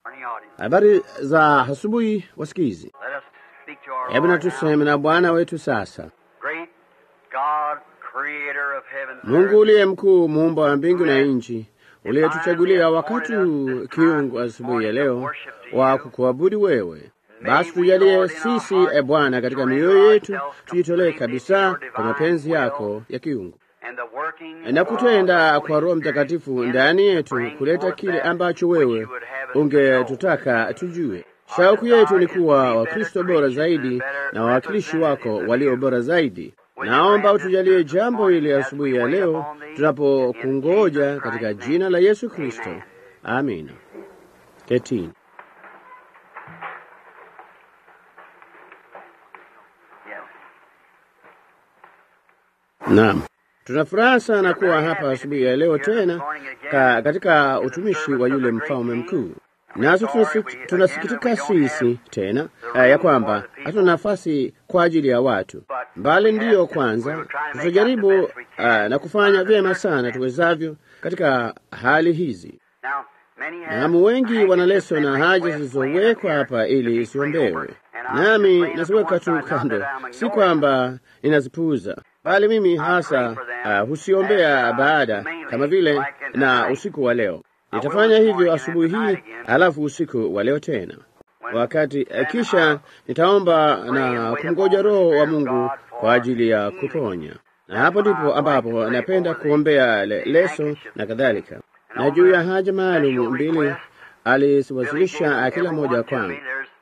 Habari za asubuhi, wasikizi. Let us speak to our Hebu Lord now. natuseme na Bwana wetu sasa. Great God, creator of heaven and Mungu earth, uliye mkuu, muumba wa mbingu na nchi, uliyetuchagulia wakati huu kiungu asubuhi ya leo wa kukuabudu wewe, basi tujalie sisi, e Bwana, katika mioyo yetu tujitolee kabisa kwa mapenzi yako ya kiungu and the working na of kutenda the kwa Holy Roho Spirit Mtakatifu in ndani us to yetu bring kuleta forth kile that ambacho which wewe you would have us to know. ungetutaka tujue. Shauku yetu ni kuwa Wakristo bora zaidi na wawakilishi wako walio bora zaidi. Naomba utujalie jambo hili asubuhi ya leo tunapokungoja katika jina la Yesu Kristo, amina. Ketini. Yes. Naam, tuna furaha sana kuwa hapa asubuhi ya leo tena ka, katika utumishi wa yule mfalme mkuu. Nazo tunasi- tunasikitika sisi tena eh, ya kwamba hatuna nafasi kwa ajili ya watu, bali ndiyo kwanza tutajaribu eh, na kufanya vyema sana tuwezavyo katika hali hizi. Now, many have Naam, wengi anxious wana leso na memories haja left zilizowekwa laying up hapa here to ili be isiombewe, prayed over. And I'm nami just laying them naziweka to tu one side, not kando, that I'm si ignoring kwamba ninazipuuza, bali mimi hasa uh, husiombea baada kama vile na usiku wa leo. Nitafanya hivyo asubuhi hii, halafu usiku wa leo tena wakati eh, kisha nitaomba na kumgoja Roho wa Mungu kwa ajili ya kuponya, na hapo ndipo ambapo napenda kuombea le, leso na kadhalika, na juu ya haja maalum mbili aliziwasilisha kila moja kwangu,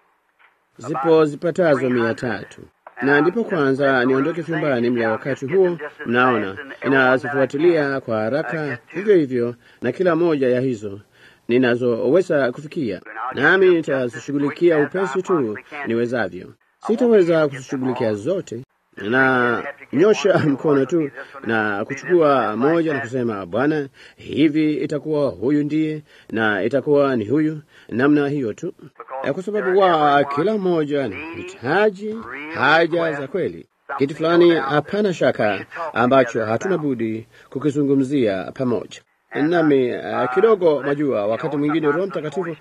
zipo zipatazo mia tatu na ndipo kwanza niondoke chumbani mla wakati huo, mnaona inazifuatilia kwa haraka hivyo hivyo, na kila moja ya hizo ninazoweza kufikia, nami nitazishughulikia upesi tu niwezavyo. Sitaweza kuzishughulikia zote, na nyosha mkono tu na kuchukua moja na kusema, Bwana, hivi itakuwa huyu ndiye na itakuwa ni huyu, namna hiyo tu, Eh, kwa sababu wa kila mmoja anahitaji haja za kweli, kitu fulani, hapana shaka, ambacho hatuna budi kukizungumzia pamoja nami uh, kidogo majua, wakati mwingine Roho Mtakatifu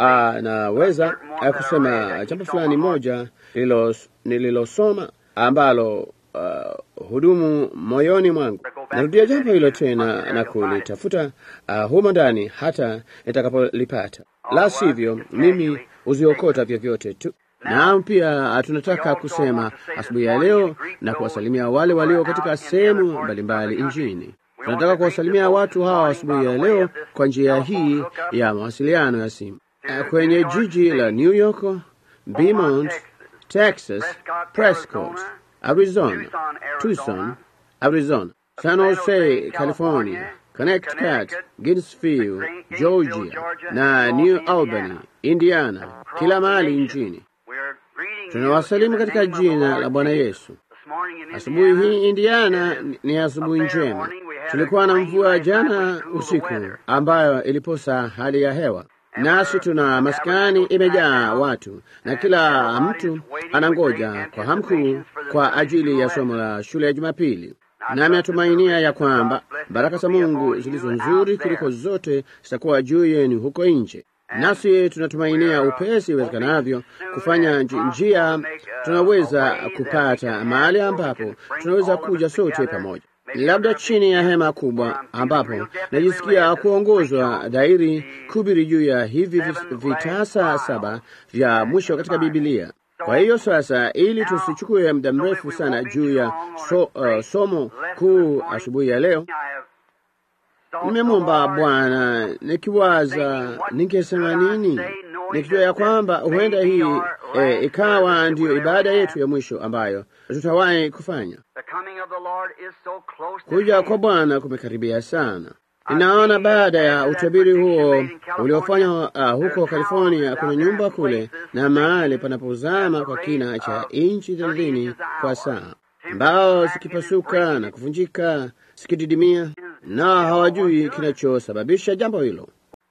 anaweza uh, kusema jambo fulani moja nililo- nililosoma ambalo uh, hudumu moyoni mwangu. Narudia jambo hilo tena na kulitafuta uh, humo ndani hata nitakapolipata, la sivyo mimi huziokota vyovyote tu. Naam, pia uh, tunataka kusema asubuhi ya leo na kuwasalimia wale walio katika sehemu mbalimbali nchini. Tunataka kuwasalimia watu hawa asubuhi ya leo kwa njia hii ya mawasiliano ya simu Eh, kwenye jiji la New York, Beaumont, Texas, Prescott, Arizona, Tucson, Arizona, San Jose, California, Connecticut, Gainesville, Georgia na New Albany, Indiana, kila mahali nchini. We're greeting you Tunawasalimu in the katika name of the jina Lord la Bwana Jesus. Yesu. This morning in Asubuhi Indiana, hii Indiana it is ni- ni asubuhi a fair njema. morning. We had a Tulikuwa na rain mvua last night jana which cooled the usiku weather. ambayo iliposa hali ya hewa, nasi tuna maskani imejaa watu na kila mtu anangoja kwa hamu kuu kwa ajili ya somo la shule ya Jumapili. Nami natumainia ya kwamba baraka za Mungu zilizo nzuri kuliko zote zitakuwa juu yenu huko nje. Nasi tunatumainia upesi iwezekanavyo kufanya nji- njia tunaweza kupata mahali ambapo tunaweza kuja sote pamoja, labda chini ya hema kubwa, ambapo najisikia kuongozwa dairi kubiri juu ya hivi vis- vitasa saba vya mwisho katika Bibilia. Kwa hiyo sasa, ili tusichukue muda mrefu sana juu ya so, uh, somo kuu asubuhi ya leo, nimemwomba Bwana nikiwaza ningesema nini, nikijua ya kwamba huenda hii eh, ikawa ndiyo ibada yetu ya mwisho ambayo tutawahi kufanya. Kuja kwa Bwana kumekaribia sana. Ninaona baada ya utabiri huo uliofanywa uh, huko California, kuna nyumba kule na mahali panapozama kwa kina cha inchi thelathini kwa saa, mbao zikipasuka na kuvunjika zikididimia, na hawajui kinachosababisha jambo hilo.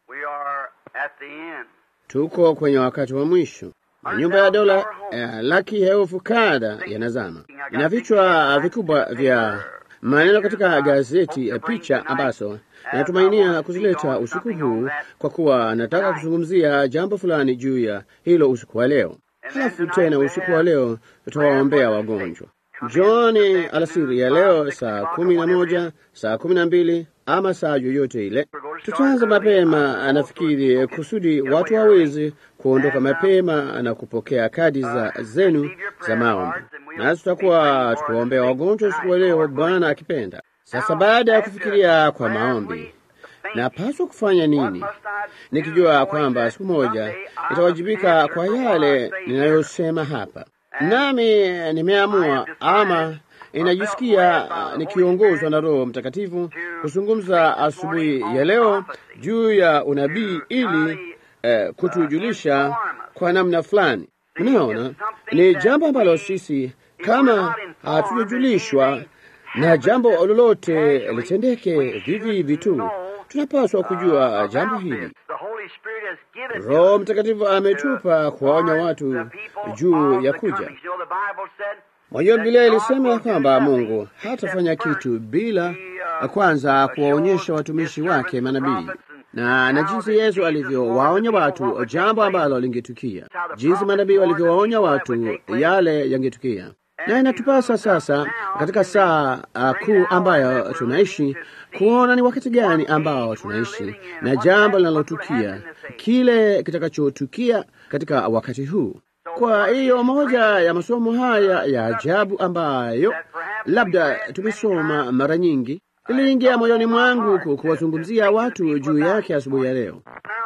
Tuko kwenye wakati wa mwisho. Nyumba ya dola eh, laki elfu kada yanazama, ina vichwa vikubwa vya maneno katika gazeti ya picha ambazo natumainia kuzileta usiku huu, kwa kuwa nataka kuzungumzia jambo fulani juu ya hilo usiku wa leo. Halafu tena usiku wa leo tutawaombea wagonjwa. Njooni alasiri ya leo saa kumi na moja, saa kumi na mbili ama saa yoyote ile. Tutaanza mapema, nafikiri kusudi watu waweze kuondoka mapema na kupokea kadi za zenu za maombi, nasi tutakuwa tukiwaombea wagonjwa usiku wa leo, Bwana akipenda. Sasa baada ya kufikiria kwa maombi, napaswa kufanya nini, nikijua kwamba siku moja itawajibika kwa yale ninayosema hapa, nami nimeamua ama inajisikia nikiongozwa na Roho Mtakatifu kuzungumza asubuhi ya leo juu ya unabii ili eh, kutujulisha kwa namna fulani. Mnaona, ni jambo ambalo sisi kama hatujajulishwa na jambo lolote litendeke vivi hivi tu, tunapaswa kujua jambo hili. Roho Mtakatifu ametupa kuwaonya watu juu ya kuja. Mwajua, Biblia ilisema ya kwamba Mungu hatafanya kitu bila kwanza kuwaonyesha watumishi wake manabii na na jinsi Yesu alivyowaonya watu jambo ambalo lingetukia, jinsi manabii walivyowaonya watu yale yangetukia. Na inatupasa sasa katika saa uh, kuu ambayo tunaishi kuona ni wakati gani ambao tunaishi na jambo linalotukia, kile kitakachotukia katika wakati huu. Kwa hiyo moja ya masomo haya ya ajabu ambayo labda tumesoma mara nyingi iliingia moyoni mwangu kuwazungumzia watu juu yake asubuhi ya leo.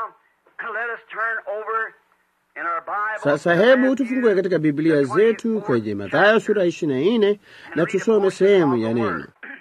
Sasa hebu tufungue katika Biblia zetu kwenye Mathayo sura ishirini na nne na tusome sehemu ya neno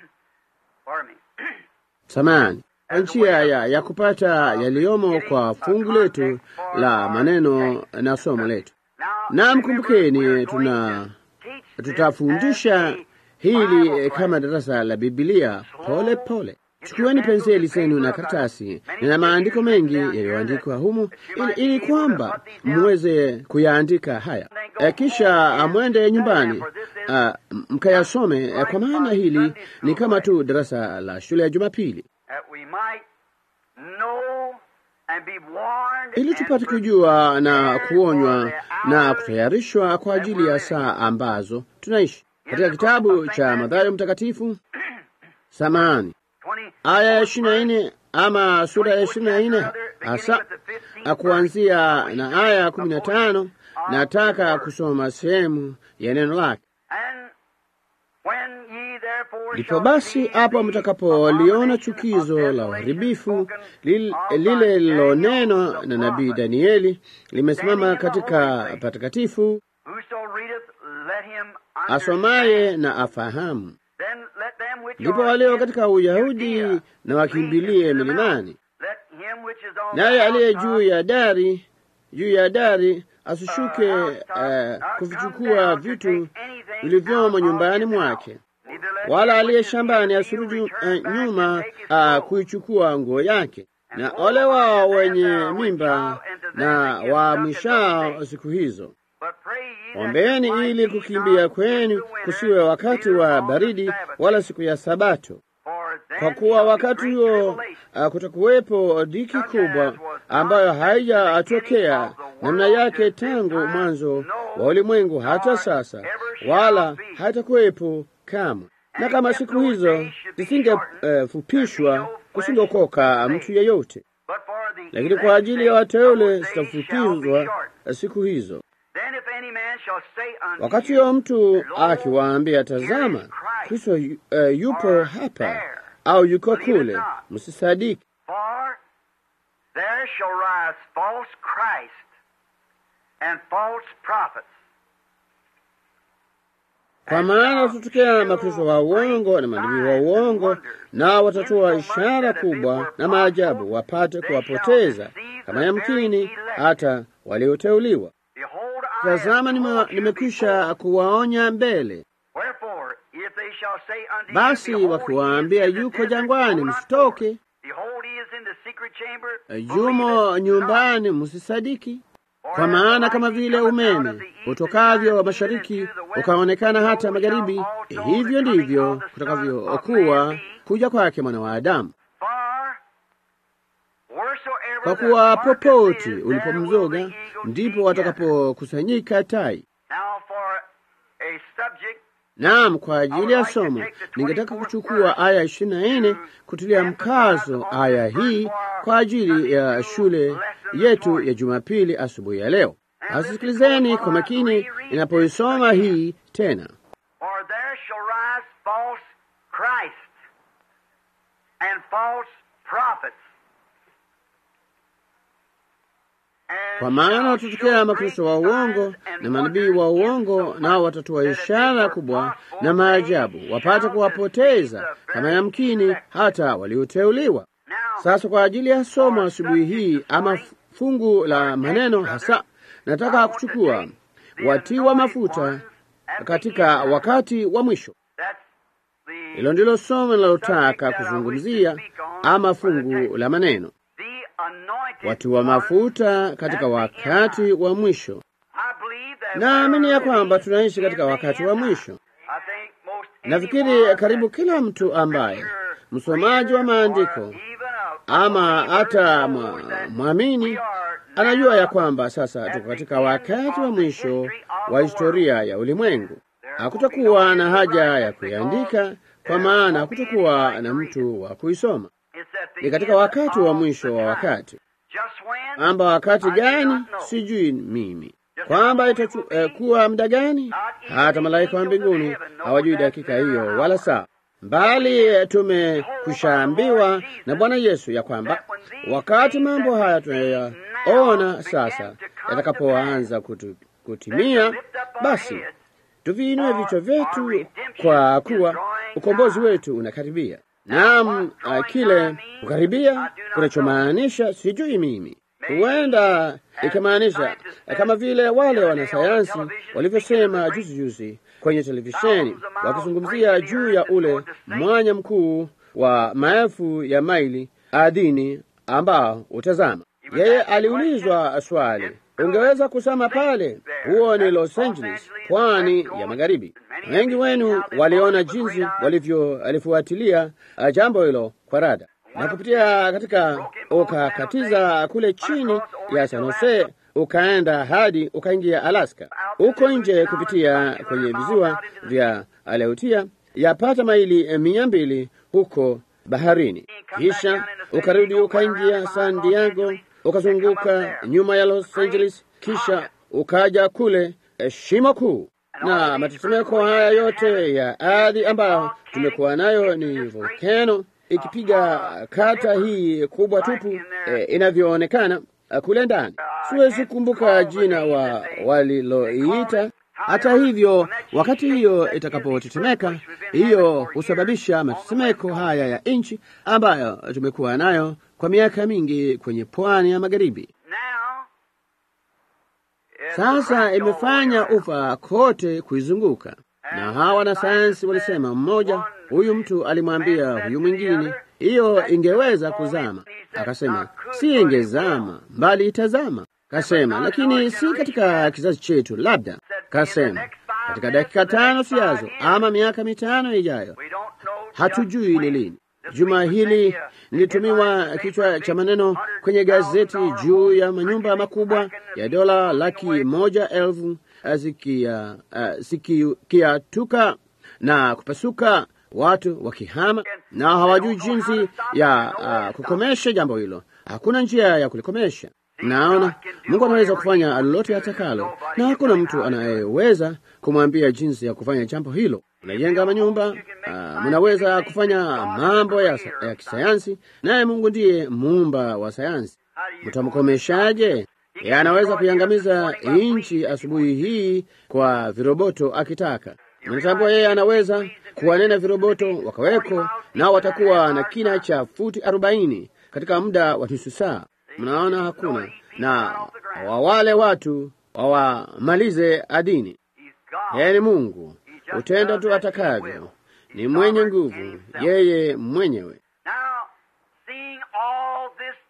samani kwa njia ya, ya kupata yaliyomo kwa fungu letu la maneno na somo letu. Na mkumbukeni, tuna tutafundisha hili kama darasa la Biblia pole pole. Chukueni penseli zenu na karatasi, nina maandiko mengi yaliyoandikwa humu, ili, ili kwamba muweze kuyaandika haya e, kisha mwende nyumbani uh, mkayasome uh, kwa maana hili ni kama tu darasa la shule ya Jumapili, ili tupate kujua na kuonywa na kutayarishwa kwa ajili ya saa ambazo tunaishi. Katika kitabu cha Mathayo Mtakatifu samani aya ya ishirini na nne ama sura ya ishirini na nne hasa kuanzia na aya ya kumi na tano nataka kusoma sehemu ya neno lake. Ndipo basi hapo mtakapoliona chukizo la uharibifu lile lilonenwa na nabii Danieli limesimama katika patakatifu, asomaye na afahamu. Ndipo walio katika Uyahudi na wakimbilie milimani, naye aliye juu ya dari juu ya dari asishuke uh, kuvichukua vitu vilivyomo nyumbani mwake, wala aliye shambani asirudi uh, nyuma uh, kuichukua nguo yake. Na ole wao wenye mimba na waamishao siku hizo. Ombeeni ili kukimbia kwenu kusiwe wakati wa baridi, wala siku ya Sabato, kwa kuwa wakati huo uh, kutakuwepo dhiki kubwa ambayo haijatokea namna yake tangu mwanzo wa ulimwengu hata sasa, wala haitakuwepo kamwe. Na kama siku hizo zisingefupishwa, uh, kusingeokoka mtu yeyote, lakini kwa ajili ya wateule zitafupizwa siku hizo. Wakati huyo mtu akiwaambia, tazama, Kristo uh, yupo hapa au yuko kule, msisadiki. Kwa maana tutokea makristo wa uongo na manabii wa uongo, nao watatoa ishara kubwa na maajabu, wapate kuwapoteza kama yamkini hata walioteuliwa. Tazama, nimekwisha kuwaonya mbele. Basi wakiwaambia yuko jangwani, msitoke; yumo nyumbani, msisadiki. Kwa maana kama vile umeme utokavyo mashariki ukaonekana hata magharibi, hivyo ndivyo kutakavyokuwa kuja kwake mwana wa Adamu. Kwa kuwa popote ulipomzoga ndipo watakapokusanyika tai. Naam, kwa ajili ya somo ningetaka kuchukua aya ishirini na nne kutilia mkazo aya hii kwa ajili ya shule yetu ya Jumapili asubuhi ya leo. Asisikilizeni kwa makini inapoisoma hii tena. For there shall rise false Christs and false prophets. And Kwa maana shall watatokea show makristo wa great uongo signs and na manabii wonders wa in uongo, so nao much watatoa that if ishara they kubwa were na gospel, maajabu, they wapate shall kuwapoteza deceive the kama very yamkini elect. hata walioteuliwa. Now, Sasa kwa ajili ya somo asubuhi hii ama fungu la maneno hasa, nataka kuchukua watiwa mafuta katika wakati wa mwisho. that's the, Hilo ndilo somo linalotaka kuzungumzia ama fungu la maneno, the anointed watiwa ones mafuta katika wakati wa mwisho. I believe that Naamini ya we're kwamba living tunaishi in katika the wakati end wa time. mwisho. I think most Nafikiri anyone karibu that kila mtu ambaye scripture msomaji wa reader maandiko or even a ama believer hata knows mwa- that mwamini we are anajua now ya kwamba sasa tuko katika wakati wa mwisho wa historia ya ulimwengu. Hakutakuwa na haja ya kuiandika, kwa maana hakutakuwa na mtu wa kuisoma. It's at the Ni katika end wakati of wa the mwisho wa time. wakati Just when? kwamba wakati I do gani not know. sijui mimi, kwamba itakuwa muda gani, hata malaika wa mbinguni hawajui dakika hiyo wala saa, bali tumekushaambiwa na Bwana Yesu ya kwamba wakati mambo haya tunayaona sasa yatakapoanza kutu, kutimia, basi tuviinue vichwa vyetu kwa kuwa ukombozi wetu unakaribia. Naam, uh, kile kukaribia kunachomaanisha sijui mimi, huenda ikimaanisha kama vile wale wanasayansi walivyosema juzi juzi kwenye televisheni wakizungumzia juu ya ule mwanya mkuu wa maelfu ya maili ardhini ambao utazama. Yeye aliulizwa swali, ungeweza kusema pale, huo ni Los Angeles, pwani ya magharibi. Wengi wenu waliona jinsi walivyolifuatilia uh, jambo hilo kwa rada na kupitia katika, ukakatiza kule chini ya San Jose ukaenda hadi ukaingia Alaska, uko nje kupitia kwenye visiwa vya Aleutia yapata maili mia mbili huko baharini, kisha ukarudi ukaingia San Diego, ukazunguka nyuma ya Los Angeles, kisha ukaja kule eh, shimo kuu na matetemeko haya yote ya ardhi ambayo tumekuwa nayo ni volkano ikipiga kata hii kubwa tupu eh, inavyoonekana eh, kule ndani. Siwezi kukumbuka jina wa waliloiita. Hata hivyo, wakati hiyo itakapotetemeka, hiyo husababisha matetemeko haya ya nchi ambayo tumekuwa nayo kwa miaka mingi kwenye pwani ya magharibi. Now, it's Sasa cracked all imefanya around. ufa kote kuizunguka, na hawa wanasayansi walisema, mmoja huyu mtu alimwambia huyu mwingine hiyo ingeweza kuzama. Akasema si ingezama, bali itazama. Kasema lakini si katika kizazi chetu, labda. Kasema katika dakika tano sijazo, ama miaka mitano ijayo, We don't know hatujui just ni when. lini. Juma hili nilitumiwa kichwa cha maneno kwenye gazeti juu ya manyumba makubwa ya dola laki moja elfu zikia uh, zikiatuka na kupasuka, watu wakihama na hawajui jinsi ya uh, kukomesha jambo hilo. Hakuna njia ya kulikomesha. Naona Mungu anaweza kufanya lolote atakalo, na hakuna mtu anayeweza kumwambia jinsi ya kufanya jambo hilo. Mnajenga manyumba, uh, mnaweza kufanya mambo ya, ya kisayansi, naye Mungu ndiye muumba wa sayansi. Mtamkomeshaje? Yeye anaweza kuiangamiza nchi asubuhi hii kwa viroboto akitaka. Mnatambua yeye anaweza kuwanena viroboto wakaweko, nao watakuwa na kina cha futi arobaini katika muda wa nusu saa. Mnaona hakuna na wa wale watu wawamalize adini. He's God. Yeye ni Mungu, utenda tu atakavyo, ni mwenye nguvu, yeye mwenyewe. Now, seeing all this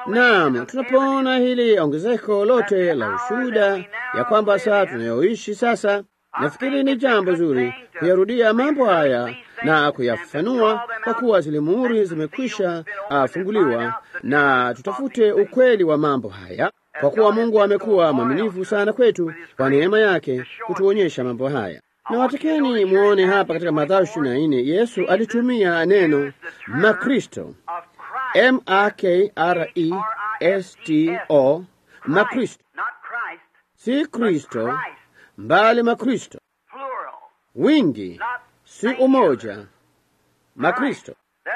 Naam, tunapoona hili ongezeko lote la ushuhuda ya kwamba saa tunayoishi sasa, nafikiri ni jambo zuri kuyarudia mambo haya na kuyafanua, kwa kuwa zile muhuri zimekwisha funguliwa, na tutafute ukweli wa mambo haya, kwa kuwa Mungu amekuwa mwaminifu sana kwetu kwa neema yake kutuonyesha mambo haya. Na watakeni muone hapa katika Mathayo ishirini na nne Yesu alitumia neno Makristo, M A K R E S T O, Makristo, si Kristo, mbali Makristo, wingi, si umoja, Makristo.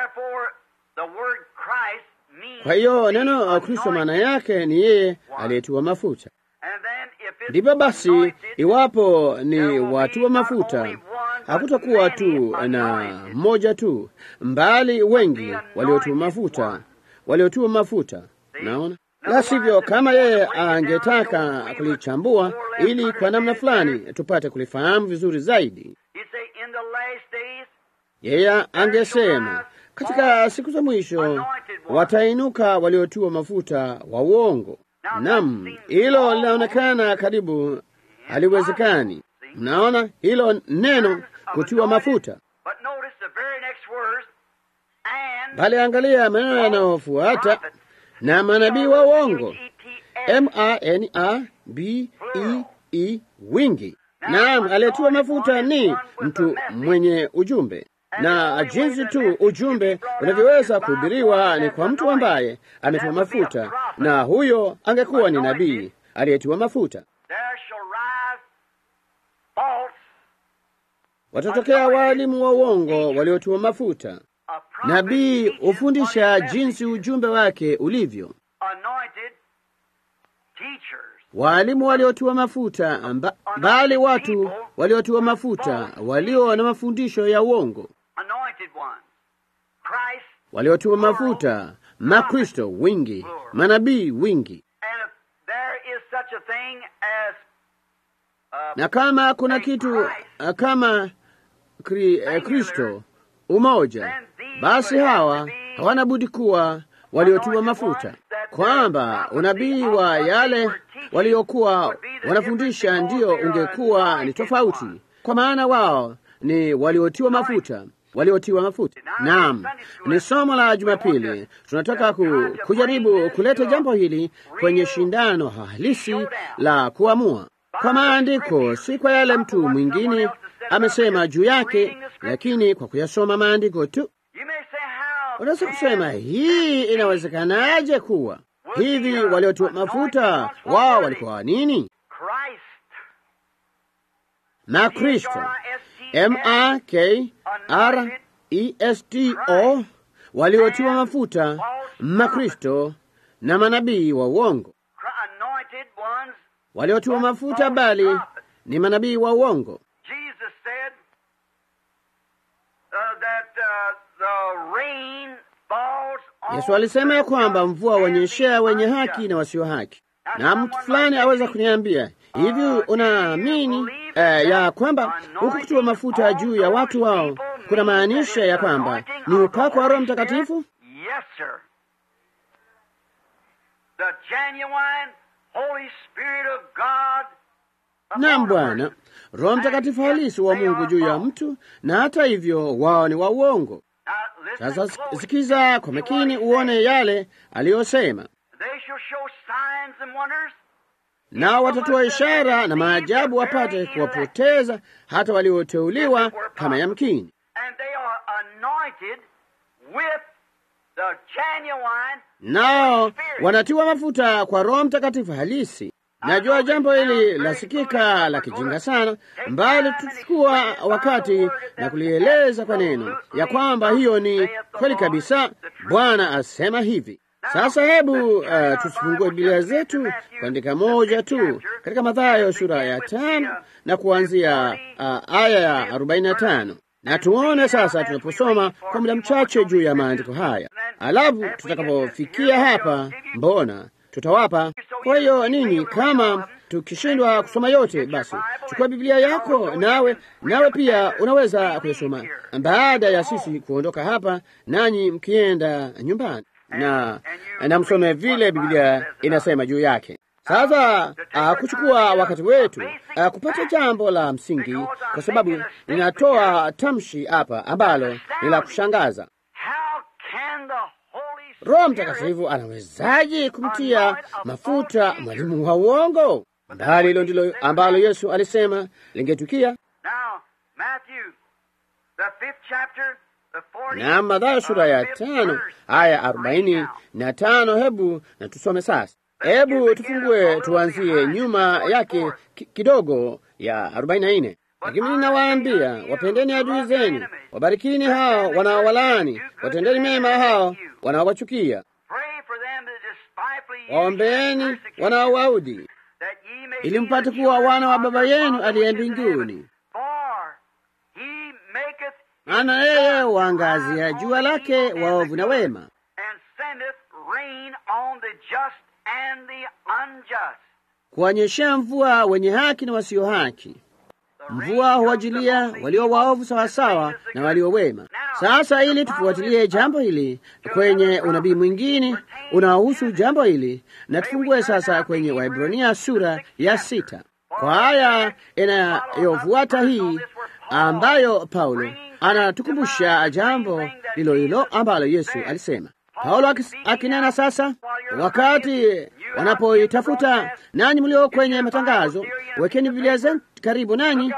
Kwa hiyo neno Kristo maana yake ni yeye aliyetiwa mafuta. Ndipo basi, iwapo ni watu wa mafuta, hakutakuwa tu na mmoja tu, mbali wengi waliotiwa mafuta, waliotiwa mafuta. Naona la sivyo, kama yeye angetaka kulichambua ili kwa namna fulani tupate kulifahamu vizuri zaidi, yeye angesema katika siku za mwisho watainuka waliotiwa mafuta wa uongo. Nam, hilo linaonekana karibu haliwezekani. Mnaona hilo neno kutiwa mafuta, bali angalia maneno yanayofuata, na manabii wa uongo, M A N A B E E, wingi. Naam, aliyetiwa mafuta ni mtu mwenye ujumbe na jinsi tu ujumbe unavyoweza kuhubiriwa ni kwa mtu ambaye ametiwa mafuta, na huyo angekuwa ni nabii aliyetiwa mafuta. Watatokea waalimu wa uongo waliotiwa mafuta. Nabii hufundisha jinsi ujumbe wake ulivyo. Waalimu waliotiwa mafuta, bali watu waliotiwa mafuta walio na mafundisho ya uongo waliotiwa mafuta, Makristo wingi, manabii wingi. Na kama kuna kitu kama Kristo umoja, basi hawa hawana budi kuwa waliotiwa mafuta, kwamba unabii wa yale waliokuwa wanafundisha ndiyo ungekuwa ni tofauti, kwa maana wao ni waliotiwa mafuta waliotiwa mafuta. Naam, ni somo la Jumapili. Tunataka ku, kujaribu kuleta jambo hili kwenye shindano halisi la kuamua kwa maandiko, si kwa yale mtu mwingine amesema juu yake, lakini kwa kuyasoma maandiko tu. Unaweza kusema hii inawezekanaje kuwa hivi? Waliotiwa mafuta wao walikuwa nini? Na Kristo M A K R E S T O, waliotiwa mafuta, Makristo na manabii wa uongo. Waliotiwa mafuta bali ni manabii wa uongo. Yesu alisema ya kwamba mvua wanyeshea wenye haki na wasio haki. Na mtu fulani aweza kuniambia hivi, unaamini eh, ya kwamba huku kutiwa mafuta juu ya watu wao kuna maanisha ya kwamba ni upako wa Roho Mtakatifu? Naam, Bwana, Roho Mtakatifu halisi wa Mungu juu ya mtu, na hata hivyo wao ni wa uongo. Sasa sikiza kwa makini uone yale aliyosema nao watatoa ishara na maajabu wapate kuwapoteza hata walioteuliwa kama yamkini. Nao wanatiwa mafuta kwa Roho Mtakatifu halisi. Najua jambo hili lasikika la kijinga sana, mbali tuchukua wakati na kulieleza kwa neno ya kwamba hiyo ni kweli kabisa. Bwana asema hivi. Sasa hebu uh, tusifungue Biblia zetu kuandika moja tu katika Mathayo sura ya tano na kuanzia uh, aya ya arobaini na tano na tuone sasa, tunaposoma kwa muda mchache juu ya maandiko haya, alafu tutakapofikia hapa, mbona tutawapa. Kwa hiyo nini, kama tukishindwa kusoma yote, basi chukua Biblia yako nawe, nawe pia unaweza kuyasoma baada ya sisi kuondoka hapa, nanyi mkienda nyumbani na na msome vile Biblia inasema juu yake. Sasa uh, kuchukua wakati wetu uh, kupata jambo la msingi, kwa sababu ninatoa tamshi hapa ambalo ni la kushangaza. How can the Holy Roho Spirit Mtakatifu anawezaje kumtia mafuta mwalimu wa uongo? Bali hilo ndilo ambalo Yesu alisema lingetukia. Now, Matthew, the fifth chapter, the 40 Na Mathayo sura ya uh, fifth tano verse. aya arobaini na tano. Hebu na tusome sasa. Hebu tufungue tuanzie nyuma yake ki- kidogo ya arobaini na nne. Lakini ninawaambia, wapendeni adui zenu, wabarikini hao wanaowalaani, watendeni mema hao wanaowachukia, Pray for them that despitefully use waombeeni you and persecute you, wanaowaudhi, that ye may ili be mpate the kuwa children wana wa of Baba your yenu Father aliye which is in heaven. mbinguni. For he maketh his Maana yeye sun huangazia rise jua on the lake evil and waovu the na good, wema, and sendeth rain on the just and the unjust. kuwanyeshea mvua wenye haki na wasio haki. The Mvua rain huwajilia comes upon walio the waovu evil sawasawa and the na good. walio wema. Sasa ili tufuatilie jambo hili kwenye unabii mwingine unaohusu jambo hili, na tufungue sasa kwenye Waebrania sura ya sita kwa aya inayofuata hii, ambayo Paulo anatukumbusha jambo hilo hilo ambalo Yesu alisema. Paulo akis- akinena sasa, wakati wanapoitafuta nanyi mlio kwenye matangazo, wekeni Biblia zenu karibu nanyi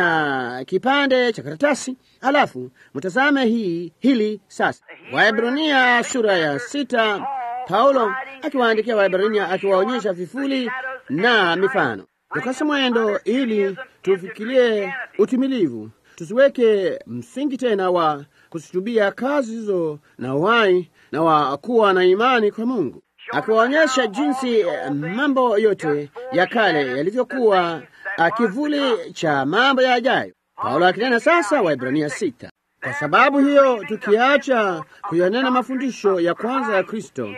na kipande cha karatasi, halafu mtazame hii hili sasa. Waebrania sura ya sita, Paulo akiwaandikia Waebrania akiwaonyesha vifuli na mifano. Tukase mwendo ili tufikirie utimilivu, tusiweke msingi tena wa kusitubia kazi hizo na uhai na wa kuwa na imani kwa Mungu, akiwaonyesha jinsi eh, mambo yote ya kale yalivyokuwa ah, kivuli cha mambo yajayo. Paulo akinena sasa Waebrania sita. Kwa sababu hiyo tukiacha kuyanena mafundisho ya kwanza ya Kristo,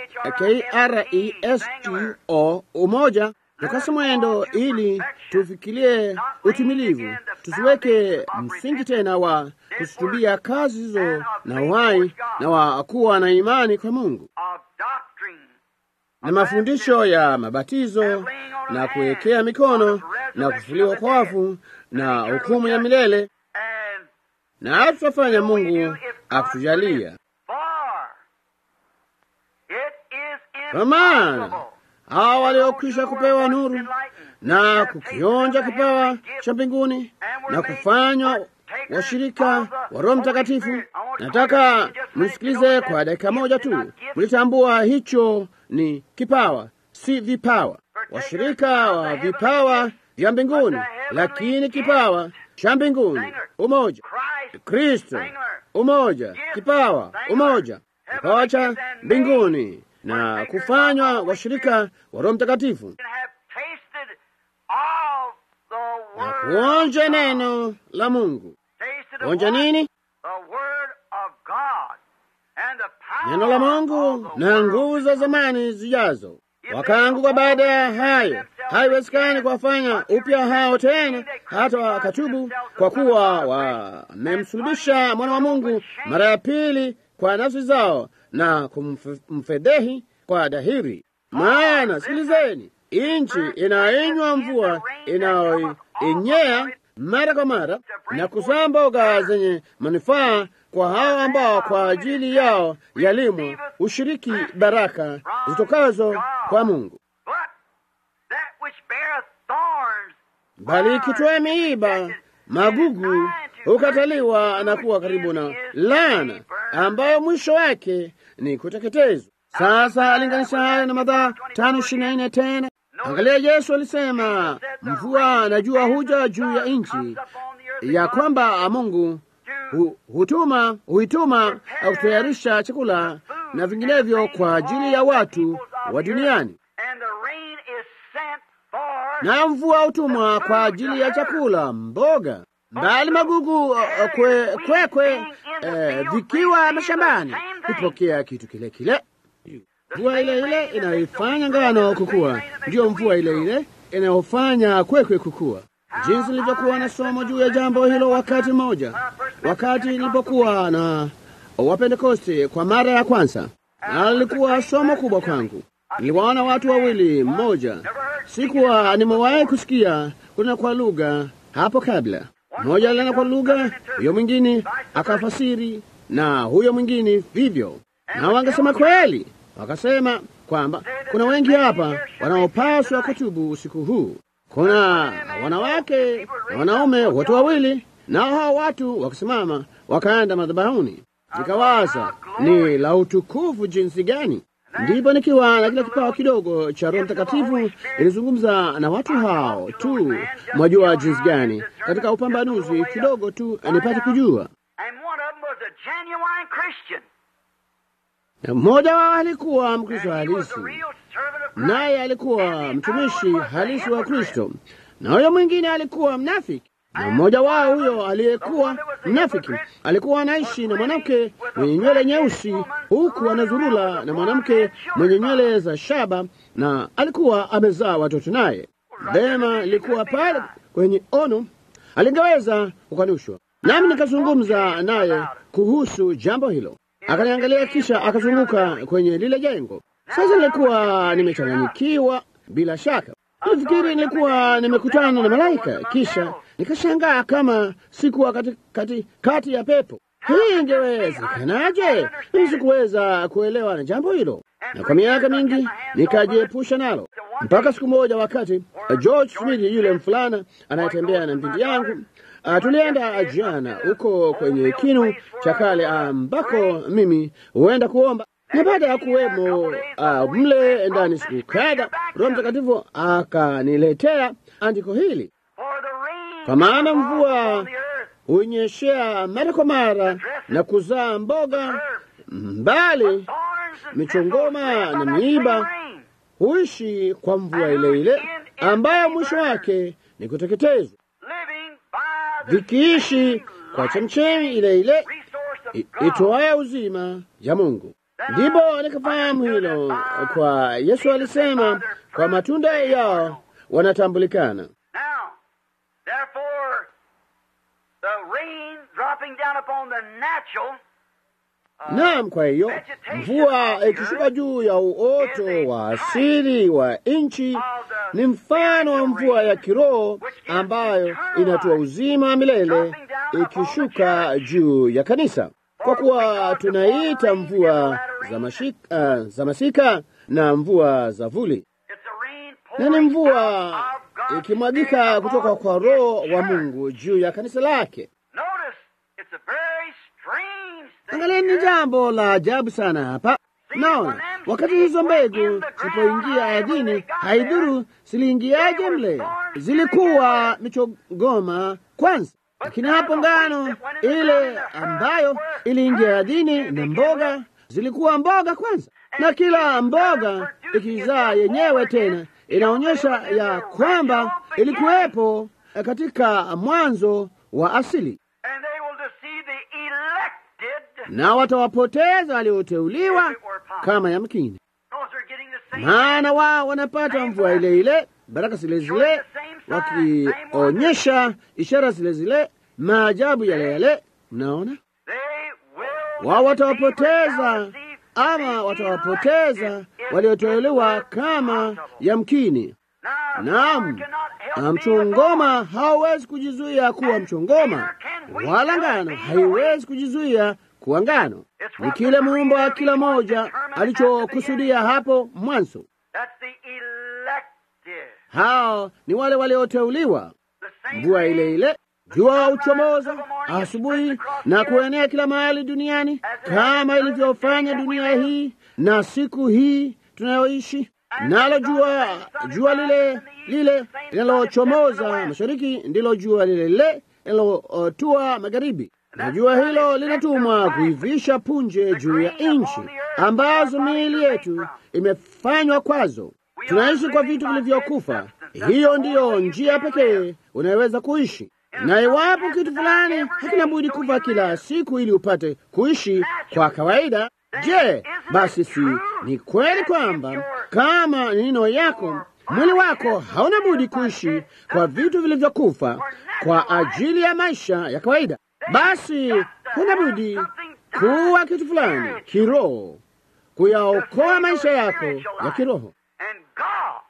K-R-E-S-T-O, umoja, tukase mwendo ili tufikirie utimilivu, tusiweke msingi tena wa kusitubia kazi hizo na uhai na wa kuwa na imani kwa Mungu of doctrine na mafundisho ya mabatizo na kuwekea mikono na kufufuliwa kwa wafu na hukumu ya milele, and na tutafanya Mungu akutujalia. for it is Kwa maana impossible hawa waliokwisha kupewa nuru na kukionja kipawa cha mbinguni na kufanywa washirika wa Roho Mtakatifu. Nataka msikilize kwa dakika moja tu, mlitambua hicho ni kipawa, si vipawa. Washirika wa vipawa vya mbinguni, lakini kipawa cha mbinguni, umoja. Christ Kristo, umoja. Kipawa, umoja. Kipawa cha mbinguni na kufanywa washirika wa Roho Mtakatifu can have tasted of the na word kuonja of God. neno la Mungu. Tasted of Kuonja what? nini? The word of God and the power Neno la of Mungu the na world. nguvu za zamani zijazo. Wakaanguka baada ya hayo, haiwezekani kuwafanya upya hao tena, hata wakatubu, kwa kuwa wamemsulubisha mwana wa Mungu mara ya pili kwa nafsi zao na kumfedhehi kwa dahiri. Maana sikilizeni, nchi inainywa mvua inayoinyea mara kwa mara na kuzaa mboga zenye manufaa kwa hao ambao kwa ajili yao yalimwa ushiriki baraka zitokazo kwa Mungu. But that which beareth thorns Bali ikitoa miiba magugu hukataliwa na kuwa karibu na laana, ambayo mwisho wake ni kuteketezwa. Sasa alinganisha hayo na Mathayo tano ishirini na nne tena. Angalia, Yesu alisema mvua na jua huja juu ya nchi, ya kwamba Mungu hu, hutuma huituma au kutayarisha chakula na vinginevyo kwa ajili ya watu wa duniani, and the rain is sent for na mvua hutumwa kwa ajili ya chakula, mboga, bali magugu uh, kwe, kwekwe eh, vikiwa mashambani hupokea kitu kile kile. Mvua ile ile inayoifanya ngano kukua ndiyo mvua ile ile inayofanya kwekwe kukua. Jinsi nilivyokuwa na somo juu ya jambo hilo wakati mmoja, wakati nilipokuwa na Wapentekoste kwa mara ya kwanza. na lilikuwa somo kubwa kwangu. Niliwaona watu wawili, mmoja sikuwa nimewahi kusikia kuna kwa lugha hapo kabla. Mmoja alinena kwa lugha, huyo mwingine akafasiri, na huyo mwingine vivyo, na wangesema kweli, wakasema kwamba kuna wengi hapa wanaopaswa kutubu usiku huu. Kuna wanawake na wanaume wote wawili, nao hao watu wakisimama wakaenda madhabahuni. Nikawaza ni la utukufu jinsi gani! Ndipo nikiwa na kile kipawa kidogo cha Roho Mtakatifu ilizungumza na watu hao tu, mwajua jinsi gani, katika upambanuzi kidogo tu nipate kujua. Na mmoja wao alikuwa Mkristo halisi, naye alikuwa mtumishi halisi wa Kristo, na huyo mwingine alikuwa mnafiki. Na mmoja wao huyo aliyekuwa mnafiki alikuwa anaishi na mwanamke mwenye nywele nyeusi, huku anazurula na mwanamke mwenye nywele za shaba, na alikuwa amezaa watoto naye. Vema, ilikuwa pale kwenye ono, alingeweza kukanushwa. Nami nikazungumza naye kuhusu jambo hilo, akaniangalia, kisha akazunguka kwenye lile jengo. Sasa nilikuwa nimechanganyikiwa bila shaka Nilifikiri nilikuwa nimekutana na malaika, kisha nikashangaa kama sikuwa kati, kati, kati ya pepo. Hii ingewezekanaje? Mimi sikuweza kuelewa na jambo hilo, na kwa miaka mingi nikajiepusha nalo, mpaka siku moja, wakati George Smith yule mfulana anayetembea na mpindi yangu Uh, tulienda jana huko kwenye kinu cha kale ambako mimi huenda kuomba na baada ya kuwemo uh, mle ndani siku kadha, Roho Mtakatifu akaniletea andiko hili, kwa maana mvua hunyeshea mara kwa mara na kuzaa mboga mbali, michongoma na miiba huishi kwa mvua ile ile ambayo mwisho wake ni kuteketezwa, vikiishi kwa chemchemi ile ile itoayo uzima ya Mungu. Ndipo nikafahamu hilo, kwa Yesu alisema kwa matunda yao wanatambulikana. Naam, kwa hiyo mvua ikishuka juu ya uoto wa asili wa nchi ni mfano wa mvua ya kiroho ambayo inatoa uzima wa milele ikishuka juu ya kanisa kwa kuwa tunaita mvua za, mashika, uh, za masika na mvua za vuli, na ni mvua ikimwagika kutoka kwa Roho wa Mungu juu ya kanisa lake. Angalia, ni jambo la ajabu sana hapa. Naona wakati hizo mbegu zilipoingia ardhini, haidhuru ziliingiaje mle, zilikuwa michongoma kwanza lakini hapo ngano ile ambayo iliingia ardhini na mboga zilikuwa mboga kwanza, na kila mboga ikizaa yenyewe tena inaonyesha ya kwamba ilikuwepo katika mwanzo wa asili, na watawapoteza walioteuliwa kama yamkini, maana wao wanapata mvua ile ile, baraka zile zile wakionyesha ishara zile zile, maajabu yale yale. Mnaona, wao watawapoteza ama watawapoteza walioteuliwa kama yamkini. Naam, mchongoma hauwezi kujizuia kuwa mchongoma, wala ngano haiwezi kujizuia kuwa ngano. Ni kile muumba wa kila moja alichokusudia hapo mwanzo. Hao ni wale walioteuliwa. Mvua ile ile, jua uchomoza asubuhi na kuenea kila mahali duniani, kama ilivyofanya dunia hii na siku hii tunayoishi. Nalo jua jua lile lile linalochomoza mashariki ndilo jua lile lile linalotua magharibi, na jua hilo linatumwa kuivisha punje juu ya nchi ambazo miili yetu imefanywa kwazo. Tunaishi kwa vitu vilivyokufa. Hiyo ndiyo njia pekee unayoweza kuishi, na iwapo kitu fulani hakina budi kufa kila siku ili upate kuishi kwa kawaida, je, basi si ni kweli kwamba kama nino yako mwili wako hauna budi kuishi kwa vitu vilivyokufa kwa ajili ya maisha ya kawaida? Basi huna budi kuwa kitu fulani kiroho kuyaokoa maisha yako ya kiroho. And God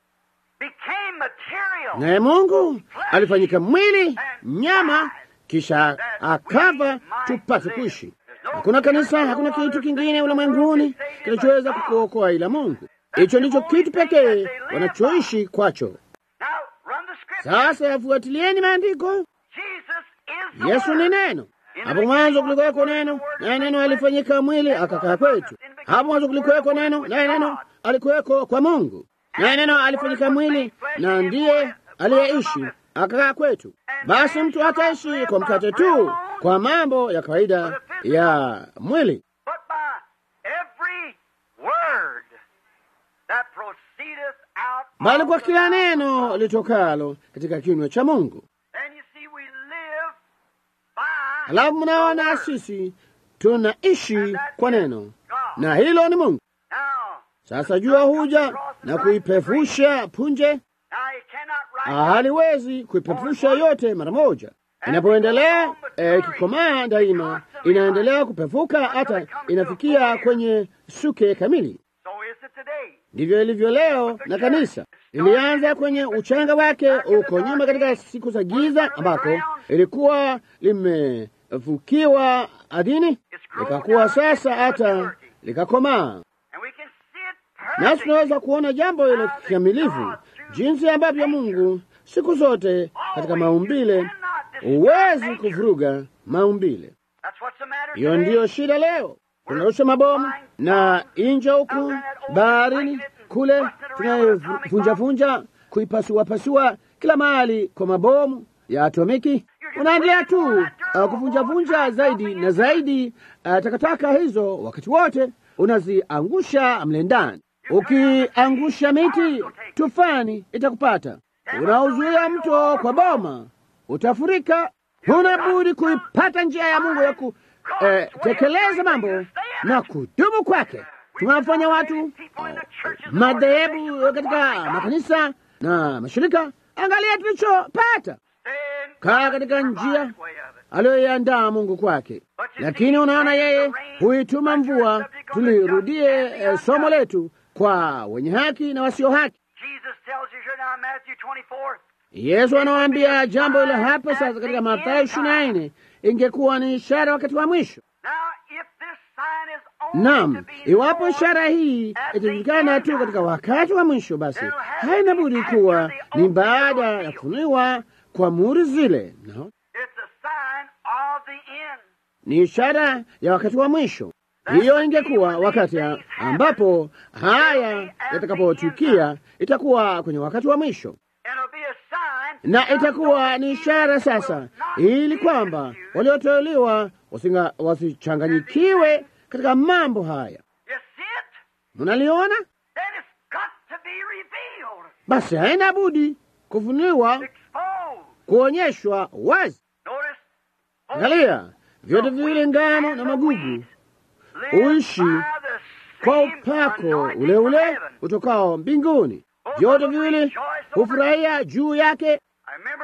became material. Naye Mungu alifanyika mwili, nyama, kisha akafa tupate kuishi. Hakuna kanisa, hakuna kitu kingine ulimwenguni kinachoweza kukuokoa ila Mungu. Hicho ndicho kitu pekee wanachoishi kwacho. Now run the scripture. Sasa yafuatilieni maandiko. Jesus is the Yesu ni Word. neno. Hapo mwanzo kulikuweko neno, naye neno alifanyika mwili akakaa kwetu. Hapo mwanzo kulikuweko neno, naye neno alikuweko kwa Mungu, naye neno alifanyika mwili na ndiye aliyeishi akakaa kwetu. Basi mtu hataishi kwa mkate tu, kwa mambo ya kawaida ya mwili, But by every word that proceedeth out bali of kwa the kila mouth of neno God. litokalo katika kinywa cha Mungu. And you see, we live by Halafu the mnaona word. sisi tunaishi kwa neno, na hilo ni Mungu. Now, Sasa jua huja na kuipefusha punje, now you cannot write haliwezi kuipefusha yote mara moja. Inapoendelea eh, ikikomaa daima inaendelea kupefuka hata inafikia kwenye suke kamili. So is it today. Ndivyo ilivyo leo na kanisa. Ilianza kwenye uchanga wake uko nyuma katika siku za giza, ambako ilikuwa limefukiwa ardhini, likakuwa sasa hata likakomaa. And we can see it Nasi perfect. tunaweza kuona jambo hilo kikamilifu, jinsi ambavyo Mungu siku zote katika maumbile huwezi kuvuruga maumbile. That's what's the matter Hiyo today. ndiyo shida leo. Tunarusha mabomu na inja huku baharini kule, tunayovunjavunja kuipasuapasua kila mahali kwa mabomu ya atomiki. Unaendelea tu uh, kuvunjavunja zaidi na zaidi uh, takataka hizo, wakati wote unaziangusha mle ndani. Ukiangusha miti, tufani itakupata. Unauzuia mto kwa boma, utafurika. Huna budi kuipata njia ya Mungu ya kutekeleza mambo na kudumu kwake. Tunawafanya watu madhehebu katika makanisa na mashirika. Angalia tulichopata, Stand kaa katika njia way of it. aliyoiandaa Mungu kwake. Lakini unaona, yeye huituma mvua. Tulirudie eh, somo letu kwa wenye haki na wasio haki. Jesus tells you here now in Matthew 24. Yesu anawaambia jambo hilo hapa sasa katika Mathayo ishirini na nne ingekuwa ni ishara wakati wa mwisho. Now, if this sign is only Naam, to be iwapo known ishara hii itajulikana tu katika wakati wa mwisho, basi haina budi kuwa ni baada ya kufunuliwa kwa muhuri zile. No, It's a sign of the end. ni ishara ya wakati wa mwisho. Hiyo ingekuwa wakati ya- ambapo haya yatakapotukia, itakuwa kwenye wakati wa mwisho, And it'll be a sign na itakuwa ni ishara sasa, ili kwamba walioteuliwa wasinga- wasichanganyikiwe katika mambo haya. You see it? Mnaliona? Then it's got to be revealed, Basi haina budi kufunuliwa, exposed. kuonyeshwa wazi. Notice, Angalia, vyote viwili, ngano na magugu, live uishi by the kwa same upako anointing ule from ule heaven. utokao mbinguni. Vyote viwili hufurahia juu yake. I remember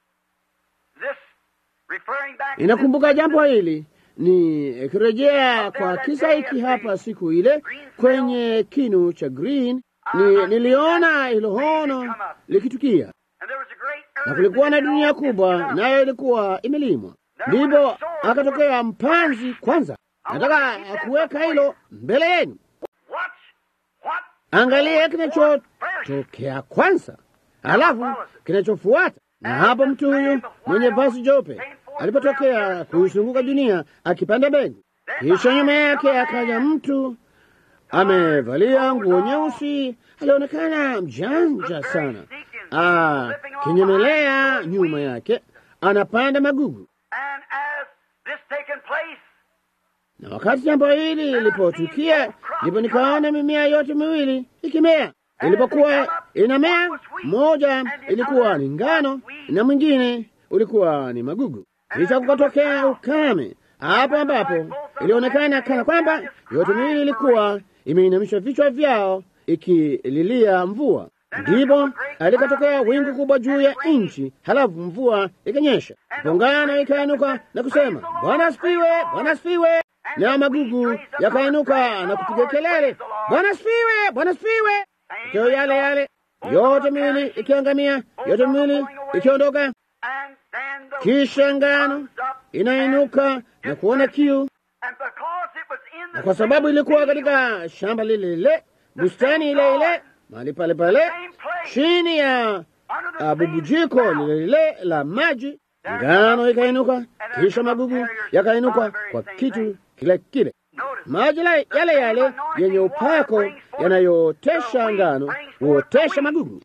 this referring back to Inakumbuka this- jambo hili ni kirejea kwa kisa hiki hapa, siku ile kwenye kinu cha Green ni, niliona hilo hono likitukia, And there was a great na earth kulikuwa na that dunia had kubwa, all nayo ilikuwa imelimwa. Ndipo akatokea mpanzi kwanza. Nataka kuweka hilo mbele yenu. Watch what Angalia kinachotokea kwanza, halafu kinachofuata. Na hapo mtu huyu mwenye vazi jeupe alipotokea kuizunguka dunia akipanda mbegu, kisha nyuma yake akaja mtu amevalia nguo nyeusi, alionekana mjanja sana, ah, kinyemelea nyuma yake anapanda magugu. And as this taken place, Na wakati jambo hili lilipotukia, ndipo nikaona mimea yote miwili ikimea. Ilipokuwa inamea, moja ilikuwa ni ngano na mwingine ulikuwa ni magugu. Kisha kukatokea ukame, hapo ambapo ilionekana kana kwamba yote miwili ilikuwa imeinamisha vichwa vyao ikililia mvua. Ndipo alikatokea wingu kubwa juu ya nchi, halafu mvua ikanyesha, pongano ikainuka na kusema, Bwana asifiwe, Bwana asifiwe. na magugu yakainuka na kupiga kelele, Bwana sifiwe, Bwana sifiwe. Matokeo yale yale, yote miwili ikiangamia, yote miwili ikiondoka, kisha ngano inainuka na kuona kiu, na kwa sababu ilikuwa katika shamba lile lile, bustani ile ile, mahali pale pale, chini ya uh, bubujiko lile lile la maji, ngano ikainuka, kisha magugu yakainuka kwa kitu kile kile. Maji yale yale yenye upako yanayotesha ngano huotesha magugu.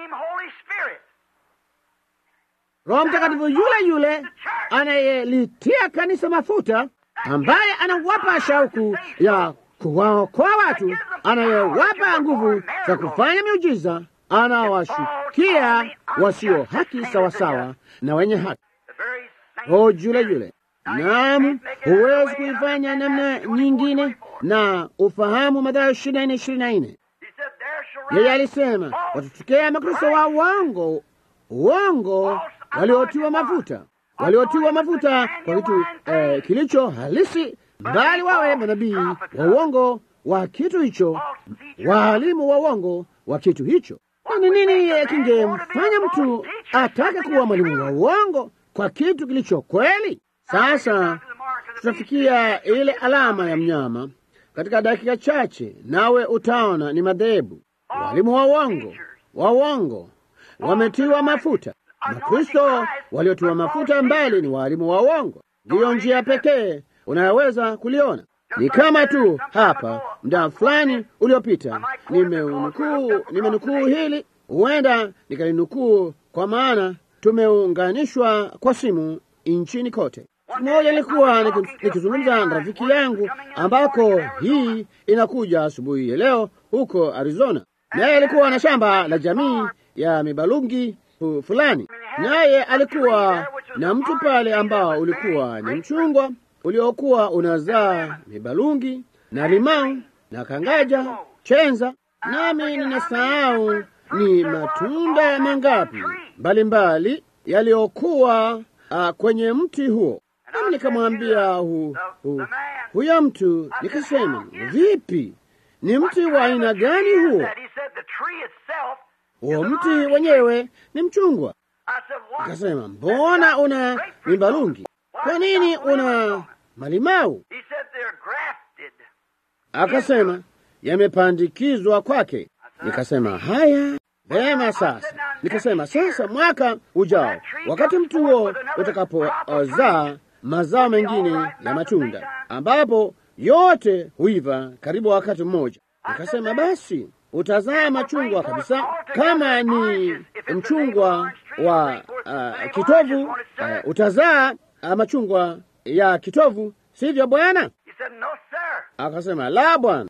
Roho Mtakatifu yule yule anayelitia kanisa mafuta, ambaye anawapa shauku ya kuwaokoa watu, anayewapa nguvu za kufanya miujiza, anawashukia wasio haki sawasawa na wenye haki. Roho yule yule Naam, huwezi kuifanya namna nyingine na ufahamu Mathayo ishirini na nne ishirini na nne. Yeye alisema watutokea makristo wa uongo, uongo waliotiwa mafuta, waliotiwa mafuta kwa kitu eh, kilicho halisi, mbali wawe manabii wa uongo wa kitu hicho, waalimu wa uongo wa kitu hicho. Ni nini kingemfanya mtu atake kuwa mwalimu wa uongo kwa kitu kilicho kweli? Sasa tutafikia ile alama ya mnyama katika dakika chache, nawe utaona ni madhehebu, walimu wa uongo wa uongo wametiwa mafuta. Makristo waliotiwa mafuta mbali ni walimu wa uongo. Ndiyo njia pekee unayoweza kuliona. Ni kama tu hapa muda fulani uliopita nimenukuu nimenukuu hili, huenda nikalinukuu kwa maana tumeunganishwa kwa simu nchini kote. Siku moja nilikuwa nikizungumza na rafiki yangu ambako hii inakuja asubuhi ya leo huko Arizona, naye alikuwa na shamba la jamii ya mibalungi fulani, naye alikuwa na mtu pale ambao ulikuwa ni mchungwa uliokuwa unazaa mibalungi na limau na kangaja chenza, nami ninasahau ni matunda mangapi mbalimbali yaliyokuwa uh, kwenye mti huo. Nami nikamwambia hu, hu, huyo mtu, nikasema vipi, ni mti wa aina gani huo? Huo mti wenyewe ni mchungwa. Akasema, mbona una mibalungi? Kwa nini una malimau? Akasema, yamepandikizwa kwake. Nikasema haya vema. Sasa nikasema sasa, mwaka ujao, wakati mti huo utakapozaa mazao mengine ya matunda, ambapo yote huiva karibu wakati mmoja, nikasema basi utazaa machungwa kabisa, kama ni mchungwa wa uh, kitovu uh, utazaa uh, machungwa ya kitovu, sivyo bwana? Akasema la bwana,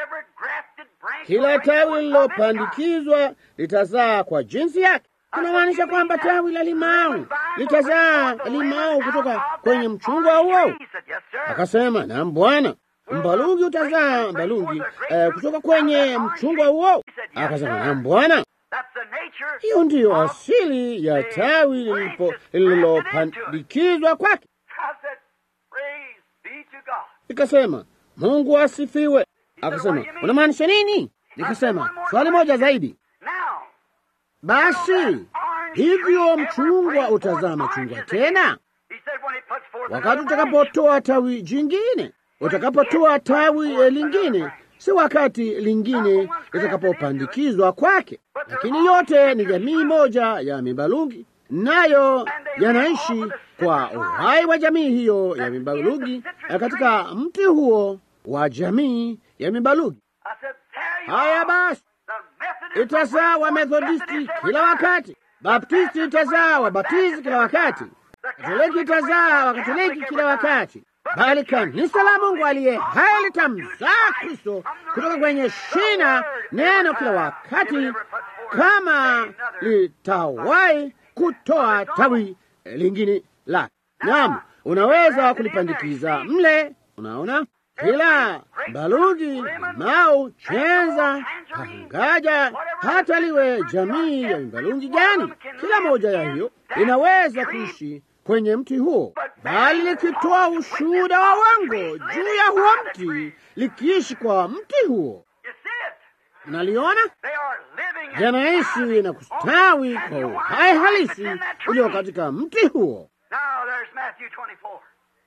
kila tawi lilopandikizwa litazaa kwa jinsi yake. Kunamaanisha kwamba tawi la limau litazaa limau kutoka kwenye mchungwa huo. Akasema naam bwana, mbalungi utazaa mbalungi eh, kutoka kwenye mchungwa huo. Akasema naam bwana, hiyo ndiyo asili ya tawi lililopandikizwa kwake. Ikasema Mungu asifiwe. Akasema unamaanisha nini? Nikasema swali moja zaidi. Basi hivyo mchungwa utazaa machungwa tena wakati utakapotoa tawi jingine, utakapotoa tawi lingine, si wakati lingine litakapopandikizwa kwake. Lakini yote ni jamii moja ya mibalungi, nayo yanaishi kwa uhai wa jamii hiyo ya mibalungi katika mti huo wa jamii ya mibalungi. Haya basi, itazaa wa Methodisti kila wakati, Baptisti itazaa wa Baptisti kila wakati, Katoliki itazaa wa Katoliki kila wakati, bali kanisa la Mungu aliye hai litamzaa Kristo kutoka kwenye shina neno kila wakati, kama litawahi kutoa tawi lingine lake. Naam, unaweza kulipandikiza mle. Unaona, kila balungi, mau, chenza, pangaja, hata liwe jamii ya balungi gani, kila moja ya hiyo inaweza kuishi kwenye mti huo, bali likitoa ushuhuda wa uongo juu ya huo mti, likiishi kwa mti huo. You see it? Unaliona, They are living and yanaishi na kustawi kwa uhai halisi ulio katika mti huo. Now there's Matthew 24.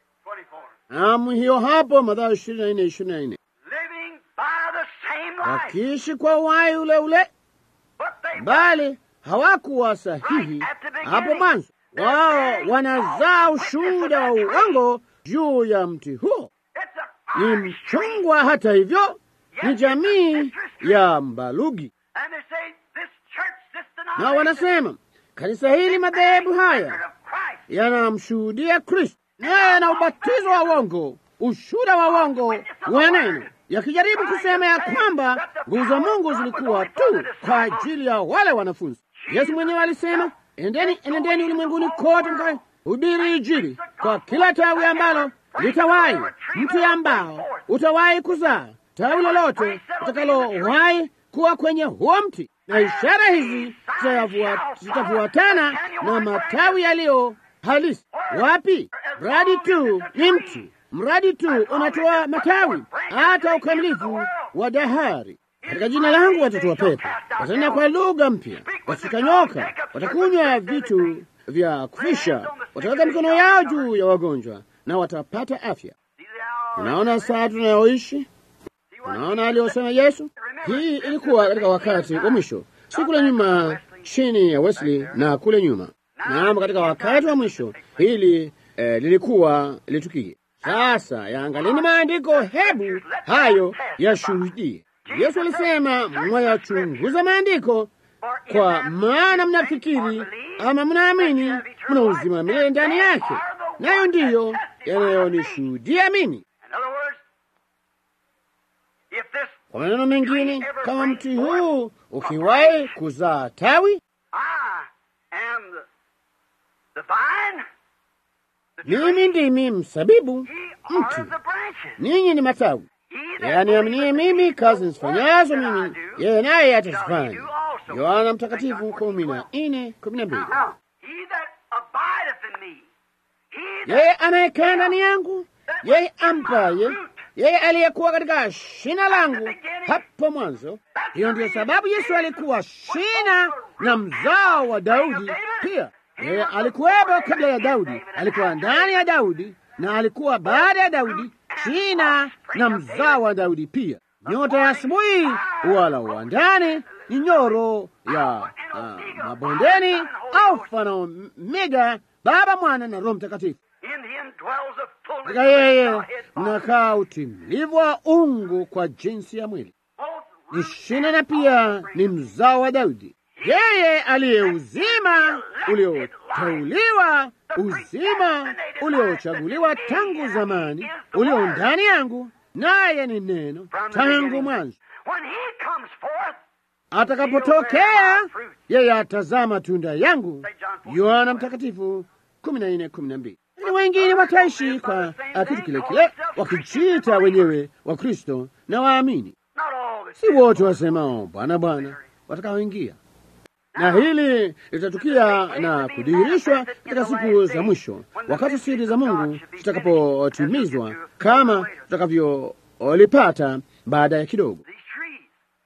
24. Naam, hiyo hapo Mathayo ishirini na nne ishirini na nne Living by the same life. wakiishi kwa uhai ule ule, But they bali hawakuwa sahihi hapo mwanzo. Wao wanazaa ushuhuda wa uongo juu ya mti huo. it's a Ni mchungwa, hata hivyo, ni jamii ya mbalugi, And they say this church, this na denomination, wanasema kanisa hili, madhehebu haya record of Christ. yanamshuhudia Kristo, naye na ubatizo wa uongo, ushuhuda wa uongo wa neno, yakijaribu kusema ya kwamba nguvu za Mungu zilikuwa tu kwa ajili ya wale wanafunzi. Yesu mwenyewe alisema, endeni, enendeni ulimwenguni kote mkahubiri Injili kwa kila tawi ambalo litawahi, mti ambao utawahi kuzaa tawi lolote utakalowahi kuwa kwenye huo mti, na ishara hizi zitavua- zitafuatana na matawi yaliyo halisi. Wapi? Mradi tu ni mti, mradi tu unatoa matawi, hata ukamilifu wa dahari. Katika jina langu watatoa pepo, watanena kwa lugha mpya, watashika nyoka, watakunywa vitu vya kufisha, wataweka mikono yao juu ya wagonjwa na watapata afya. See the hour. Unaona saa tunayoishi, unaona aliyosema Yesu. Hii ilikuwa katika wakati wa mwisho, si kule nyuma chini ya Wesley na kule nyuma. Naam, katika wakati wa mwisho hili eh, lilikuwa litukie. Sasa yaangalini maandiko, hebu hayo yashuhudie. Yesu alisema mwayachunguza maandiko For in kwa them maana mnafikiri ama mnaamini mna uzima wa milele ndani yake, nayo ndiyo yanayonishuhudia mimi. In other words, if this Kwa maneno mengine, kama mti huu ukiwahi kuzaa tawi, I am the, the vine, the tree, mimi ndimi msabibu, ye mti, are the branches. ninyi ni matawi. He that Yaani aminiye mimi, kazi nizifanyazo that I mimi, do, yeye naye shall he atazifanya. do also. Yohana Mtakatifu kumi na nne kumi na mbili. Now, he that abideth in me, he that Yeye anayekaa ndani yangu, yeye ampaye, yeye aliyekuwa katika shina langu hapo mwanzo. Hiyo ndiyo sababu Yesu alikuwa shina na mzao wa Daudi pia. Yeye alikuwepo kabla ya Daudi, alikuwa ndani ya Daudi na alikuwa baada ya Daudi, shina na mzao wa Daudi pia. Nyota ya asubuhi wala wa ndani ni nyoro ya ah, mabondeni, Alfa na Omega, Baba, Mwana na Roho Mtakatifu. in him dwells the fullness Katika of the yeye Godhead bodily. mnakaa utimilivu wa ungu kwa jinsi ya mwili. Both Ni shina na pia ni mzao wa Daudi, yeye aliye uzima ulioteuliwa, uzima uliochaguliwa tangu zamani, ulio ndani yangu, naye ni neno tangu mwanzo. when he comes forth, Atakapotokea yeye atazaa matunda yangu. Yohana Mtakatifu kumi na nne kumi na mbili. Lakini wengine wataishi kwa ah, kitu kile kile, wakijiita wenyewe wa Kristo na waamini. not all the Si wote wasemao Bwana Bwana watakaoingia, na hili litatukia na kudhihirishwa katika siku za mwisho, wakati siri za Mungu zitakapotimizwa kama tutakavyolipata baada ya kidogo. these trees.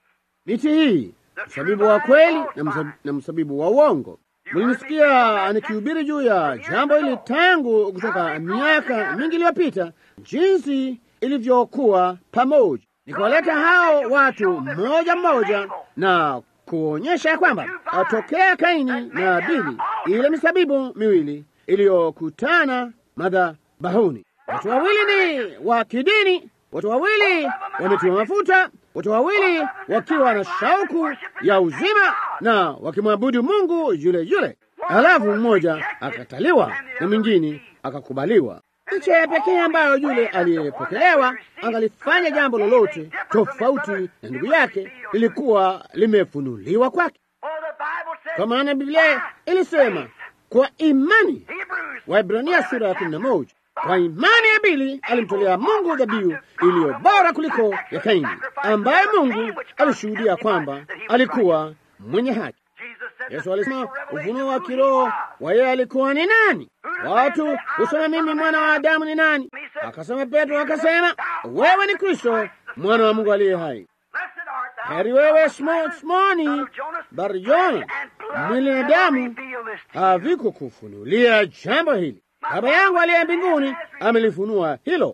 Miti hii msabibu wa kweli na, msab, na msabibu wa uongo. Mlinisikia nikihubiri juu ya jambo hili tangu kutoka miaka mingi iliyopita, jinsi ilivyokuwa pamoja, nikiwaleta hao watu mmoja mmoja na kuonyesha ya kwamba atokea Kaini na Abili, ile misabibu miwili iliyokutana madhabahuni. Watu wawili ni wa kidini, watu wawili wametiwa mafuta, watu wawili wakiwa na shauku ya uzima na wakimwabudu Mungu yule yule, halafu mmoja akataliwa na mwingine akakubaliwa. Licha ya pekee ambayo yule aliyepokelewa angalifanya jambo lolote tofauti na ndugu yake, lilikuwa limefunuliwa kwake, Oh, the Bible says, kwa maana Biblia ilisema kwa imani Hebrews, Waibrania sura ya kumi na moja kwa imani Abili alimtolea Mungu dhabihu iliyo bora kuliko ya Kaini, ambaye Mungu alishuhudia kwamba alikuwa mwenye haki. Jesus said, Yesu the alisema spiritual revelation ufunuo wa of who he kiroho was. wa yeye alikuwa ni nani, Who Watu husema mimi mwana wa Adamu ni nani? Akasema Petro, akasema wewe ni Kristo mwana wa Mungu aliye hai. Heri wewe Simoni Barjona, mwili na damu havikukufunulia jambo hili, Baba yangu aliye mbinguni amelifunua hilo.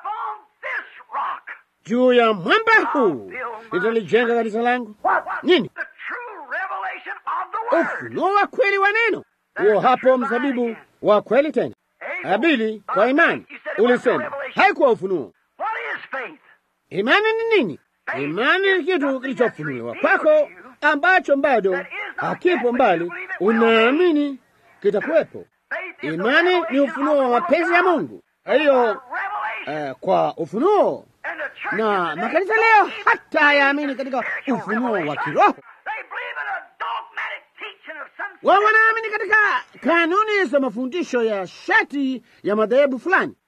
Juu ya mwamba huu nitalijenga kanisa langu. Nini? Ufunuo wa kweli wa neno huo, hapo mzabibu wa kweli. Tena Abili, kwa imani ulisema haikuwa ufunuo. Imani ni nini? Imani ni kitu kilichofunuliwa kwako ambacho bado hakipo mbali, unaamini kitakuwepo. Imani ni ufunuo wa mapenzi ya Mungu. Hiyo uh, kwa ufunuo na makanisa leo hata hayaamini katika ufunuo wa kiroho. Wao wanaamini katika kanuni za mafundisho ya shati ya madhehebu fulani.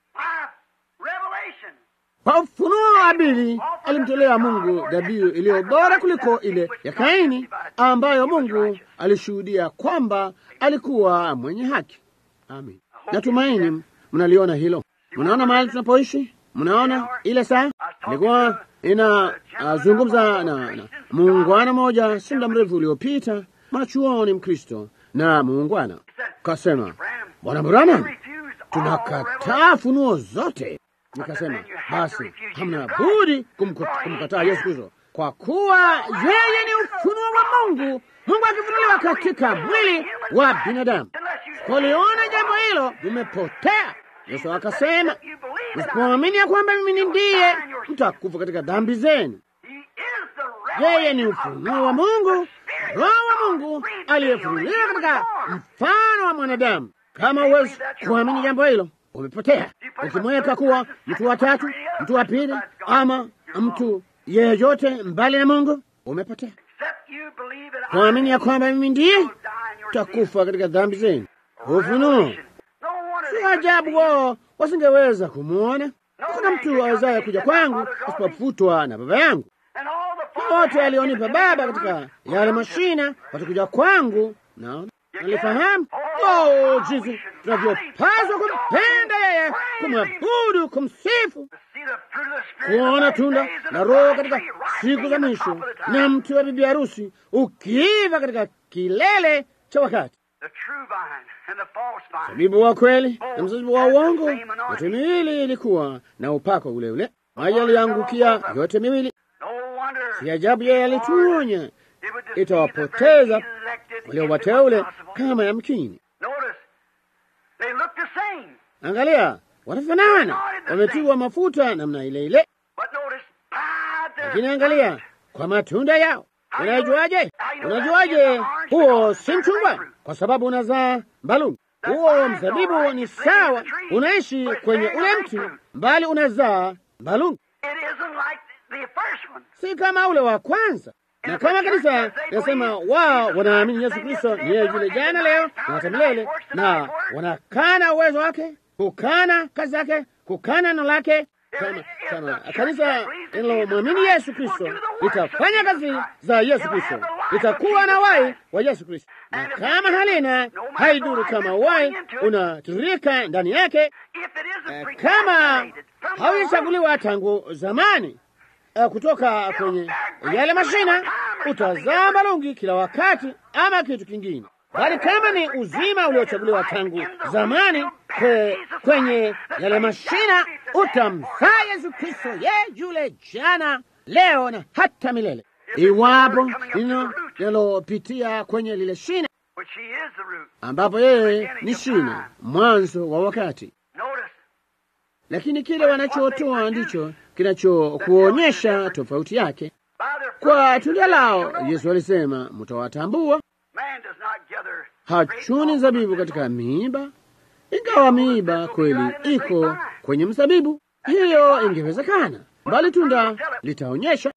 Kwa ufunuo wa Abili alimtolea Mungu dhabihu iliyo bora kuliko ile ya Kaini, ambayo Mungu alishuhudia kwamba alikuwa mwenye haki. Amin. Natumaini mnaliona hilo. Mnaona mahali tunapoishi, mnaona ile saa. Nilikuwa inazungumza na, na muungwana mmoja si muda mrefu uliopita, mwanachuoni Mkristo na muungwana kasema, Bwana Branham, tunakataa funuo zote. Nikasema basi hamna budi kumkataa Yesu Kristo kwa kuwa yeye ni ufunuo wa Mungu, Mungu akifunuliwa katika mwili wa binadamu. Poliona jambo hilo, limepotea. Yesu akasema, msipoamini ya kwamba mimi ni ndiye, mtakufa katika dhambi zenu. Yeye ni ufunuo wa Mungu, Roho wa Mungu aliyefunuliwa katika mfano wa mwanadamu. Kama huwezi kuamini jambo hilo, umepotea. Ukimweka kuwa mtu wa tatu, mtu wa pili, ama mtu yeyote mbali na Mungu, umepotea. Kuamini ya kwamba mimi ndiye, utakufa katika dhambi zenu. Ufunuo si ajabu wao wasingeweza kumwona. Hakuna mtu awezaye kuja kwangu asipofutwa na Baba yangu. Wote alionipa Baba katika yale mashina watakuja kwangu. Naona nalifahamu oh, jinsi tunavyopaswa kumpenda yeye, kumwabudu, kumsifu, kuona tunda la Roho katika siku za mwisho, na mti wa bibi harusi ukiiva katika kilele cha wakati Mzabibu wa kweli na mzabibu wa uongo, yote miwili ilikuwa na upako ule ule. Maji aliangukia yote miwili. Si ajabu yeye alituonya itawapoteza wale wateule kama yamkini. Angalia, wanafanana, wametiwa mafuta namna ile ile, lakini angalia kwa matunda yao. Unajuaje? Unajuaje huo si mchungwa? Kwa sababu unazaa mbalungu. Huo mzabibu ni sawa, unaishi kwenye ule mti, mbali unazaa mbalungu, si kama ule wa kwanza. Na kama kanisa nasema wao wanaamini Yesu Kristo ni yeye yule jana, leo na hata milele, na wanakana uwezo wake, kukana kazi zake, kukana neno lake kama, kama kanisa linalomwamini Yesu Kristo litafanya kazi za Yesu Kristo, litakuwa na wai wa Yesu Kristo, na kama halina, haiduru kama wai unatiririka ndani yake. Uh, kama haujachaguliwa tangu zamani uh, kutoka kwenye yale mashina, utazaa malungi kila wakati ama kitu kingine bali kama ni uzima uliochaguliwa tangu zamani kwe, kwenye yale mashina utamzaa Yesu Kristo, ye yule jana, leo na hata milele, iwapo lino linalopitia kwenye lile shina, ambapo yeye ni shina, mwanzo wa wakati. Lakini kile wanachotoa ndicho kinachokuonyesha tofauti yake. Kwa tunda lao, Yesu alisema mtawatambua. Hachuni zabibu katika miiba, ingawa miiba kweli iko kwenye mzabibu. Hiyo ingewezekana, bali tunda litaonyesha.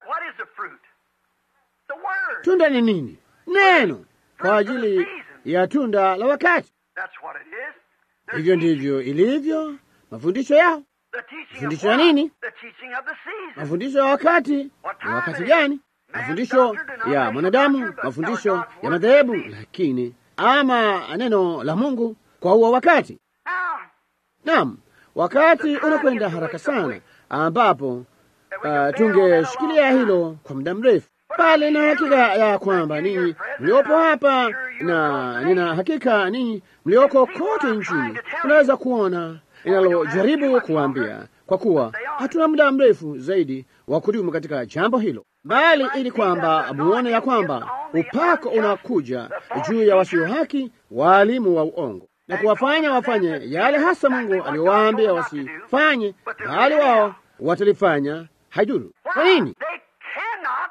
Tunda ni nini? Neno, kwa ajili ya tunda la wakati. Hivyo ndivyo ilivyo mafundisho yao. Mafundisho ya nini? Mafundisho ya wakati. Ni wakati gani? Mafundisho ya mwanadamu, mafundisho ya madhehebu, lakini ama neno la Mungu kwa huo wakati. Naam, wakati unakwenda haraka sana, ambapo uh, tungeshikilia hilo kwa muda mrefu, bali na hakika ya kwamba ninyi mliopo hapa na nina hakika ninyi mlioko kote nchini unaweza kuona inalojaribu kuwaambia, kwa kuwa hatuna muda mrefu zaidi wa kudumu katika jambo hilo, bali ili kwamba muone ya kwamba upako unakuja juu ya wasio haki, waalimu wa uongo na kuwafanya wafanye yale hasa Mungu aliyowaambia wasifanye, bali wao watalifanya. Haiduru. Kwa nini? They cannot.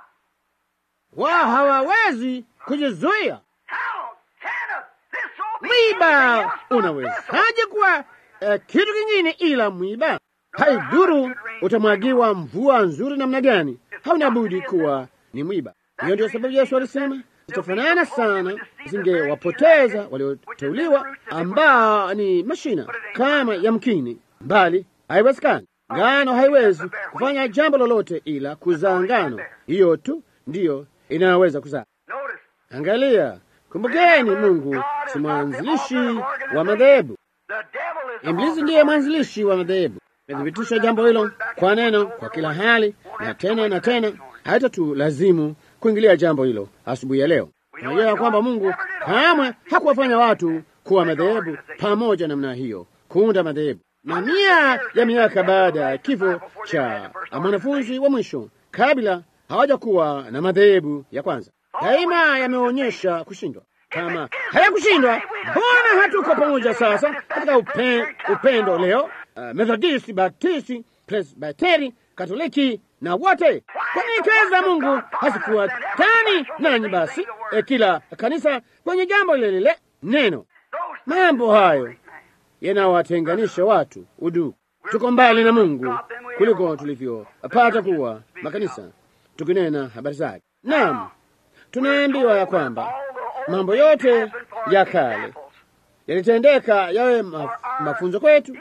Wao hawawezi kujizuia. How can this all be Mwiba anything else but unawezaje kuwa eh, kitu kingine ila mwiba? Haiduru utamwagiwa mvua nzuri namna gani, hauna budi kuwa ni mwiba. Hiyo ndio sababu Yesu alisema zitafanana sana, zingewapoteza walioteuliwa ambao ni mashina kama yamkini, mbali haiwezekani. Ngano haiwezi kufanya jambo lolote ila kuzaa ngano, hiyo tu ndiyo inaweza kuzaa. Notice, Angalia, kumbukeni, Mungu si mwanzilishi wa madhehebu. the devil is the Ibilisi author ndiye of mwanzilishi wa madhehebu. Imethibitisha jambo hilo kwa neno, kwa kila hali na tena na tena. Haitatulazimu kuingilia jambo hilo asubuhi ya leo. Tunajua ya kwamba Mungu kamwe hakuwafanya watu kuwa madhehebu pamoja namna hiyo, kuunda madhehebu. Na mia ya miaka baada ya kifo cha mwanafunzi wa mwisho, kabla hawajakuwa na madhehebu ya kwanza, daima yameonyesha kushindwa. Kama hayakushindwa, mbona hatuko pamoja sasa katika upe, upendo leo? Uh, Methodisti, Baptisti, Presbiteri, Katoliki na wote. Kwa nini kazi za Mungu hazikuwatani nanyi? Basi eh, kila kanisa kwenye jambo lile lile neno. Mambo hayo yanawatenganisha watu udugu. Tuko mbali na Mungu kuliko tulivyopata kuwa makanisa tukinena habari zake. Naam, tunaambiwa ya kwamba mambo yote ya kale yalitendeka yawe maf mafunzo kwetu,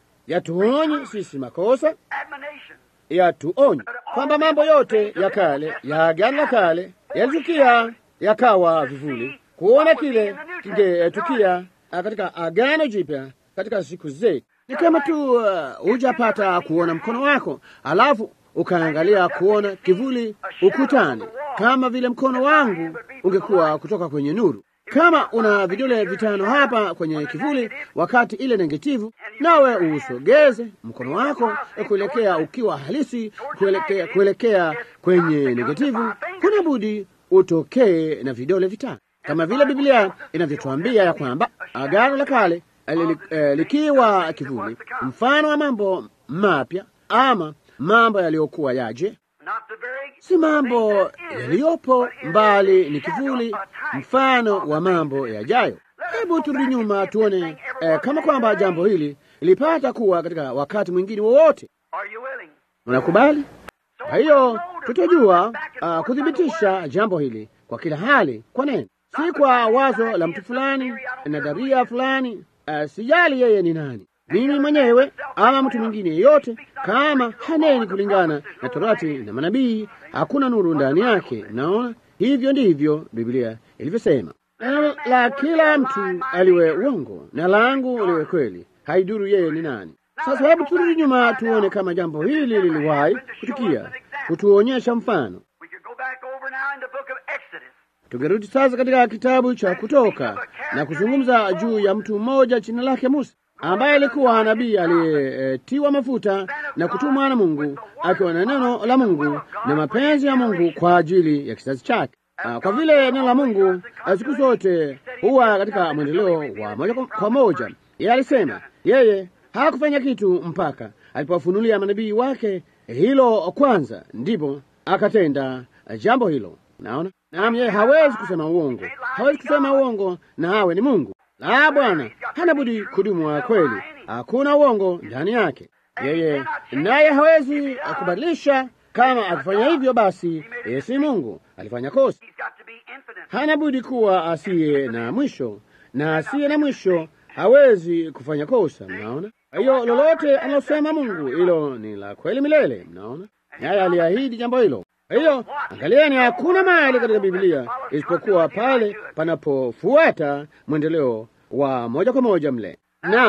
yatuonye sisi makosa, admonition. yatuonye kwamba mambo yote ya kale ya agano la kale yalitukia yakawa vivuli, kuona kile kingetukia ah, katika agano jipya katika siku zetu. Ni kama tu uh, hujapata kuona mkono wako alafu ukaangalia kuona kivuli ukutani, kama vile mkono wangu ungekuwa kutoka kwenye nuru. Kama una vidole vitano hapa kwenye kivuli, wakati ile negativu, nawe usogeze mkono wako kuelekea ukiwa halisi, kuelekea, kuelekea kwenye negativu, kuna budi utokee na vidole vitano, kama vile Biblia inavyotuambia ya kwamba agano la kale li- eh, likiwa kivuli, mfano wa mambo mapya ama mambo yaliyokuwa yaje Not the very si mambo thing that is, yaliyopo but is mbali, the ni shadow, kivuli, a type mfano of the wa things mambo that is. yajayo. Hebu turudi nyuma tuone eh, kama kwamba jambo hili lilipata kuwa katika wakati mwingine wowote. Are you willing? Unakubali? So Kwa hiyo we'll know to tutajua prove it back and uh, forth by the kuthibitisha word. jambo hili kwa kila hali, kwa neno, si kwa wazo la mtu fulani na dharia fulani. Uh, sijali yeye ni nani, mimi mwenyewe ama mtu mwingine yeyote, kama haneni kulingana na Torati na manabii, hakuna nuru ndani yake. Naona hivyo ndivyo Biblia ilivyosema. Neno la kila mtu aliwe uongo na langu liwe kweli, haiduru yeye ni nani. Sasa hebu turudi nyuma tuone kama jambo hili liliwahi kutukia, kutuonyesha mfano. We could go back over now in the book of Exodus. Tungerudi sasa katika kitabu cha Kutoka na kuzungumza juu ya mtu mmoja jina lake Musa, ambaye alikuwa nabii aliyetiwa mafuta na kutumwa na Mungu, akiwa na neno la Mungu na mapenzi ya Mungu kwa ajili ya kizazi chake. Ah, Kwa vile neno la Mungu ah, siku zote huwa katika mwendeleo wa moja kwa- kwa moja, yeye alisema yeye hakufanya kitu mpaka alipowafunulia manabii wake hilo kwanza, ndipo akatenda jambo hilo. Naona naam, yeye hawezi kusema uongo, hawezi kusema uongo na awe ni Mungu. La, Bwana hana budi kudumu wa kweli, hakuna uongo ndani yake. Yeye naye hawezi kubadilisha. Kama akifanya hivyo, basi yeye si Mungu, alifanya kosa. He's got to be infinite. Hana budi kuwa asiye na mwisho, na asiye na mwisho hawezi kufanya kosa. Mnaona? Kwa hiyo lolote analosema Mungu, hilo ni la kweli milele. Mnaona? Naye aliahidi jambo hilo. Kwa hiyo angalieni, hakuna mahali katika Biblia isipokuwa pale panapofuata mwendeleo wa moja kwa moja mle. Naam,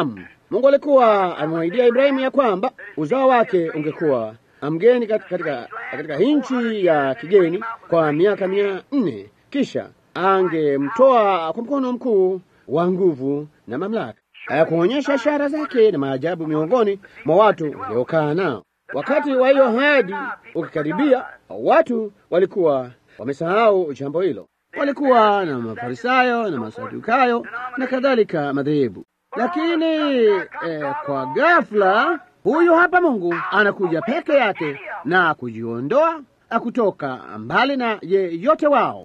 Mungu alikuwa amemwahidia Ibrahimu ya kwamba uzao wake ungekuwa mgeni katika, katika nchi ya kigeni kwa miaka mia nne, kisha angemtoa kwa mkono mkuu wa nguvu na mamlaka, kuonyesha ishara zake na maajabu miongoni mwa watu waliokaa nao. Wakati wa hiyo ahadi ukikaribia, watu walikuwa wamesahau jambo hilo. Walikuwa na Mafarisayo na Masadukayo na kadhalika madhehebu, lakini eh, kwa ghafla huyu hapa Mungu anakuja peke yake na kujiondoa kutoka mbali na yeyote wao.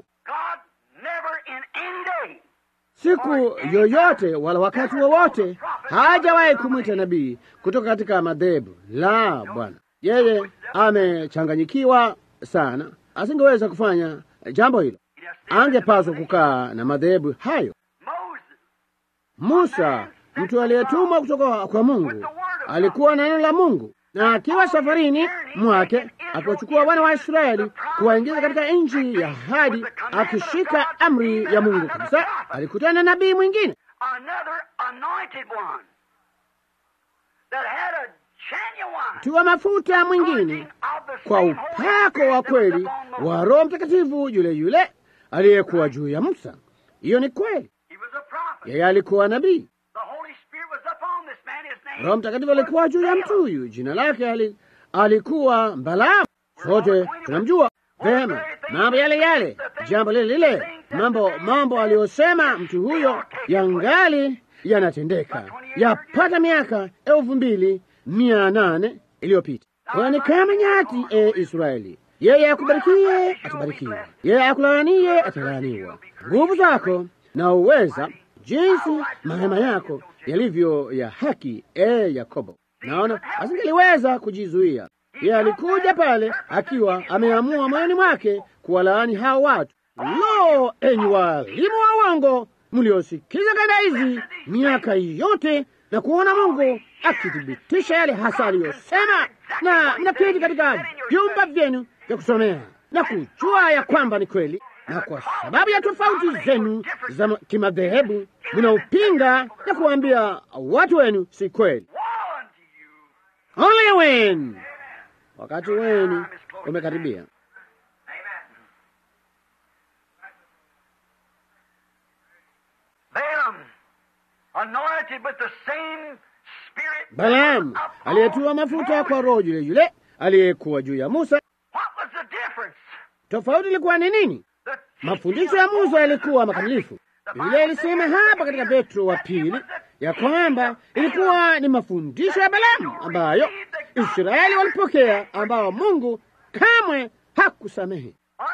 Siku yoyote wala wakati wowote hajawahi kumwita nabii kutoka katika madhehebu la Bwana. Yeye amechanganyikiwa sana, asingeweza kufanya jambo hilo. Angepaswa kukaa na madhehebu hayo. Musa, mtu aliyetumwa kutoka kwa Mungu, alikuwa na neno la Mungu, na akiwa safarini mwake akiwachukua wana wa Israeli kuwaingiza katika nchi ya ahadi, akishika amri ya Mungu kabisa, alikutana na nabii mwingine tiwa mafuta mwingine kwa upako wa kweli wa Roho Mtakatifu yule yule aliyekuwa juu ya Musa. Hiyo ni kweli, yeye alikuwa nabii. Roho Mtakatifu alikuwa juu ya mtu huyu, jina lake ali, alikuwa Balaamu. Sote tunamjua vema, mambo yale yale, jambo lile lile, mambo mambo aliyosema mtu huyo yangali yanatendeka, yapata miaka elfu mbili mia nane iliyopita. Kwani kama nyati, e Israeli, yeye akubarikie atabarikiwa, yeye akulaanie atalaaniwa. Nguvu zako na uweza jinsi mahema yako yalivyo ya haki, e Yakobo. Naona asingeliweza kujizuia. Yeye alikuja pale akiwa ameamua moyoni mwake kuwalaani hao watu. Lo, enyi walimu wa uongo mliosikiza kanda hizi miaka yote na kuona Mungu akithibitisha yale hasa aliyosema, na mnaketi katika vyumba vyenu vya kusomea na kujua ya kwamba ni kweli, na kwa sababu ya tofauti zenu za kimadhehebu mnaupinga na kuwaambia watu wenu si kweli. Ole wenu! Wakati wenu umekaribia. Balaamu aliyetiwa mafuta kwa Roho yule yule aliyekuwa juu ya Musa. Tofauti ilikuwa ni nini? Mafundisho ya Musa yalikuwa makamilifu. Biblia ilisema hapa katika Petro wa pili ya kwamba ilikuwa ni mafundisho ya Balaamu ambayo Israeli walipokea, ambao Mungu kamwe hakusamehe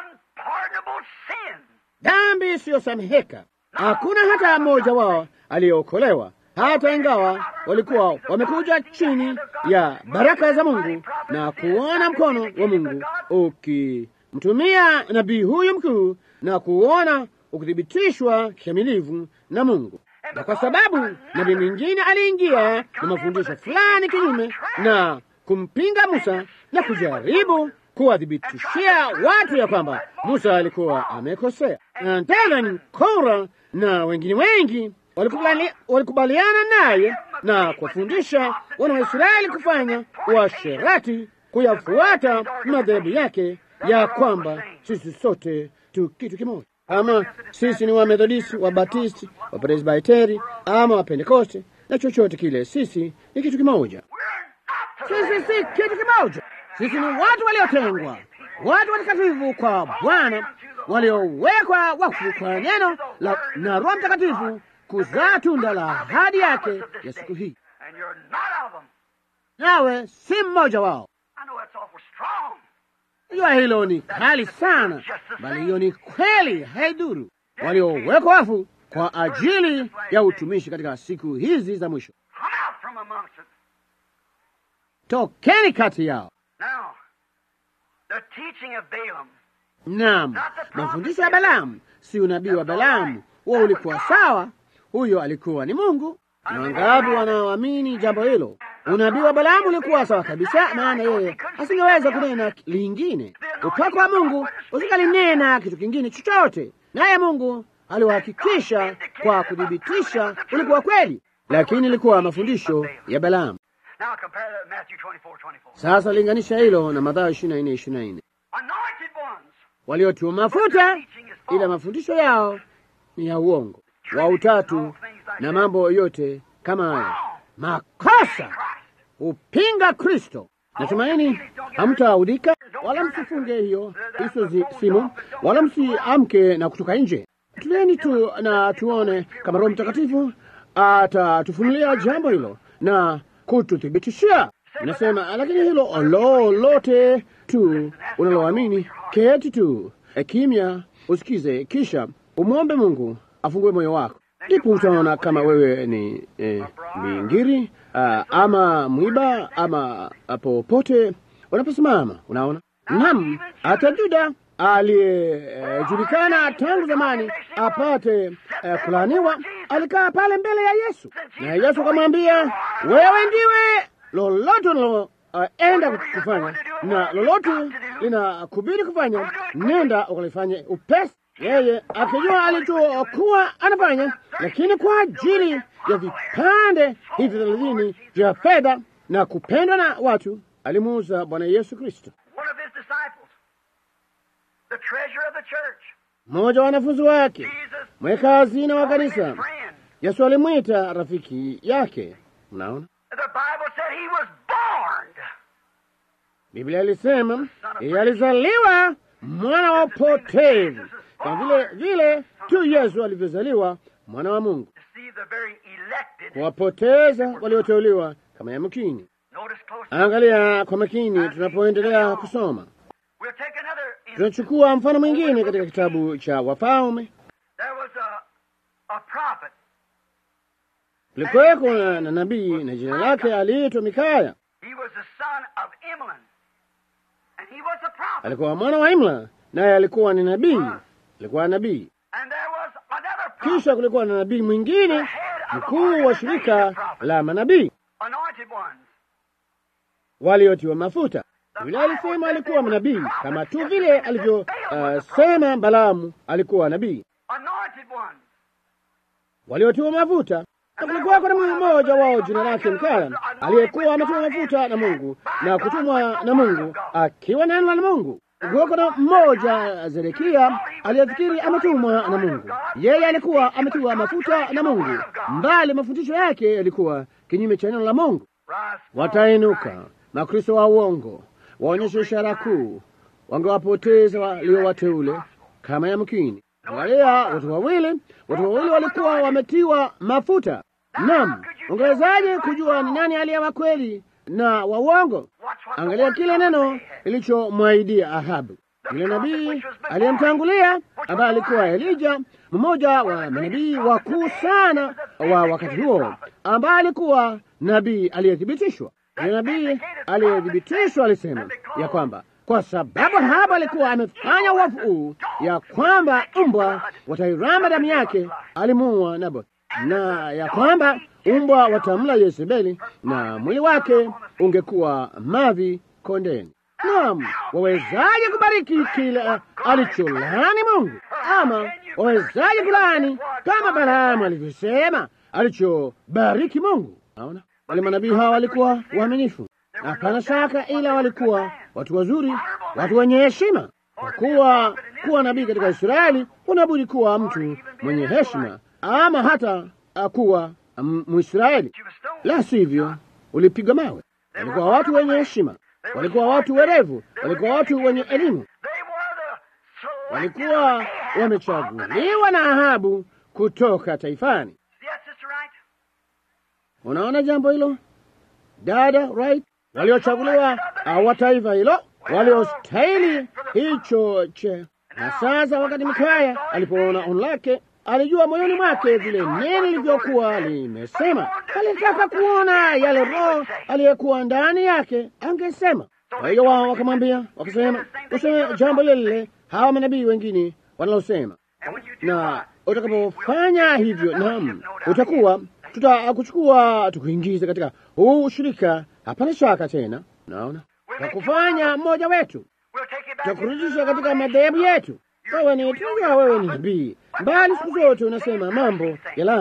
dhambi isiyosameheka. Hakuna hata mmoja wao aliyeokolewa, hata ingawa walikuwa wamekuja chini ya baraka za Mungu na kuona mkono wa Mungu ukimtumia nabii huyu mkuu na kuona ukithibitishwa kikamilifu na Mungu. Na kwa sababu nabii mwingine aliingia na mafundisho fulani kinyume na kumpinga Musa na kujaribu kuwathibitishia watu ya kwamba Musa alikuwa amekosea, na tena ni Kora na wengine wengi walikubali, walikubaliana naye na kuwafundisha wana wa Israeli kufanya uasherati, kuyafuata madhehebu yake ya kwamba sisi sote tu kitu kimoja, ama sisi ni Wamethodisti, Wabatisti, Wapresbiteri ama Wapentekoste na chochote kile, sisi ni kitu kimoja. Sisi si kitu kimoja. Sisi ni watu waliotengwa, watu watakatifu kwa Bwana, waliowekwa wakfu kwa neno la na Roho Mtakatifu kuzaa tunda la ahadi yake ya siku hii. Nawe si mmoja wao. Jua hilo ni kali sana, bali hiyo ni kweli, haiduru. Waliowekwa wafu kwa ajili ya utumishi katika siku hizi za mwisho. Tokeni kati yao. Naam, mafundisho ya Balaamu si unabii wa Balaamu, huo ulikuwa sawa. Huyo alikuwa ni Mungu. Na wangapi wanaoamini jambo hilo? Unabii wa Balaamu ulikuwa sawa kabisa, maana yeye asingeweza kunena lingine. Upako wa Mungu usikalinena kitu kingine chochote, naye Mungu aliwahakikisha kwa kuthibitisha ulikuwa kweli. lakini ilikuwa mafundisho ya Balaamu. Now compare that with Matthew 24, 24. Sasa linganisha hilo na Mathayo 24 24, Anointed ones. waliotiwa mafuta, ila mafundisho yao ni ya uongo wa utatu na mambo yote kama haya, makosa upinga Kristo. Natumaini hamtaudhika wala msifunge hiyo hizo zi- simu wala msiamke na kutoka nje. Tulieni tu na tuone kama Roho Mtakatifu atatufunulia jambo hilo na kututhibitishia. Nasema lakini hilo lolote tu unaloamini, keti tu e, kimya, usikize, kisha umwombe Mungu afungue moyo wako, ndipo utaona kama wewe ni eh, mingiri ah, ama mwiba ama ah, popote unaposimama. Unaona, naam, hata Juda aliyejulikana tangu zamani apate eh, kulaaniwa alikaa pale mbele ya Yesu, na Yesu akamwambia, wewe ndiwe lolote unaloenda kufanya na lolote linakubidi kufanya, nenda ukalifanye upesi. Yeye akijua alichokuwa anafanya, lakini kwa ajili ya vipande hivi thelathini vya fedha na kupendwa na watu, alimuuza Bwana Yesu Kristo. One of his disciples, the treasure of the church, Mmoja wa wanafunzi wake, Jesus, mweka hazina wa called him kanisa, his friend. Yesu alimwita rafiki yake. Mnaona, The Bible said he was born. Biblia ilisema yeye alizaliwa mwana wa upotevu, kama vile vile tu Yesu alivyozaliwa mwana wa Mungu, To see the very elected. kuwapoteza walioteuliwa kama yamkini. Notice closely. Angalia kwa makini tunapoendelea kusoma. We'll take another instance. Tunachukua mfano mwingine katika kitabu cha Wafalme. There was a, a prophet. Kulikuweko na na nabii na jina lake aliitwa Mikaya. He was the son of Imlan. And he was a prophet. Alikuwa mwana wa Imla, naye alikuwa ni nabii, alikuwa nabii. And there was another prophet. Kisha kulikuwa na nabii mwingine mkuu wa shirika la manabii Anointed ones. waliotiwa mafuta. Biblia alisema alikuwa nabii kama tu vile alivyosema Balaamu alikuwa nabii, Anointed ones. waliotiwa mafuta. Na kulikuwa kuna mmoja wao jina lake Mikaya aliyekuwa ametiwa mafuta na Mungu na kutumwa na Mungu akiwa neno la Mungu. Kulikuwa kuna mmoja Zedekia aliyefikiri ametumwa na Mungu. Yeye alikuwa ametiwa mafuta na Mungu, mbali mafundisho yake yalikuwa kinyume cha neno la Mungu. Rise. Watainuka makristo wa uongo, waonyeshe ishara kuu, wangewapoteza waliowateule kama yamkini. Angalia, watu wawili, watu wawili walikuwa wametiwa mafuta. Naam, ungewezaje kujua ni nani aliye wa kweli na wa uongo? Watch what the Angalia word kile of God neno said. ilichomwaidia Ahabu, yule nabii aliyemtangulia ambaye alikuwa Elija, mmoja wa manabii wakuu sana wa wakati huo, ambaye alikuwa nabii aliyethibitishwa. Yule nabii aliyethibitishwa alisema ya kwamba kwa sababu Ahabu alikuwa amefanya uovu huu, ya kwamba mbwa watairamba damu yake, alimuua Naboth, na ya kwamba mbwa watamla Yezebeli na mwili wake ungekuwa mavi kondeni. Naam, wawezaje kubariki kile alicholani Mungu? Ama wawezaje kulaani kama Balaamu alivyosema alichobariki Mungu? Naona wale manabii hawa walikuwa waaminifu, hapana shaka, ila walikuwa watu wazuri, watu wenye heshima. Kwa kuwa kuwa nabii katika Israeli unabudi kuwa mtu mwenye heshima, ama hata uh, kuwa um, Mwisraeli, She was stoned. la sivyo ulipigwa mawe. Walikuwa watu wenye heshima, walikuwa watu werevu, walikuwa watu wenye elimu, They were the selected walikuwa of Ahab of the nation. wamechaguliwa na Ahabu kutoka taifani. Yes, Sister Right? Unaona jambo hilo dada, right? Waliochaguliwa uh, wa taifa hilo, waliostahili hicho che. Na sasa wakati Mikaya alipoona ono lake, alijua moyoni mwake vile neno lilivyokuwa limesema. Alitaka kuona yale Roho aliyekuwa ndani yake angesema. Kwa hiyo wao wakamwambia, wakasema, useme jambo lile lile hawa manabii wengine wanalosema And when you do na what? utakapofanya hivyo, naam, utakuwa tutakuchukua tukuingize katika huu ushirika, hapana shaka tena. Naona takufanya mmoja wetu, We'll take you back tutakurudisha into the katika madhehebu yetu. Wewe ni tunajua, wewe ni nabii, bali siku zote unasema mambo ya laana.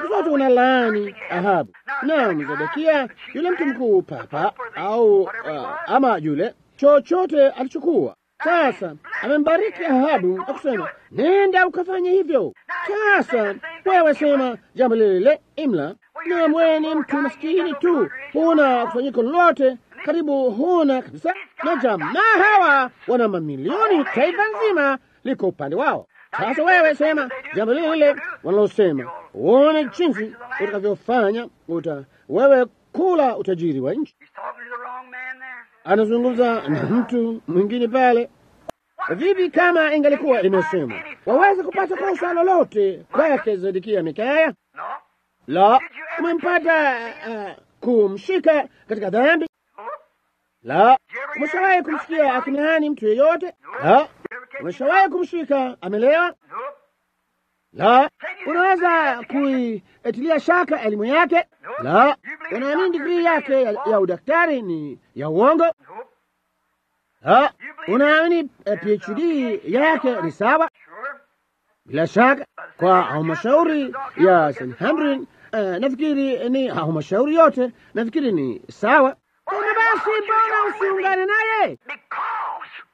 zote una laani Ahabu. Naam, Zedekia yule mtu mkuu papa au uh, ama yule chochote alichokuwa sasa amembariki Ahabu na kusema nenda ukafanye hivyo. Sasa wewe sema jambo lile lile, Imla, na wewe ni mtu maskini tu, huna kusanyiko lolote, karibu huna kabisa, na jamaa hawa wana mamilioni, taifa nzima liko upande wao. Sasa wewe sema jambo lile lile wanalosema, uone jinsi utakavyofanya. Uta wewe kula utajiri wa nchi. He's talking to the wrong man there. Anazungumza na mtu mwingine pale. Vipi kama ingalikuwa imesema waweza kupata kosa lolote kwake Zedekia Mikaya? No. La, umempata uh, kumshika katika dhambi? La, umeshawahi kumsikia akinaani mtu yeyote? La, umeshawahi kumshika amelewa? Nope. La, unaweza kuitilia shaka elimu yake? La, unaamini digrii yake ya, ya udaktari ni ya uongo? Nope. La, unaamini eh, PhD yake ni sawa? Sure. Bila shaka kwa halmashauri ya St. Hamrin uh, nafikiri ni halmashauri yote nafikiri ni sawa. Tena basi, mbona usiungane naye? Because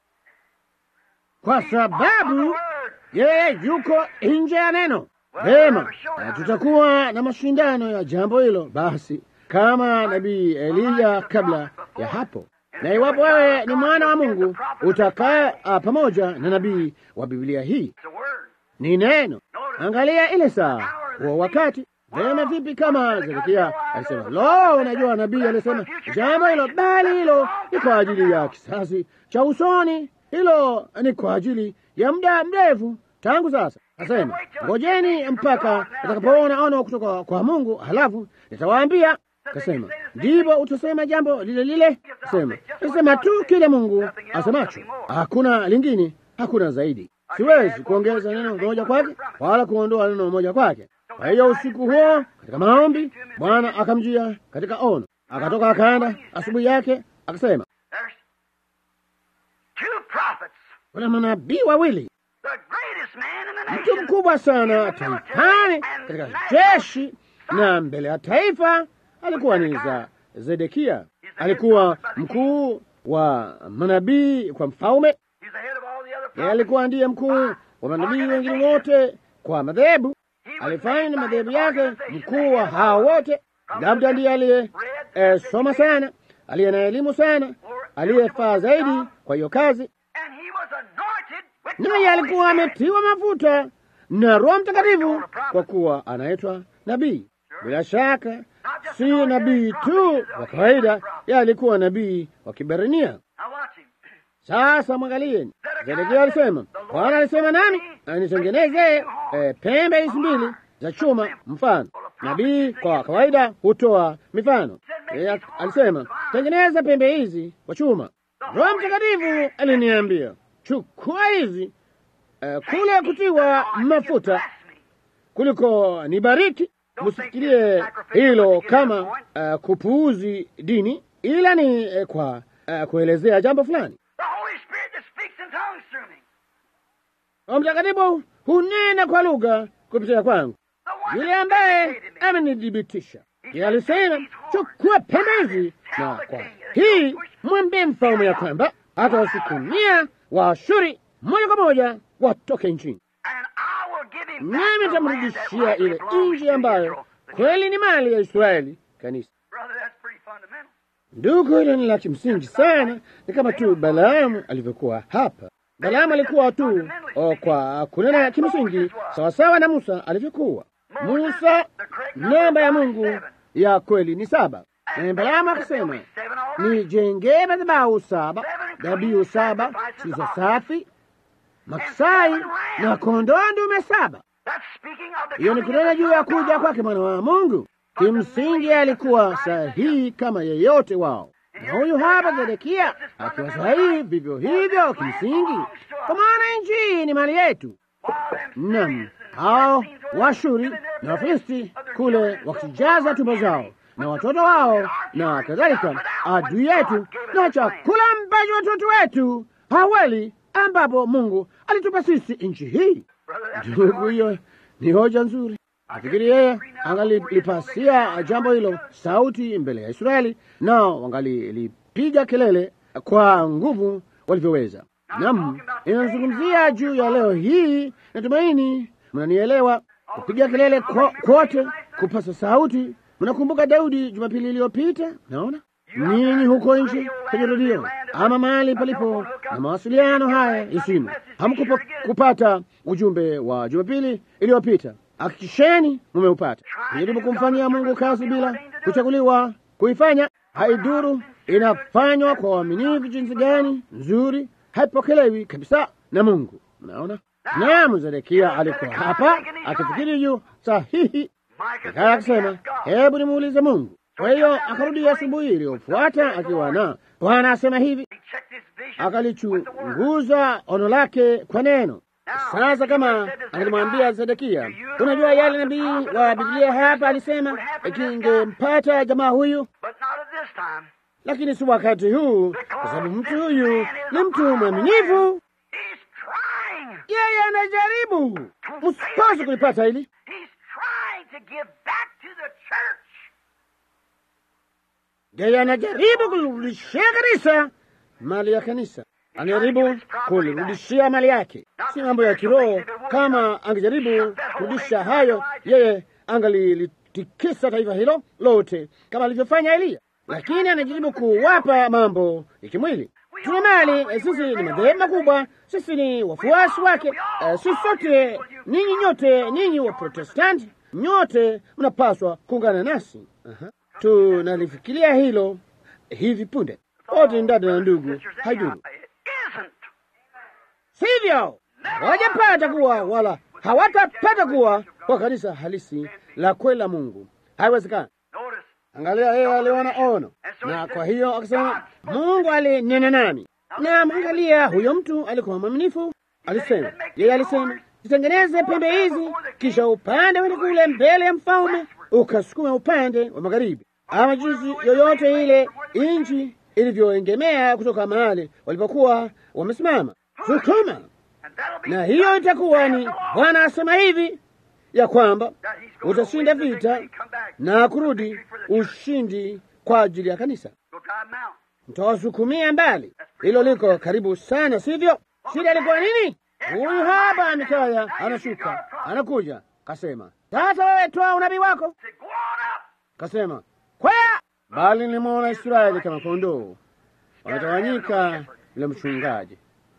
Kwa sababu yeye yuko nje ya neno. Vema, na tutakuwa na mashindano ya jambo hilo basi, kama nabii Eliya kabla ya hapo. Na iwapo wewe ni mwana wa Mungu, utakaa ah, pamoja na nabii wa Biblia hii. it's a word. ni neno. Angalia ile saa wa wakati. Vema, vipi kama Zedekia alisema, lo, unajua nabii alisema jambo hilo, bali hilo ni kwa ajili ya kisasi cha usoni, hilo ni kwa ajili ya muda mrefu tangu sasa. Asema, ngojeni mpaka utakapoona ono kutoka kwa Mungu, halafu nitawaambia. Kasema, ndipo utasema jambo lile lile. Kasema, nasema tu kile Mungu asemacho, hakuna lingine, hakuna zaidi. Siwezi kuongeza neno moja kwake wala kuondoa neno moja kwake. Kwa hiyo usiku huo katika maombi, Bwana akamjia katika ono, akatoka akaenda asubuhi yake, akasema There's two prophets. kuna manabii wawili, The greatest man in the mtu nation. mkubwa sana taifani katika jeshi na mbele ya taifa alikuwa ni za Zedekia, alikuwa mkuu wa manabii kwa mfalme. He's the head of all the other Yeye prophets. alikuwa ndiye mkuu wa manabii wengine wote kwa madhehebu. Alifanya na madhehebu yake mkuu wa hao wote. Labda ndiye aliye eh, soma sana, aliye na elimu sana, aliyefaa zaidi kwa hiyo kazi, And he was anointed with the naye Holy alikuwa Spirit. ametiwa mafuta na Roho Mtakatifu kwa kuwa anaitwa nabii. Bila shaka si nabii tu wa kawaida, yeye alikuwa nabii wa Kiberania. Now watch him. Sasa mwangalieni, Zedekia alisema, Bwana alisema nami nitengeneze eh, pembe hizi mbili za chuma mfano. Nabii kwa kawaida hutoa mifano. Yeye alisema tengeneza pembe hizi kwa chuma. Roho Mtakatifu aliniambia chukua hizi eh, kule kutiwa mafuta kuliko nibariki. Msifikirie hilo kama uh, kupuuzi dini, ila ni eh, kwa uh, kuelezea jambo fulani. The Holy Spirit that speaks in tongues through me. Roho Mtakatifu hunena kwa lugha kupitia kwangu, The one yule that ambaye vindicated me. amenithibitisha. Yeye alisema chukua pembe hizi, na kwa hii mwambie mfalme ya kwamba atawasukumia Waashuri moja kwa moja watoke nchini, And I will give him back nami the land that nitamrudishia rightly ile belongs nchi to ambayo Israel. kweli ni mali ya Israeli, kanisa. Brother, that's pretty fundamental. Ndugu, hilo ni la kimsingi sana, ni kama tu Balaamu alivyokuwa hapa. Balaamu alikuwa tu o, kwa kunena kimsingi sawasawa na Musa alivyokuwa. Musa, namba ya Mungu ya kweli ni saba, na Balaamu akasema nijengee madhabahu saba, dhabihu saba zilizo safi, maksai na kondoo ndume saba. That's speaking of the Hiyo ni coming kunena of the juu Son ya of kuja God. kwake mwana wa Mungu. Kimsingi alikuwa sahihi kama yeyote wao, na huyu hapa Zedekia akiwa sahihi vivyo hivyo kimsingi, kwa maana nchi hii ni mali yetu. Naam, hao Washuri na Wafilisti kule wakijaza tumbo zao na watoto wao na kadhalika, adui yetu na chakula ambacho watoto wetu hawali, ambapo Mungu alitupa sisi nchi hii. Brother, that's Ndugu, hiyo ni hoja nzuri. Nafikiri yeye angalipasia jambo hilo sauti mbele ya Israeli, nao wangalilipiga kelele kwa nguvu walivyoweza. Naam, inazungumzia juu ya leo hii. Natumaini mnanielewa. Kupiga kelele kwote, kupasa sauti. Mnakumbuka Daudi Jumapili iliyopita? Naona ninyi huko nje kwenye redio ama mahali palipo na mawasiliano haya ya simu, hamkupata ujumbe wa Jumapili iliyopita. Hakikisheni mumeupata. Jaribu kumfanyia Mungu kazi bila kuchaguliwa kuifanya. Haiduru inafanywa kwa uaminifu jinsi gani nzuri, haipokelewi kabisa na Mungu. Mnaona? Naam, Zedekia alikuwa hapa akifikiri juu sahihi, akaya akisema, hebu nimuulize Mungu. Kwa hiyo akarudi asubuhi iliyofuata akiwa na Bwana asema hivi, akalichunguza ono lake kwa neno. Sasa kama angelimwambia Zedekia, unajua yale nabii wa Biblia hapa alisema kingempata jamaa huyu, lakini si wakati huu, kwa sababu mtu huyu ni mtu mwaminifu. Yeye anajaribu, msipaswe kulipata hili. Yeye anajaribu kulirudishia kanisa mali ya kanisa, anajaribu kulirudishia mali yake, si mambo ya kiroho. Kama angejaribu kurudisha hayo, yeye angalilitikisa taifa hilo lote kama alivyofanya Eliya, lakini anajaribu kuwapa mambo ya kimwili. Tuna mali, sisi ni madhehebu makubwa, sisi ni wafuasi wake. Uh, sisi sote, ninyi nyote, ninyi wa Protestanti nyote mnapaswa kuungana nasi. uh-huh. Tunalifikiria hilo hivi punde, wote ni dada na ndugu, haiduru sivyo? Hawajapata kuwa wala hawatapata kuwa kwa kanisa halisi la kweli la Mungu, haiwezekani. Angalia, yeye aliona ono, na kwa hiyo akasema, Mungu alinena nami. Na angalia, huyo mtu alikuwa mwaminifu. Alisema, yeye alisema, zitengeneze pembe hizi, kisha upande wende kule mbele ya mfalme, ukasukume upande wa magharibi, ama jinsi yoyote ile inchi ilivyoengemea kutoka mahali walipokuwa wamesimama, sukuma. Na hiyo itakuwa ni Bwana asema hivi ya kwamba utashinda vita na kurudi ushindi kwa ajili ya kanisa. Mtawasukumia mbali. Hilo liko karibu sana, sivyo? Shida ilikuwa nini? Huyu hapa Mikaya anashuka, anakuja, kasema, sasa wewe toa unabii wako. Kasema, kwea, bali nilimwona Israeli kama kondoo wametawanyika yule mchungaji,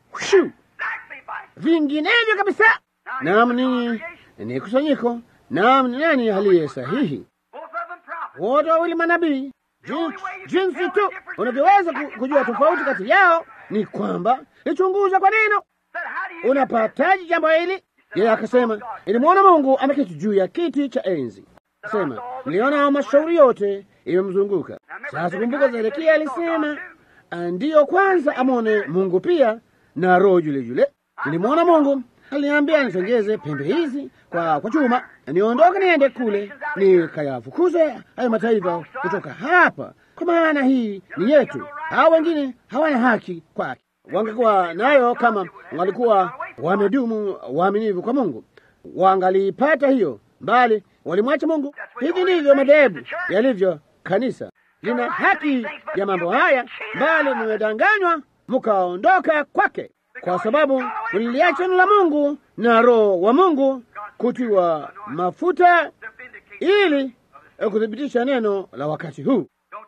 vinginevyo kabisa. Naam, ninyi ni kusanyiko. Naam, ni nani aliye sahihi? Wote wawili manabii. Jinsi tu unavyoweza kujua tofauti kati yao ni kwamba lichunguza kwa neno. Unapataji jambo hili? Yeye akasema, ilimwona Mungu ameketi juu ya kiti cha enzi. Sema, mliona mashauri yote imemzunguka. Sasa kumbuka, Zedekia alisema ndiyo kwanza amwone Mungu pia na roho yule yule. Nilimwona Mungu aliniambia nitengeze pembe hizi kwa, kwa chuma niondoke niende kule nikayafukuze hayo mataifa kutoka hapa, kwa maana hii ni yetu. Hao wengine hawana haki kwake. Wangekuwa nayo kama walikuwa wamedumu waaminifu kwa Mungu, wangaliipata hiyo, bali walimwacha Mungu. Hivi ndivyo madhehebu yalivyo. Kanisa lina haki ya mambo haya, bali mmedanganywa mkaondoka kwake kwa sababu mliliacha neno la Mungu na Roho wa Mungu kutiwa mafuta ili kuthibitisha neno la wakati huu.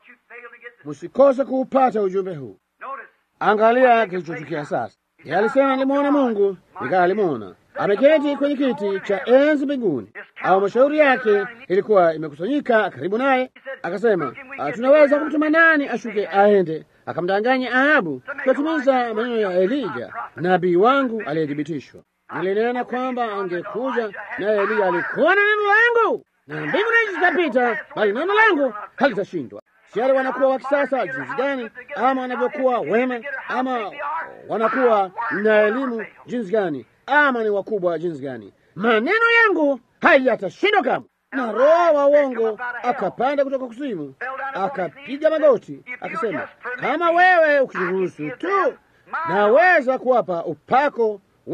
Msikose kuupata ujumbe huu. Angalia kilichotukia sasa. Yeye alisema nilimwona Mungu, nikaa alimwona ameketi kwenye kiti cha enzi mbinguni, au mashauri yake ilikuwa imekusanyika karibu naye. Akasema, tunaweza kumtuma nani ashuke aende akamdanganya Ahabu kutimiza maneno ya Elija nabii wangu aliyethibitishwa. Nilinena kwamba angekuja, naye Eliya alikuwa na neno langu, na mbingu na nchi zitapita, bali neno langu halitashindwa. Siari wanakuwa wa kisasa jinsi gani, ama wanavyokuwa wema, ama wanakuwa na elimu jinsi gani, ama ni wakubwa jinsi gani, maneno yangu hayatashindwa kamwe. Na roho wa uongo akapanda kutoka kuzimu, akapiga magoti, akasema, kama wewe ukiruhusu tu, naweza kuwapa upako wangu.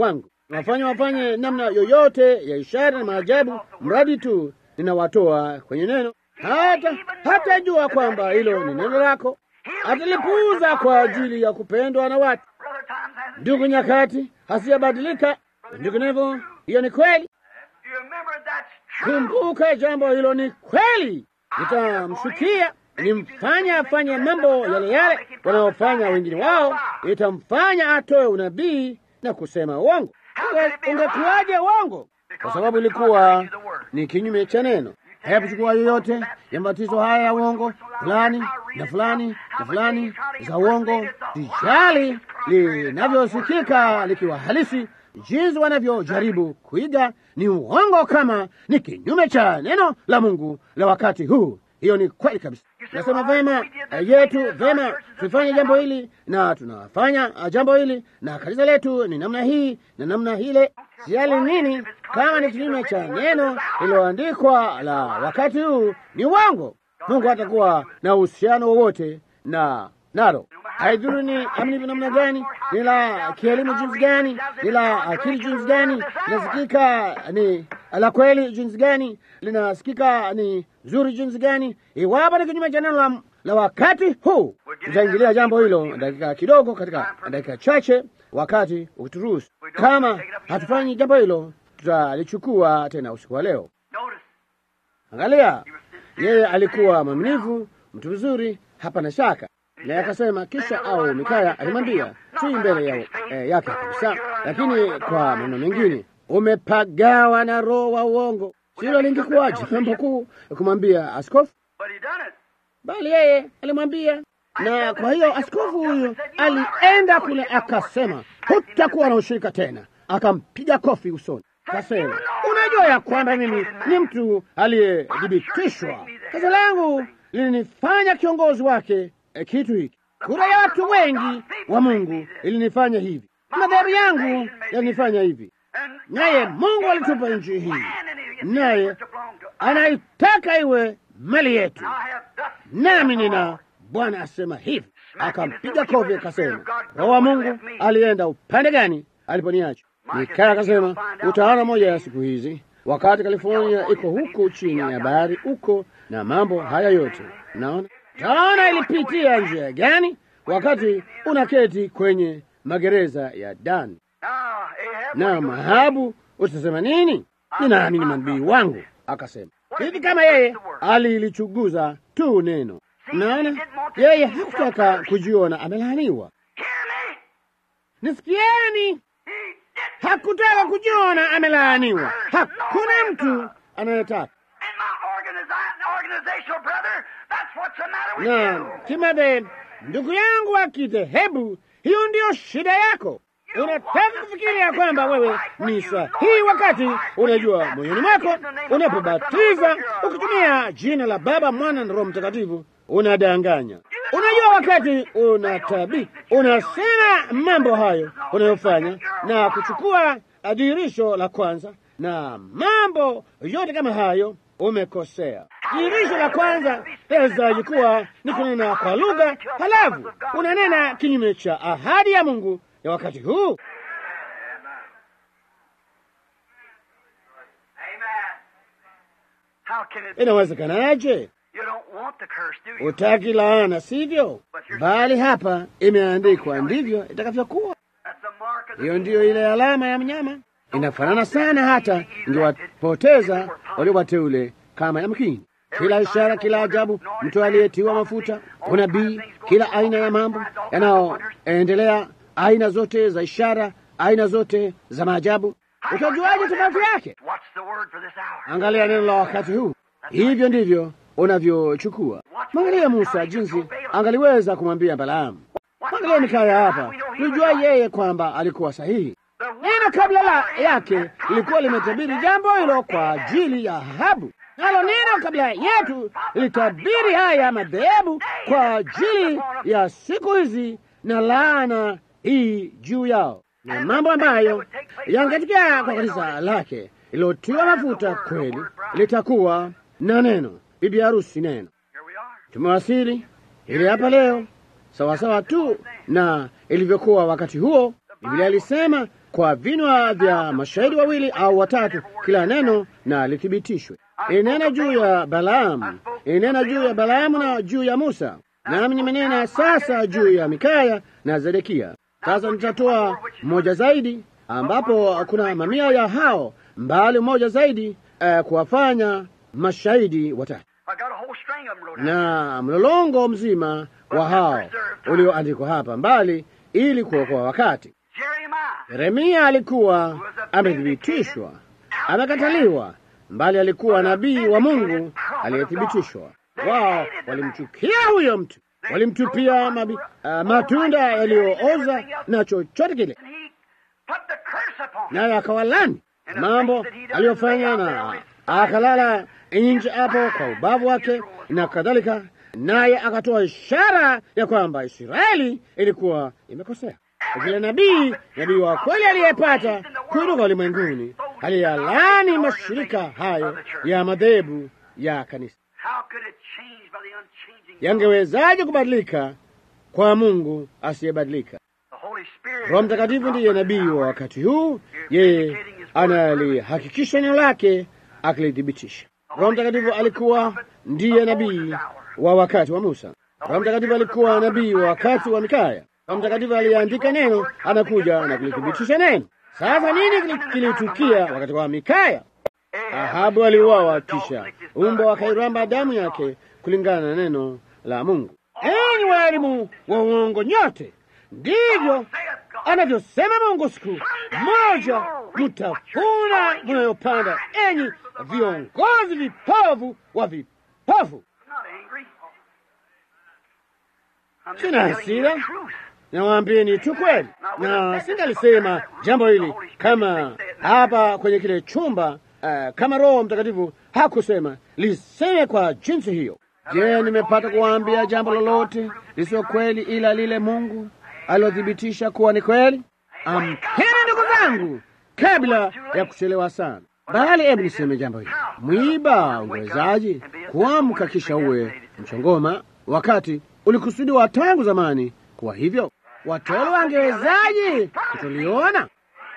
wafanye wafanye namna yoyote ya ishara na maajabu, mradi tu ninawatoa kwenye neno. Hata hatajua kwamba hilo ni neno lako, atalipuuza kwa ajili ya kupendwa na watu. Brother times hasn't Ndugu, nyakati hasiyabadilika. Ndivyo hiyo ni kweli. You remember that's true. Kumbuka jambo hilo ni kweli. Itamshukia, nimfanya afanye mambo yale yale wanaofanya wengine wao, itamfanya atoe unabii na kusema uongo. Unge- Ungekuwaje uongo? Kwa sababu ilikuwa ni kinyume cha neno. Hebu chukua yoyote ya mabatizo haya ya uongo fulani na fulani na fulani za uongo, sijali linavyosikika likiwa halisi, jinsi wanavyojaribu kuiga ni uongo, kama ni kinyume cha neno la Mungu la wakati huu. Hiyo ni kweli kabisa. Nasema vema eh, yetu vema, tufanye jambo hili na tunafanya ah, jambo hili na kanisa letu ni namna hii na namna hile. Sijali nini, kama ni kinyume cha neno lililoandikwa la wakati huu, ni uongo. Mungu hatakuwa na uhusiano wowote na nalo. Haidhuru ni amlivyo namna gani, ni la kielimu jinsi gani, ni la akili jinsi gani, linasikika ni la kweli jinsi gani, linasikika ni zuri jinsi gani, iwapo ni kinyume cha neno la, la wakati huu. Tutaingilia jambo hilo dakika kidogo, katika dakika chache, wakati ukituruhusu. Kama hatufanyi jambo hilo, tutalichukua tena usiku wa leo. Notice, Angalia, yeye alikuwa mwaminifu, mtu mzuri, hapana shaka. Naye akasema, kisha au Mikaya alimwambia, si mbele ya, eh, yake kabisa, lakini kwa maneno mengine, umepagawa na roho wa uongo. Silo lingekuwa jambo kuu kumwambia askofu, but he done it. bali yeye alimwambia. Na kwa hiyo askofu huyo alienda kule akasema, hutakuwa na ushirika tena. Akampiga kofi usoni, kasema, unajua ya kwamba mimi ni mtu aliyethibitishwa. Kazi langu lilinifanya kiongozi wake eh, kitu hiki. Kura ya watu wengi wa Mungu ilinifanya hivi, madhehebu yangu yalinifanya hivi, And naye Mungu alitupa nchi hii, naye anaitaka iwe mali yetu I have thus nami nina Bwana asema hivi. Akampiga kofi akasema, Roho wa Mungu alienda upande gani aliponiacha? Mikaya akasema, utaona moja ya siku hizi, wakati California iko huku chini ya bahari huko na mambo haya yote, naona taona ilipitia njia gani wakati unaketi kwenye magereza ya Dani Now, Ahab, na Mahabu, utasema nini? Ninaamini manabii wangu. Akasema hivi, kama yeye alilichuguza tu neno. Naona yeye hakutaka kujiona amelaaniwa. hear me. Nisikieni, He did hakutaka kujiona amelaaniwa. Hakuna mtu anayetaka And my organiza- organizational brother, that's what's the matter with na you. Timothy, ndugu yangu wa kidhehebu, hiyo ndiyo shida yako. Unataka kufikiria kwamba wewe ni sahihi wakati unajua moyoni mwako unapobatiza ukitumia jina la Baba, Mwana na Roho Mtakatifu unadanganya. Unajua wakati unatabi unasema mambo hayo unayofanya na kuchukua dhihirisho la kwanza na mambo yote kama hayo, umekosea. Dhihirisho la kwanza laweza kuwa ni kunena kwa lugha, halafu unanena kinyume cha ahadi ya Mungu ya wakati huu. Amen. How can it be? Inawezekanaje? You don't want the curse, do you? Utaki laana, sivyo? Bali hapa imeandikwa ndivyo itakavyokuwa. That's the mark of the Hiyo ndiyo ile alama ya mnyama, inafanana sana, hata ingewapoteza walio wateule kama yamkini. Kila ishara, kila ajabu, mtu aliyetiwa mafuta, unabii, kila aina ya mambo yanayoendelea, aina zote za ishara, aina zote za maajabu. Utajuaje tofauti yake? What's the word for this hour? Angalia neno la wakati huu, hivyo ndivyo unavyochukua. Mwangalia Musa jinsi angaliweza kumwambia Balaamu. Mwangalia Mikaya hapa, tujua yeye kwamba alikuwa sahihi. The Neno kabla la yake lilikuwa limetabiri jambo hilo kwa ajili ya Ahabu, nalo neno kabla yetu lilitabiri haya madhehebu kwa ajili ya siku hizi na laana hii juu yao, na mambo ambayo yangetokea kwa kanisa lake lilotiwa mafuta kweli litakuwa na neno, bibi harusi neno. Here we are. Tumewasili ili hapa leo sawasawa tu na ilivyokuwa wakati huo. Biblia ilisema kwa vinywa vya mashahidi wawili au watatu kila neno na lithibitishwe. Inena juu ya Balaamu, inena juu ya Balaamu na juu ya Musa, nami nimenena sasa juu ya Mikaya na Zedekia. Sasa nitatoa mmoja zaidi, ambapo kuna mamia ya hao, mbali mmoja zaidi, uh, kuwafanya mashahidi watatu na mlolongo mzima wa hao ulioandikwa hapa mbali, ili kuokoa wakati. Yeremia alikuwa amethibitishwa, amekataliwa, mbali alikuwa nabii wa Mungu aliyethibitishwa. Wao walimchukia huyo mtu, walimtupia mabi, uh, matunda yaliyooza na chochote kile, naye akawalani mambo aliyofanya na akalala nje hapo kwa ubavu wake na kadhalika, naye akatoa ishara ya kwamba Israeli ilikuwa imekosea. Vile nabii nabii wa kweli aliyepata kutoka ulimwenguni aliyalani mashirika hayo ya madhehebu ya kanisa, yangewezaje kubadilika kwa Mungu asiyebadilika? Roho Mtakatifu ndiye nabii wa wakati huu, yeye analihakikisha neno lake akilithibitisha. Roho Mtakatifu alikuwa ndiye nabii wa wakati wa Musa. Roho Mtakatifu alikuwa nabii wa wakati wa Mikaya. Roho Mtakatifu aliandika neno, anakuja na kulithibitisha neno. Sasa nini kilitukia wakati wa Mikaya? Ahabu aliuawa, kisha umbo wakairamba damu yake kulingana na neno la Mungu. Enyi walimu wa uongo nyote, ndivyo anavyosema Mungu, siku moja mtavuna mnayopanda, enyi viongozi vipovu wa vipofu. Sina hasira, nawaambieni tu kweli, na singalisema jambo hili kama hapa kwenye kile chumba uh, kama Roho Mtakatifu hakusema liseme kwa jinsi hiyo. Je, nimepata kuwaambia jambo lolote lisio kweli ila lile Mungu alilothibitisha kuwa ni kweli? Amkeni ndugu zangu, kabla ya kuchelewa sana. Bali hebu niseme jambo hili, mwiba ungewezaji kuamka kisha uwe mchongoma, wakati ulikusudiwa tangu zamani kuwa hivyo? Watolo wangewezaji kutoliona?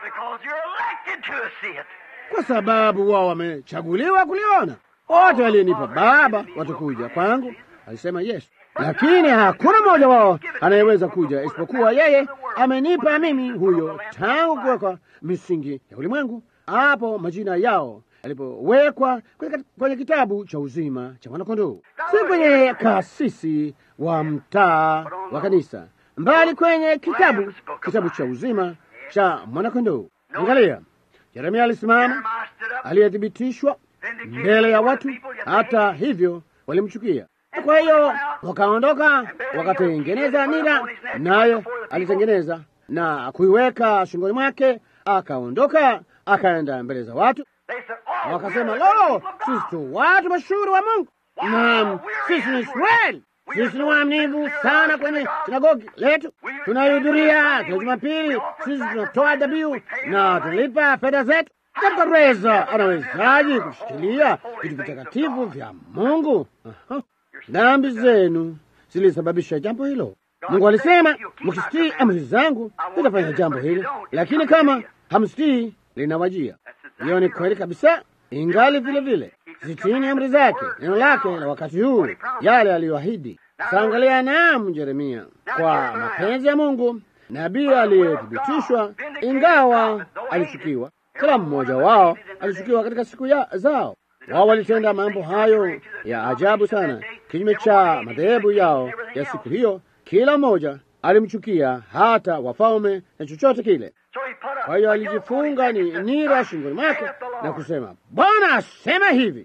Kwa sababu wao wamechaguliwa kuliona. Wote walionipa Baba watakuja kwangu, alisema Yesu, lakini hakuna mmoja wao anayeweza kuja isipokuwa yeye amenipa mimi huyo, tangu kuwekwa misingi ya ulimwengu, hapo majina yao yalipowekwa kwenye kitabu cha uzima cha mwanakondoo, si kwenye kasisi wa mtaa wa kanisa, mbali kwenye kitabu kitabu cha uzima cha mwanakondoo. Angalia, Yeremia alisimama, aliyethibitishwa mbele ya watu, hata hivyo walimchukia. Kwa hiyo wakaondoka, wakatengeneza nira, naye alitengeneza na kuiweka shingoni mwake, akaondoka, akaenda mbele za watu, wakasema, lo, sisi tu watu mashuhuri wa Mungu, naam, sisi ni Israeli, sisi ni waaminifu sana kwenye sinagogi letu, tunahudhuria kila Jumapili, sisi tunatoa dhabihu na tunalipa fedha zetu. Kabkareza anawezaji kushikilia vitu vitakatifu vya Mungu? Aha. Dhambi zenu zilisababisha jambo hilo. Mungu alisema, mkisitii amri zangu nitafanya jambo hili, lakini kama hamsitii linawajia. Hiyo ni kweli kabisa. Ingali vile vile zitiini amri zake, neno lake la wakati huu, yale aliyoahidi. Saangalia, naam, Yeremia, kwa mapenzi ya Mungu, nabii aliyethibitishwa, ingawa alichukiwa kila mmoja wao alishukiwa katika siku ya zao. Wao walitenda mambo hayo ya ajabu sana, kinyume cha madhehebu yao ya siku hiyo. Kila mmoja alimchukia, hata wafalme na chochote kile. Kwa hiyo alijifunga ni nira shingoni mwake na kusema, Bwana asema hivi,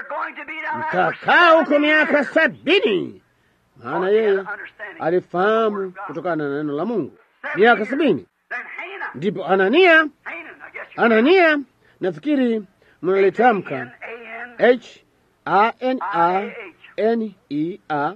mtakaa huko miaka sabini. Maana yeye alifahamu kutokana na neno la Mungu miaka sabini. Ndipo Anania Anania, nafikiri mnalitamka H A N A N E A.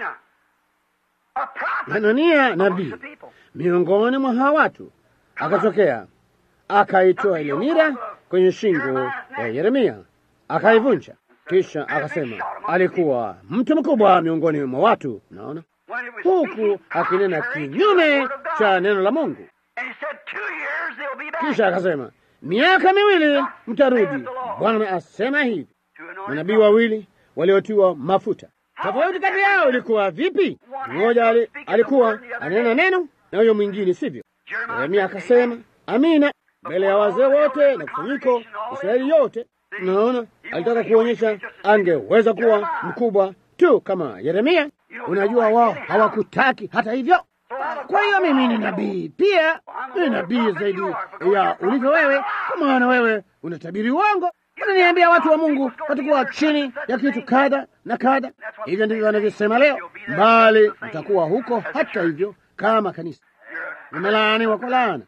Anania nabii miongoni mwa hawa watu akatokea, akaitoa ile nira kwenye shingo ya Yeremia, akaivunja, kisha akasema alikuwa mtu mkubwa miongoni mwa watu, naona huku akinena kinyume cha neno la Mungu. Kisha akasema miaka miwili mtarudi, Bwana asema hivi. Manabii wawili waliotiwa mafuta, tofauti kati yao ilikuwa vipi? Mmoja ali, alikuwa anena neno na huyo mwingine sivyo. Yeremia akasema amina mbele ya wazee wote na kusanyiko Israeli yote. Naona alitaka kuonyesha angeweza kuwa mkubwa tu kama Yeremia. Unajua, wao hawakutaki hata hivyo. Kwa hiyo mimi ni nabii pia, ni nabii zaidi ya ulivyo wewe, kwa maana wewe unatabiri uongo. Unaniambia watu wa Mungu watakuwa chini ya kitu kadha na kadha. Hivyo ndivyo wanavyosema leo, bali mtakuwa huko hata hivyo kama kanisa. Nimelaaniwa kwa laana.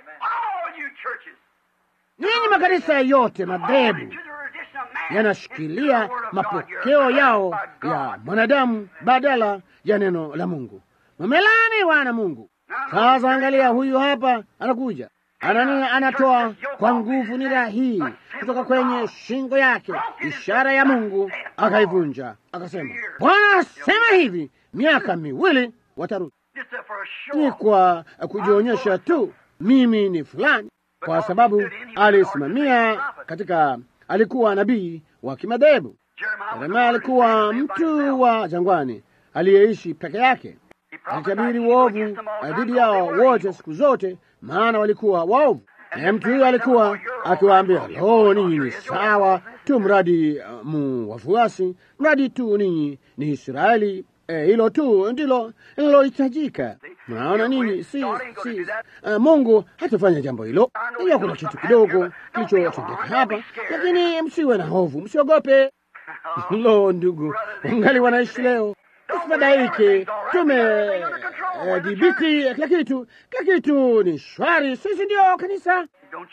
Ninyi makanisa yote madhehebu yanashikilia mapokeo yao ya mwanadamu badala ya neno la Mungu. Mumelaaniwa na Mungu. Sasa angalia, huyu hapa anakuja, Anania anatoa kwa nguvu nira hii kutoka kwenye shingo yake, ishara ya Mungu, akaivunja akasema, Bwana asema hivi, miaka miwili watarudi. Ni kwa kujionyesha tu mimi ni fulani, kwa sababu alisimamia katika, alikuwa nabii wa kimadhehebu. Yeremia alikuwa mtu wa jangwani aliyeishi peke yake alitabiri uovu dhidi yao wote siku zote, maana walikuwa waovu. Naye mtu huyo alikuwa akiwaambia, lo, ninyi ni sawa tu, mradi uh, mu wafuasi, mradi tu ninyi ni Israeli. Hilo eh, tu ndilo linalohitajika. Mnaona nini? Si, si, uh, Mungu hatafanya jambo hilo. Hiyo kuna kitu kidogo kilichotendeka hapa, lakini msiwe na hofu, msiogope. Lo, ndugu, wangali wanaishi leo Usifadhaike, tumedhibiti kila kitu, kila kitu ni shwari. Sisi ndio kanisa,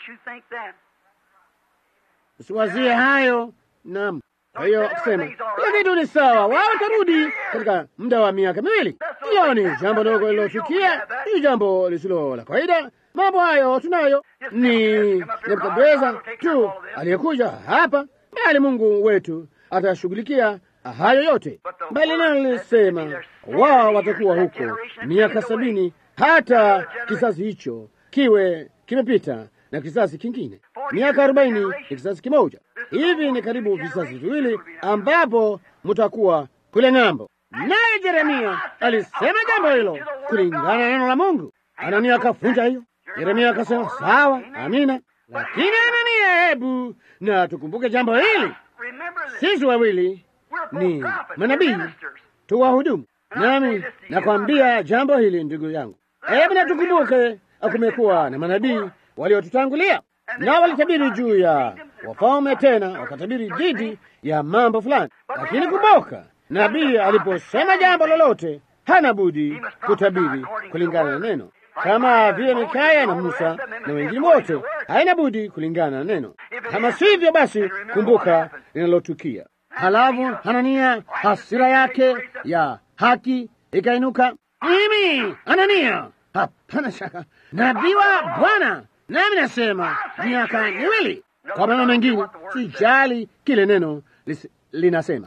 usiwazie hayo. Naam, kwa hiyo akisema kila kitu ni sawa, wao watarudi katika muda wa miaka miwili. Hiyo ni jambo dogo lilotukia, ni jambo lisilo la kawaida. Mambo hayo tunayo, ni Nebukadneza tu aliyekuja hapa, bali Mungu wetu atashughulikia hayo yote, bali nalo lilisema wao watakuwa huko miaka sabini, hata kizazi hicho kiwe kimepita na kizazi kingine. Miaka arobaini ni kizazi kimoja. Hivi ni karibu vizazi viwili ambapo mutakuwa kule ng'ambo. Naye Yeremia alisema jambo hilo kulingana na neno la Mungu. Anania akafunja hiyo. Yeremia akasema sawa, amina. Lakini Anania, hebu na tukumbuke jambo hili, sisi wawili ni manabii tu wahudumu. Nami nakwambia jambo hili ndugu yangu, hebu na tukumbuke, kumekuwa na manabii waliotutangulia nao walitabiri juu ya wafalme, tena wakatabiri dhidi ya mambo fulani. Lakini kumbuka, nabii aliposema jambo lolote, hana budi kutabiri kulingana na neno, kama vile Mikaya na Musa na wengine wote, haina budi kulingana na neno. Kama sivyo, basi kumbuka linalotukia. Halafu Hanania, hasira yake ya haki ikainuka. Mimi Hanania, hapana shaka nabii wa Bwana, nami nasema miaka miwili. Kwa maneno mengine, sijali kile neno linasema,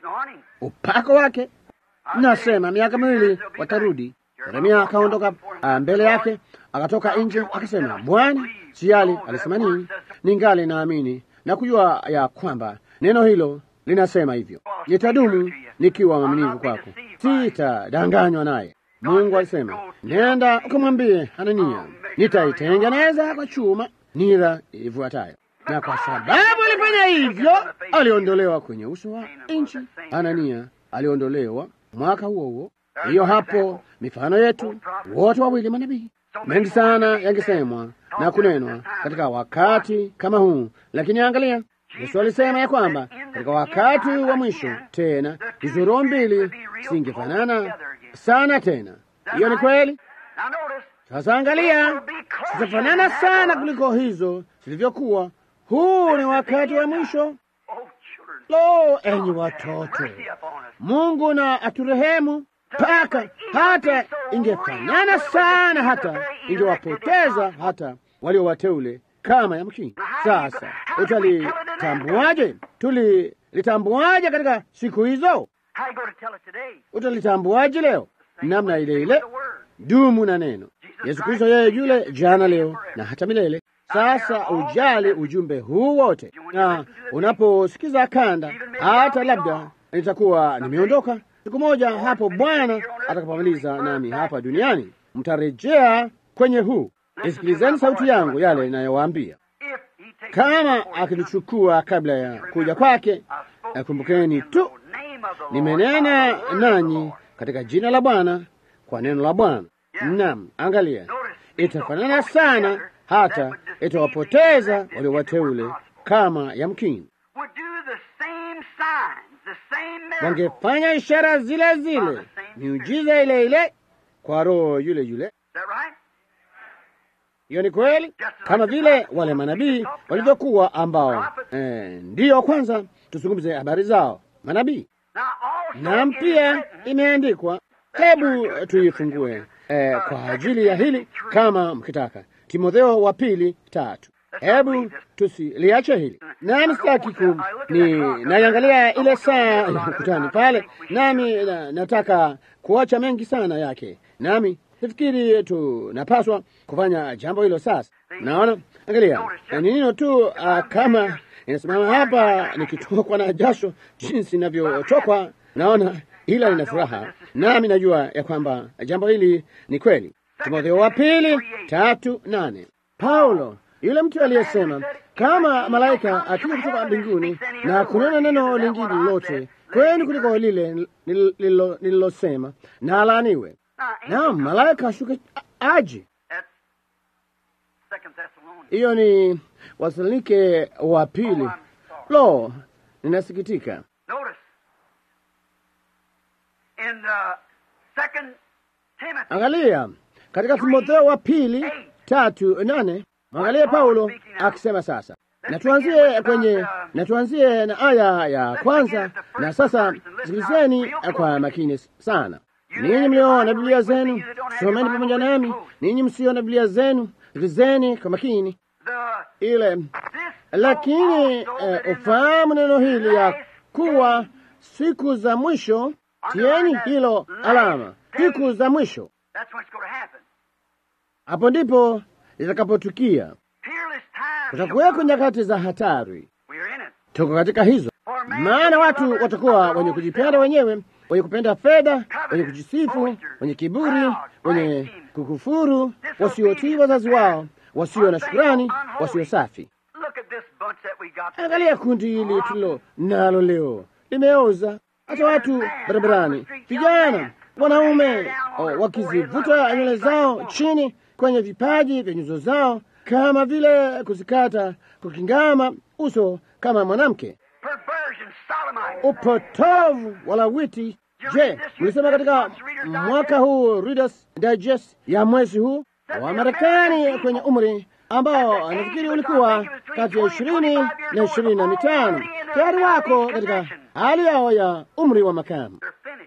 upako wake nasema miaka miwili watarudi. Yeremia akaondoka mbele yake, akatoka nje, akasema, Bwana sijali alisema nini, ningali naamini na kujua ya kwamba neno hilo linasema hivyo, nitadumu nikiwa mwaminifu kwako, sitadanganywa naye. Mungu alisema, nenda ukamwambie Hanania, nitaitengeneza kwa chuma nira ifuatayo. Na kwa sababu alifanya hivyo, aliondolewa kwenye uso wa nchi. Hanania aliondolewa mwaka huo huo. Hiyo hapo mifano yetu, wote wawili manabii. Mengi sana yangesemwa na kunenwa katika wakati kama huu, lakini angalia Yesu alisema ya kwamba katika wakati wa mwisho tena hizo roho mbili zingefanana sana tena. Hiyo ni kweli. Sasa angalia, zitafanana sana kuliko hizo zilivyokuwa. Huu ni wakati wa mwisho. Lo, enyi watoto, Mungu na aturehemu mpaka hata ingefanana sana, hata ingewapoteza hata walio wateule kama yamkini. Sasa utalitambuaje? Tulilitambuaje katika siku hizo? Utalitambuaje leo? Namna ile ile, dumu na neno. Yesu Kristo yeye yule jana, leo na hata milele. Sasa ujali ujumbe huu wote, na unaposikiza kanda, hata labda nitakuwa nimeondoka siku moja, hapo Bwana atakapomaliza nami hapa duniani, mtarejea kwenye huu. Isikilizeni sauti yangu, yale inayowaambia kama akinichukua kabla ya kuja kwake, kumbukeni tu nimenena nanyi katika jina la Bwana, kwa neno la Bwana. Naam, angalia, itafanana sana hata itawapoteza walio wateule kama yamkini wangefanya ishara zile zile, miujiza ile ile kwa roho yule yule. Hiyo ni kweli, kama vile wale manabii walivyokuwa, ambao eh, ndiyo kwanza tuzungumze habari zao manabii. Naam, pia imeandikwa, hebu tuifungue eh, kwa ajili ya hili kama mkitaka, Timotheo wa pili tatu. Hebu tusiliache hili, nami sitaki ku ni naiangalia ile saa ya ukutani pale, nami na, nataka kuacha mengi sana yake, nami sifikiri tunapaswa kufanya jambo hilo sasa. Naona, angalia ni nino tu uh, kama inasimama hapa nikitokwa na jasho jinsi inavyotokwa, naona ila nina furaha, nami najua ya kwamba jambo hili ni kweli. Timotheo wa pili tatu nane. Paulo yule mtu aliyesema kama malaika akija kutoka mbinguni na kunena neno lingine lolote kwenu kuliko lile nililosema, na alaaniwe. Naam, malaika ashuke aje. Hiyo ni Wasalonike wa pili. Lo, ninasikitika. Angalia katika Timotheo wa pili tatu nane. Angalia Paulo akisema sasa, na tuanzie kwenye na tuanzie na aya ya kwanza. Na sasa sikilizeni kwa makini sana, ninyi mlioona Biblia zenu, someni pamoja nami. Ninyi msio na Biblia zenu, sikilizeni kwa makini ile lakini uh, ufahamu neno hili ya kuwa siku za mwisho, tieni hilo alama, siku za mwisho. Hapo ndipo litakapotukia. Kutakuweko nyakati za hatari, tuko katika hizo, maana watu watakuwa wenye kujipenda wenyewe, wenye kupenda fedha, wenye kujisifu, wenye kiburi, wenye kukufuru, wasiotii wazazi wao, wasio na shukurani, wasio safi. Angalia kundi hili tulilo nalo leo, limeoza. Hata watu barabarani, vijana, wanaume wakizivuta nywele zao chini kwenye vipaji vya nyuso zao, kama vile kuzikata, kukingama uso kama mwanamke, upotovu walawiti. Je, mlisema katika mwaka huu Reader's Digest ya mwezi huu wa Marekani kwenye umri ambao nafikiri ulikuwa kati ya ishirini na ishirini na mitano tayari wako katika hali yao ya umri wa makamu,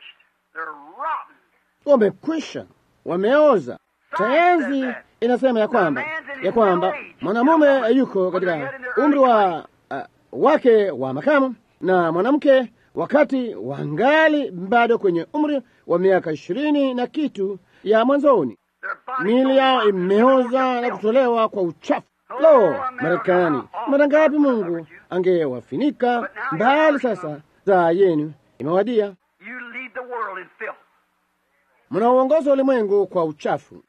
wamekwisha, wameoza. Sayansi inasema ya kwamba ya kwamba mwanamume yuko katika umri wa uh, wake wa makamu na mwanamke wakati wangali bado kwenye umri wa miaka ishirini na kitu ya mwanzoni miili yao imeoza na kutolewa kwa uchafu. Lo, Marekani, mara ngapi Mungu angewafinika mbali! Sasa saa yenu imewadia, mnauongoza ulimwengu kwa uchafu,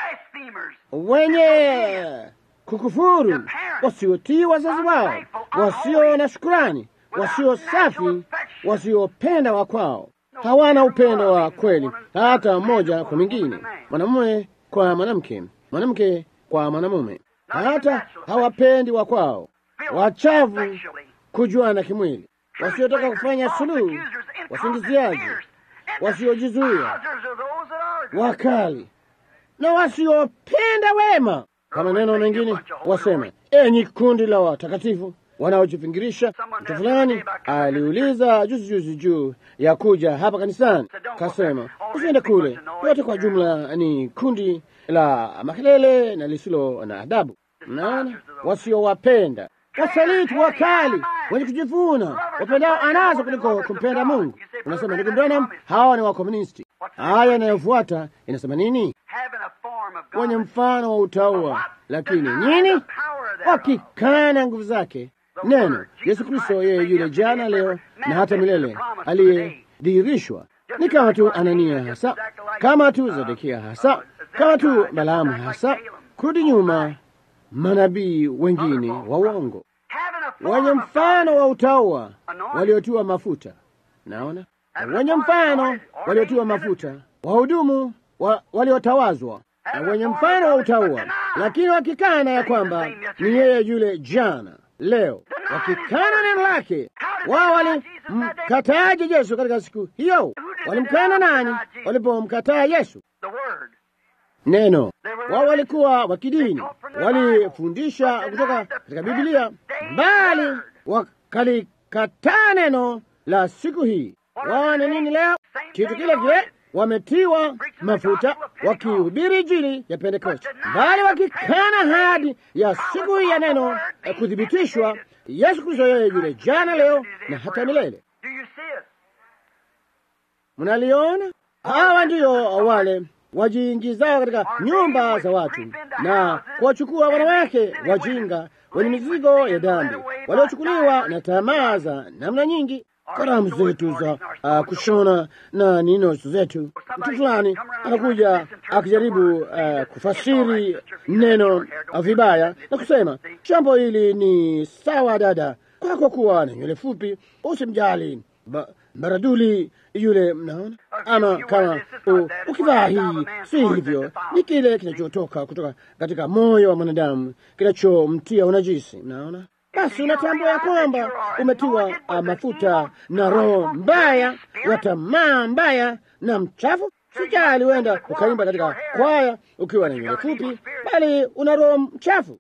wenye kukufuru, wasiotii wazazi wao, wasio na shukurani, wasio safi, wasiopenda wa kwao hawana upendo wa kweli hata mmoja kwa mwingine, mwanamume kwa mwanamke, mwanamke kwa mwanamume, hata hawapendi wa kwao, wachavu, kujuana kimwili, wasiotaka kufanya suluhu, wasingiziaji, wasiojizuia, wakali na wasiopenda wema. Kwa maneno mengine wasema, enyi kundi la watakatifu wanaojifingirisha. Mtu fulani aliuliza juzi juzi juu ya kuja hapa kanisani, kasema usiende kule, yote kwa jumla ni kundi la makelele na lisilo na adabu. Mnaona, wasiowapenda, wasaliti, wakali, wenye kujivuna, wapendao anazo kuliko kumpenda Mungu. Unasema ndugu Branham, hawa ni wakomunisti. Aya inayofuata inasema nini? wenye mfano wa utaua, lakini nini? Wakikana nguvu zake. Neno Yesu Kristo, yeye yule jana, leo na hata milele, aliyedhihirishwa ni kama tu Anania hasa, kama tu Zedekia hasa, kama tu Balaamu hasa, kurudi nyuma, manabii wengine wa uongo wenye mfano wa utaua waliotiwa mafuta. Naona wenye mfano waliotiwa mafuta, wahudumu wa, waliotawazwa na wenye mfano wa utaua, lakini wakikana ya kwamba ni yeye yule jana, leo, wakikana neno lake. Wao walimkataaje Yesu katika siku hiyo? Walimkana nani walipomkataa Yesu? Neno. Wao walikuwa wa kidini, walifundisha kutoka katika Biblia, bali wakalikataa neno la siku hii. Wao ni nini leo? Kitu kile kile, wametiwa mafuta wakihubiri Injili ya Pentekoste, bali wakikana ahadi ya siku hii ya neno ya kuthibitishwa Yesu Kristo, yeye yule jana, leo na hata milele. Mnaliona? Hawa ndiyo wale wajiingizao katika nyumba za watu na kuwachukua wanawake wajinga wenye mizigo ya dhambi, waliochukuliwa na tamaa za namna nyingi, karamu zetu za uh, kushona na nino zetu. Mtu fulani anakuja akijaribu uh, kufasiri neno vibaya na kusema jambo hili ni sawa, dada, kwako kuwa na nywele fupi, usimjali ba baraduli yule, mnaona ama kama ukivaa hii, si hivyo, ni kile kinachotoka kutoka katika moyo wa mwanadamu kinachomtia unajisi. Mnaona, basi unatambua ya kwamba umetiwa uh, mafuta na roho mbaya wa tamaa mbaya na mchafu. Sijali huenda ukaimba katika kwaya ukiwa na nywele fupi, bali una roho mchafu.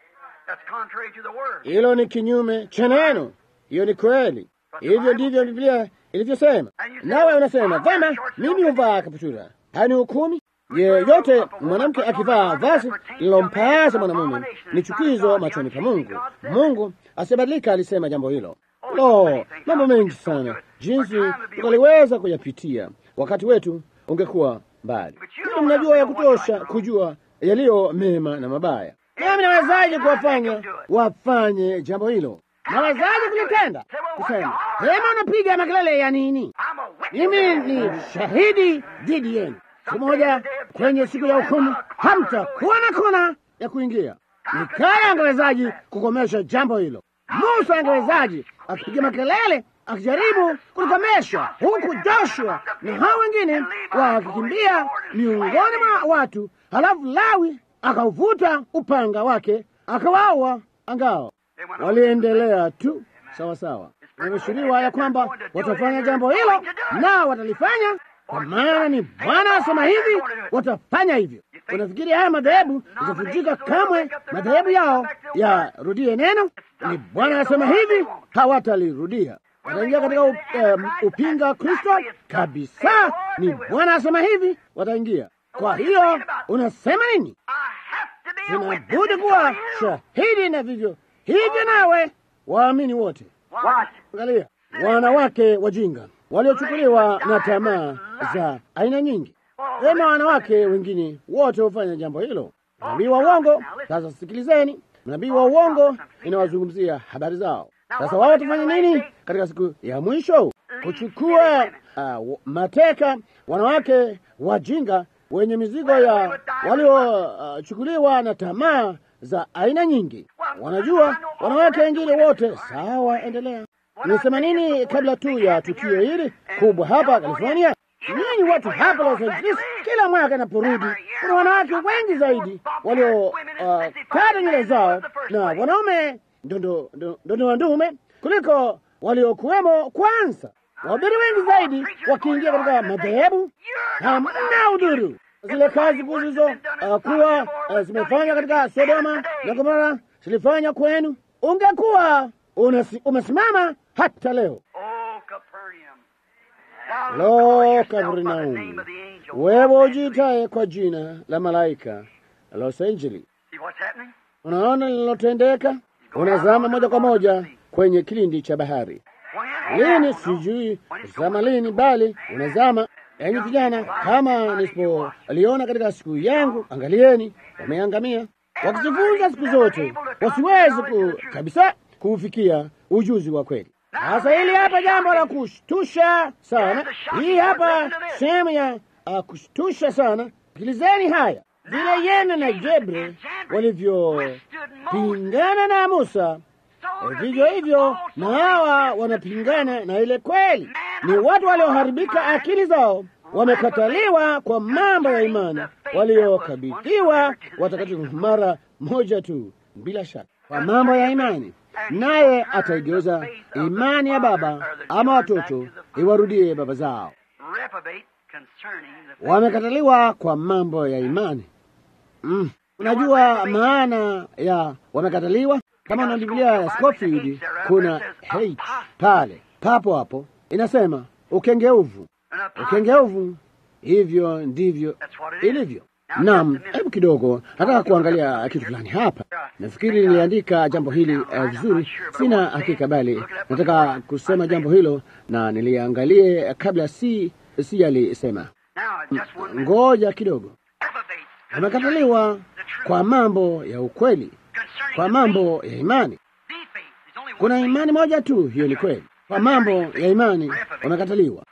Hilo ni kinyume cha neno. Hiyo ni kweli. Hivyo ndivyo Biblia ilivyosema. Nawe unasema vema, mimi huvaa kaptura, hani hukumi. Yeyote mwanamke akivaa vazi lilompasa mwanamume ni chukizo machoni pa Mungu. Mungu asibadilika, alisema jambo hilo. Lo, mambo mengi sana, jinsi tukaliweza kuyapitia, wakati wetu ungekuwa mbali. Ili mnajua ya kutosha kujua yaliyo mema na mabaya. Nami nawezaje kuwafanya wafanye jambo hilo? Nawezaje kulitenda? Kusema hema, unapiga makelele ya nini? Mimi ni shahidi dhidi yenu. Siku moja kwenye siku ya hukumu hamtakuwa na kona ya kuingia. Mikaya angewezaji kukomesha jambo hilo? Musa angewezaji akipiga makelele akijaribu kulikomesha, huku Joshua na hao wengine wakikimbia miongoni mwa watu, halafu Lawi akauvuta upanga wake akawaua angao waliendelea tu sawa sawa. Imeshiriwa ya kwamba watafanya jambo hilo na watalifanya, kwa maana ni Bwana asema hivi, watafanya hivyo. Unafikiri haya madhehebu itavunjika kamwe? Madhehebu yao yarudie neno? Ni Bwana asema hivi, hawatalirudia. Wataingia katika up, um, upinga Kristo kabisa. Ni Bwana asema hivi, wataingia. Kwa hiyo unasema nini? Inabudi kuwa shahidi na vivyo hivyo nawe waamini wote. Angalia wanawake wajinga waliochukuliwa na tamaa za aina nyingi. Ema, wanawake wengine wote hufanya jambo hilo. Mnabii wa uongo. Sasa sikilizeni, mnabii wa uongo inawazungumzia habari zao. Sasa wao watafanya nini katika siku ya mwisho? Kuchukua uh, mateka wanawake wajinga wenye mizigo ya waliochukuliwa uh, na tamaa za aina nyingi. Wanajua wanawake wengine wote sawa. Endelea. Nisema nini kabla tu ya tukio hili kubwa hapa California? Nini watu hapa Los Angeles, kila mwaka naporudi, kuna wanawake wengi zaidi walio uh, kata nywele zao na wanaume ndondo ndondo wa ndume kuliko waliokuwemo kwanza. Wahubiri wengi zaidi wakiingia katika madhehebu, hamna udhuru zile kazi kuu zilizo uh, kuwa uh, zimefanywa katika Sodoma na Gomora zilifanya kwenu, ungekuwa umesimama hata leo. Lo, Kapernaumu, wewe ujiitaye kwa jina la malaika Los Angeles, unaona linalotendeka? Unazama moja kwa moja kwenye kilindi cha bahari. Lini sijui zama lini, bali unazama Enyi vijana, kama nisipoliona katika siku yangu, angalieni, wameangamia wakijifunza siku zote, wasiwezi ku, kabisa kuufikia ujuzi wa kweli. Sasa hili hapa jambo la kushtusha sana, hii hapa sehemu ya uh, kushtusha sana. Sikilizeni haya, vile Yene na Jebre walivyopingana na Musa, vivyo hivyo na hawa wanapingana na ile kweli. Ni watu walioharibika akili zao, wamekataliwa kwa mambo ya imani waliokabidhiwa watakatifu mara moja tu, bila shaka kwa mambo ya imani, naye ataigeuza imani ya baba ama watoto iwarudie baba zao. Wamekataliwa kwa mambo ya imani. Mm. Unajua maana ya wamekataliwa? Kama na Biblia ya Scofield kuna hate pale papo hapo, inasema ukengeuvu. Ukengeuvu, hivyo ndivyo ilivyo. Naam, hebu kidogo, nataka kuangalia kitu fulani hapa. Nafikiri niliandika jambo hili uh, vizuri, sina hakika, bali nataka kusema jambo hilo na niliangalie kabla si si yalisema. Ngoja kidogo, wamekataliwa kwa mambo ya ukweli, kwa mambo ya imani. Kuna imani moja tu, hiyo ni kweli. Kwa mambo ya imani wamekataliwa.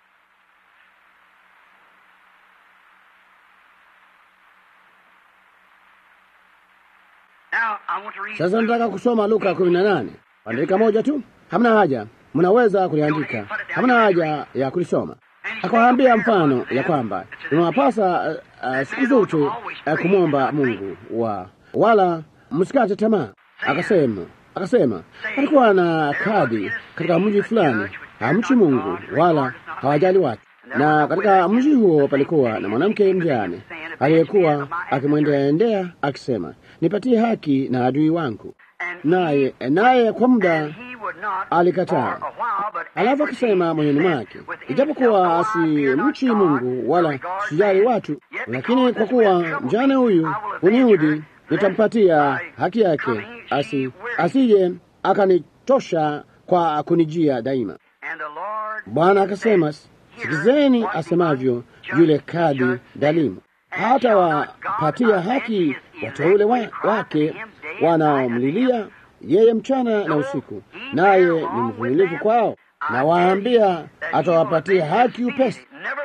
Sasa nataka kusoma Luka kumi na nane. Andika moja tu, hamna haja, mnaweza kuliandika, hamna haja ya kulisoma. Akawaambia mfano ya kwamba inawapasa uh, uh, siku zote uh, kumwomba Mungu wa wala msikate tamaa. Akasema akasema alikuwa na kadi katika mji fulani, hamchi Mungu wala hawajali watu, na katika mji huo palikuwa na mwanamke mjane aliyekuwa akimwendeaendea akisema, nipatie haki na adui wangu, naye naye kwa muda alikataa. Alafu akisema moyoni mwake, ijapokuwa si mchi Mungu wala sijali watu, lakini kwa kuwa mjane huyu uniudhi, nitampatia haki yake, asi asije akanitosha kwa kunijia daima. Bwana akasema, sikizeni asemavyo yule kadi dhalimu, hata wapatia haki wateule wa, wake wanaomlilia yeye mchana na usiku, naye ni mvumilivu kwao, na waambia atawapatia haki upesi.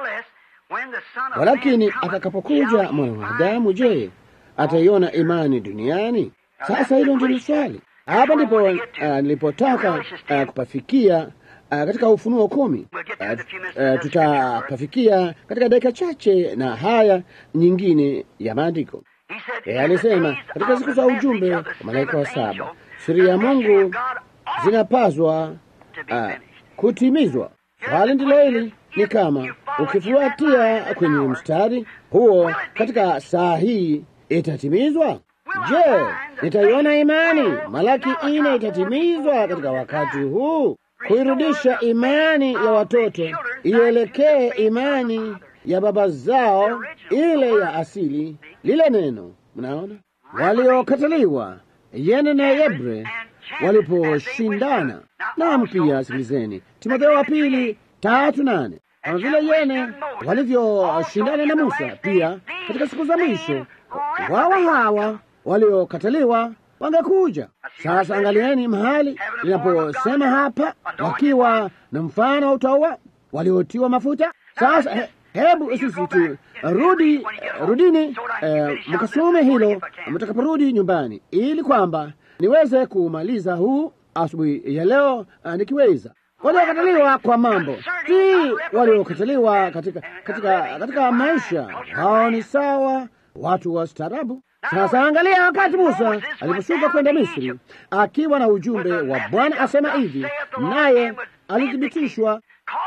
Walakini atakapokuja mwana wa Adamu, je, ataiona imani duniani? Sasa hilo ndilo swali. Hapa ndipo uh, nilipotaka uh, kupafikia uh, katika Ufunuo kumi. Uh, uh, tutapafikia katika dakika chache na haya nyingine ya maandiko. E, alisema katika siku za ujumbe wa malaika wa saba siri ya Mungu zinapaswa uh, kutimizwa. Swali ndilo hili, ni kama ukifuatia kwenye mstari huo katika saa hii itatimizwa. Je, nitaiona imani? Malaki ine itatimizwa katika wakati huu, kuirudisha imani ya watoto ielekee imani ya baba zao, ile ya asili, lile neno. Mnaona, waliokataliwa Yene na Yebre waliposhindana. Naam, pia sikilizeni Timotheo wa pili tatu nane kama vile Yene walivyoshindana na Musa, pia katika siku za mwisho wawa hawa waliokataliwa wangekuja. Sasa angalieni mahali linaposema hapa, wakiwa na mfano wa utaua waliotiwa mafuta. Sasa he, hebu sisi tu rudi rudini, eh, mkasome hilo mtakaporudi nyumbani, ili kwamba niweze kumaliza huu asubuhi ya leo uh, nikiweza. Waliokataliwa kwa mambo si waliokataliwa katika, katika, katika maisha, hao ni sawa watu wa staarabu. Sasa angalia, wakati Musa aliposhuka kwenda Misri akiwa na ujumbe wa Bwana asema hivi, naye alithibitishwa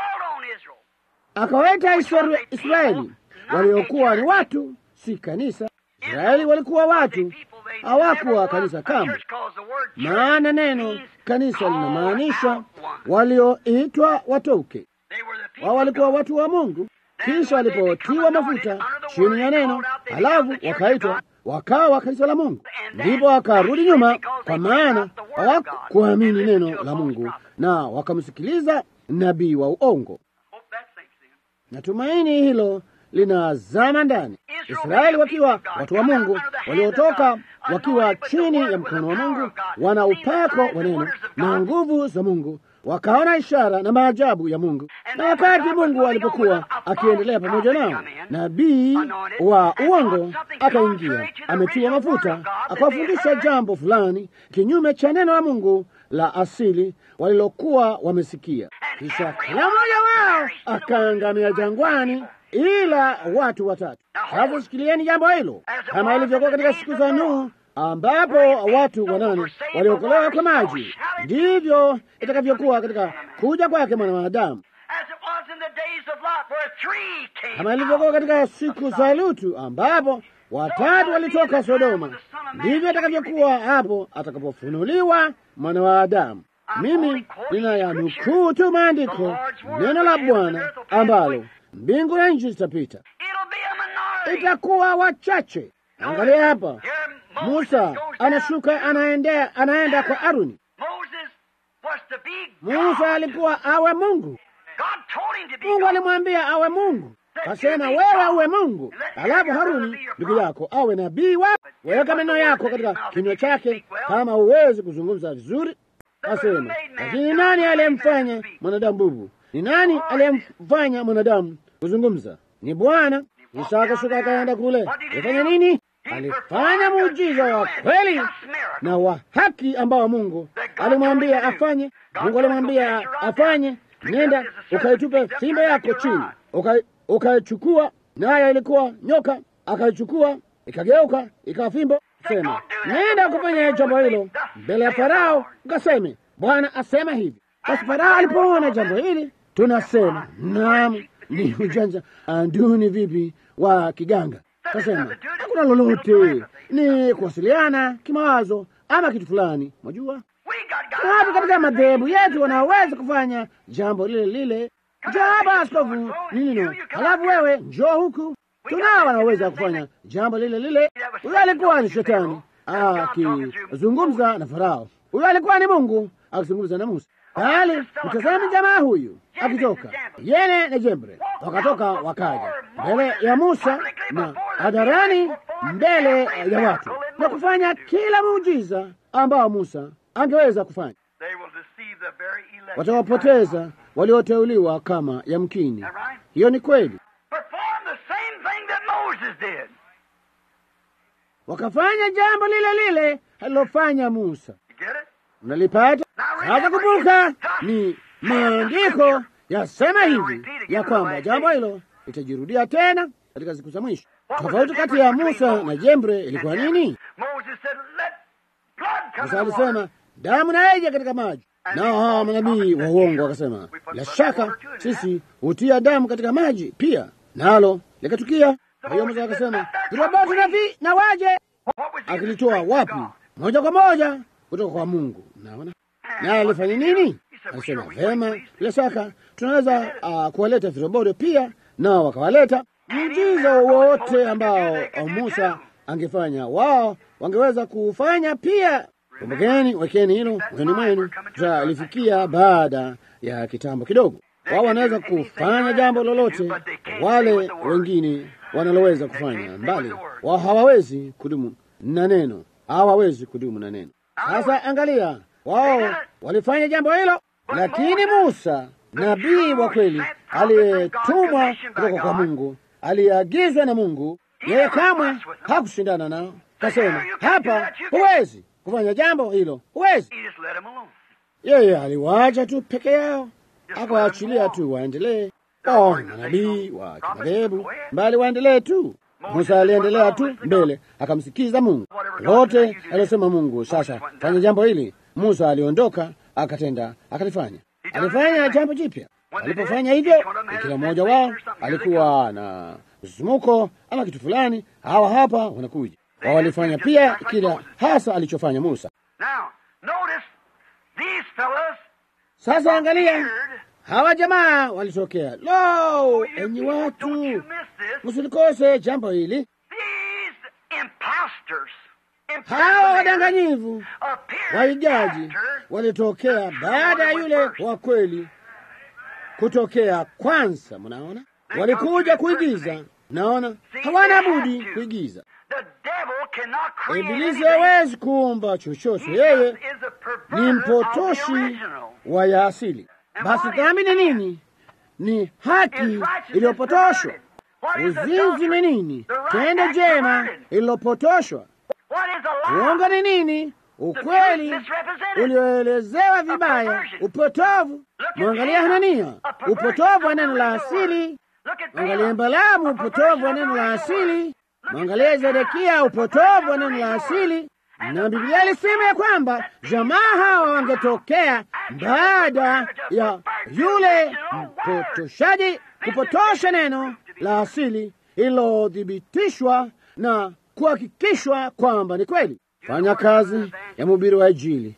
akawaita Israeli waliokuwa ni watu, si kanisa. Israeli walikuwa watu, hawakuwa kanisa kamwe, maana neno kanisa linamaanisha walioitwa watoke. Wao walikuwa watu wa Mungu, kisha walipotiwa mafuta chini ya neno, halafu wakaitwa wakawa kanisa la Mungu, ndipo wakarudi nyuma, kwa maana hawakuamini neno la Mungu na wakamsikiliza nabii wa uongo. na tumaini hilo linazama ndani. Israeli wakiwa watu wa Mungu waliotoka wakiwa chini ya mkono wa Mungu, wana upako wa neno na nguvu za Mungu, wakaona ishara na maajabu ya Mungu. Na wakati Mungu alipokuwa akiendelea pamoja nao, nabii wa uongo akaingia, ametiwa mafuta, akawafundisha jambo fulani kinyume cha neno la Mungu la asili walilokuwa wamesikia. Kisha kila mmoja wao akaangamia jangwani ila watu watatu. Sasa shikilieni jambo hilo, kama ilivyokuwa katika siku za Nuhu ambapo watu wanane waliokolewa kwa maji, ndivyo itakavyokuwa katika kuja kwake mwana wa Adamu. Kama ilivyokuwa katika siku za Lutu ambapo watatu walitoka Sodoma, ndivyo itakavyokuwa hapo atakapofunuliwa mwana wa Adamu. Mimi ninayanukuu tu maandiko, neno la Bwana ambalo mbingu na nchi zitapita, itakuwa wachache. Angalia hapa, Musa anashuka, anaendea, anaenda kwa Aruni. Musa alikuwa awe Mungu. Mungu alimwambia awe Mungu, kasema wewe uwe Mungu, alafu Haruni ndugu yako awe nabii wako. Weka maneno yako katika kinywa chake, kama huwezi kuzungumza vizuri. Kasema, lakini nani aliyemfanya mwanadamu bubu? Ni nani aliyemfanya mwanadamu kuzungumza? Ni Bwana. Musa akashuka akaenda kule. Alifanya nini? Alifanya muujiza wa kweli na wa haki ambao Mungu alimwambia afanye. Mungu alimwambia afanye, nenda ukaitupe fimbo yako chini, ukaichukua, naye ilikuwa nyoka, akaichukua ikageuka ikawa fimbo. Sema, nenda ukafanya jambo hilo mbele ya Farao, ukaseme Bwana asema hivi. Basi Farao alipoona jambo hili, tunasema naam, ni ujanja anduni vipi wa kiganga. Kasema hakuna lolote, ni kuwasiliana kimawazo ama kitu fulani. Mwajua watu katika madhehebu yetu wanaweza kufanya jambo lile lile. Njoo hapa askofu, nino, halafu wewe njoo huku. Tunao wanaweza kufanya jambo lile lile. Huyo alikuwa ni shetani akizungumza na Farao, huyo alikuwa ni Mungu akizungumza na Musa. Bali mtazame jamaa huyu akitoka, yeye na jembe wakatoka, wakaja mbele ya Musa na hadharani, mbele ya watu na kufanya kila muujiza ambao Musa angeweza kufanya. Watawapoteza walioteuliwa kama yamkini. Hiyo ni kweli. Wakafanya jambo lile lile alilofanya Musa. Unalipata? Sasa kumbuka, ni maandiko yasema hivi ya kwamba jambo hilo litajirudia tena katika siku za mwisho. Tofauti kati ya Musa na jembe ilikuwa nini? Musa alisema damu na ije katika maji, nao hawa manabii wa uongo wakasema, bila shaka sisi hutia damu katika maji pia, nalo likatukia. Kwa hiyo Musa akasema viroboto na vi na waje, akilitoa wapi? Moja kwa moja kutoka kwa Mungu. Naona naye alifanya nini? Alisema vema, bila shaka tunaweza uh, kuwaleta viroboto pia, nao wakawaleta. Muujiza wowote ambao Musa angefanya wao wangeweza kufanya pia. Kumbukeni, wekeni hilo moyoni mwenu, tutalifikia baada ya kitambo kidogo. Wao wanaweza kufanya jambo lolote wale wengine wanaloweza kufanya, mbali wao hawawezi kudumu na neno, hawawezi kudumu na neno. Sasa angalia, wao walifanya jambo hilo, lakini Musa nabii wa kweli aliyetumwa kutoka kwa Mungu, aliyeagizwa na Mungu, yeye kamwe hakushindana nao. Kasema hapa, huwezi kufanya jambo hilo, huwezi. Yeye aliwaacha tu peke yao, akawaachilia tu waendelee. Oh, manabii wa kimadhehebu mbali waendelee tu. Musa aliendelea tu mbele, akamsikiza Mungu lote aliyosema Mungu. Sasa fanya jambo hili. Musa aliondoka, akatenda, akalifanya. Alifanya jambo jipya. Alipofanya hivyo, kila mmoja wao alikuwa na msisimuko ama kitu fulani. Hawa hapa wanakuja, wao walifanya pia kila hasa alichofanya Musa. Sasa angalia hawa jamaa walitokea. Lo, enyi watu, msilikose jambo hili. Hawa wadanganyivu waijaji walitokea baada ya yule wa kweli kutokea kwanza. Mnaona, walikuja kuigiza. Naona hawana budi kuigiza. The devil cannot create Ibilisi anything. hawezi kuumba chochote, He yeye is a ni perverter of the mpotoshi original. wa ya asili. Basi dhambi ni nini? Ni haki iliyopotoshwa. Uzinzi ni nini? Tendo jema ililopotoshwa. What is a lie? Uongo ni nini? Ukweli ulioelezewa vibaya, upotovu. Mwangalia Hanania, upotovu wa neno la asili. Look at Mwangalia Balaam, Balaamu, a upotovu perversion wa of the neno la original word. asili. Mwangalia Zedekia, upotovu wa neno la asili. Na Biblia ilisema ya kwamba jamaa hawa wangetokea baada ya yule mpotoshaji kupotosha neno la asili ililothibitishwa na kuhakikishwa kwamba ni kweli. Fanya kazi ya mhubiri wa Injili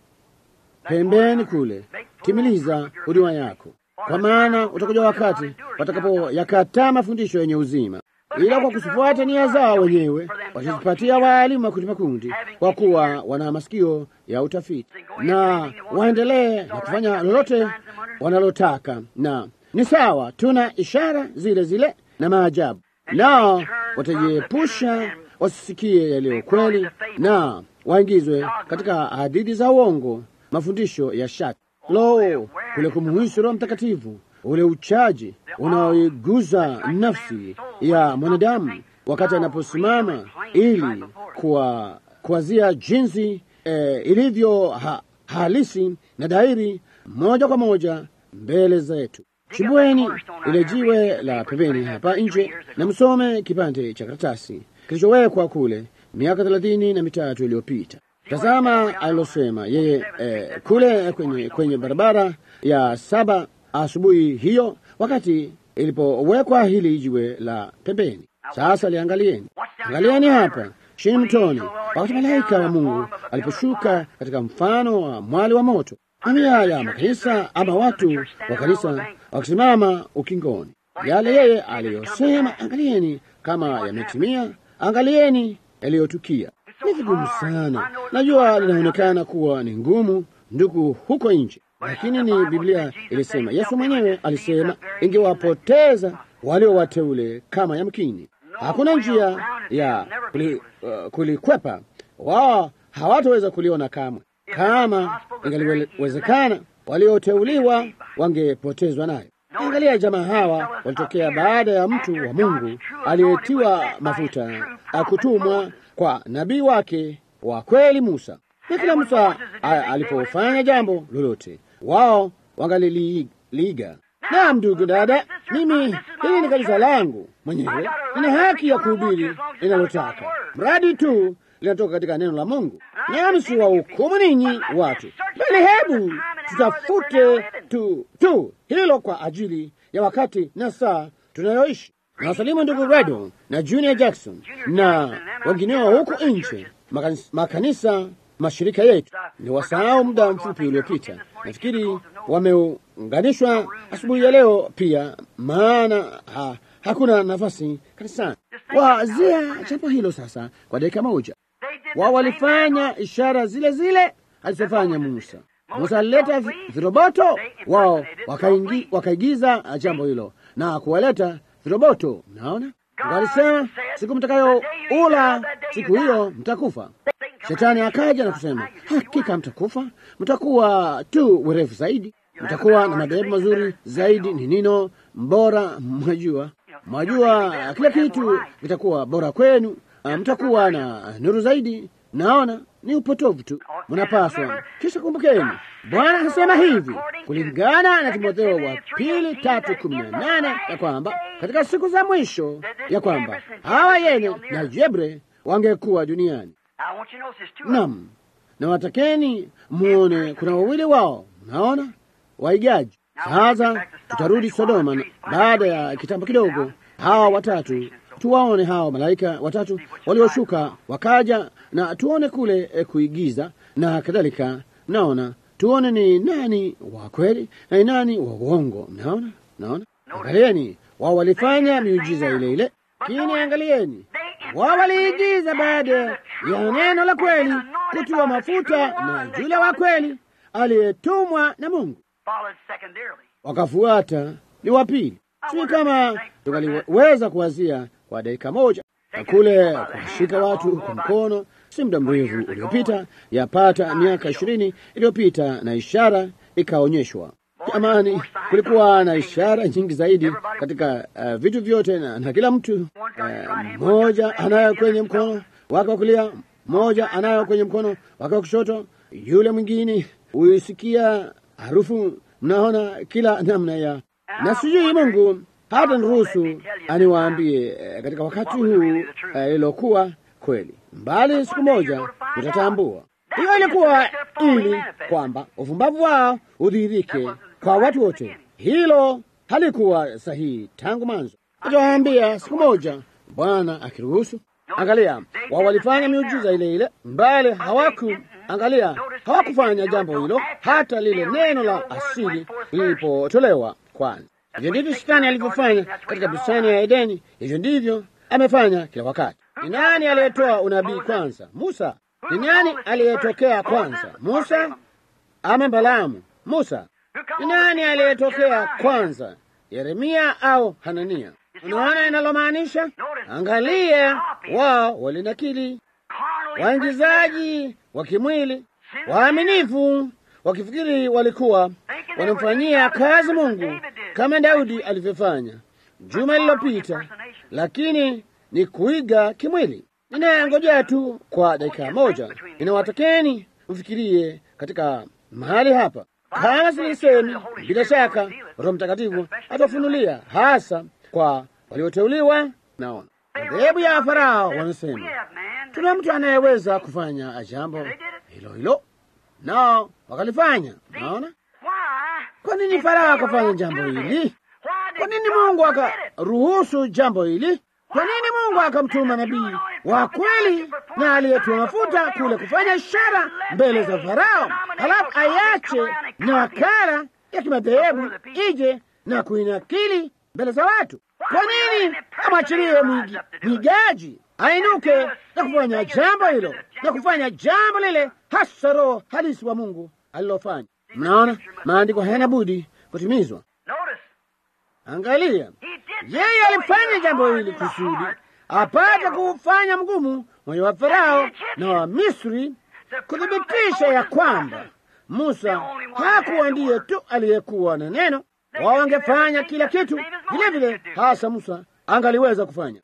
pembeni kule, timiliza huduma yako, kwa maana utakuja wakati watakapoyakataa mafundisho yenye uzima, ila kwa kusifuata nia zao wenyewe watajipatia waalimu makundi makundi, kwa kuwa wana masikio ya utafiti, na waendelee na kufanya lolote wanalotaka. Na ni sawa, tuna ishara zile zile na maajabu, nao watajiepusha wasisikie yaliyo kweli na waingizwe katika hadithi za uongo, mafundisho ya shati. Lo, kule kumuhusu Roho Mtakatifu, ule uchaji unaoiguza nafsi ya mwanadamu wakati anaposimama ili kuwa kuwazia jinsi eh, ilivyo ha, halisi na dhahiri moja kwa moja mbele zetu. Chimbweni ile jiwe la pembeni hapa nje na msome kipande cha karatasi kilichowekwa kule miaka thelathini na mitatu iliyopita. Tazama alilosema yeye eh, kule kwenye, kwenye barabara ya saba asubuhi hiyo, wakati ilipowekwa hili jiwe la pembeni. Sasa liangalieni, angalieni hapa chini mtoni, wakati malaika wa Mungu aliposhuka katika mfano wa mwali wa moto, mamia ya makanisa ama watu wa kanisa wakisimama ukingoni, yale yeye aliyosema, angalieni kama yametimia, angalieni yaliyotukia. Ni vigumu sana, najua linaonekana kuwa ni ngumu, ndugu, huko nje, lakini ni Biblia ilisema. Yesu mwenyewe alisema ingewapoteza walio wateule kama yamkini. Hakuna njia ya kuli, uh, kulikwepa. Wao hawataweza kuliona kamwe. Kama ingaliwezekana, walioteuliwa wangepotezwa nayo. Angalia, jamaa hawa walitokea baada ya mtu wa Mungu aliyetiwa mafuta akutumwa kwa nabii wake wa kweli Musa. Na kila Musa a- alipofanya jambo lolote, wao wangaliliiga. Naam, ndugu dada, mimi hili ni kanisa langu mwenyewe, nina haki ya kuhubiri linalotaka, mradi tu linatoka katika neno la Mungu. Nami si wahukumu ninyi watu, bali hebu tutafute tu, tu hilo kwa ajili ya wakati na saa tunayoishi. Nawasalimu ndugu Redo na Junior Jackson na wengineo huku nje, makanisa, makanisa mashirika yetu. Ni wasahau muda mfupi uliopita, nafikiri wameunganishwa asubuhi ya leo pia, maana ha, hakuna nafasi kanisani. Wazia jambo hilo sasa kwa dakika moja. Wao walifanya ishara zile zile alizofanya Musa. Musa alileta vi- viroboto, wao wakaingi, wakaigiza jambo hilo na kuwaleta viroboto. Naona walisema, siku mtakayo ula siku hiyo mtakufa. Shetani akaja na kusema, hakika mtakufa, mtakuwa tu werevu zaidi, mtakuwa na madhehebu mazuri zaidi, ni nino mbora, mwajua mwajua, kila kitu kitakuwa bora kwenu, ah, mtakuwa na nuru zaidi. Naona ni upotovu tu, mnapaswa kisha. Kumbukeni, Bwana anasema hivi kulingana na Timotheo wa pili tatu kumi na nane ya kwamba katika siku za mwisho ya kwamba hawa Yene na Jebre wangekuwa duniani. I want you to notice two. Naam, na watakeni muone kuna wawili wao, naona waigaji. Sasa tutarudi Sodoma na- baada ya kitambo kidogo. Hawa watatu tuwaone, hawa malaika watatu walioshuka wakaja, na tuone kule eh, kuigiza na kadhalika. Naona tuone ni nani wa kweli na ni nani wa uongo. Naona, naona, angalieni, wao walifanya miujiza ile ile, lakini angalieni wao waliigiza baada ya neno la kweli kutiwa mafuta na yule wa kweli aliyetumwa na Mungu, Followed secondarily. wakafuata ni wa pili. Sijui kama tungaliweza kuwazia kwa dakika moja na kule kuwashika watu kwa mkono, si muda mrefu uliopita, yapata miaka ishirini iliyopita, na ishara ikaonyeshwa. Jamani, kulikuwa na ishara nyingi zaidi katika uh, vitu vyote na, na kila mtu mmoja uh, anayo kwenye mkono wake wa kulia, mmoja anayo kwenye mkono wake wa kushoto, yule mwingine huisikia harufu. Mnaona kila namna ya na sijui Mungu hata niruhusu aniwaambie eh, katika wakati huu ililokuwa eh, kweli mbali, siku moja utatambua. Hiyo ilikuwa ili kwamba uvumbavu wao udhihirike kwa watu wote. Hilo halikuwa sahihi tangu mwanzo. Nitawaambia siku moja, Bwana akiruhusu. Angalia, wao walifanya miujiza ile ile, mbali hawaku angalia, hawakufanya jambo hilo hata lile neno la asili lilipotolewa kwanza. Hivyo ndivyo Shetani alivyofanya katika bustani ya Edeni. Hivyo ndivyo amefanya kila wakati. Ni nani aliyetoa unabii kwanza? Musa. Ni nani aliyetokea kwanza? Musa ama Balaamu? Musa. Ni nani aliyetokea kwanza? Yeremia au Hanania? Unaona inalomaanisha? Angalia, wao walinakili, waingizaji wa kimwili, waaminifu, wakifikiri walikuwa wanamfanyia kazi Mungu kama Daudi alivyofanya juma lililopita, lakini ni kuiga kimwili. Ninayangojea tu kwa dakika moja, ninawatakeni mfikirie katika mahali hapa. Kama silisemi, bila shaka Roho Mtakatifu atafunulia hasa kwa walioteuliwa. Naona madhehebu ya Farao wanasema tuna mtu anayeweza kufanya jambo hilo hilo, nao wakalifanya. Naona kwa nini Farao akafanya jambo hili? Kwa nini Mungu akaruhusu jambo hili? Kwa nini Mungu akamtuma nabii wa kweli na aliyetiwa mafuta kule kufanya ishara mbele za Farao, halafu ayache nakala ya kimadhehebu ije na kuinakili mbele za watu? Kwa nini amwachilie mwigaji ainuke na kufanya jambo hilo na kufanya jambo lile hasa Roho halisi wa Mungu alilofanya? Mnaona, maandiko hayana budi kutimizwa. Angalia, yeye alifanya jambo hili kusudi apate kuufanya mgumu moyo wa Farao na wa Misri, kuthibitisha ya kwamba Musa hakuwa ndiye tu aliyekuwa na neno. Wao wangefanya kila kitu vile vile, hasa Musa angaliweza kufanya.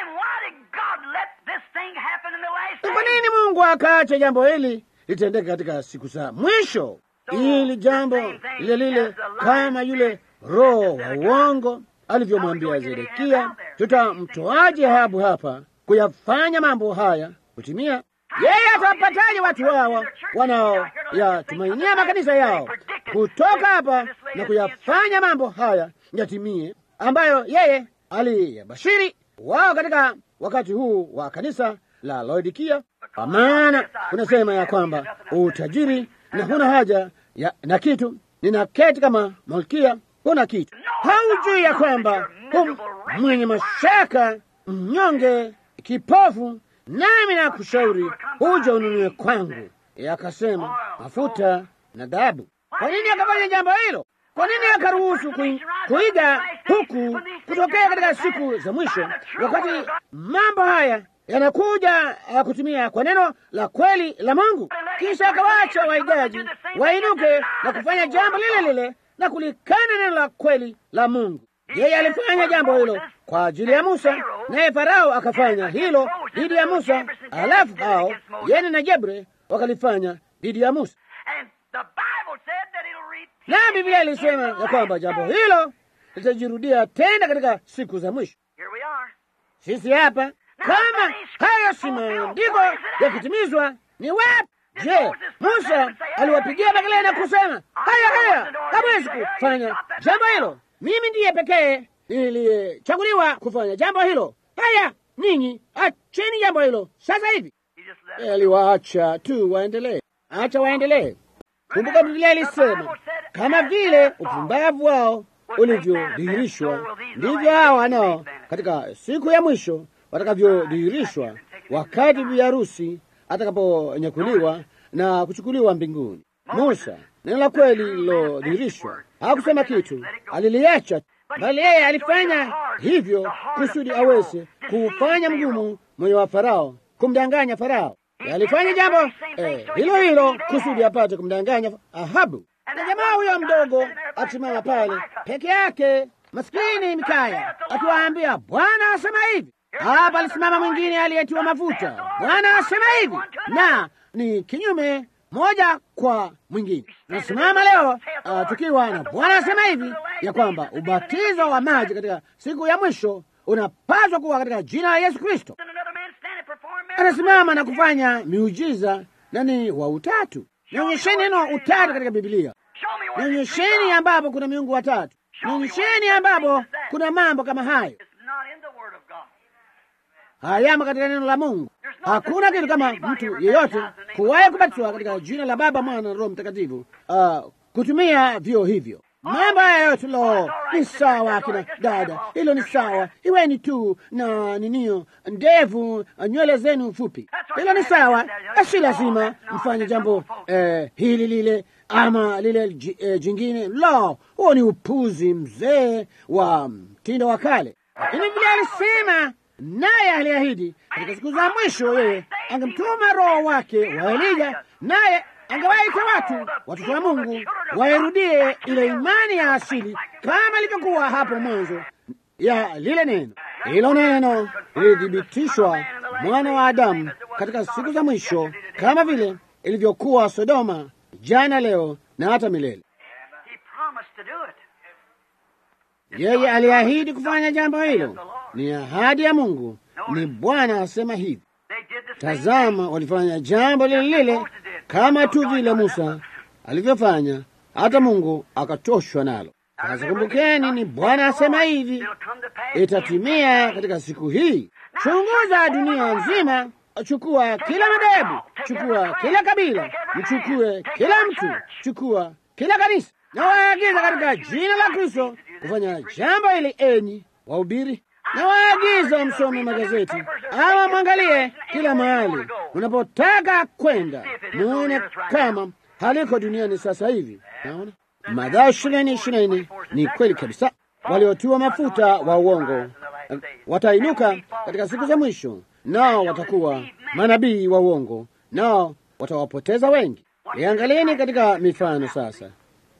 Kwa nini Mungu akaacha jambo hili litendeke katika siku za mwisho? Ili jambo lile lile kama yule roho wa uongo alivyomwambia Zedekia, tutamtoaje Ahabu hapa kuyafanya mambo haya kutimia? Yeye atawapataje watu hawa wanaoyatumainia makanisa yao kutoka hapa na kuyafanya mambo haya yatimie, ambayo yeye aliyabashiri wao katika wakati huu wa kanisa la Laodikia? Kwa maana unasema ya kwamba utajiri na huna haja ya, na kitu, ninaketi kama malkia huna kitu. Haujui ya kwamba hum mwenye mashaka, mnyonge, kipofu, nami na kushauri uje ununue kwangu. Akasema mafuta na dhahabu. Kwa nini akafanya jambo hilo? Kwa nini akaruhusu kuiga huku kutokea katika siku za mwisho, wakati mambo haya yanakuja ya kutumia kwa neno la kweli la Mungu? Kisha akawacha waigaji wainuke na kufanya jambo lile lile na kulikana neno la kweli la Mungu. Yeye alifanya jambo hilo kwa ajili ya Musa, naye Farao akafanya hilo dhidi ya Musa, alafu hao Yene na Jebre wakalifanya dhidi ya Musa. Na Biblia ilisema ya kwamba jambo hilo litajirudia tena katika siku za mwisho. Sisi hapa, kama hayo si maandiko yakitimizwa, ni wapi? Je, Musa aliwapigia makelele na kusema haya haya, hawezi kufanya jambo hilo, mimi ndiye pekee niliyechaguliwa kufanya jambo hilo. Haya, ninyi acheni jambo hilo sasa hivi. Aliwaacha tu waendelee, acha waendelee. Kumbuka Biblia ilisema kama vile upumbavu wao ulivyodhihirishwa, ndivyo hao nao katika siku ya mwisho watakavyodhihirishwa, wakati bi harusi atakaponyakuliwa na kuchukuliwa mbinguni. Musa, neno la kweli lilodhihirishwa, hakusema kitu, aliliacha bali yeye alifanya hivyo kusudi aweze kuufanya mgumu moyo wa Farao, kumdanganya Farao. Alifanya jambo eh, hilo hilo kusudi apate kumdanganya Ahabu. Na jamaa huyo mdogo akisimama pale peke yake, maskini Mikaya, akiwaambia Bwana asema hivi. Hapa alisimama mwingine aliyetiwa mafuta, Bwana asema hivi, na ni kinyume moja kwa mwingine. Nasimama leo uh, tukiwa na Bwana asema hivi ya kwamba ubatizo wa maji katika siku ya mwisho unapaswa kuwa katika jina la Yesu Kristo. Anasimama na kufanya miujiza na ni wa utatu. Nionyesheni neno utatu katika Biblia. Nionyesheni ambapo kuna miungu watatu. Nionyesheni ambapo kuna mambo kama hayo hayamo katika neno la Mungu. Hakuna kitu kama mtu yeyote kuwahi kubatizwa katika jina la Baba, Mwana na Roho Mtakatifu, uh, kutumia vyo hivyo. Mambo haya yote lo, ni sawa kina dada, hilo ni sawa. Iweni tu na ninio ndevu, nywele zenu fupi, hilo ni sawa. Si lazima mfanye jambo eh, hili lile ama lile eh, jingine. Lo, huo ni upuzi mzee wa mtindo wa kale, lakini vile alisema naye aliahidi katika siku za mwisho yeye angemtuma Roho wake wa Elija, naye angewaita watu watoto wa Mungu wairudie ile imani ya asili kama ilivyokuwa hapo mwanzo ya lile neno. Hilo neno lilithibitishwa mwana wa Adamu katika siku za mwisho kama vile ilivyokuwa Sodoma, jana, leo na hata milele. Yeye aliahidi kufanya jambo hilo. Ni ahadi ya Mungu, ni Bwana asema hivi. Tazama, walifanya jambo lile lile kama tu vile Musa alivyofanya, hata Mungu akachoshwa nalo. Sasa kumbukeni, ni Bwana asema hivi, itatimia katika siku hii. Chunguza dunia nzima, chukua kila madhehebu, chukua kila kabila, mchukue kila mtu, chukua kila kanisa, na waagiza katika jina la Kristo kufanya jambo hili, enyi wahubiri na waagiza msome magazeti ama mwangalie kila mahali unapotaka kwenda, muone kama haliko duniani sasa hivi. Naona Mathayo ishirini ishirini ni kweli kabisa. Waliotiwa mafuta wa uongo watainuka katika siku za mwisho, nao watakuwa manabii wa uongo, nao watawapoteza wengi. Iangalieni katika mifano sasa,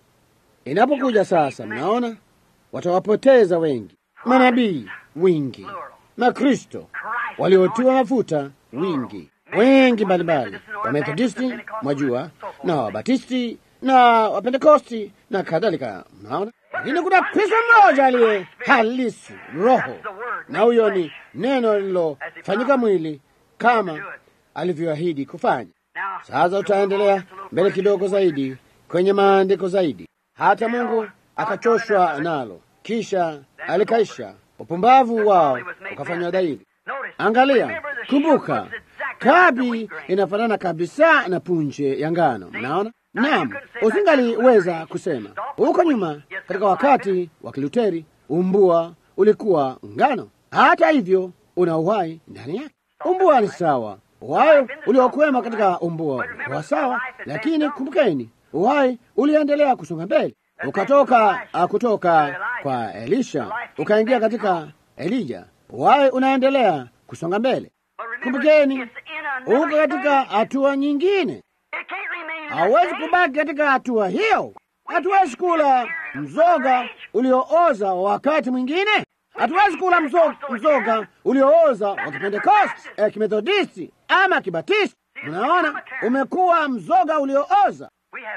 inapokuja sasa, mnaona watawapoteza wengi manabii wingi, Makristo waliotiwa mafuta wingi, wengi mbalimbali, Wamethodisti mwajua, na Wabatisti na Wapentekosti na kadhalika. Mnaona, lakini kuna Kristo mmoja aliye halisi Roho, na huyo ni neno lililofanyika mwili kama alivyoahidi kufanya. Sasa utaendelea mbele kidogo zaidi kwenye maandiko zaidi, hata Mungu akachoshwa nalo kisha alikaisha upumbavu wao ukafanywa dhahiri. Angalia, kumbuka, kabi inafanana kabisa na punje ya ngano. Mnaona? Naam, usingaliweza kusema huko nyuma, katika wakati wa Kiluteri umbua ulikuwa ngano. Hata hivyo, una uhai ndani yake. Umbua ni sawa, uhai uliokwema katika umbua ulikuwa sawa, lakini kumbukeni, uhai uliendelea kusonga mbele ukatoka kutoka kwa Elisha ukaingia katika Elija. Uhai unaendelea kusonga mbele. Kumbukeni, uko katika hatua nyingine, hauwezi kubaki katika hatua hiyo. Hatuwezi kula mzoga uliooza wa wakati mwingine. Hatuwezi kula mzoga, mzoga uliooza wa Kipentekosti, eh, Kimethodisti ama Kibatisti. Unaona, umekuwa mzoga uliooza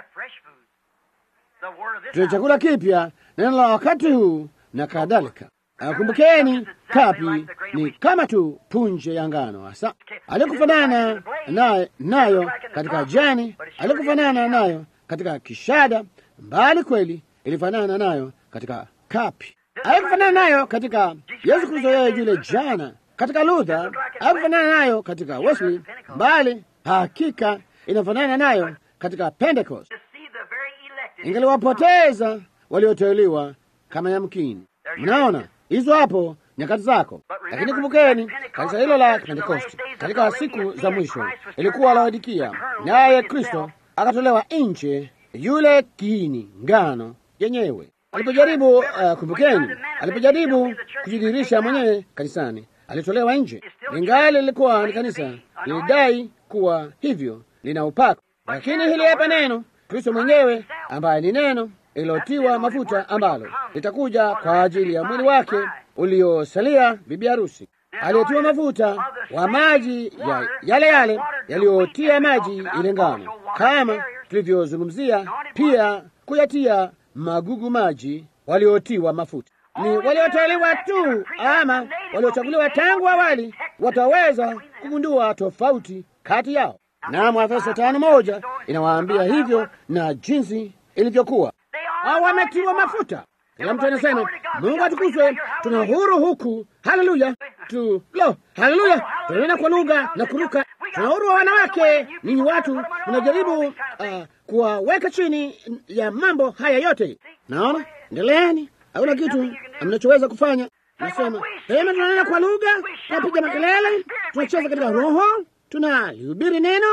tuna chakula kipya, neno la wakati huu na kadhalika. Kumbukeni, kapi ni kama tu punje ya ngano, hasa alikufanana nayo, nayo katika jani, alikufanana nayo katika kishada, mbali kweli ilifanana nayo katika kapi, alikufanana nayo katika Yesu Kristo, yeye yule jana, katika Luther, alikufanana nayo katika Wesley, mbali hakika inafanana nayo katika Pentecost ingaliwapoteza walioteuliwa kama yamkini. Mnaona hizo hapo nyakati zako, lakini kumbukeni, kanisa hilo la Pentekosti katika siku za mwisho ilikuwa Laodikia, naye Kristo akatolewa nje, yule kiini ngano yenyewe. Alipojaribu uh, kumbukeni, alipojaribu kujidhihirisha mwenyewe kanisani, alitolewa nje. Ingali lilikuwa ni kanisa, lilidai kuwa hivyo, lina upako. Lakini hili hapa neno, Kristo mwenyewe ambaye ni neno ililotiwa mafuta, ambalo litakuja kwa ajili ya mwili wake uliosalia, bibi harusi aliyetiwa mafuta wa maji ya yale yale yaliyotia maji ile ngano, kama tulivyozungumzia pia kuyatia magugu maji waliotiwa mafuta. Ni walioteuliwa tu ama waliochaguliwa tangu awali wataweza kugundua tofauti kati yao. Na Waefeso tano moja inawaambia hivyo na jinsi ilivyokuwa. Hao wametiwa mafuta. Kila mtu anasema Mungu atukuzwe, tuna uhuru huku. Haleluya tu lo, haleluya, tunanena kwa lugha na kuruka. Tuna uhuru wa wanawake. Ninyi watu mnajaribu uh, kuwaweka chini ya mambo haya yote. Naona, endeleeni, hakuna kitu mnachoweza kufanya. Nasema pema, tunanena kwa lugha, tunapiga makelele, tunacheza katika roho, tunalihubiri neno,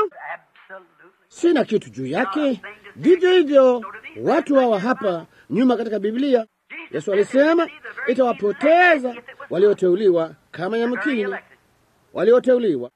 sina kitu juu yake. Vivyo hivyo watu hawa hapa nyuma katika Biblia, Yesu alisema itawapoteza walioteuliwa kama yamkini walioteuliwa.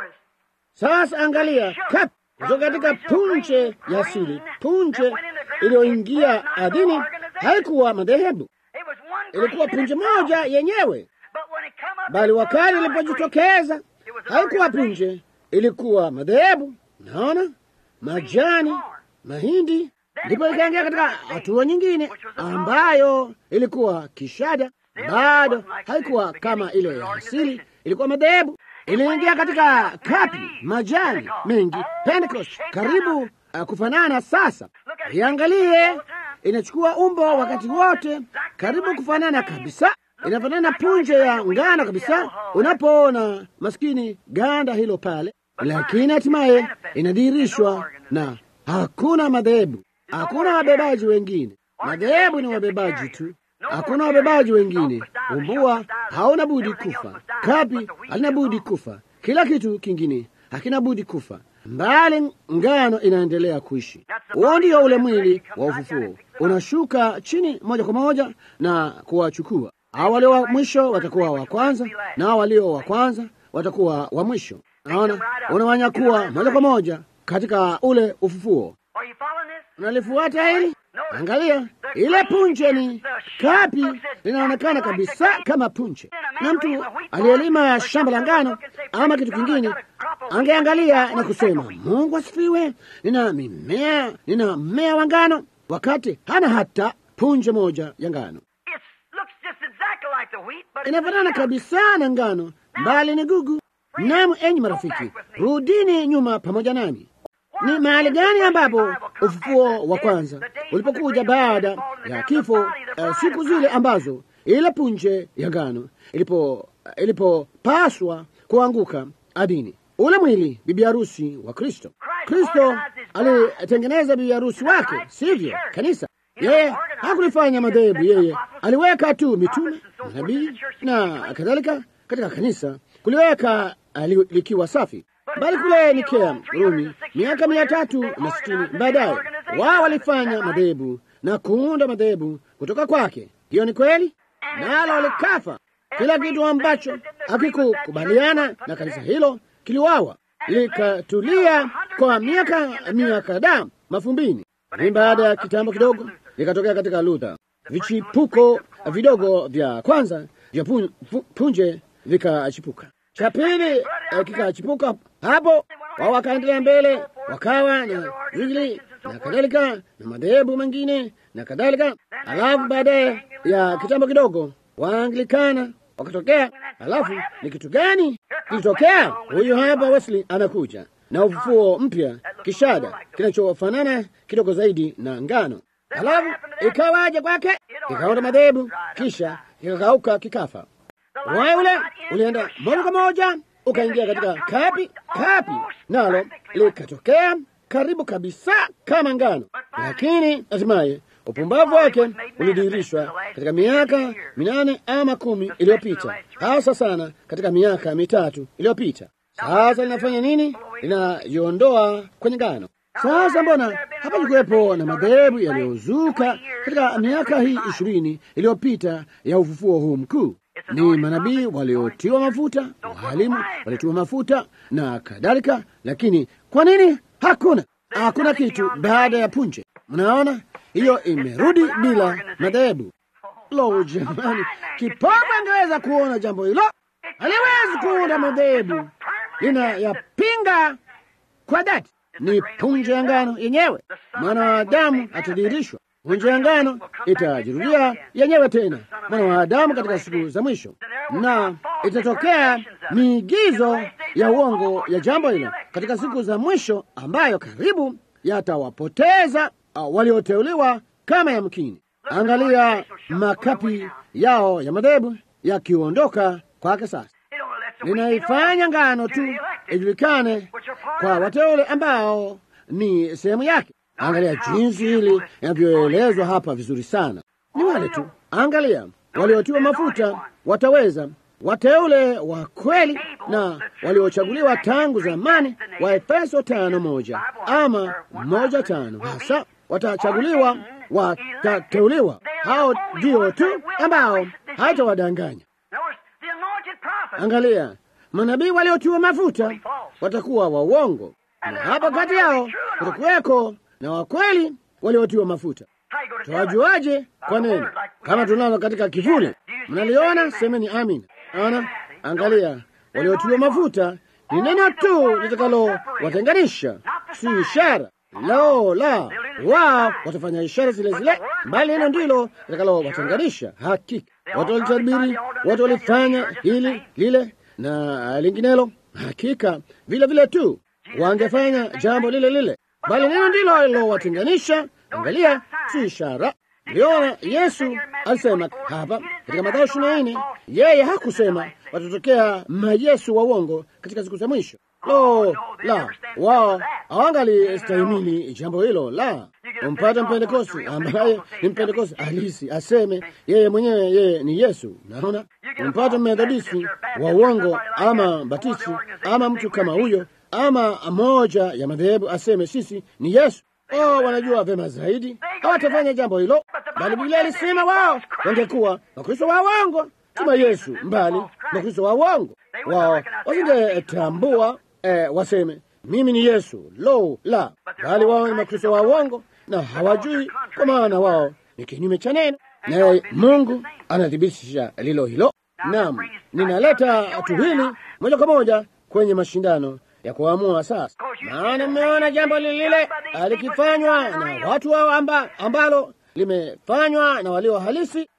Sasa angalia kap kutoka katika punje ya asili, punje iliyoingia ardhini haikuwa madhehebu, ilikuwa punje moja yenyewe, bali wakati ilipojitokeza haikuwa punje, ilikuwa madhehebu. Naona majani, mahindi ndipo ikaingia katika hatua nyingine ambayo ilikuwa kishada. Bado haikuwa kama ile ya asili, ilikuwa madhehebu. Iliingia katika kapi, majani mengi, Pentecost, karibu uh, kufanana. Sasa iangalie, inachukua umbo wakati wote, karibu kufanana kabisa, inafanana punje ya ngano kabisa, unapoona maskini ganda hilo pale, lakini hatimaye inadhihirishwa na hakuna madhehebu Hakuna wabebaji wengine. Madhehebu ni wabebaji tu, hakuna wabebaji wengine. Umbua hauna budi kufa, kapi halina budi kufa, kila kitu kingine hakina budi kufa, mbali ngano inaendelea kuishi. Huo ndio ule mwili wa ufufuo, unashuka chini moja kwa moja na kuwachukua hao walio wa mwisho watakuwa wa kwanza, na hao walio wa kwanza watakuwa wa mwisho. Naona unawanyakua moja kwa moja katika ule ufufuo. Unalifuata hili? Angalia, ile punje ni kapi, linaonekana kabisa kama punje, na mtu aliyelima shamba la ngano ama kitu kingine angeangalia na kusema, Mungu asifiwe, nina mimea, nina mmea wa ngano, wakati hana hata punje moja ya ngano. Inafanana kabisa na ngano, mbali ni gugu. Namu, enyi marafiki, rudini nyuma pamoja nami. Ni mahali gani ambapo ufufuo wa kwanza ulipokuja baada ya kifo, uh, siku zile ambazo ile punje ya ngano ilipo ilipopaswa kuanguka ardhini, ule mwili bibi harusi wa Kristo. Kristo alitengeneza bibi harusi wake, sivyo? Kanisa. Yeye hakulifanya madhehebu, yeye aliweka tu mitume, manabii na kadhalika katika kanisa, kuliweka likiwa safi bali kule Nikea, Rumi, miaka mia tatu na sitini baadaye, wao walifanya madhehebu na kuunda madhehebu kutoka kwake. Hiyo ni kweli, nalo walikafa. Kila kitu ambacho hakikukubaliana na kanisa hilo kiliwawa, likatulia kwa miaka mia kadhaa mafumbini. Ni baada ya kitambo kidogo likatokea katika Luther vichipuko vidogo vya kwanza vya pun, punje vikachipuka cha pili kikachipuka hapo, wao wakaendelea mbele, wakawa na Zwingli na kadhalika na madhehebu mengine na kadhalika. Alafu baadaye ya kitambo kidogo Waanglikana wakatokea. Alafu ni kitu gani kilitokea? Huyu hapa Wesley anakuja na ufufuo mpya, kishada kinachofanana kidogo zaidi na ngano. Alafu ikawaje kwake? Ikaunda madhehebu, kisha kikakauka, kikafa. Waye ule ulienda moja kwa moja ukaingia katika kapi kapi, nalo likatokea karibu kabisa kama ngano, lakini hatimaye upumbavu wake ulidhihirishwa katika miaka minane ama kumi iliyopita, hasa sana katika miaka mitatu iliyopita. Sasa linafanya nini? Linajiondoa kwenye ngano. Sasa mbona hapakuwepo na madhehebu yaliyozuka katika miaka hii ishirini iliyopita ya ufufuo huu mkuu? Ni manabii waliotiwa mafuta, walimu waliotiwa mafuta na kadhalika. Lakini kwa nini hakuna hakuna kitu baada ya punje? Mnaona, hiyo imerudi bila madhehebu. Lo, jamani, kipofu angeweza kuona jambo hilo, haliwezi kuunda madhehebu, linayapinga kwa dhati. Ni punje ya ngano yenyewe, mwana wa Adamu atadhihirishwa. Punje ya ngano itajirudia yenyewe tena, mwana wa Adamu katika siku za mwisho, na itatokea miigizo ya uongo ya jambo hilo katika siku za mwisho, ambayo karibu yatawapoteza uh, walioteuliwa kama yamkini. Angalia makapi yao ya madhehebu yakiondoka kwake sasa linaifanya ngano tu ijulikane kwa wateule ambao ni sehemu yake. Angalia jinsi hili inavyoelezwa hapa vizuri sana. Ni wale tu, angalia, waliotiwa mafuta wataweza, wateule wa kweli na waliochaguliwa tangu zamani, wa Efeso tano moja ama moja tano hasa watachaguliwa, watateuliwa. Hao ndio tu ambao haitawadanganya. Angalia, manabii waliotiwa mafuta watakuwa wa uongo, na hapa kati yao kutakuweko na wakweli waliotiwa mafuta. Tuwajuaje? Kwa neno kama tunalo katika kivuli. Mnaliona? Semeni amin. Ana, angalia, waliotiwa mafuta ni neno tu litakalo watenganisha, si ishara. Lo la, wao watafanya ishara zile zile, bali neno ndilo litakalo watenganisha. Hakika watu walitabiri, watu walifanya hili lile na linginelo, hakika vile vile tu wangefanya jambo lile lile, bali neno ndilo lilowatenganisha. Angalia, si ishara. Liona Yesu alisema hapa katika Mathayo ishirini na nne, yeye hakusema watatokea mayesu wa uongo katika siku za mwisho. Lo la, wao hawangali stahimili jambo hilo. La, umpata Mpentekosti ambaye ni Mpentekosti halisi aseme yeye mwenyewe yeye ni Yesu. Naona umpata Methodisti wa uongo ama Batisti ama mtu kama huyo ama moja ya madhehebu aseme sisi ni Yesu. Oh, wanajua vema zaidi, hawatafanya jambo hilo, bali Biblia alisema wao wangekuwa Wakristo wa uongo kama Yesu, mbali Wakristo wa uongo wao wasingetambua eh, waseme mimi ni Yesu. Lo la, bali wao ni Makristo wa uongo na hawajui, kwa maana wao ni kinyume cha neno, naye Mungu anathibitisha lilo hilo. Naam, ninaleta tu hili moja kwa moja kwenye mashindano ya kuamua sasa, maana mmeona jambo lilile alikifanywa na watu wao amba, ambalo limefanywa na walio halisi,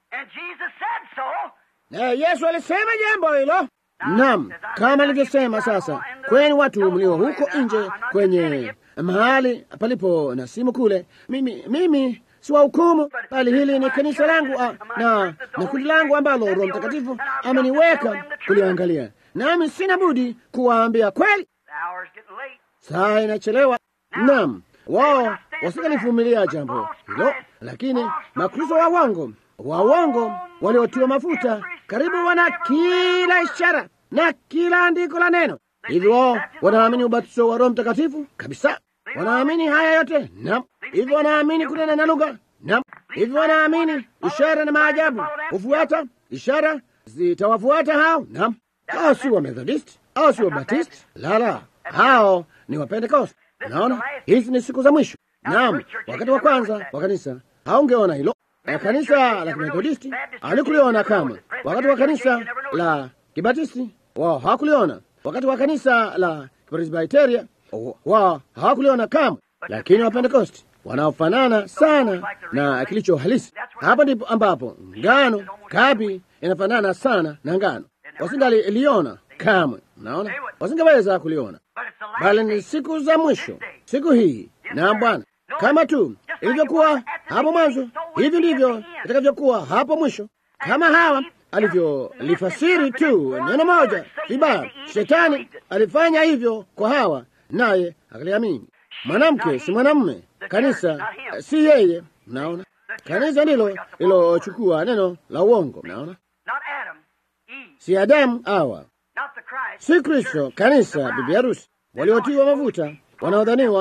na Yesu alisema jambo hilo. Naam, kama nilivyosema, sasa kweni watu mlio huko nje kwenye mahali palipo na simu kule, mimi mimi si wa hukumu, bali hili ni kanisa langu a, na na kundi langu ambalo Roho Mtakatifu ameniweka kuliangalia, nami sina budi kuwaambia kweli. Saa inachelewa. Naam, wao wasingalivumilia jambo hilo, lakini makristo wa uongo wa uongo waliotiwa mafuta karibu wana kila ishara na kila andiko la neno. Hivi wao wanaamini ubatizo wa Roho Mtakatifu kabisa, wanaamini haya yote. Naam. Hivi wanaamini kunena na lugha. Naam. Hivi wanaamini ishara na maajabu hufuata, ishara zitawafuata hao. Naam. Hao si wa Methodist au si wa Baptist, lala, hao ni wa Pentecost. Naona hizi ni siku za mwisho. Naam, wakati wa kwanza wa kanisa haungeona hilo na kanisa la Kimethodisti halikuliona kama. Wakati wa kanisa la Kibatisti wao hawakuliona. Wakati wa kanisa la Presbiteria wao hawakuliona kama, lakini wa Pentekosti wanaofanana sana na kilicho halisi. Hapo ndipo ambapo ngano kapi inafanana sana na ngano, wasingaliliona kamwe. Naona wasingeweza kuliona, bali ni siku za mwisho, siku hii na Bwana kama tu ilivyokuwa hapo mwanzo, hivi ndivyo itakavyokuwa hapo mwisho. Kama Hawa alivyolifasiri tu neno moja vibaya, shetani alifanya hivyo kwa Hawa, naye akaliamini. Mwanamke si mwanamume, kanisa si yeye. Mnaona, kanisa ndilo lilochukua neno la uongo. Mnaona, si Adamu Hawa, si Kristo, kanisa, bibi harusi waliotiwa mafuta wanaodhaniwa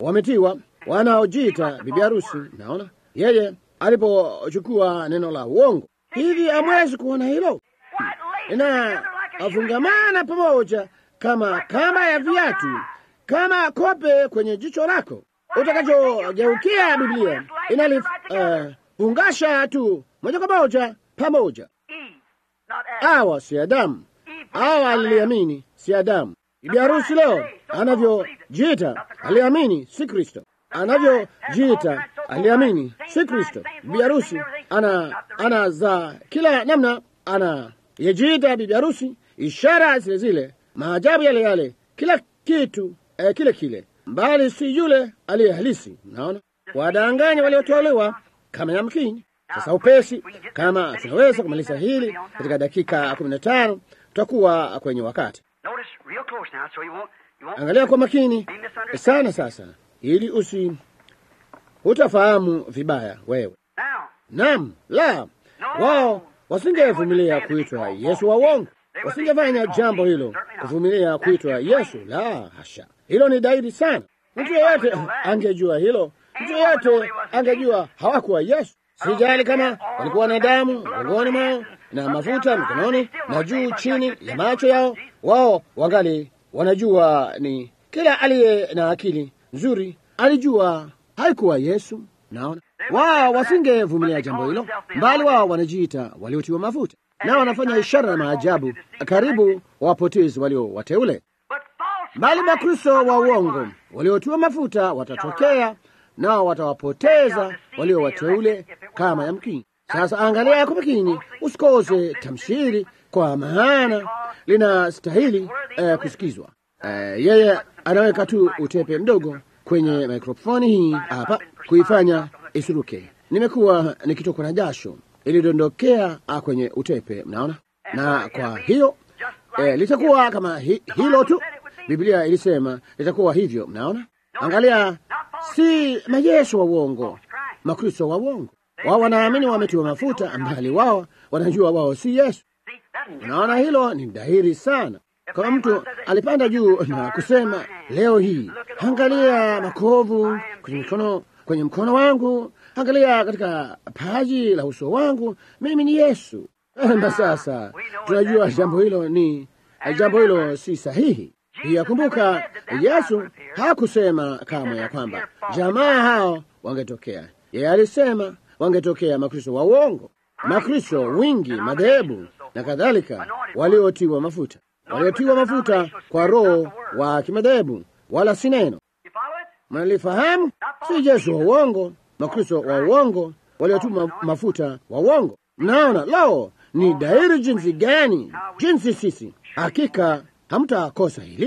wametiwa, wanaojiita bibi harusi. Naona yeye alipochukua neno la uongo hivi, hamwezi kuona hilo na afungamana pamoja kama kamba ya viatu, kama kope kwenye jicho lako. Utakachogeukia Biblia inalifungasha uh, tu moja kwa moja pamoja. Hawa si Adamu, hawa aliliamini si Adamu. Bibi harusi leo anavyojiita aliamini si Kristo, anavyojiita aliamini si Kristo. Bibi harusi ana ana za kila namna, ana yejiita bibi harusi, ishara zile zile, maajabu yale yale, kila kitu eh, kile kile, mbali si yule aliye halisi. Mnaona, wadanganya waliotolewa kama yamkini. Sasa upesi, kama tunaweza kumaliza hili katika dakika kumi na tano tutakuwa kwenye wakati. Angalia kwa makini sana sasa, ili usi utafahamu vibaya wewe. Naam, la wao wasingevumilia kuitwa Yesu wa uongo, wasingefanya jambo hilo, kuvumilia kuitwa Yesu. La hasha, hilo ni dhahiri sana. Mtu yeyote angejua hilo, mtu yeyote angejua hawakuwa Yesu. Sijali kama walikuwa na damu mgongoni mwao na mafuta mikononi na juu chini ya macho yao, wao wangali wanajua. Ni kila aliye na akili nzuri alijua haikuwa Yesu. Naona wao wasingevumilia jambo hilo, mbali wao wanajiita waliotiwa mafuta, nao wanafanya ishara na maajabu, karibu wapotezi walio wateule. Mbali Makristo wa uongo waliotiwa mafuta watatokea, nao watawapoteza walio wateule kama yamkini. Sasa angalia kwa makini, usikose tamshiri, kwa maana linastahili eh, kusikizwa. Eh, yeye anaweka tu utepe mdogo kwenye mikrofoni hii hapa kuifanya isuruke. Nimekuwa nikitokwa na jasho, ilidondokea kwenye utepe, mnaona. Na kwa hiyo eh, litakuwa kama hi, hilo tu. Biblia ilisema litakuwa hivyo, mnaona. Angalia, si mayesu wa uongo, makristo wa uongo. Wao wanaamini wametiwa mafuta, mbali wao wanajua wao si Yesu. Unaona, hilo ni dhahiri sana. Kama mtu alipanda juu na kusema leo hii, angalia makovu kwenye mkono, kwenye mkono wangu, angalia katika paji la uso wangu, mimi ni Yesu. Na sasa tunajua jambo hilo ni jambo hilo si sahihi. Pia kumbuka, Yesu hakusema kamwe ya kwamba jamaa hao wangetokea. Yeye alisema wangetokea makristo wa uongo, makristo wingi, madhehebu na kadhalika, waliotiwa mafuta waliotiwa mafuta kwa roho wa kimadhehebu, wala si neno. Mnalifahamu? Si Yesu wa uongo, makristo wa uongo waliotiwa mafuta wa uongo. Mnaona, lao ni dhahiri jinsi gani, jinsi sisi hakika hamtakosa hili.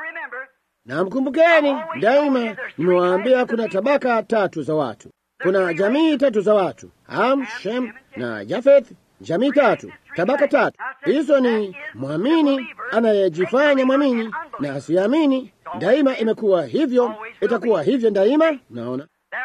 Na mkumbukeni daima, nimewaambia kuna tabaka tatu za watu, kuna jamii tatu za watu, Ham, Shem na Jafeth. Jamii tatu, tabaka tatu. Hizo ni mwamini, anayejifanya mwamini na asiamini. Daima imekuwa hivyo, itakuwa hivyo daima. Naona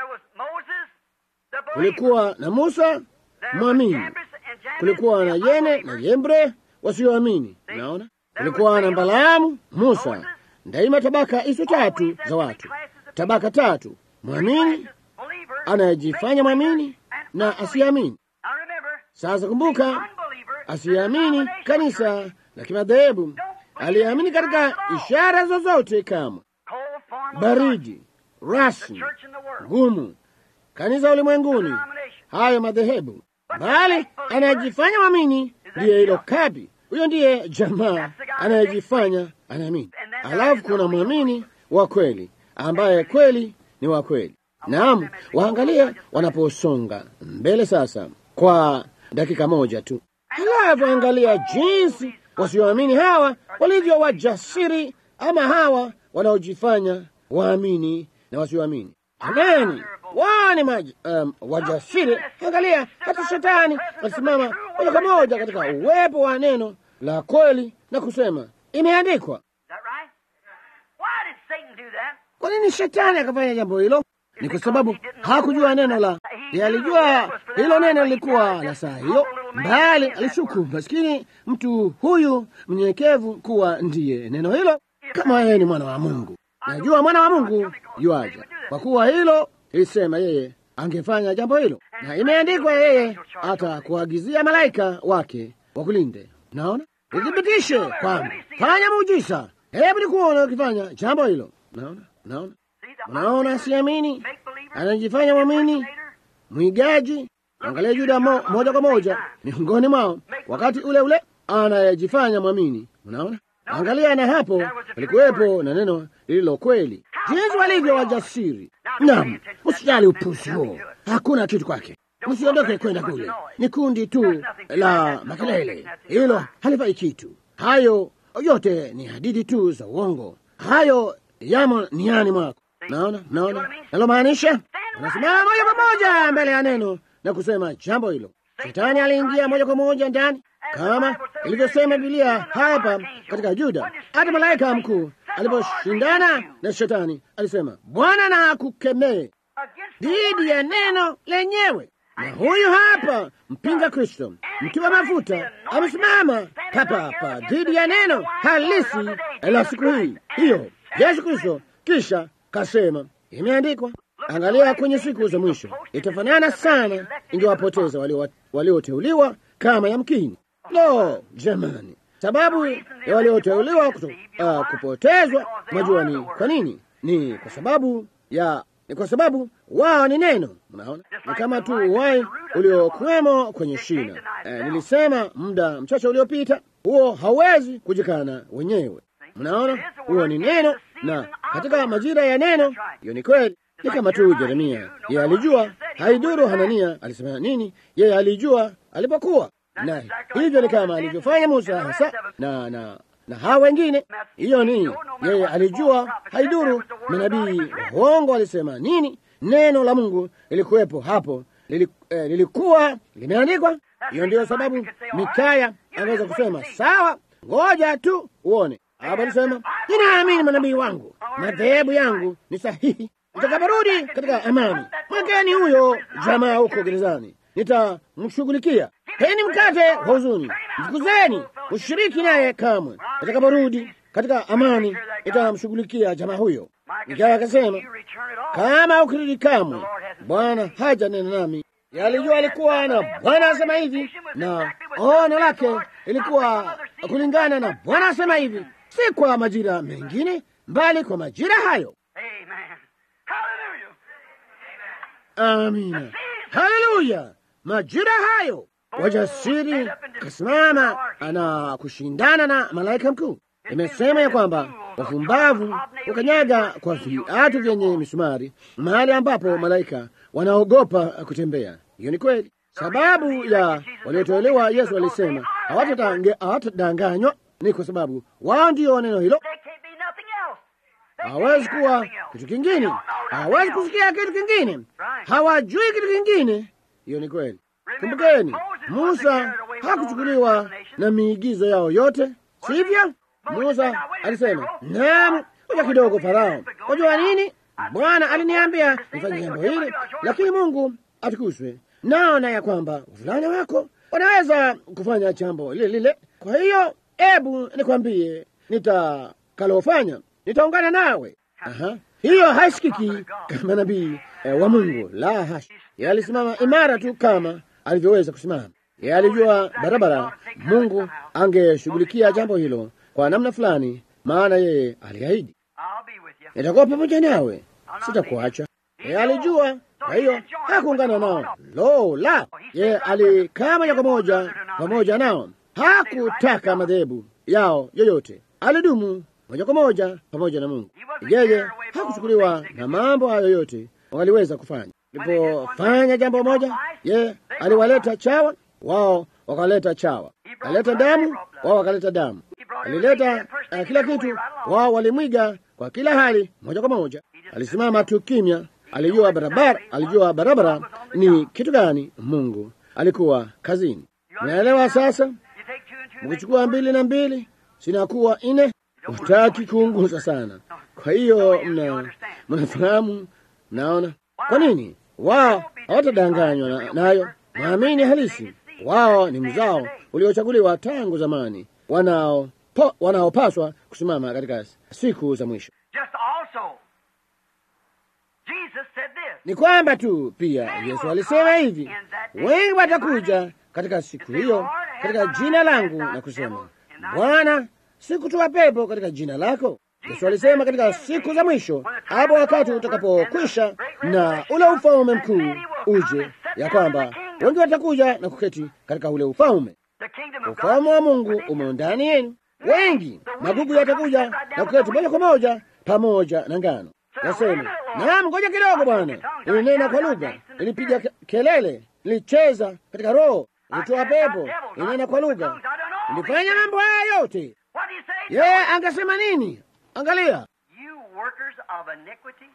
kulikuwa na Musa mwamini, kulikuwa na Yene na Yembre wasioamini. Naona kulikuwa na Balaamu, Musa. Daima tabaka hizo tatu za watu, tabaka tatu: mwamini, anayejifanya mwamini na asiamini. Sasa kumbuka, asiamini kanisa la kimadhehebu, aliamini katika ishara zozote kama baridi, rasmi, ngumu, kanisa ulimwenguni, hayo madhehebu, bali anayejifanya mwamini ndiye hilo kabi. Huyo ndiye jamaa anayejifanya anaamini. Alafu kuna mwamini wa kweli ambaye kweli ni wa kweli. Naam, waangalie wanaposonga mbele sasa kwa dakika moja tu. Halafu angalia jinsi wasioamini hawa walivyo wajasiri, ama hawa wanaojifanya waamini na wasioamini. Jamani, wao ni um, wajasiri. Angalia, hata shetani alisimama moja kwa moja katika uwepo wa neno la kweli na kusema imeandikwa. Kwa nini shetani akafanya jambo hilo? Ni kwa sababu hakujua neno la, alijua hilo neno lilikuwa la saa hiyo, mbali alishuku maskini mtu huyu mnyenyekevu kuwa ndiye neno hilo. Kama yeye ni mwana wa Mungu, najua mwana wa Mungu yuaja, kwa kuwa hilo ilisema yeye angefanya jambo hilo, na imeandikwa yeye atakuagizia malaika wake wakulinde. Naona ithibitishe kwamba fanya muujiza, hebu nikuona ukifanya jambo hilo. Naona, naona, unaona, siamini, anajifanya mwamini, mwigaji. Angalia Yuda mo, moja kwa moja miongoni mwao, wakati ule ule anayejifanya mwamini. Unaona, angalia, na hapo palikuwepo na neno lililo kweli, jinsi walivyo wajasiri. Naam, msijali upuzi huo, hakuna kitu kwake. Msiondoke kwenda kule, ni kundi tu la makelele, hilo halifai kitu. Hayo yote ni hadithi tu za uongo, hayo yamo niani mwako. Naona, naona nalomaanisha, unasimama moja kwa moja mbele ya neno na kusema jambo hilo. Shetani aliingia moja kwa moja ndani, kama ilivyosema Biblia hapa katika Yuda. Hata malaika mkuu aliposhindana na shetani alisema, Bwana na akukemee dhidi ya neno lenyewe. Na huyu hapa mpinga Kristo, mtiwa mafuta, amesimama hapa hapa dhidi ya neno halisi la siku hii hiyo, Yesu Kristo. Kisha kasema, imeandikwa. Angalia kwenye siku za mwisho itafanana sana, ingewapoteza walioteuliwa walio kama yamkini. Lo, jamani, sababu ya walioteuliwa uh, kupotezwa, mwajua ni kwa nini? Ni kwa sababu ya ni kwa sababu wao ni neno. Mnaona, ni kama tu uwai uliokuwemo kwenye shina. Eh, nilisema muda mchache uliopita, huo hauwezi kujikana wenyewe. Mnaona, huo ni neno, na katika majira ya neno, hiyo ni kweli. Ni kama tu Yeremia, yeye alijua, haiduru Hanania alisema nini, yeye alijua alipokuwa na hivyo ni kama alivyofanya Musa hasa na na na hawa wengine. Hiyo ni yeye alijua, haiduru manabii waongo walisema nini. Neno la Mungu lilikuwepo hapo, lili, eh, lilikuwa limeandikwa. Hiyo ndiyo sababu Mikaya anaweza kusema sawa, ngoja tu uone. Hapo alisema ninaamini manabii wangu, madhehebu yangu ni sahihi. Nitakaporudi katika amani, mwekeni huyo jamaa huko gerezani, nitamshughulikia. Peni mkate wa huzuni, mfukuzeni, ushiriki naye kamwe. Nitakaporudi katika amani, nitamshughulikia jamaa huyo. Mikaya akasema, kama ukirudi kamwe, Bwana haja nena nami. Yalijua alikuwa na Bwana asema hivi, na ono lake ilikuwa kulingana na Bwana asema hivi, si kwa majira mengine, mbali kwa majira hayo. Amina, haleluya! Majira hayo wajasiri kasimama na kushindana na malaika mkuu. Imesema ya kwamba wafumbavu ukanyaga kwa viatu vyenye misumari mahali ambapo malaika wanaogopa kutembea. Hiyo ni kweli. Sababu ya waliotolewa, Yesu alisema hawatadanganywa, ni kwa sababu wao ndio neno hilo. Hawezi kuwa kitu kingine, hawezi kusikia kitu kingine, hawajui kitu kingine. Hiyo ni kweli. Kumbukeni, Musa hakuchukuliwa na miigizo yao yote, sivyo? Musa alisema, naam, kuja kidogo Farao, wajua nini? Bwana aliniambia nifanye jambo hili, lakini Mungu atukuzwe, naona ya kwamba wavulana wako wanaweza kufanya jambo lile lile. Kwa hiyo ebu nikwambie nitakalofanya, nitaungana nawe. Aha, hiyo haisikiki kama nabii eh, wa Mungu, la hasha. Yeye alisimama imara tu kama alivyoweza kusimama. Yeye alijua barabara Mungu angeshughulikia jambo hilo kwa namna fulani, maana yeye aliahidi, nitakuwa pamoja nawe, sitakuacha. Yeye alijua, kwa hiyo hakuungana nao. Lo la, yeye alikaa moja kwa moja pamoja nao, hakutaka madhehebu yao yoyote, alidumu moja kwa moja pamoja na Mungu. Yeye hakuchukuliwa na mambo hayo yote wangaliweza kufanya. Alipofanya jambo moja, yeye aliwaleta chawa, wao wakaleta chawa. Alileta damu, wao wakaleta damu. Alileta uh, kila kitu, wao walimwiga kwa kila hali, moja kwa moja. Alisimama tu kimya, alijua barabara, alijua barabara ni kitu gani. Mungu alikuwa kazini. Unaelewa sasa? Mkichukua mbili na mbili sinakuwa nne. Utaki kuunguza sana, kwa hiyo mna mnafahamu, mnaona kwa nini wao hawatadanganywa nayo. Naamini halisi wao ni mzao uliochaguliwa tangu zamani, wanao wanaopaswa kusimama katika siku za mwisho. Just also Jesus said this. Ni kwamba tu pia Yesu alisema hivi, wengi watakuja katika siku hiyo katika jina langu na kusema, Bwana, sikutoa pepo katika jina lako. Yesu alisema katika siku za mwisho, hapo wakati utakapokwisha na ule ufalme mkuu uje, ya kwamba wengi watakuja na kuketi katika ule ufalme. The kingdom of God. Ufalme wa Mungu umo ndani yenu. Wengi magugu yatakuja na kuketi moja kwa moja pamoja na ngano. Nasema, naam, ngoja kidogo bwana. Nilinena kwa lugha, nilipiga ke- kelele, nilicheza katika roho, nilitoa pepo, nilinena kwa lugha, nilifanya mambo haya yote. What do you say? Yeye angesema nini? Angalia, You workers of iniquity.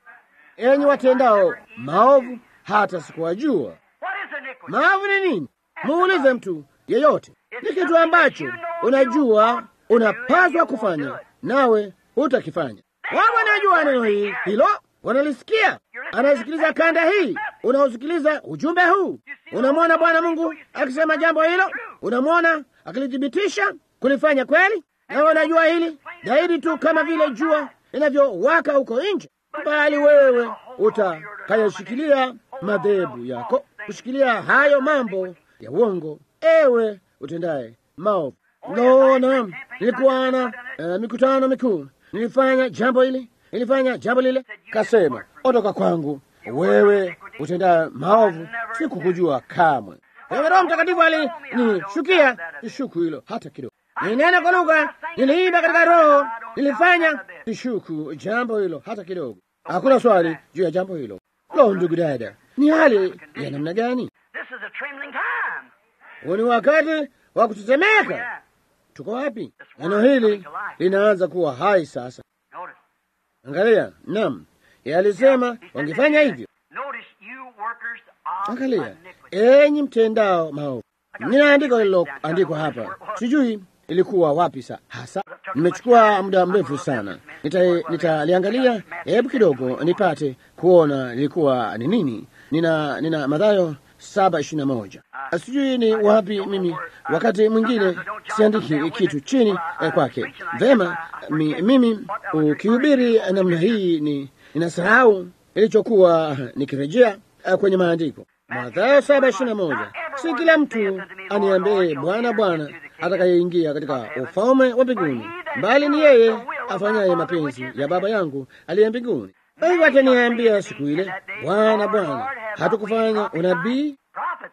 enyi watendao maovu, hata sikuwajua. What is iniquity? Maovu ni nini? Muulize mtu yeyote. Ni kitu ambacho unajua unapaswa kufanya, nawe hutakifanya. Wao wanajua neno hili hilo, wanalisikia. Anasikiliza kanda hii, unaosikiliza ujumbe huu, unamwona Bwana Mungu akisema jambo hilo, unamwona akilithibitisha kulifanya kweli, na wanajua hili zaidi tu kama vile jua linavyowaka huko nje, bali wewe utakayashikilia madhehebu yako, kushikilia hayo mambo ya uongo, ewe utendaye maovu. Naona nilikuwa na uh, mikutano mikuu, nilifanya jambo hili, nilifanya jambo lile, kasema ondoka kwangu, wewe utendaye maovu, sikukujua kamwe. Ewe Roho Mtakatifu alinishukia ishuku hilo hata kidogo. Nilinena kwa lugha, niliimba katika Roho, nilifanya ishuku jambo hilo hata kidogo. Hakuna swali juu ya jambo hilo. Lo, ndugu dada, ni hali ya namna gani? This is a trembling time. Huu ni wakati wa kutetemeka. Yeah. Tuko wapi? Neno hili linaanza kuwa hai sasa. Notice. Angalia, naam, yeye alisema wangefanya hivyo. Notice you workers of Angalia, iniquity. enyi mtendao maovu. Nina andiko lililoandikwa hapa, sijui ilikuwa wapi sa hasa. Nimechukua muda mrefu sana, Nita- nitaliangalia hebu kidogo nipate kuona lilikuwa ni nini. Nina nina Mathayo saba ishirini na moja. Sijui ni wapi mimi, wakati mwingine siandiki kitu chini eh, kwake. Vema, mi, mimi ukihubiri namna hii ni ninasahau ilichokuwa nikirejea eh, kwenye maandiko. Mathayo saba ishirini na moja. Si kila mtu aniambie Bwana, Bwana atakayeingia katika ufalme wa mbinguni, bali ni yeye afanyaye mapenzi ya Baba yangu aliye mbinguni. Wengi wataniambia siku ile, Bwana, Bwana, hatukufanya unabii? Prophets.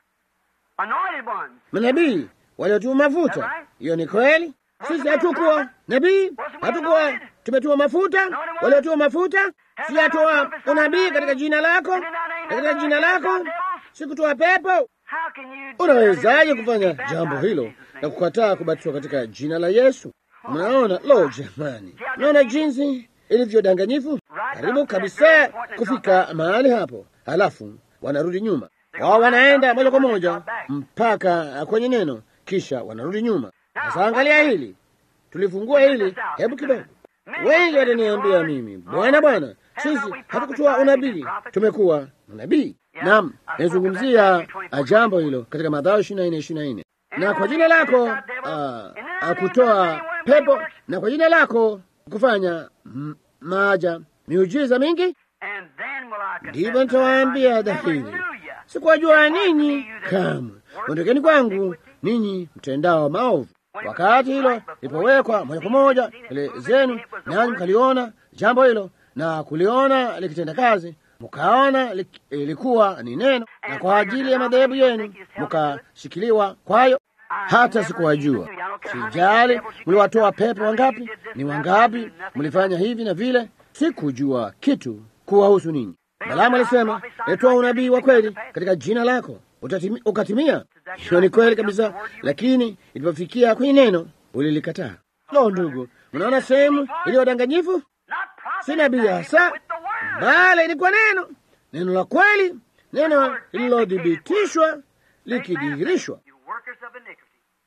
Anointed ones. Manabii waliotiwa mafuta. Hiyo ni kweli. Sisi hatukuwa nabii, hatukuwa tumetiwa mafuta. Waliotiwa mafuta, si hatoa unabii katika jina lako, katika jina lako, sikutoa pepo. How can you do Unawezaje that? kufanya Be jambo baptized hilo in Jesus' na name? kukataa kubatizwa katika jina la Yesu? Mnaona, lo jamani, mnaona jinsi ilivyodanganyifu, karibu kabisa kufika mahali hapo, halafu wanarudi nyuma. Wao wanaenda moja kwa moja mpaka kwenye neno, kisha wanarudi nyuma. Sasa angalia hili, tulifungua hili, hebu kidogo. Wengi wataniambia mimi, Bwana, Bwana, sisi hatukutoa unabii, tumekuwa unabii. Naam, nazungumzia ah, jambo hilo katika Mathayo ishirini na nne ishirini na nne na kwa jina lako ah, ah, kutoa pepo na kwa jina lako kufanya mm, maaja miujiza mingi, And then will I confess ndivyo that I nitawaambia never dhahiri, knew you. sikuwajua ninyi kamwe, ondokeni kwangu ninyi mtendao maovu. Wakati hilo lilipowekwa moja kwa moja mbele zenu, nanyi mkaliona jambo hilo na kuliona likitenda kazi, mkaona lik- ilikuwa ni neno, na kwa ajili ya madhehebu yenu mkashikiliwa kwayo. Hata sikuwajua, sijali mliwatoa pepo wangapi, ni wangapi mlifanya hivi na vile, sikujua kitu kuwahusu ninyi. Balaamu alisema, letoa unabii wa kweli katika jina lako utatimi, ukatimia. Hiyo ni kweli kabisa, lakini ilipofikia kwenye neno ulilikataa. Lo, ndugu, mnaona sehemu iliyo danganyifu? Not Si prophet, nabii hasa, with the word. bali ilikuwa neno, neno la kweli, neno lililodhibitishwa likidhihirishwa. You workers of iniquity.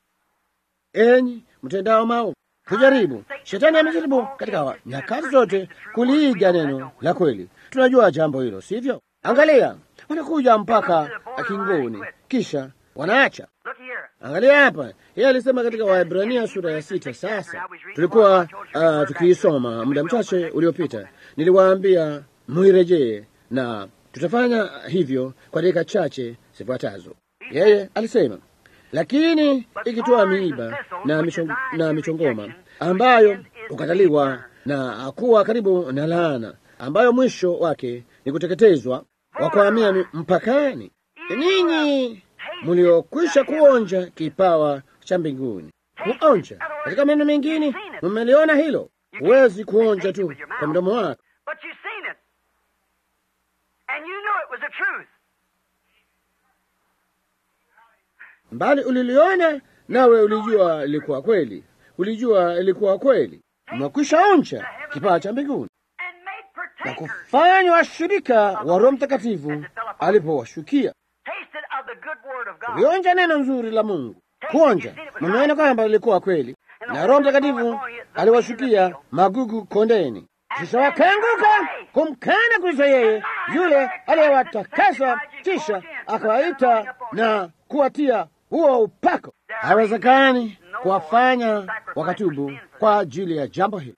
Enyi mtendao maovu, kujaribu. Shetani amejaribu katika nyakati zote kuliiga neno la kweli. Tunajua jambo hilo, sivyo? Angalia, wanakuja mpaka akingoni, kisha wanaacha. Look here. Angalia hapa, yeye alisema katika Waebrania sura ya sita. Sasa tulikuwa uh, tukiisoma muda mchache uliopita, niliwaambia muirejee, na tutafanya hivyo kwa dakika chache zifuatazo. Yeye alisema, lakini ikitoa miiba na, michong, na michongoma ambayo hukataliwa na kuwa karibu na laana ambayo mwisho wake ni kuteketezwa wakuhamia mpakani. Ninyi mliokwisha kuonja kipawa cha mbinguni, kuonja katika maneno mengine, mmeliona hilo. Huwezi kuonja tu kwa mdomo wako, bali uliliona nawe ulijua ilikuwa kweli, ulijua ilikuwa kweli. Mmekwisha onja kipawa cha mbinguni na kufanywa washirika wa Roho Mtakatifu alipowashukia. Ulionja neno nzuri la Mungu, kuonja, mmeona kwamba lilikuwa kweli, na Roho Mtakatifu aliwashukia magugu kondeni, kisha wakaanguka kumkana Kristo, yeye yule aliyewatakasa, kisha akawaita na kuwatia huo upako. Haiwezekani kuwafanya wakatubu kwa ajili ya jambo hili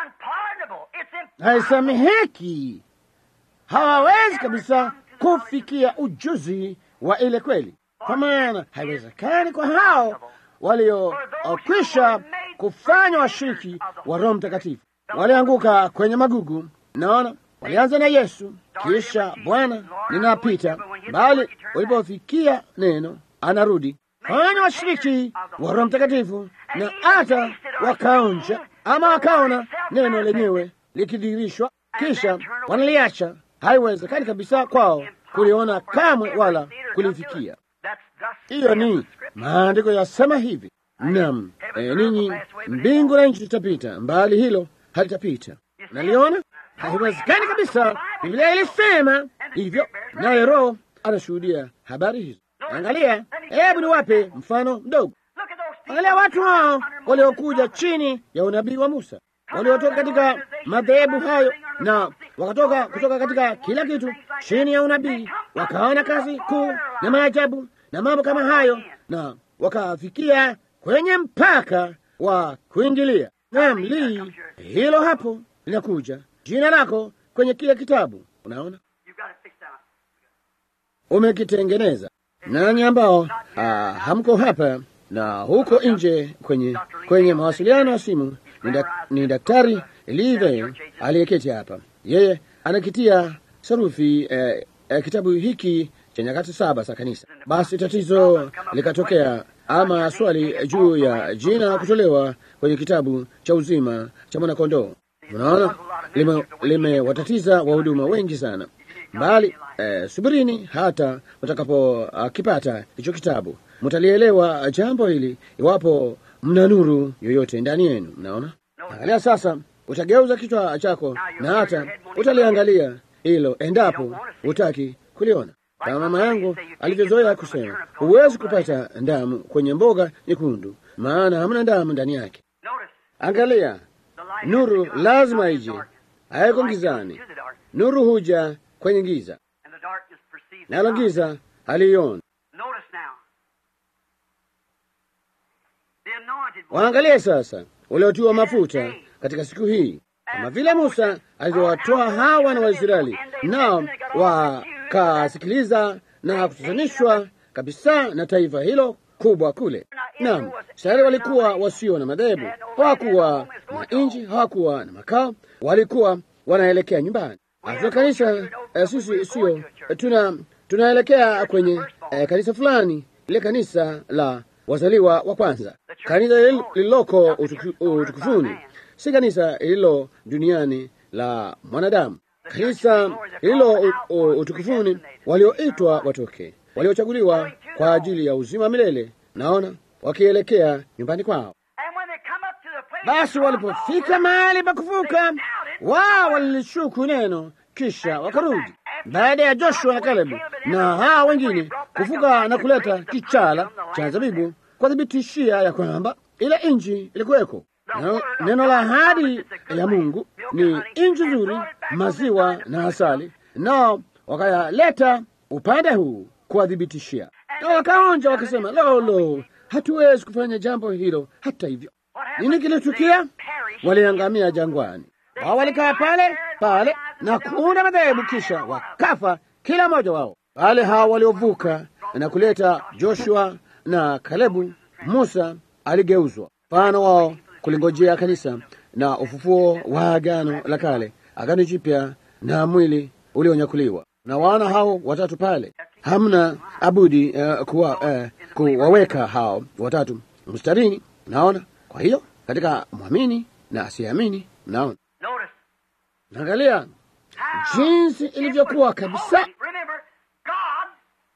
haisameheki. Hawawezi kabisa kufikia ujuzi wa ile kweli, kwa maana haiwezekani kwa hao waliokwisha kufanywa washiriki wa Roho Mtakatifu. Walianguka kwenye magugu. Naona walianza na Yesu, kisha Bwana, ninapita, bali walipofikia neno anarudi fanya washiriki wa Roho Mtakatifu, na hata wakaonja ama wakaona neno lenyewe likidhihirishwa, kisha wanaliacha. Haiwezekani kabisa kwao kuliona kamwe wala kulifikia. Hiyo ni maandiko yasema hivi. Naam, e, ninyi mbingu na nchi zitapita, mbali hilo halitapita. Naliona haiwezekani kabisa. Biblia ilisema hivyo, naye Roho anashuhudia habari hizo. Angalia, hebu niwape mfano mdogo. Angalia watu hao waliokuja chini ya unabii wa Musa waliotoka katika madhehebu hayo na wakatoka kutoka katika kila kitu chini ya unabii, wakaona kazi kuu na maajabu na mambo kama hayo, na wakafikia kwenye mpaka wa kuingilia. Naam, li hilo hapo linakuja jina lako kwenye kile kitabu. Unaona, umekitengeneza. Nanyi ambao ah, hamko hapa na huko nje kwenye kwenye mawasiliano ya simu ni, dak, ni Daktari Live aliyeketi hapa. Yeye anakitia sarufi eh, eh, kitabu hiki cha nyakati saba za kanisa. Basi tatizo likatokea, ama swali juu ya jina kutolewa kwenye kitabu cha uzima cha mwanakondoo. Unaona, limewatatiza lime wahuduma wengi sana mbali. Eh, subirini hata mtakapokipata uh, hicho kitabu, mtalielewa jambo hili iwapo mna nuru yoyote ndani yenu. Mnaona, angalia sasa, utageuza kichwa chako na hata utaliangalia hilo endapo hutaki kuliona. Kama mama yangu alivyozoea kusema, huwezi kupata damu kwenye mboga nyekundu, maana hamna damu ndani yake. Angalia, nuru lazima ije, haiko gizani. Nuru huja kwenye giza, nalo giza haliioni. Waangalie sasa waliotiwa mafuta katika siku hii, kama vile Musa alivyowatoa hawa na Waisraeli, nao wakasikiliza na kutatanishwa kabisa na taifa hilo kubwa kule. Naam, Israeli walikuwa wasio na madhehebu, hawakuwa na nchi, hawakuwa na makao, walikuwa wanaelekea nyumbani. Hata kanisa eh, sisi sio tuna tunaelekea kwenye eh, kanisa fulani, ile kanisa la wazaliwa wa kwanza, kanisa lililoko utukufuni, si kanisa lililo duniani la mwanadamu, kanisa lililo utukufuni, walioitwa watoke, waliochaguliwa kwa ajili ya uzima milele. Naona wakielekea nyumbani kwao. Basi walipofika mahali pa kuvuka, wao walilishuku neno, kisha wakarudi baada ya Joshua na Kalebu na hawa wengine kuvuka na kuleta kichala cha zabibu kuwathibitishia ya kwamba ile nchi ilikuweko. Neno la ahadi ya Mungu ni nchi nzuri, maziwa na asali, nao wakayaleta upande huu kuwathibitishia, na wakaonja wakasema, lo, lo, hatuwezi kufanya jambo hilo. Hata hivyo, nini kilitukia? Waliangamia jangwani. Wao walikaa pale pale na kuunda madhehebu, kisha wakafa kila mmoja wao. Wale hao waliovuka na kuleta Joshua na Kalebu, Musa aligeuzwa mfano wao kulingojea kanisa na ufufuo wa agano la kale, agano jipya na mwili ulionyakuliwa. Na wana hao watatu pale, hamna abudi uh, kuwa, uh, kuwaweka hao watatu mstarini. Naona kwa hiyo katika mwamini na asiyeamini, naona Notice. naangalia jinsi ilivyokuwa kabisa. Remember, God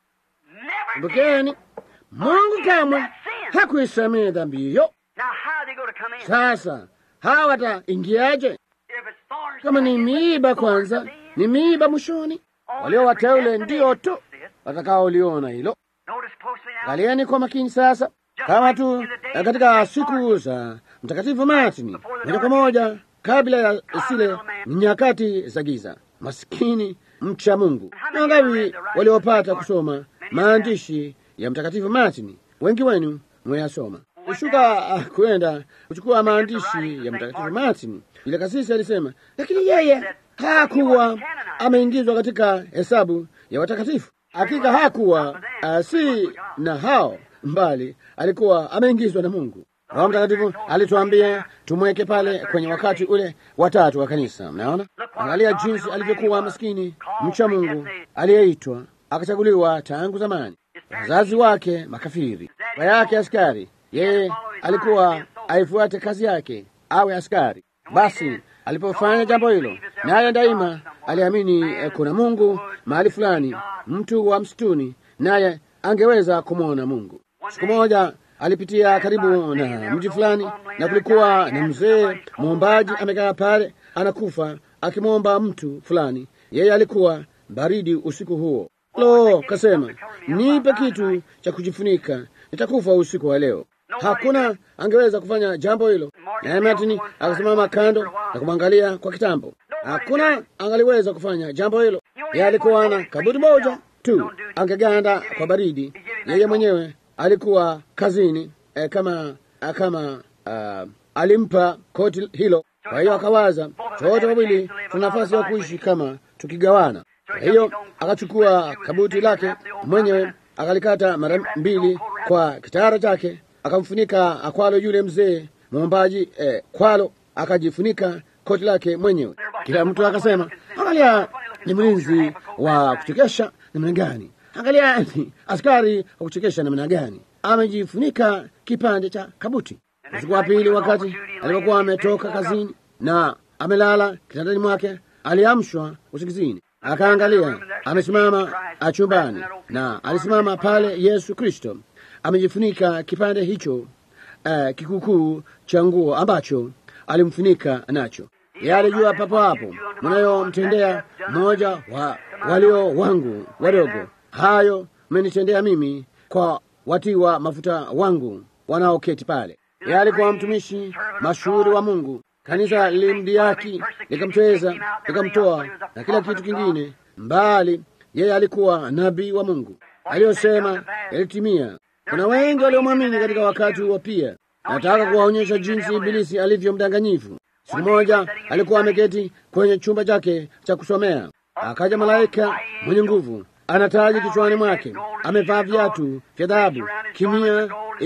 never did. Kumbukeni, Mungu kamwe hakuisamehe dhambi hiyo. Now, how are they going to come in? Sasa hawa wataingiaje? If it's thorns, Kama ni it's miiba thorns kwanza, at the end. ni miiba mwishoni. Walio wateule ndio tu watakaoliona hilo. Notice closely now. Angalieni kwa makini sasa, kama tu eh, katika siku za Mtakatifu Martini, moja kwa moja kabla ya zile nyakati za giza, maskini mcha Mungu. Na wangapi waliopata kusoma maandishi ya Mtakatifu Martini? Wengi wenu mweyasoma. Kushuka ah, kwenda kuchukua maandishi ya Mtakatifu Martini, ile kasisi alisema, lakini yeye hakuwa ameingizwa katika hesabu ya watakatifu. Hakika hakuwa uh, si na hao mbali, alikuwa ameingizwa na Mungu. Roho Mtakatifu alituambia tumweke pale kwenye wakati ule watatu wa kanisa. Mnaona, angalia jinsi alivyokuwa maskini mcha Mungu aliyeitwa akachaguliwa tangu zamani, wazazi wake makafiri, baba yake askari. Yeye alikuwa aifuate kazi yake, awe askari. Basi alipofanya jambo hilo, naye daima aliamini eh, kuna Mungu mahali fulani, mtu wa msituni, naye angeweza kumwona Mungu. Siku moja alipitia karibu na mji fulani, na kulikuwa na mzee mwombaji amekaa pale, anakufa akimwomba mtu fulani. Yeye alikuwa baridi usiku huo. Lo, kasema nipe kitu cha kujifunika, nitakufa usiku wa leo. Hakuna angeweza kufanya jambo hilo. Naye Martini akasimama kando na kumwangalia kwa kitambo. Hakuna angaliweza kufanya jambo hilo. Yeye alikuwa na kaburi moja tu, angeganda kwa baridi. Yeye mwenyewe alikuwa kazini eh, kama eh, kama ah, alimpa koti hilo. Kwa hiyo akawaza, wote wawili tuna nafasi ya kuishi kama tukigawana. Kwa hiyo akachukua kabuti lake mwenyewe akalikata mara mbili kwa kitara chake, akamfunika kwalo yule mzee mwombaji eh, kwalo akajifunika koti lake mwenyewe. Kila mtu akasema, angalia, ni mlinzi wa kuchekesha namna gani! Angalia, ni askari wa kuchekesha namna gani! Amejifunika kipande cha kabuti. Usiku wa pili, wakati alipokuwa ametoka kazini na amelala kitandani mwake, aliamshwa usingizini, akaangalia amesimama chumbani, na alisimama pale Yesu Kristo amejifunika kipande hicho uh, kikukuu cha nguo ambacho alimfunika nacho. Yeye alijua papo hapo, mnayomtendea mmoja wa walio wangu wadogo, hayo mmenitendea mimi kwa watiwa mafuta wangu wanaoketi pale. Yeye alikuwa mtumishi mashuhuri wa Mungu. Kanisa lilimdhihaki likamtweza, likamtoa na kila kitu kingine mbali. Yeye alikuwa nabii wa Mungu, aliyosema yalitimia. Kuna wengi waliomwamini katika wakati huo pia. Nataka kuwaonyesha jinsi Ibilisi alivyo mdanganyifu. Siku moja alikuwa ameketi kwenye chumba chake cha kusomea, akaja malaika mwenye nguvu, ana taji kichwani mwake, amevaa viatu vya dhahabu, kimia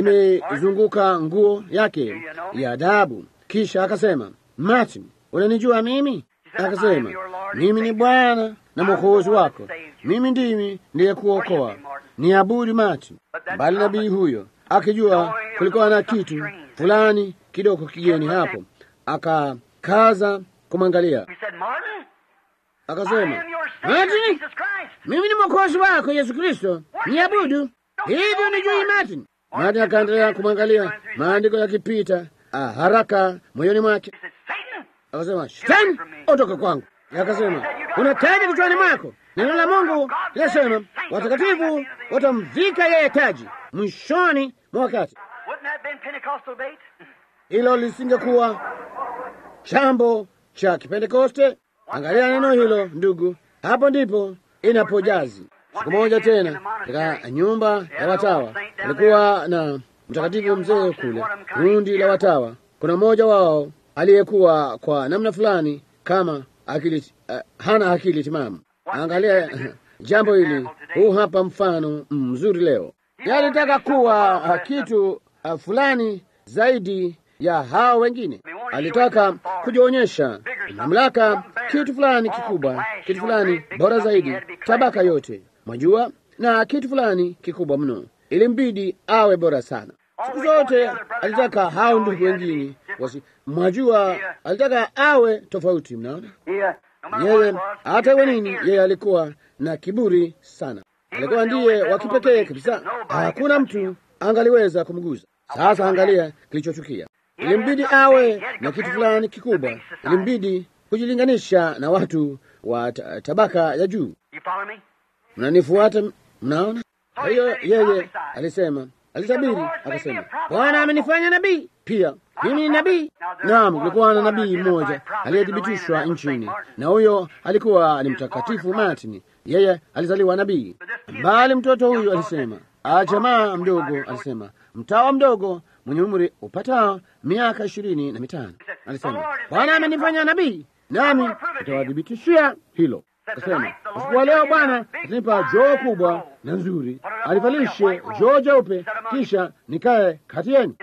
imezunguka nguo yake ya dhahabu. Kisha akasema, Martin, unanijua mimi? Akasema, mimi ni Bwana na mwokozi wako, mimi ndimi niliyekuokoa. Ni abudu Martin. Bali nabii huyo akijua kulikuwa na kitu fulani kidogo kigeni hapo, akakaza kumwangalia, He said, Martin, I akasema, am your Savior, Martin, Jesus Christ. mimi ni mwokozi wako Yesu Kristo, niabudu. Hivyo nijui Martin. Martin akaendelea kumwangalia, maandiko yakipita ah, haraka moyoni mwake. He said, Satan, Akasema, Shetani, ondoka kwangu. Akasema, una taji kichwani mwako. Neno la Mungu linasema watakatifu watamvika yeye taji mwishoni mwa wakati. wouldn't that been Pentecostal bait? Hilo lisingekuwa chambo cha Kipentekoste. Angalia neno hilo ndugu, hapo ndipo inapojazi. Siku moja tena katika nyumba ya watawa alikuwa na mtakatifu mzee kule, kundi la watawa. Kuna mmoja wao aliyekuwa kwa namna fulani kama akili, uh, hana akili timamu. Angalia jambo hili, huu hapa mfano mzuri leo. Yeye alitaka kuwa uh, kitu uh, fulani zaidi ya hao wengine. Alitaka kujionyesha mamlaka, kitu fulani kikubwa, kitu fulani bora zaidi, tabaka yote mwajua, na kitu fulani kikubwa mno. Ilimbidi awe bora sana. Siku zote alitaka hao ndugu wengine wasi, mwajua, alitaka awe tofauti. Mnaona yeye, hata iwe nini, yeye alikuwa na kiburi sana. Alikuwa ndiye wa kipekee kabisa, hakuna mtu angaliweza kumguza. Sasa angalia kilichochukia. Ilimbidi awe na kitu fulani kikubwa, ilimbidi kujilinganisha na watu wa tabaka ya juu. Mnanifuata? Mnaona? Kwa hiyo yeye alisema, alitabiri akasema, Bwana amenifanya nabii pia, mimi ni nabii. Naam, kulikuwa na nabii mmoja aliyethibitishwa nchini, na huyo alikuwa ni mtakatifu Martin. Yeye alizaliwa nabii, bali mtoto huyu alisema, jamaa mdogo alisema, mtawa mdogo mwenye umri upatao miaka ishirini na mitano alisema, Bwana amenifanya nabii, nami nitawadhibitishia hilo. Akasema, usiku wa leo Bwana atanipa joo kubwa na nzuri, alivalishe joo jeupe, kisha nikae kati yenu,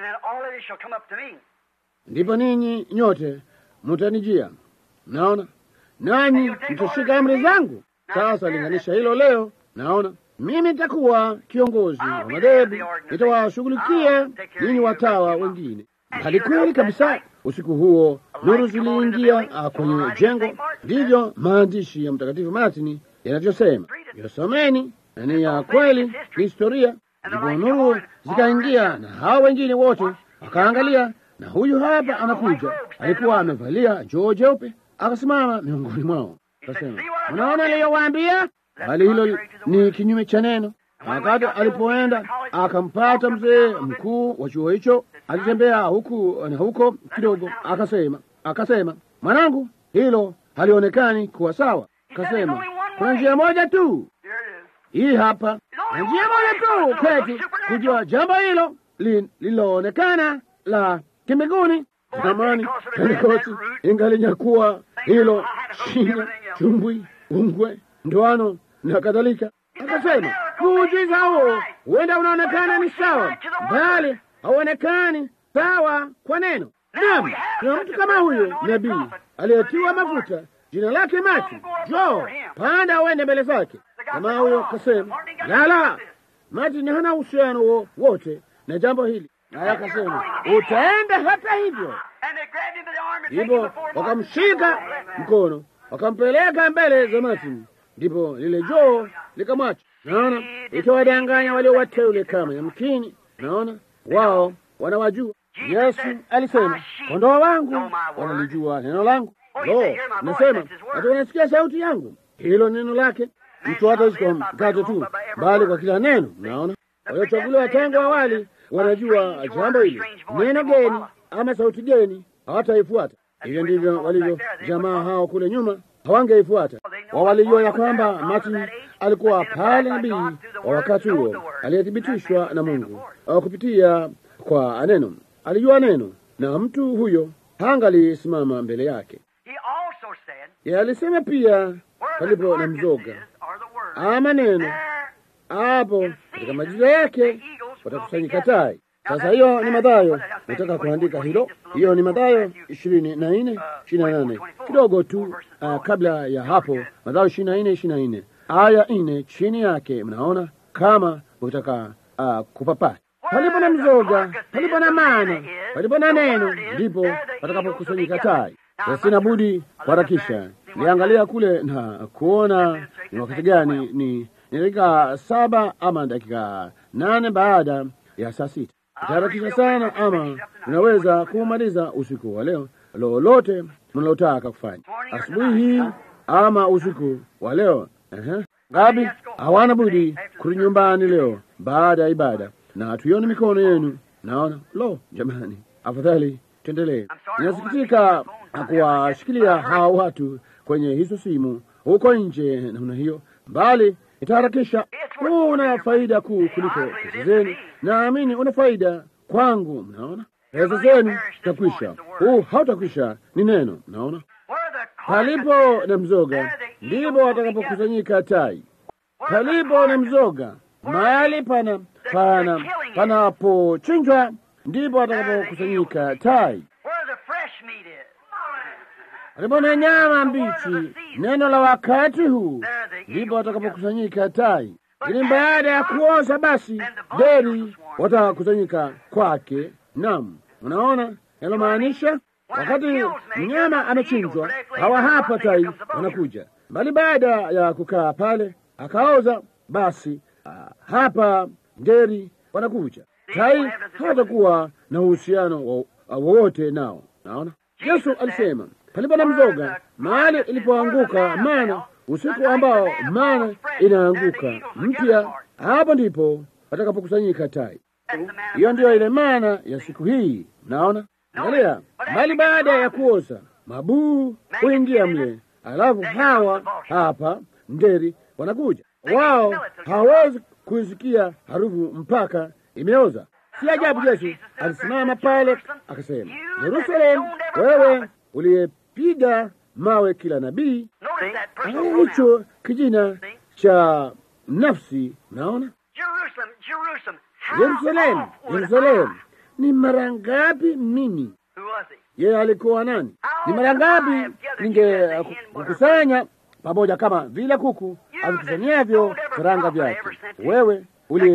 ndipo ninyi nyote mutanijia. Naona nanyi mtashika amri zangu. Sasa linganisha hilo leo, naona mimi nitakuwa kiongozi wa madhehebu, nitawashughulikia ninyi watawa wengine. Hali kweli kabisa. Usiku huo nuru ziliingia kwenye jengo, ndivyo maandishi ya Mtakatifu Martini yanavyosema. Yosomeni, na ni ya kweli, ni historia. Ndipo nuru zikaingia na hao wengine wote wakaangalia, na huyu hapa anakuja, alikuwa amevalia joo jeupe, akasimama miongoni mwao, akasema, unaona niliyowaambia? Hali hilo ni kinyume cha neno. Wakati alipoenda akampata mzee mkuu wa chuo hicho, alitembea huku na huko kidogo, akasema akasema, mwanangu, hilo halionekani kuwa sawa. Akasema, kuna njia moja tu, hii hapa, na njia moja tu kwetu kujua jambo hilo lililoonekana la kimbinguni. Zamani Pentekosti ingalinyakuwa hilo shina, chumbwi, ungwe, ndoano na kadhalika. Akasema muujiza huo huenda unaonekana ni sawa, bali hauonekani sawa kwa neno. Naam, na mtu kama huyo nabii aliyetiwa mafuta, jina lake Mati, jo panda uende mbele zake. Kama huyo kasema, lala, Mati hana uhusiano wote na jambo hili, naye akasema utaenda hata hivyo. Hivyo wakamshika mkono wakampeleka mbele za Martin, ndipo lile joo likamwacha. Naona itawadanganya walio wateule kama yamkini. Naona wao wanawajua. Yesu alisema kondoo wangu wanalijua neno langu. Lo, nasema hata wanasikia sauti yangu. Hilo neno lake. Mtu hataishi kwa mkate tu, bali kwa kila neno. Naona waliochaguliwa tangu awali wanajua jambo hili. Neno geni ama sauti geni hawataifuata. Hivyo ndivyo walivyo jamaa hao kule nyuma, hawangeifuata. Wao walijua ya kwamba Martin alikuwa pale nabii wa wakati huo aliyethibitishwa na Mungu kupitia kwa neno. Alijua neno, na mtu huyo hangalisimama mbele yake. Yeye alisema pia, palipo na mzoga ama neno, hapo katika majira yake watakusanyika tai. Sasa hiyo ni Mathayo, nataka kuandika hilo. Hiyo ni Mathayo ishirini na nne ishirini na nane kidogo tu uh, kabla ya hapo, Mathayo ishirini na nne ishirini na nne aya nne chini yake, mnaona kama ukitaka uh, kupapata palipo na mzoga, palipo na mana, palipo na neno, ndipo watakapokusanyika tai. Sina budi kuharakisha. Niangalia kule na kuona ni wakati gani, ni ni dakika saba ama dakika nane baada ya saa sita. Itaharakisha sana, ama unaweza kumaliza usiku wa leo lolote mnalotaka kufanya asubuhi hii ama usiku wa leo. Ehe, ngapi hawana budi kurudi nyumbani leo baada ya ibada, na tuione mikono yenu. Naona lo, jamani, afadhali tuendelee. Inasikitika kuwashikilia hawa watu kwenye hizo simu huko nje namna hiyo, bali itaharakisha. Huu una faida kuu kuliko pesa zenu. Naamini una faida kwangu. Mnaona, pesa zenu zitakwisha, huu hautakwisha. Ni neno, mnaona Palipo na mzoga ndipo watakapokusanyika tai. Palipo na mzoga, mahali pana pana panapochinjwa ndipo watakapokusanyika tai. Where the fresh meat is. Palipo na nyama mbichi, neno la wakati huu, ndipo watakapokusanyika tai. Lakini baada ya kuoza, basi deri watakusanyika kwake. Naam, unaona nalomaanisha? Wakati mnyama amechinjwa, hawa hapa tai wanakuja, bali baada ya kukaa pale akaoza, basi ah, hapa ngeri wanakuja. Tai hatakuwa na uhusiano wo- wowote nao. Naona Yesu alisema palipo na mzoga, mahali ilipoanguka mana, usiku ambao mana inaanguka mpya, hapo ndipo watakapokusanyika tai. Hiyo ndiyo ile maana ya siku hii. Naona, angalia, bali baada ya kuoza mabuu huingia mle, alafu hawa hapa ngeri wanakuja. Wao hawawezi kuisikia harufu mpaka imeoza. Si ajabu Yesu alisimama pale akasema, Yerusalemu, wewe uliyepiga mawe kila nabii, Notice that personal angalia pronoun. hicho kijina cha nafsi. Naona Jerusalem, Jerusalem. How Yerusalemu, oft would Yerusalemu, I- ni mara ngapi mimi Who was he? yeye alikuwa nani? Ni mara ngapi ningekukusanya pamoja kama vile kuku avikusanyavyo karanga vyake? Wewe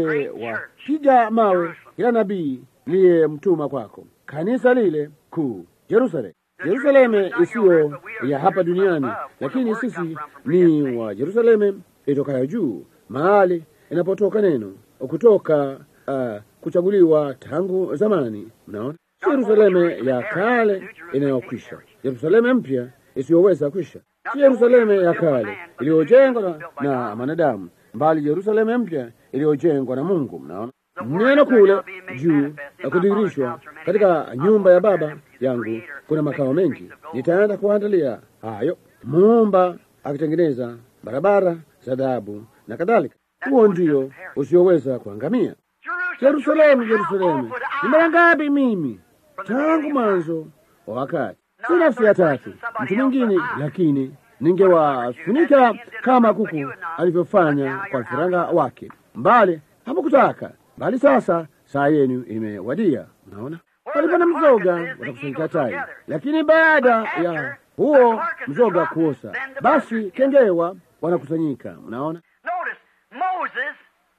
uliyewapiga mawe kila nabii niliyemtuma kwako, kanisa lile kuu Yerusalemu. Yerusalemu isiyo ya hapa duniani, lakini sisi ni wa Yerusalemu itokayo juu, mahali inapotoka neno kutoka uh, kuchaguliwa tangu zamani. Mnaona, si Yerusalemu ya kale inayokwisha, Yerusalemu mpya isiyoweza kwisha, si Yerusalemu ya kale iliyojengwa na, na wanadamu, bali Yerusalemu mpya iliyojengwa na Mungu. Mnaona neno kule juu na kudhihirishwa katika nyumba ya Baba yangu kuna makao mengi, nitaenda kuandalia hayo, muumba akitengeneza barabara za dhahabu na kadhalika. Huo ndio usioweza kuangamia. Yerusalemu, Yerusalemu, ni mara ngapi mimi tangu mwanzo wa wakati, si nafsi ya tatu mtu mwingine, lakini ningewafunika kama kuku alivyofanya kwa vifaranga wake, mbali hamukutaka, bali sasa saa yenu imewadia. Unaona, palipo na mzoga watakusanyika tai, lakini baada ya huo mzoga kuosa, basi kengewa wanakusanyika. Unaona, Notice, Moses,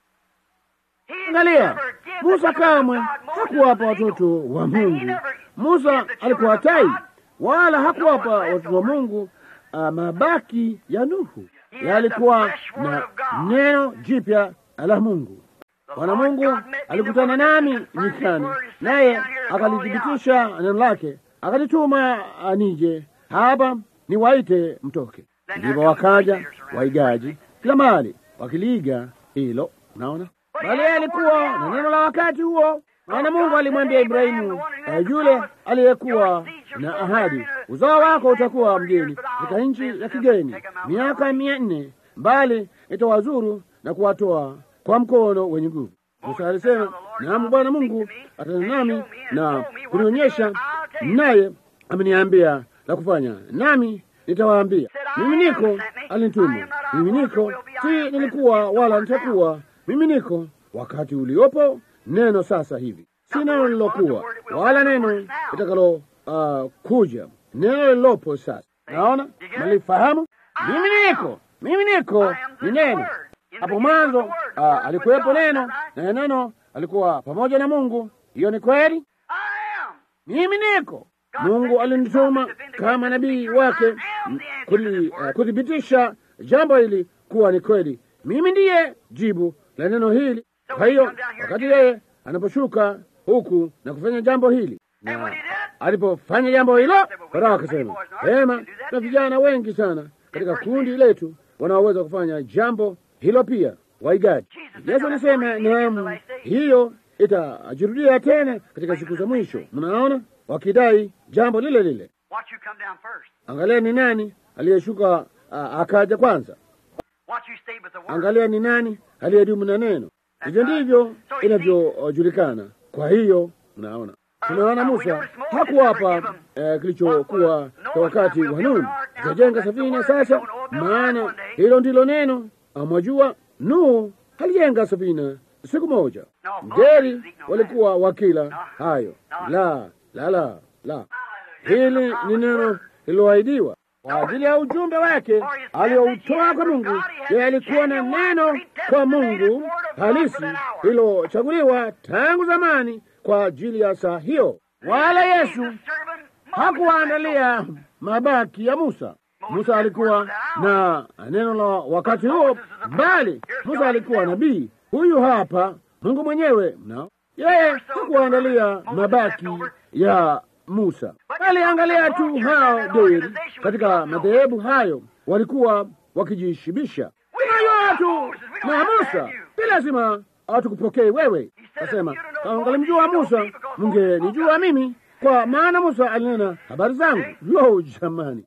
he angalia, never gave Musa the children of kamwe God Moses hakuwapa was an watoto eagle. wa And he Mungu. never Musa gave the children alikuwa of tai, God wala hakuwapa Noah's watoto wa leftovers. Mungu uh, mabaki ya Nuhu. He had Yalikuwa the fresh word na of God. neno jipya la Mungu. Bwana Mungu alikutana nami nyikani, naye akalithibitisha neno lake, akalituma nije hapa niwaite mtoke. Ndipo wakaja waigaji kila mahali wakiliiga hilo. Unaona, bali yeye alikuwa na neno la wakati huo. Maana Mungu alimwambia Ibrahimu, eh, yule aliyekuwa na ahadi, uzao wako utakuwa mgeni katika nchi ya kigeni miaka mia nne, bali itawazuru na kuwatoa kwa mkono wenye nguvu. Musa alisema, naam, Bwana Mungu atana nami na kunionyesha, naye ameniambia la kufanya, nami nitawaambia. Mimi niko, alinituma. Mimi niko, si nilikuwa wala nitakuwa. Mimi niko wakati uliopo, neno sasa hivi, si neno lilokuwa wala neno litakalo uh, kuja, neno lilopo sasa. Naona malifahamu, mimi niko, mimi niko ni neno hapo mwanzo uh, alikuwepo neno na neno alikuwa pamoja na Mungu. Hiyo ni kweli. I am. Mimi niko. Mungu alinituma kama nabii wake m- kuli- uh, kuthibitisha jambo hili kuwa ni kweli. Mimi ndiye jibu la neno hili. Kwa hiyo wakati yeye anaposhuka huku na kufanya jambo hili, na alipofanya jambo hilo, Farao akasema, vema, na vijana wengi sana katika kundi letu wanaoweza kufanya jambo hilo pia, waigaji. Yesu alisema, naam, hiyo itajirudia tena katika siku za mwisho. Mnaona, wakidai jambo lile lile. Watch you come down first. Angalia ni nani aliyeshuka a- akaja kwanza. Watch you stay with the word. Angalia ni nani aliyedumu na neno. Hivyo ndivyo inavyojulikana. Kwa hiyo mnaona, tunaona Musa hakuwapa eh, kilichokuwa kwa wakati wa Nuhu, Itajenga safina sasa, maana hilo ndilo neno. Mwajua, Nuhu alijenga safina siku moja. Ngeri walikuwa wakila hayo. La, la, la, la. Hili ni neno lililoahidiwa kwa ajili ya ujumbe wake aliyoutoa kwa Mungu. Yeye alikuwa na neno kwa Mungu halisi lilochaguliwa tangu zamani kwa ajili ya saa hiyo. Wala Yesu hakuwaandalia mabaki ya Musa. Musa alikuwa na neno la wakati huo, bali Musa alikuwa nabii. Huyu hapa Mungu mwenyewe, mnao yeye hakuwaandalia mabaki ya Musa, bali angalia tu hao deri katika madhehebu hayo walikuwa wakijishibisha. Tunajua tu na Musa, si lazima hatukupokee wewe. Kasema kama ungalimjua Musa mungenijua mimi, kwa maana Musa alinena habari zangu. Lo, jamani!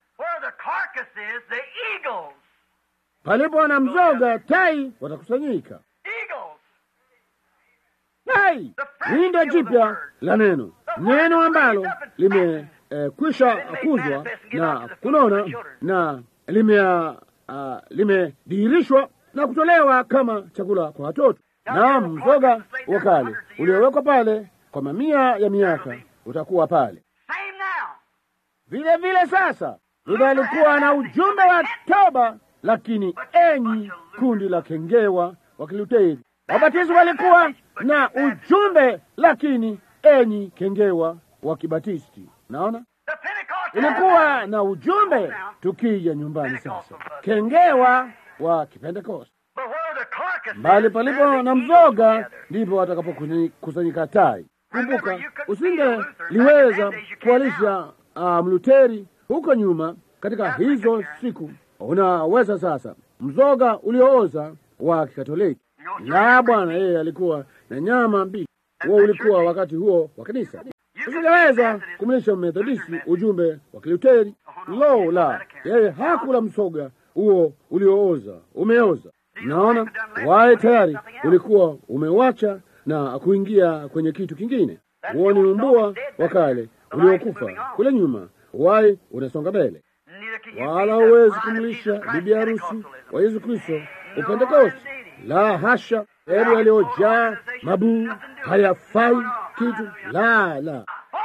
Palipo na mzoga, tai watakusanyika. Tai windo jipya la neno, neno ambalo limekwisha eh, kuzwa na kunona na limedhihirishwa lime na kutolewa kama chakula kwa watoto. Na mzoga wa kale uliowekwa pale kwa mamia ya miaka utakuwa pale vile vile. Sasa Luther alikuwa na ujumbe wa toba, lakini enyi kundi la kengewa wa Kiluteri. Wabatizi walikuwa na ujumbe, lakini enyi kengewa wa Kibatisti. Naona ilikuwa na ujumbe. Tukija nyumbani sasa, kengewa wa Kipentekoste, mbali palipo na mzoga ndipo watakapokusanyika tai. Kumbuka, usingeliweza kualisha uh, Mluteri huko nyuma katika hizo siku. Unaweza sasa, mzoga uliooza wa Kikatoliki la Bwana, yeye alikuwa na nyama mbichi. Huo ulikuwa wakati huo wa kanisa. Usingeweza kumlisha Methodisti ujumbe wa Kiluteri. Lo la, yeye hakula msoga huo uliooza, umeoza. Naona waye tayari ulikuwa umewacha na kuingia kwenye kitu kingine. Huo ni umbua wa kale uliokufa kule nyuma, waye unasonga mbele, wala huwezi kumlisha bibi harusi wa Yesu Kristo Upentekosti. La hasha, hebu yaliyojaa mabuu hayafai kitu. La la,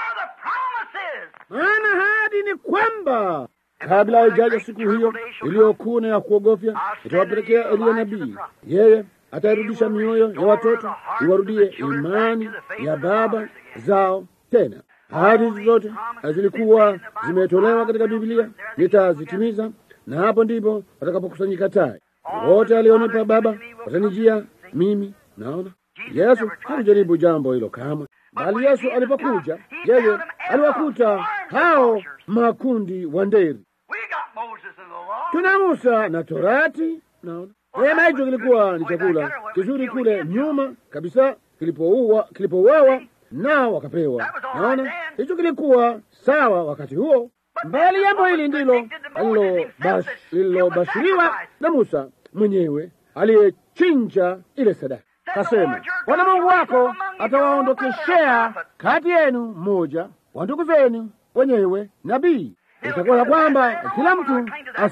maana hadi ni kwamba kabla haijaja siku hiyo iliyokuna ya kuogofya, itawapelekea Eliya nabii. Yeye atairudisha mioyo ya watoto iwarudie imani ya baba zao tena. Ahadi hizi zote zilikuwa zimetolewa katika Biblia, nitazitimiza, na hapo ndipo watakapokusanyika tai wote alionipa Baba watanijia mimi. Naona Yesu hakujaribu jambo hilo kamwe, bali Yesu alipokuja, yeye aliwakuta hao makundi wa nderi. Tuna Musa na Torati. Naona neema, hicho kilikuwa ni chakula kizuri kule nyuma kabisa, kilipouawa kilipouawa nao wakapewa. Naona hicho kilikuwa sawa wakati huo, mbali jambo hili ndilo lililobashiriwa na Musa mwenyewe aliyechinja ile sadaka. Kasema, Bwana Mungu wako atawaondokeshea kati yenu mmoja wa ndugu zenu wenyewe nabii. Itakuwa ya kwamba kila mtu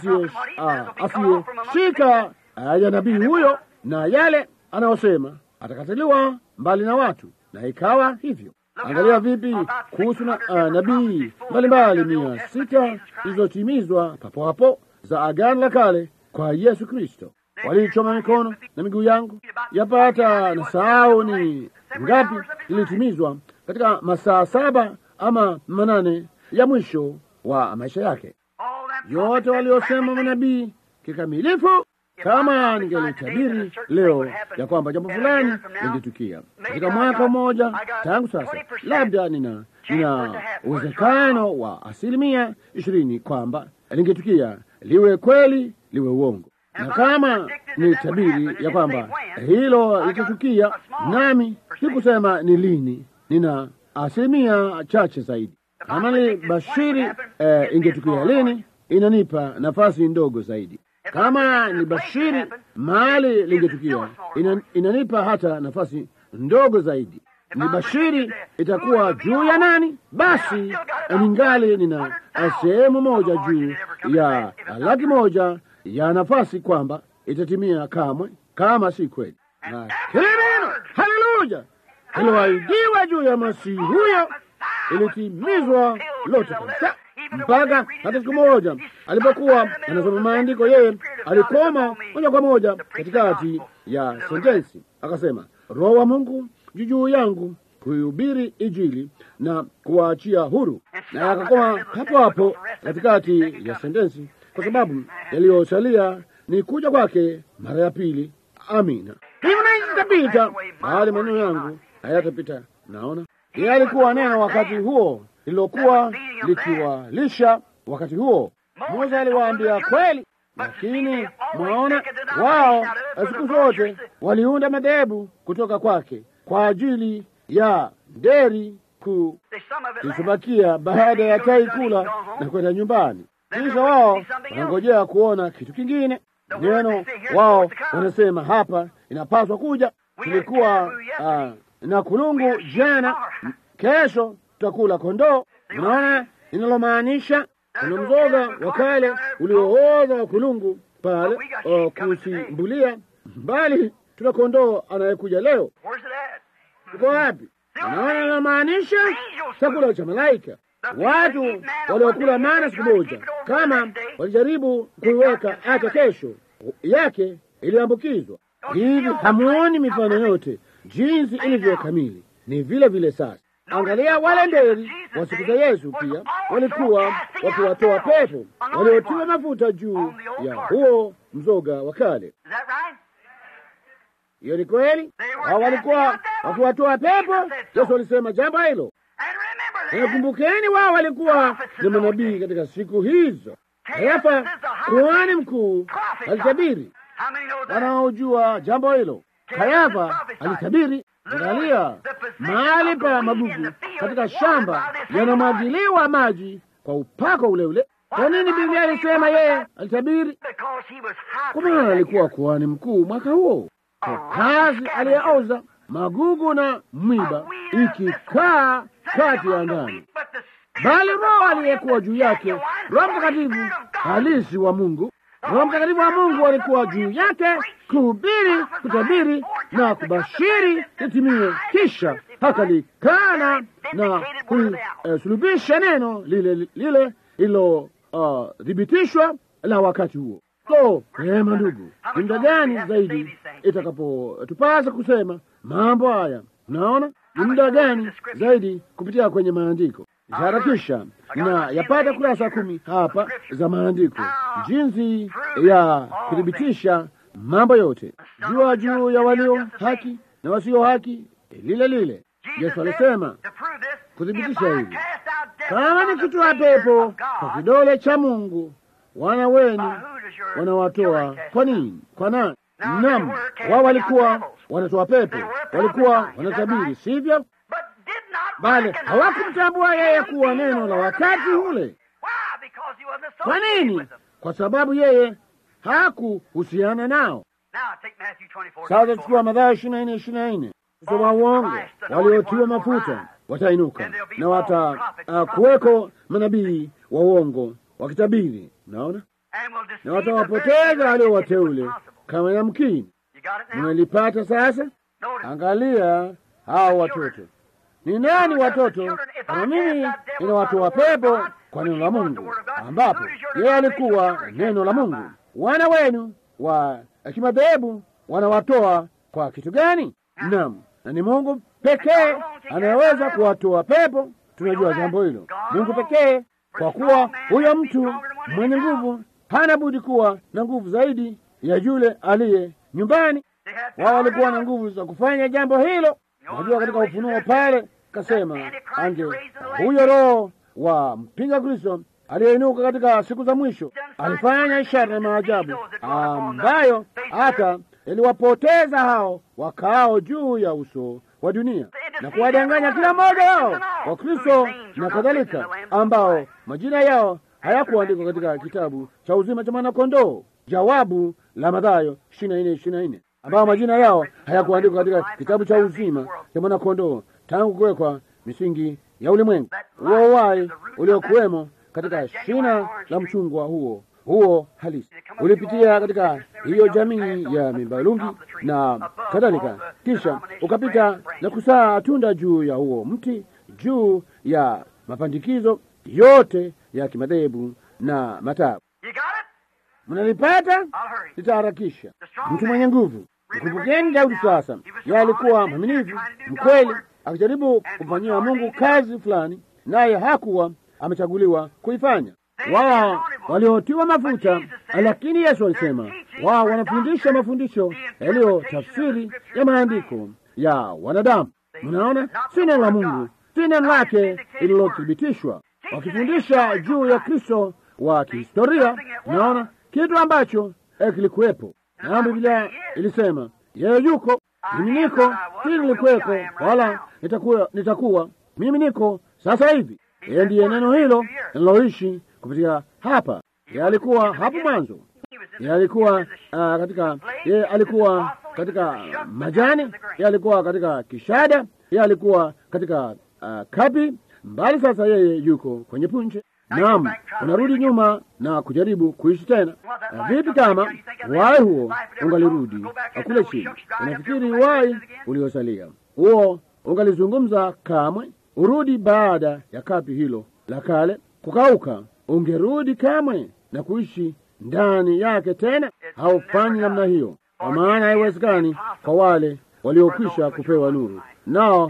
asiyeshika ya nabii huyo na yale anayosema atakatiliwa mbali na watu, na ikawa hivyo. Angalia vipi kuhusu na uh, nabii mbalimbali mia sita zilizotimizwa papo hapo za Agano la Kale kwa Yesu Kristo. Walichoma mikono na miguu yangu, yapata na sahau ni ngapi zilitimizwa katika masaa saba ama manane ya mwisho wa maisha yake. Yote waliosema manabii kikamilifu. Kama ningelitabiri leo ya kwamba jambo fulani lingetukia katika mwaka mmoja tangu sasa, labda nina nina uwezekano wa asilimia ishirini kwamba lingetukia, liwe kweli liwe uongo. Na kama ni tabiri ya kwamba hilo litatukia, nami sikusema ni lini, nina asilimia chache zaidi. Kama ni bashiri eh, ingetukia lini, inanipa nafasi ndogo zaidi kama ni bashiri mahali lingetukia ina, inanipa hata nafasi ndogo zaidi. ni bashiri itakuwa juu ya nani? Basi ningali nina sehemu moja juu ya laki moja ya nafasi kwamba itatimia kamwe, kama si kweli. Na kile neno haleluya iliwaidiwa juu ya masihi huyo ilitimizwa lote kabisa, mpaka hata siku moja alipokuwa anasoma maandiko, yeye alikoma moja kwa moja katikati ya sentensi, akasema, Roho wa Mungu juu juu yangu kuihubiri Injili na kuwaachia huru, na akakoma hapo hapo katikati ya sentensi, kwa sababu yaliyosalia ni kuja kwake mara ya pili. Amina. Hivyo na itapita, bali maneno yangu hayatapita. Naona yeye alikuwa neno wakati huo lililokuwa likiwalisha wakati huo. Musa aliwaambia kweli, lakini mwaona, wao siku zote waliunda madhehebu kutoka kwake kwa ajili ya nderi ku kilichobakia baada ya tai kula na kwenda nyumbani. Kisha wao wanangojea kuona kitu kingine. Neno wao wanasema hapa inapaswa kuja. Tulikuwa uh, na kulungu jana, kesho tutakula kondoo. Unaona inalomaanisha? Kuna mzoga wa kale uliooza wa kulungu pale uh, kusimbulia, bali tuna kondoo anayekuja leo. Uko wapi? Unaona inalomaanisha? Chakula cha malaika. Watu waliokula mana siku moja, kama walijaribu kuiweka hata kesho yake iliambukizwa. Hivi hamuoni mifano yote jinsi ilivyo kamili? Ni vile vile sasa. Angalia wale nderi wa siku za Yesu, pia walikuwa wakiwatoa pepo waliotiwa mafuta juu ya huo mzoga wa kale. Hiyo ni kweli, hao walikuwa wakiwatoa pepo. Yesu alisema jambo hilo. Nakumbukeni, wao walikuwa ni manabii katika siku hizo. Kayafa kuhani mkuu alitabiri. Wanaojua jambo hilo, Kayafa alitabiri. Angalia, mahali pa magugu katika shamba yanamwagiliwa maji kwa upako ule ule. Kwa nini Biblia alisema yeye alitabiri? Kwa maana alikuwa kuhani mkuu mwaka huo, kwa kazi aliyeoza magugu na mwiba ikikaa kati ya ndani, bali Roho aliyekuwa juu yake, Roho Mtakatifu halisi wa Mungu, Roho Mtakatifu wa Mungu alikuwa juu yake kuhubiri, kutabiri na kubashiri litimie. Kisha hakalikana na kulisulubisha neno lile lile lililothibitishwa uh, la wakati huo. So rehema, ndugu, ni muda gani zaidi itakapotupasa kusema mambo haya? Unaona, ni muda gani zaidi kupitia kwenye maandiko. Harakisha na yapata kurasa kumi hapa za maandiko, jinsi ya kuthibitisha mambo yote, jua juu ya walio haki na wasio haki lile lile. Yesu alisema kuthibitisha hivi, kama nikitoa pepo kwa kidole cha Mungu, wana wenu wanawatoa kwa nini? Kwa nani? Naam, wao walikuwa wanatoa pepo, walikuwa wanatabiri, sivyo? Bali hawakumtambua yeye kuwa neno la wakati ule. Kwa nini? Kwa sababu yeye hakuhusiana nao. Sasa chukua Mathayo ishirini na nne ishirini na nne kusoma uongo, waliotiwa mafuta watainuka na wata uh, kuweko manabii wa uongo wakitabiri, naona na watawapoteza walio wateule kama yamkini. Mmelipata sasa? Angalia hao watoto ni nani? Watoto kama mimi ninawatoa pepo kwa neno la Mungu, ambapo yeye alikuwa neno la Mungu. Wana wenu wa kimadhehebu wanawatoa kwa kitu gani? Naam, na ni Mungu pekee anayeweza kuwatoa pepo. Tunajua jambo hilo, Mungu pekee, kwa kuwa huyo mtu mwenye nguvu hana budi kuwa na nguvu zaidi ya yule aliye nyumbani. Wao walikuwa na nguvu za kufanya jambo hilo. Najua katika Ufunuo pale kasema ange huyo roho wa mpinga Kristo aliyeinuka katika siku za mwisho alifanya ishara na maajabu ambayo hata yaliwapoteza hao wakaao juu ya uso wa dunia na kuwadanganya kila mmoja wao wa Kristo na kadhalika, ambao majina yao hayakuandikwa katika kitabu cha uzima cha mwanakondoo. Jawabu la Mathayo ishirini na nne ishirini na nne ambao majina yao hayakuandikwa katika kitabu cha uzima cha mwanakondoo tangu kuwekwa misingi ya ulimwengu. Huo uhai uliokuwemo katika shina la mchungwa huo huo halisi ulipitia katika hiyo jamii ya mibalungi na kadhalika, kisha ukapita na kusaa tunda juu ya huo mti, juu ya mapandikizo yote ya kimadhehebu na matabu. You got it? Mnalipata? I'll hurry. Nitaharakisha. Mtu mwenye nguvu. Mkumbukeni Daudi sasa, yeye alikuwa mwaminifu mkweli, akijaribu kumfanyia Mungu kazi fulani, naye hakuwa amechaguliwa kuifanya. Wao waliotiwa mafuta, lakini Yesu alisema wao wanafundisha mafundisho yaliyo tafsiri ya maandiko ya wanadamu. Mnaona, si neno la Mungu, si neno lake lililothibitishwa, wakifundisha juu ya Kristo wa kihistoria. Mnaona kitu ambacho eh, kilikuwepo, na Biblia ilisema yeye yuko, mimi niko, hili lilikuweko, wala nitakuwa, nitakuwa mimi niko sasa hivi. Yeye ndiye neno hilo linaloishi kupitia hapa. Yeye alikuwa hapo mwanzo, yeye alikuwa ah, katika, yeye alikuwa katika majani, yeye alikuwa katika kishada, yeye alikuwa katika ah, kapi mbali. Sasa yeye yuko kwenye punje. Naam, unarudi nyuma na kujaribu kuishi tena. Na vipi kama wai huo ungalirudi kule chini? Unafikiri wai uliosalia huo ungalizungumza kamwe? Urudi baada ya kapi hilo la kale kukauka, ungerudi kamwe na kuishi ndani yake tena? Haufanyi namna hiyo, kwa maana haiwezekani kwa wale waliokwisha kupewa nuru, nao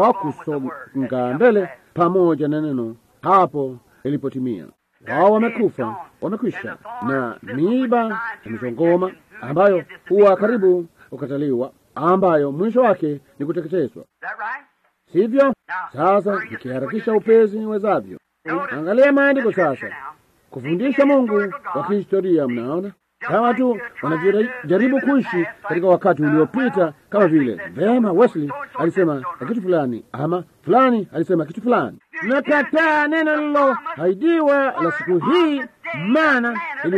hawakusonga mbele pamoja na neno hapo ilipotimia. Wao wamekufa, wamekwisha, na miiba na mizongoma ambayo huwa karibu kukataliwa, ambayo mwisho wake ni kuteketezwa, Is that right? sivyo? Sasa nikiharakisha upezi niwezavyo, angalia maandiko sasa, kufundisha Mungu wa kihistoria. Mnaona kama tu wanavyojaribu kuishi katika wakati uliopita, kama vile vema Wesley alisema na kitu fulani, ama fulani alisema kitu fulani. Nakataa neno lililohaidiwa la siku hii, maana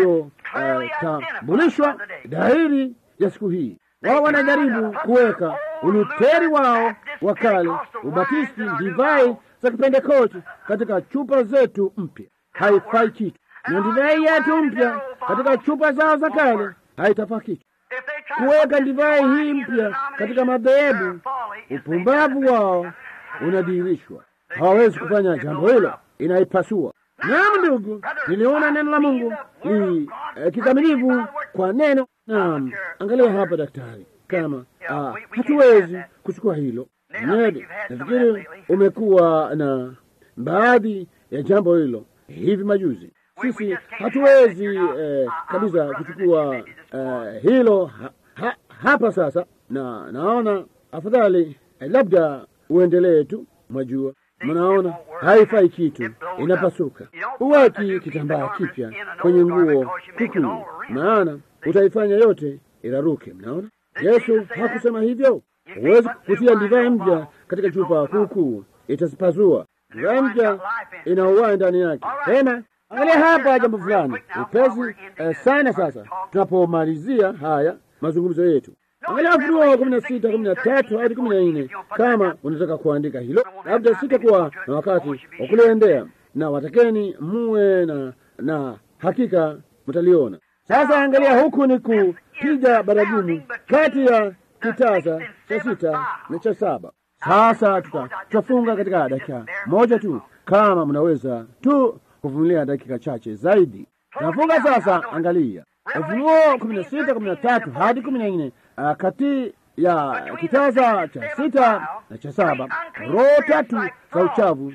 iliyotambulishwa dhahiri ya siku hii. Wao wanajaribu kuweka uluteri wao wa kale, ubatisti, divai za Kipentekosti katika chupa zetu mpya. Haifai kitu, na divai yetu mpya katika chupa zao za kale haitafaa kitu. If they try to Kuweka put this divai wine hii in the mpya katika denomination, madhehebu, their folly is they upumbavu never wao do it. unadhihirishwa. Hawawezi kufanya jambo hilo, inaipasua. Naam ndugu, niliona neno la Mungu ni eh, kikamilifu kwa neno. Naam, angalia hapa daktari, kama ah, hatuwezi kuchukua hilo. Ned, nafikiri umekuwa na baadhi ya jambo hilo hivi majuzi. Sisi hatuwezi eh, kabisa kuchukua eh, hilo ha, ha, hapa sasa, na naona afadhali eh, labda uendelee tu. Mwajua, mnaona haifai kitu, inapasuka. Uweki kitambaa kipya kwenye nguo kukuu, maana utaifanya yote iraruke. Mnaona, Yesu hakusema hivyo. Huwezi kutia divai mpya katika chupa kuukuu, itazipazua. Divai mpya ina uhai ndani yake. Tena angalia hapa jambo fulani upesi eh, sana. Sasa tunapomalizia haya mazungumzo yetu, angalia Ufunuo kumi na sita kumi na tatu hadi kumi na nne kama unataka kuandika hilo, labda sitakuwa na wakati wa kuliendea, na watakeni muwe na, na hakika mtaliona. Sasa angalia, huku ni kupiga baragumu kati ya kitasa cha sita na cha saba. Sasa tuta- tutafunga katika dakika moja tu, kama mnaweza tu kuvumilia dakika chache zaidi. Tunafunga sasa. Angalia Ufunuo kumi na sita kumi na tatu hadi kumi na nne ah, kati ya kitasa cha sita na cha saba, roho tatu za uchafu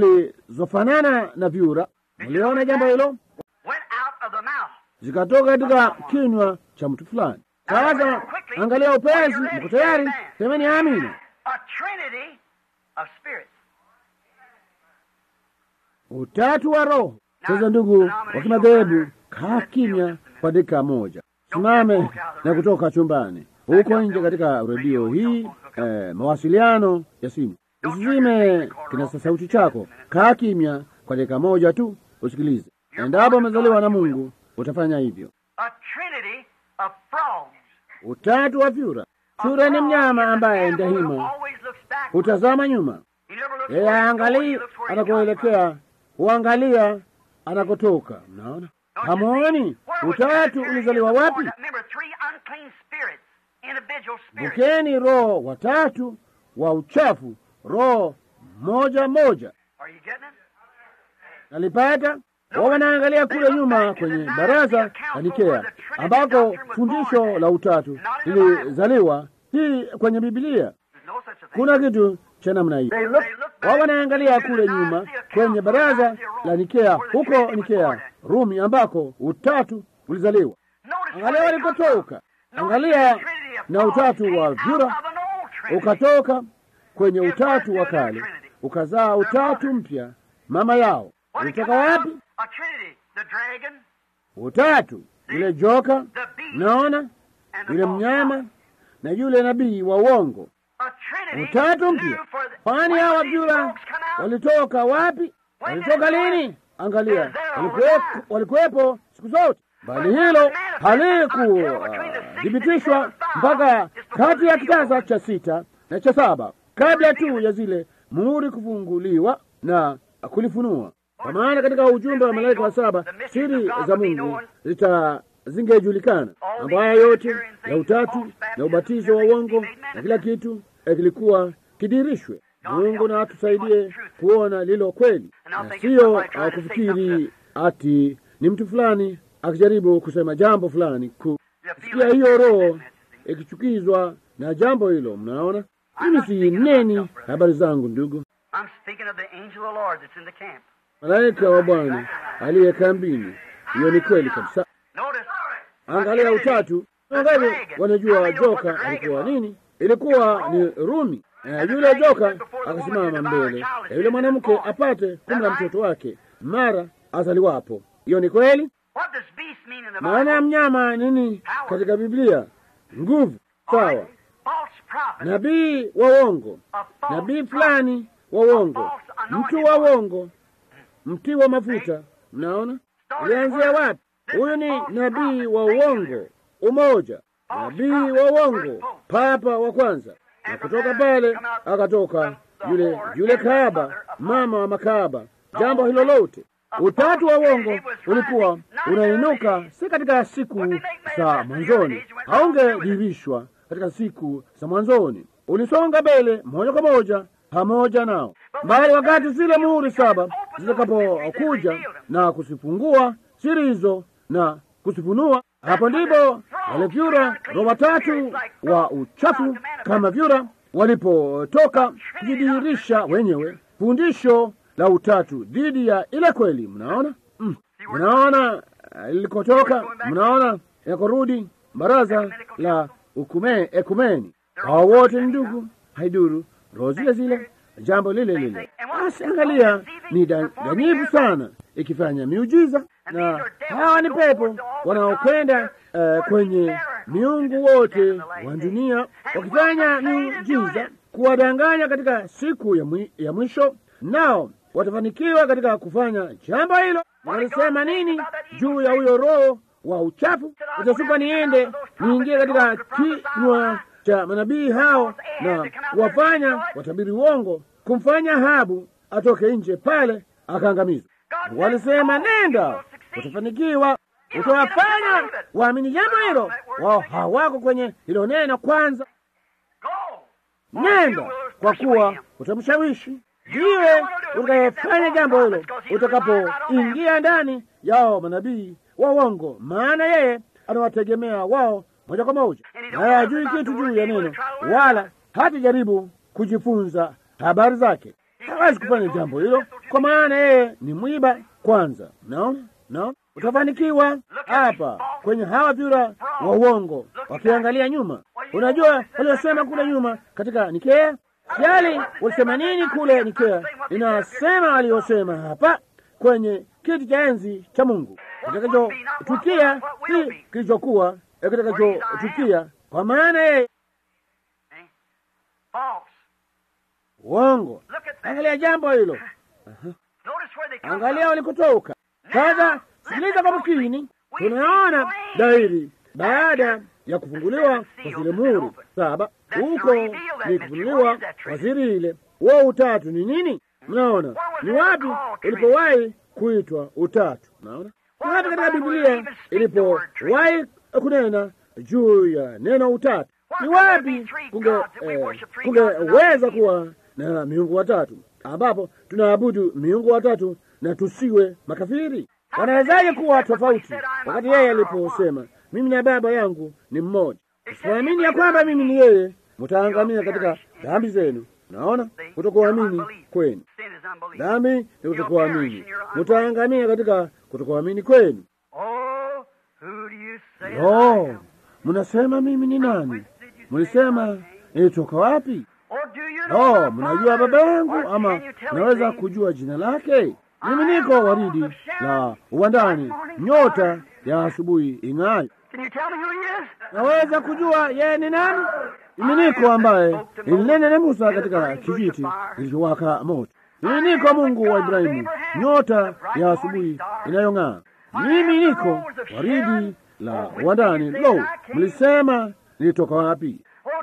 zilizofanana na vyura. Mliona jambo hilo? went out of the mouth. zikatoka katika kinywa cha mtu fulani. Sasa angalia upesi, mko tayari? Semeni amina. A trinity of spirits. Utatu wa Roho. Sasa ndugu wa kimadhehebu, kaa kimya kwa dakika moja, simame na kutoka chumbani huko nje katika redio hii eh, mawasiliano ya simu, usizime kinasa sauti chako. Kaa kimya kwa dakika moja tu, usikilize. Endapo umezaliwa na Mungu utafanya hivyo. A trinity of frogs. Utatu wa vyura. Vyura ni mnyama ambaye Animal that daima always looks back hutazama nyuma. He never looks Yeye where he's going, he haangalii looks where he comes from. anakoelekea, huangalia anakotoka. Mnaona, hamwoni utatu ulizaliwa wapi? Remember, three unclean spirits, individual spirits. Bukeni roho watatu wa uchafu, roho moja moja. Are you getting it? Nalipata wao wanaangalia kule nyuma kwenye baraza la Nikea ambako fundisho la utatu lilizaliwa, hii kwenye Biblia There's no such a thing. kuna kitu cha namna hii. They look Wao back wanaangalia to kule the nyuma Nicaea kwenye Council, baraza Nicaea Rome, la Nikea, where the huko Trinity was Nikea born at. Rumi, ambako utatu ulizaliwa. Notice Angalia where they come walikotoka, from. angalia Notice the Trinity of na Paul utatu came wa out vyura of an old Trinity. ukatoka kwenye utatu wa kale ukazaa utatu mpya, mama yao What did it ulitoka come out wapi? of? A Trinity. The dragon, Utatu, yule joka, the beast, naona and the yule false mnyama prophet. na yule nabii wa uongo. A Trinity Utatu new mpya. for the- Kwani When hawa did these vyura folks come out? walitoka wapi? Walitoka lini? Angalia, walikuwepo- walikuwepo siku zote, bali hilo halikuthibitishwa mpaka kati ya kitasa cha sita na cha saba, kabla tu ya zile muhuri kufunguliwa na kulifunua. Kwa maana katika ujumbe wa malaika wa saba siri za Mungu zita zingejulikana. Mambo haya yote ya utatu na ubatizo wa uongo na kila kitu eh, kilikuwa kidirishwe. Mungu na atusaidie kuona lilo kweli, na siyo uh, kufikiri ati ni mtu fulani akijaribu kusema jambo fulani ku sikia hiyo roho ikichukizwa na jambo hilo. Mnaona, mimi si neni habari zangu, ndugu. I'm speaking of the angel of the Lord that's in the camp. Malaika wa Bwana aliye kambini, hiyo ni kweli kabisa. Notice. Angalia utatu. Wangapi wanajua joka alikuwa nini? Ilikuwa ni Rumi. Na yule joka akasimama mbele ya yule mwanamke apate kumla mtoto wake mara azaliwapo. Hiyo ni kweli. What does beast mean in the Maana ya Bible? mnyama nini katika Biblia? Nguvu. Sawa. False prophet. Nabii wa uongo, A false nabii prophet. fulani wa uongo, mtu wa uongo, mti wa mafuta. Mnaona ulianzia wapi? Huyu ni nabii wa uongo, umoja, nabii wa uongo, papa wa kwanza. Na kutoka pale akatoka yule yule kahaba, mama wa makahaba. Jambo hilo lote, utatu wa uongo ulikuwa unainuka, si katika siku za mwanzoni, haungedhihirishwa katika siku za mwanzoni, ulisonga mbele moja kwa moja pamoja nao, bali wakati zile muhuri saba zitakapokuja na kuzifungua siri hizo na kuzifunua, hapo ndipo wale vyura roho watatu wa uchafu kama vyura walipotoka kujidhihirisha wenyewe, fundisho la utatu dhidi ya ile kweli. Mnaona, mm. Mnaona uh, ilikotoka, mnaona yakorudi baraza la ukume, ekumeni. Hao wote ni ndugu, haiduru roho zile zile, jambo lile lile. Basi angalia, ni da- danyivu sana ikifanya miujiza, na hawa ni pepo wanaokwenda uh, kwenye miungu wote wa dunia wakifanya miujiza kuwadanganya katika siku ya, mwi, ya mwisho, nao watafanikiwa katika kufanya jambo hilo. Walisema nini juu ya huyo roho wa uchafu? Itasupa niende niingie katika kinywa cha manabii hao na kuwafanya watabiri uongo, kumfanya Ahabu atoke nje pale akaangamizwa. Walisema nenda, utafanikiwa, utawafanya waamini jambo hilo. Wao hawako kwenye hilo neno kwanza. Go. Nenda, kwa kuwa utamshawishi. Ndiwe utakayefanya jambo hilo utakapoingia ndani yao manabii wa uongo, maana yeye anawategemea wao moja kwa moja, naye hajui kitu juu ya neno, wala hatajaribu kujifunza habari zake. Hawezi kufanya jambo hilo, kwa maana yeye ni mwiba kwanza. Naona, naona utafanikiwa hapa kwenye hawa vyura wa uongo wakiangalia nyuma. Unajua waliosema kule nyuma katika Nikea Jali walisema nini kule Nikea? Inasema waliosema hapa kwenye kiti cha enzi cha Mungu, kitakachotukia si kilichokuwa, eh, kitakachotukia, kwa maana yeye False. uongo. Look at that. Angalia jambo hilo, Notice where they come angalia from. walikotoka. Sasa sikiliza kwa makini, tunaona dhahiri baada ya kufunguliwa kwa zile muhuri saba, huko ni kufunuliwa kwa siri ile. Huo utatu ni nini? Mnaona ni wapi ulipowahi kuitwa utatu? Mnaona ni wapi katika Biblia ilipowahi kunena juu ya neno utatu? Ni wapi kunge eh, kungeweza kuwa na miungu watatu ambapo tunaabudu miungu watatu na tusiwe makafiri? Wanawezaje kuwa tofauti wakati yeye aliposema mimi na baba yangu ni mmoja? Usipoamini ya kwamba mimi ni yeye, mtaangamia katika dhambi zenu. Naona kutokuamini kwenu, dhambi ni kutokuamini, mtaangamia katika kutokuamini kwenu. No, mnasema mimi ni nani? Mlisema nilitoka wapi? Oh, mnajua baba yangu ama naweza kujua jina lake? Mimi niko waridi la uwandani, nyota ya asubuhi ing'ayo. Naweza kujua yeye ni nani? Mimi niko ambaye nilinena na Musa katika kijiti kilichowaka moto. Mimi niko Mungu wa Ibrahimu, nyota ya asubuhi inayong'aa. Mimi niko waridi la uwandani. Lo, mlisema nilitoka wapi?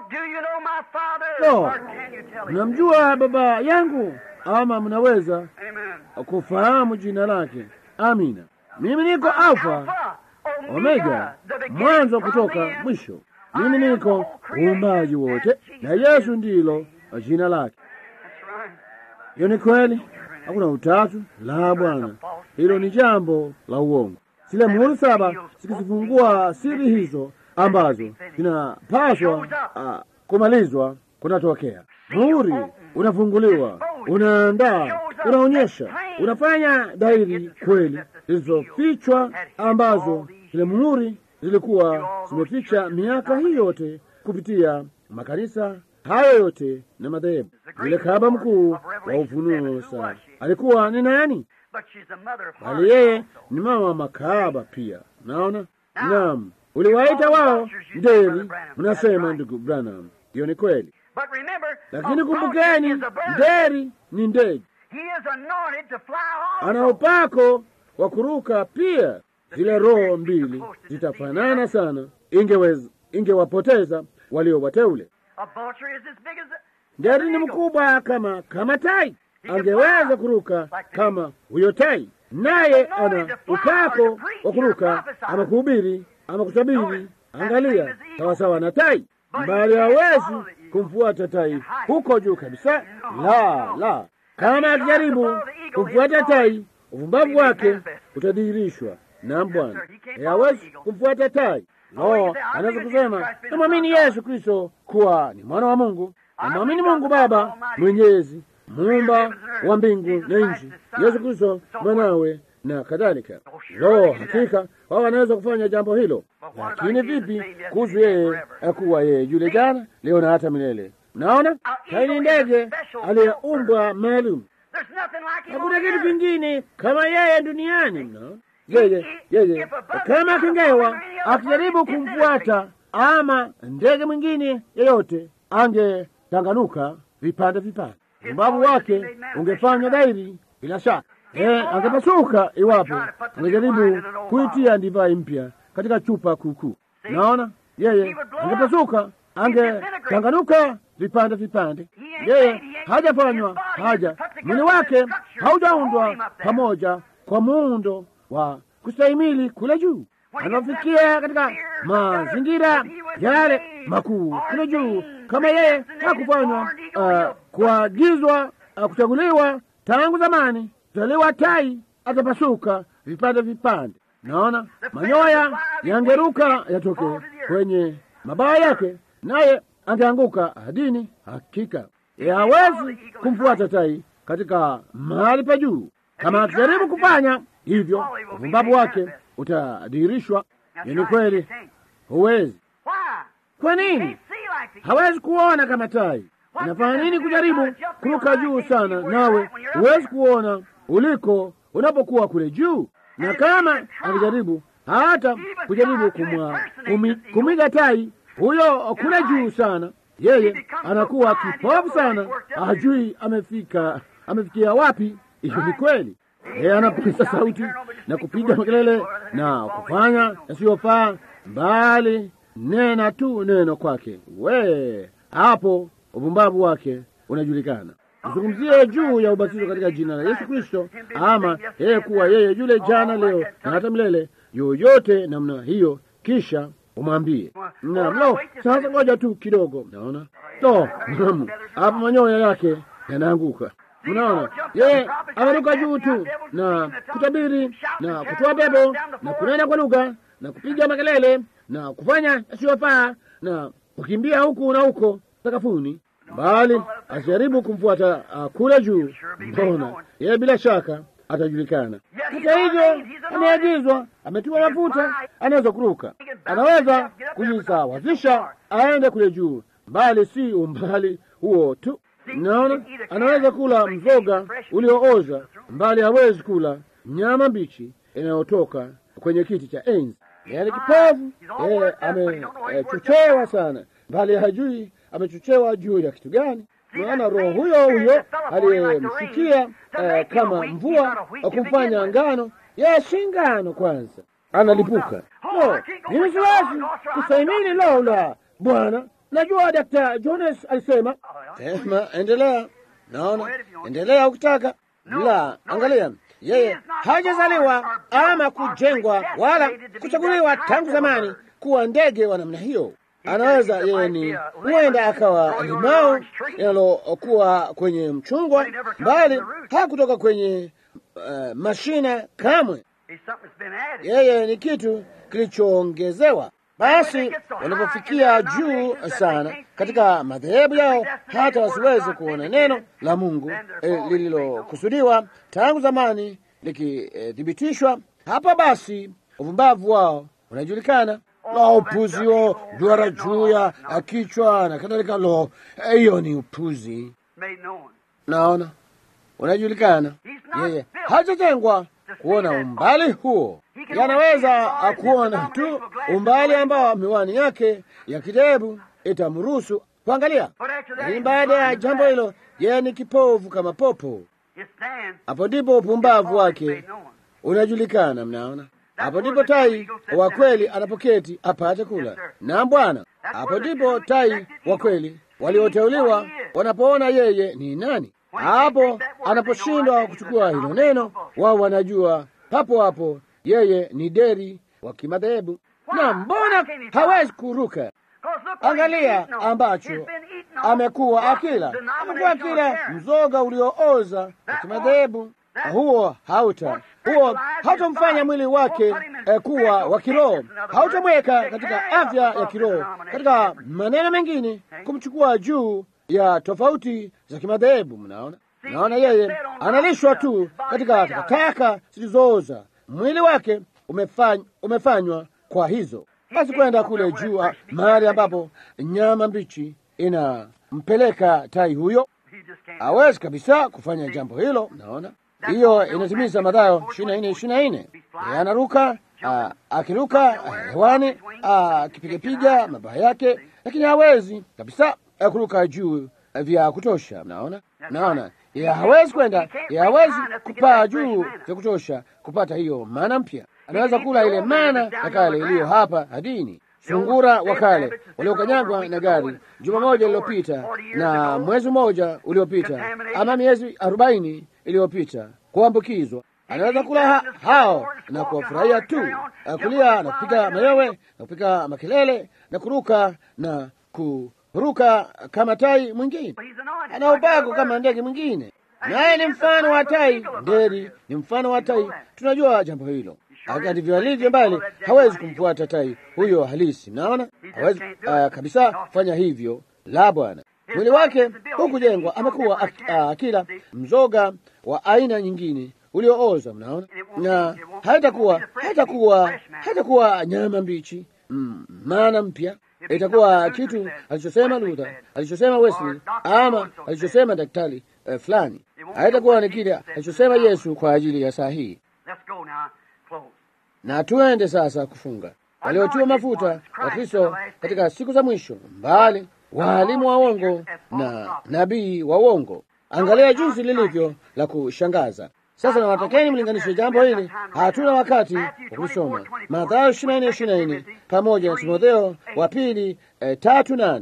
Lo, mnamjua baba yangu ama mnaweza kufahamu jina lake? Amina. Mimi niko Alfa Omega, mwanzo kutoka mwisho. Mimi niko uumbaji wote, na Yesu ndilo jina lake. Hiyo ni kweli, hakuna utatu. La, Bwana, hilo ni jambo la uongo. Zile muhuri saba zikizifungua siri hizo ambazo zinapaswa uh, kumalizwa, kunatokea muhuri unafunguliwa, unaandaa, unaonyesha, unafanya dhahiri kweli zilizofichwa ambazo zile muhuri zilikuwa zimeficha miaka hii yote kupitia makanisa hayo yote na madhehebu. Yule kahaba mkuu wa Ufunuo sa alikuwa ni nani? Bali yeye ni mama wa makahaba pia. Naona, naam, uliwaita wao ndeli, mnasema ndugu Branham, hiyo ni kweli, lakini kumbukeni, nderi ni ndege, ana upako wa kuruka pia. Zile roho mbili zitafanana sana, ingeweza ingewapoteza walio wateule. Nderi ni mkubwa kama kama tai, angeweza kuruka kama huyo tai, naye ana upako wa kuruka ama kuhubiri ama kutabiri. Angalia, sawasawa na tai, bali hawezi kumfuata tai huko juu kabisa. La, la, kama akijaribu kumfuata tai, uvumbavu wake utadhihirishwa. Naam Bwana, hawezi kumfuata tai. No, anaweza kusema namwamini Yesu Kristo kuwa ni mwana wa Mungu, namwamini Mungu Baba Mwenyezi, muumba wa mbingu na nchi, Yesu Kristo mwanawe na kadhalika. Lo, hakika wao wanaweza kufanya jambo hilo, lakini vipi kuhusu yeye akuwa yeye yule jana, leo na hata milele? Mnaona, kaini ndege aliyeumbwa maalum. Hakuna kitu kingine kama yeye duniani. Mnaona yeye yeye kama akingewa akijaribu kumfuata ama ndege mwingine yeyote, angetanganuka vipande vipande, umbavu wake ungefanywa dhahiri bila shaka. Eh, angepasuka iwapo angejaribu kuitia divai mpya katika chupa kuukuu. Naona yeye angepasuka, angetanganuka vipande vipande. Yeye hajafanywa haja, mwili wake haujaundwa pamoja kwa muundo wa kustahimili kule juu. Anafikia katika mazingira yale makuu kule juu, kama yeye hakufanywa uh, kuagizwa uh, kuchaguliwa tangu zamani taliwa tai atapasuka vipande vipande. Naona manyoya yangeruka yatoke kwenye mabawa yake, naye angeanguka hadini. Hakika hawezi kumfuata tai katika mahali pa juu. Kama akijaribu kufanya hivyo, uvumbavu wake utadhihirishwa. Ni kweli, huwezi. Kwa nini hawezi kuona kama tai? Inafanya nini kujaribu kuruka juu sana, nawe huwezi kuona uliko unapokuwa kule juu? Na kama akijaribu hata kujaribu kumwa kumi, kumiga tai huyo kule juu sana, yeye anakuwa kipofu sana, hajui amefika amefikia wapi. Hiyo ni kweli. Yeye anapiza sauti na kupiga makelele na kufanya yasiyofaa, mbali nena tu neno kwake, we hapo upumbavu wake unajulikana. Zungumzie juu ya ubatizo katika jina la Yesu Kristo, ama yeye kuwa yeye yule jana, leo na hata milele, yoyote namna hiyo, kisha umwambie naam. Lo, sasa ngoja tu kidogo, naona lo, naam, hapo manyoya yake yanaanguka. Mnaona, yeye ameruka juu tu na kutabiri na kutoa pepo na kunena kwa lugha na kupiga makelele na kufanya yasiyofaa na kukimbia huku na huko sakafuni, bali asijaribu kumfuata uh, kule juu. Mbona yeye bila shaka atajulikana. Hata hivyo, ameagizwa, ametiwa mafuta, anaweza kuruka, anaweza kujisawazisha aende kule juu, bali si umbali huo tu. Naona anaweza kula mzoga uliooza, mbali hawezi kula nyama mbichi inayotoka kwenye kiti cha enzi. Yaani kipofu, yeye amechochewa sana, mbali hajui amechochewa juu ya kitu gani. Maana roho huyo huyo aliyemsikia eh, kama mvua kumfanya ngano, yeye si ngano kwanza, analipuka. No, mimi siwezi kustahimili lo la Bwana. Najua Dr. Jones alisema sema, endelea. Naona endelea ukitaka. La, angalia, yeye hajazaliwa ama kujengwa wala kuchaguliwa tangu zamani kuwa ndege wa namna hiyo. Anaweza yeye ni huenda akawa limao linalokuwa kwenye mchungwa, bali hakutoka kwenye uh, mashina kamwe. Yeye ni kitu kilichoongezewa. Basi wanapofikia juu sana katika madhehebu yao, hata wasiweze kuona neno la Mungu eh, lililokusudiwa tangu zamani likithibitishwa, eh, hapa basi uvumbavu wao unajulikana. Lo, upuzi wo duara juu ya kichwa na kadhalika. Lo, hiyo ni upuzi. Naona unajulikana. Yeye hajatengwa kuona umbali huo, yanaweza kuona tu umbali ambao miwani yake ya kidebu itamruhusu kuangalia, lakini baada ya jambo hilo, yeye ni kipofu kama popo. Hapo ndipo upumbavu wake unajulikana. Mnaona, hapo ndipo tai wa kweli anapoketi apate kula. Na Bwana, hapo ndipo tai wa kweli walioteuliwa wanapoona yeye ni nani. Hapo anaposhindwa kuchukua hilo neno, wao wanajua papo hapo yeye ni deri wa kimadhehebu. Na mbona hawezi kuruka? Angalia ambacho amekuwa akila, amekuwa akila mzoga uliooza wa kimadhehebu. Huo hauta huo hautamfanya mwili wake eh, kuwa wa kiroho, hautamweka katika afya ya kiroho. Katika maneno mengine, kumchukua juu ya tofauti za kimadhehebu. Mnaona, naona yeye analishwa tu katika takataka zilizooza. Mwili wake umefany, umefanywa kwa hizo basi, kwenda kule juu mahali ambapo nyama mbichi inampeleka tai huyo, hawezi kabisa kufanya jambo hilo. Naona hiyo inatimiza Mathayo ishirini na nne ishirini na nne anaruka akiruka hewani akipigapiga mabawa yake, lakini hawezi kabisa kuruka juu vya kutosha. Mnaona, naona yeye hawezi kwenda, yeye hawezi kupaa juu vya kutosha kupata hiyo mana mpya. Anaweza kula ile mana ya kale iliyo hapa hadini, sungura wa kale waliokanyagwa na gari juma moja lililopita na mwezi mmoja uliopita ama miezi arobaini iliyopita kuambukizwa. Anaweza kula ha hao na kuwafurahia tu, kulia na kupiga mayowe na kupiga makelele na kuruka na kuruka kama tai mwingine, ana ubago kama ndege mwingine, naye ni mfano wa tai. Nderi ni mfano wa tai, tunajua jambo hilo. Ndivyo alivyo, mbali hawezi kumfuata tai huyo halisi. Mnaona, hawezi uh, kabisa kufanya hivyo. La, Bwana mwili wake hukujengwa, amekuwa akila mzoga wa aina nyingine uliooza. Mnaona, na haitakuwa haitakuwa haitakuwa nyama mbichi mm, maana mpya itakuwa kitu alichosema Luther, alichosema Wesley, ama alichosema daktari uh, fulani. Haitakuwa ni kile alichosema Yesu kwa ajili ya saa hii. Na tuende sasa kufunga. Waliotiwa mafuta wa Kristo katika siku za mwisho, mbali waalimu wa uongo na nabii wa uongo. Angalia jinsi lilivyo la kushangaza. Sasa nawatakeni mlinganishe jambo hili, hatuna wakati wa kulisoma. Mathayo ishirini na nne ishirini na nne pamoja na Timotheo wa pili eh, tatu nane.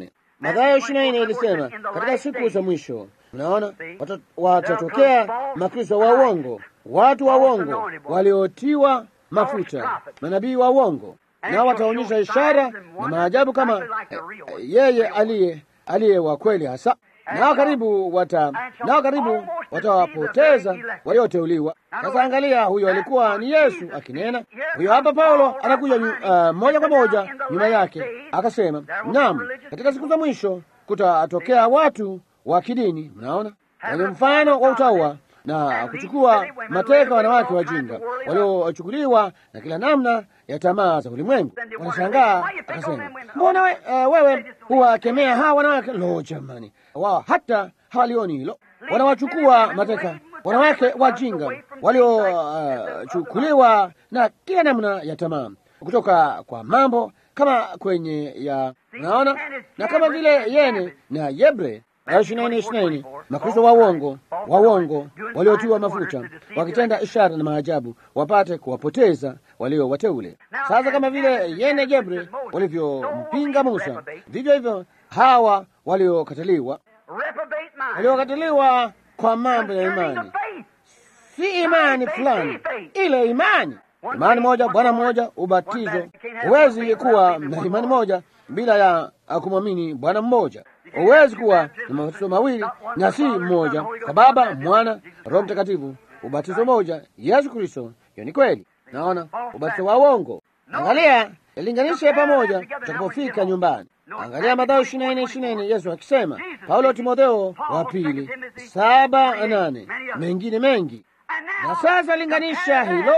Mathayo ishirini na nne ilisema katika siku za mwisho, mnaona watatokea makristo wa uongo, watu wa uongo waliotiwa mafuta, manabii wa uongo, nao wataonyesha ishara na maajabu kama yeye aliye aliye wa kweli hasa nao karibu wata nao karibu watawapoteza walioteuliwa. Sasa angalia, huyo alikuwa ni Yesu akinena. Huyo hapa Paulo anakuja uh, moja kwa moja nyuma yake akasema, naam, katika siku za mwisho kutatokea watu wa kidini, mnaona, wenye mfano wa utaua na kuchukua mateka wanawake wajinga waliochukuliwa na kila namna ya tamaa za ulimwengu. Wanashangaa akasema, mbona we, uh, wewe huwakemea hawa wanawake? Lo, jamani, wao hata hawalioni hilo. Wanawachukua mateka wanawake wajinga waliochukuliwa uh, na kila namna ya tamaa kutoka kwa mambo kama kwenye ya naona, na kama vile Yene na Yebre ishirini ishirini makristo wa uongo wa uongo waliotiwa mafuta wakitenda ishara na maajabu wapate kuwapoteza walio wateule. Sasa kama vile Yene Jebre walivyompinga Musa, vivyo hivyo hawa waliokataliwa waliokataliwa kwa mambo ya imani, si imani fulani, ile imani imani moja, Bwana mmoja, ubatizo. Huwezi kuwa na imani moja bila ya kumwamini Bwana mmoja. Huwezi kuwa na mabatizo mawili na si mmoja, kwa Baba, Mwana, Roho Mtakatifu, ubatizo moja, Yesu Kristo. Hiyo ni kweli. Naona ubatizo wa uongo. Angalia, linganishe pamoja utakapofika nyumbani. Angalia Mathayo ishirini na nne ishirini na nne Yesu akisema, Paulo Timotheo wa pili saba nane mengine mengi. Na sasa linganisha hilo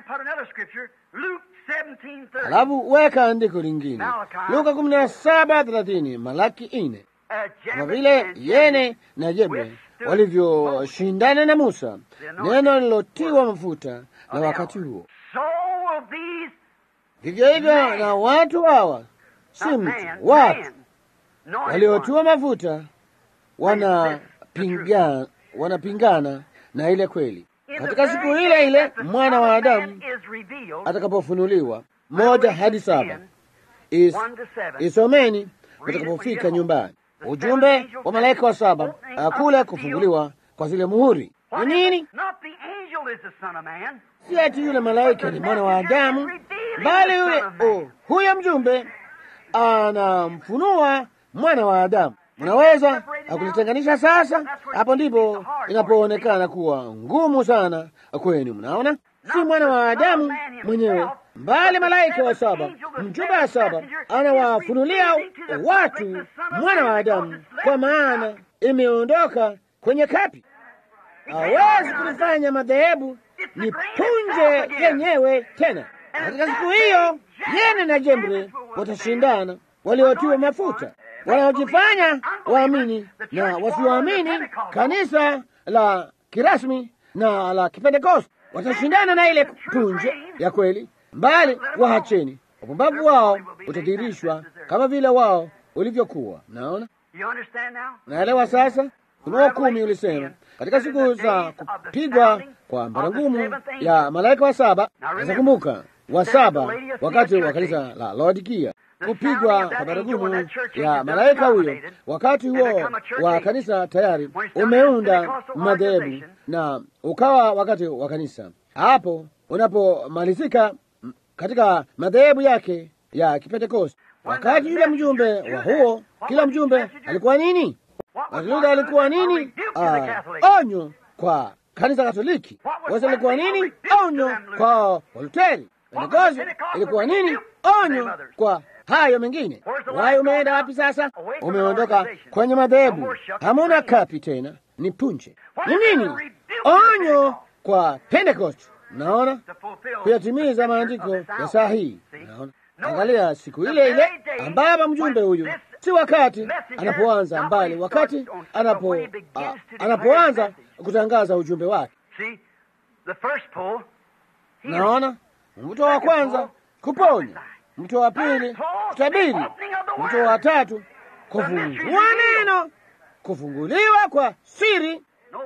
Alafu weka andiko lingine Luka kumi na saba thelathini Malaki ine kama vile Yene na Jebre walivyoshindana na Musa, neno lilotiwa mafuta na wakati huo, vivyo hivyo na watu hawa, si mtu, watu waliotiwa mafuta wanapingana, wanapingana na ile kweli katika siku ile ile mwana wa Adamu atakapofunuliwa. Moja hadi saba Is, isomeni utakapofika nyumbani. Ujumbe wa malaika wa saba kule kufunguliwa kwa zile muhuri ni nini? Si ati yule malaika ni mwana wa Adamu, bali yule oh, huyo mjumbe anamfunua mwana wa Adamu. Mnaweza kulitenganisha sasa? Hapo ndipo inapoonekana kuwa ngumu sana kwenu. Mnaona, si mwana wa Adamu mwenyewe, mbali malaika wa saba, mjumbe wa saba anawafunulia watu mwana wa Adamu, kwa maana imeondoka kwenye kapi. Hawezi kulifanya madhehebu ni punje yenyewe tena. Katika siku hiyo, Yene na Jembre watashindana, waliotiwa mafuta wanaojifanya waamini na wasioamini, kanisa la kirasmi na la Kipentekoste watashindana na ile punje ya kweli, mbali wahacheni. Upumbavu wao utadhihirishwa kama vile wao ulivyokuwa. Naona, naelewa sasa. Ufunuo kumi ulisema katika siku za kupigwa kwa mbarangumu ya malaika wa saba. Nazakumbuka wa saba wakati wa kanisa la Laodikia kupigwa kwa baragumu ya malaika huyo. Wakati huo wa kanisa tayari umeunda madhehebu na ukawa wakati wa kanisa hapo unapomalizika katika madhehebu yake ya Kipentekoste. Wakati yule mjumbe wa huo, kila mjumbe alikuwa nini? Martin Luther alikuwa nini? Uh, onyo kwa kanisa Katoliki. Wesley alikuwa nini? Onyo kwa Waluteri. Pentekoste ilikuwa nini? Onyo kwa hayo mengine. Wai umeenda wapi sasa? Umeondoka kwenye madhehebu, hamuna kapi tena, ni punje. Ni nini? Onyo kwa Pentecost. Naona kuyatimiza maandiko ya saa hii. Naona, angalia siku ile ile ambapo mjumbe huyu si wakati anapoanza mbali, wakati anapo a, anapoanza kutangaza ujumbe wake. Naona mvuto wa kwanza kuponya mto wa pili kutabiri, mto wa tatu kufungua neno, kufunguliwa kwa siri.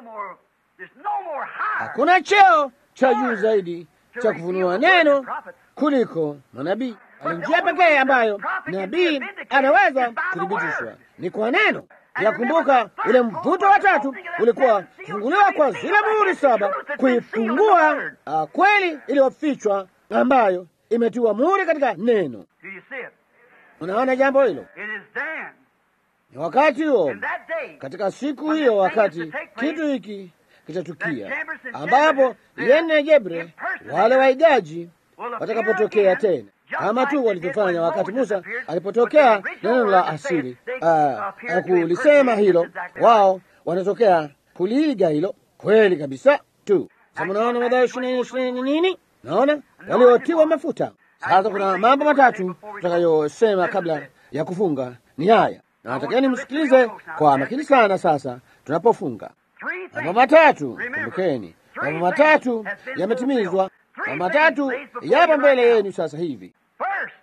Hakuna cheo cha juu zaidi cha kufunua neno kuliko manabii. Ni njia pekee ambayo nabii anaweza kuthibitishwa ni kwa neno. Yakumbuka ule mvuto wa tatu ulikuwa kufunguliwa kwa zile muhuri saba, kuifungua uh, kweli iliyofichwa ambayo imetiwa muhuri katika neno. Do you see it? Unaona jambo hilo? It is then, Ni wakati huo, in that day, katika siku hiyo, wakati kitu hiki kitatukia, ambapo Yene na Jebre wale waigaji watakapotokea tena, kama tu walivyofanya wakati Musa alipotokea neno la asili uh, kulisema hilo, wao wanatokea kuliiga hilo kweli kabisa tu. Sasa mnaona Mathayo ishirini ishirini nini? Naona waliotiwa mafuta. Sasa kuna mambo matatu tutakayosema kabla ya kufunga, ni haya na natakeni msikilize kwa makini sana. Sasa tunapofunga three mambo things. matatu, kumbukeni, mambo matatu yametimizwa, mambo matatu yapo mbele yenu sasa hivi. First,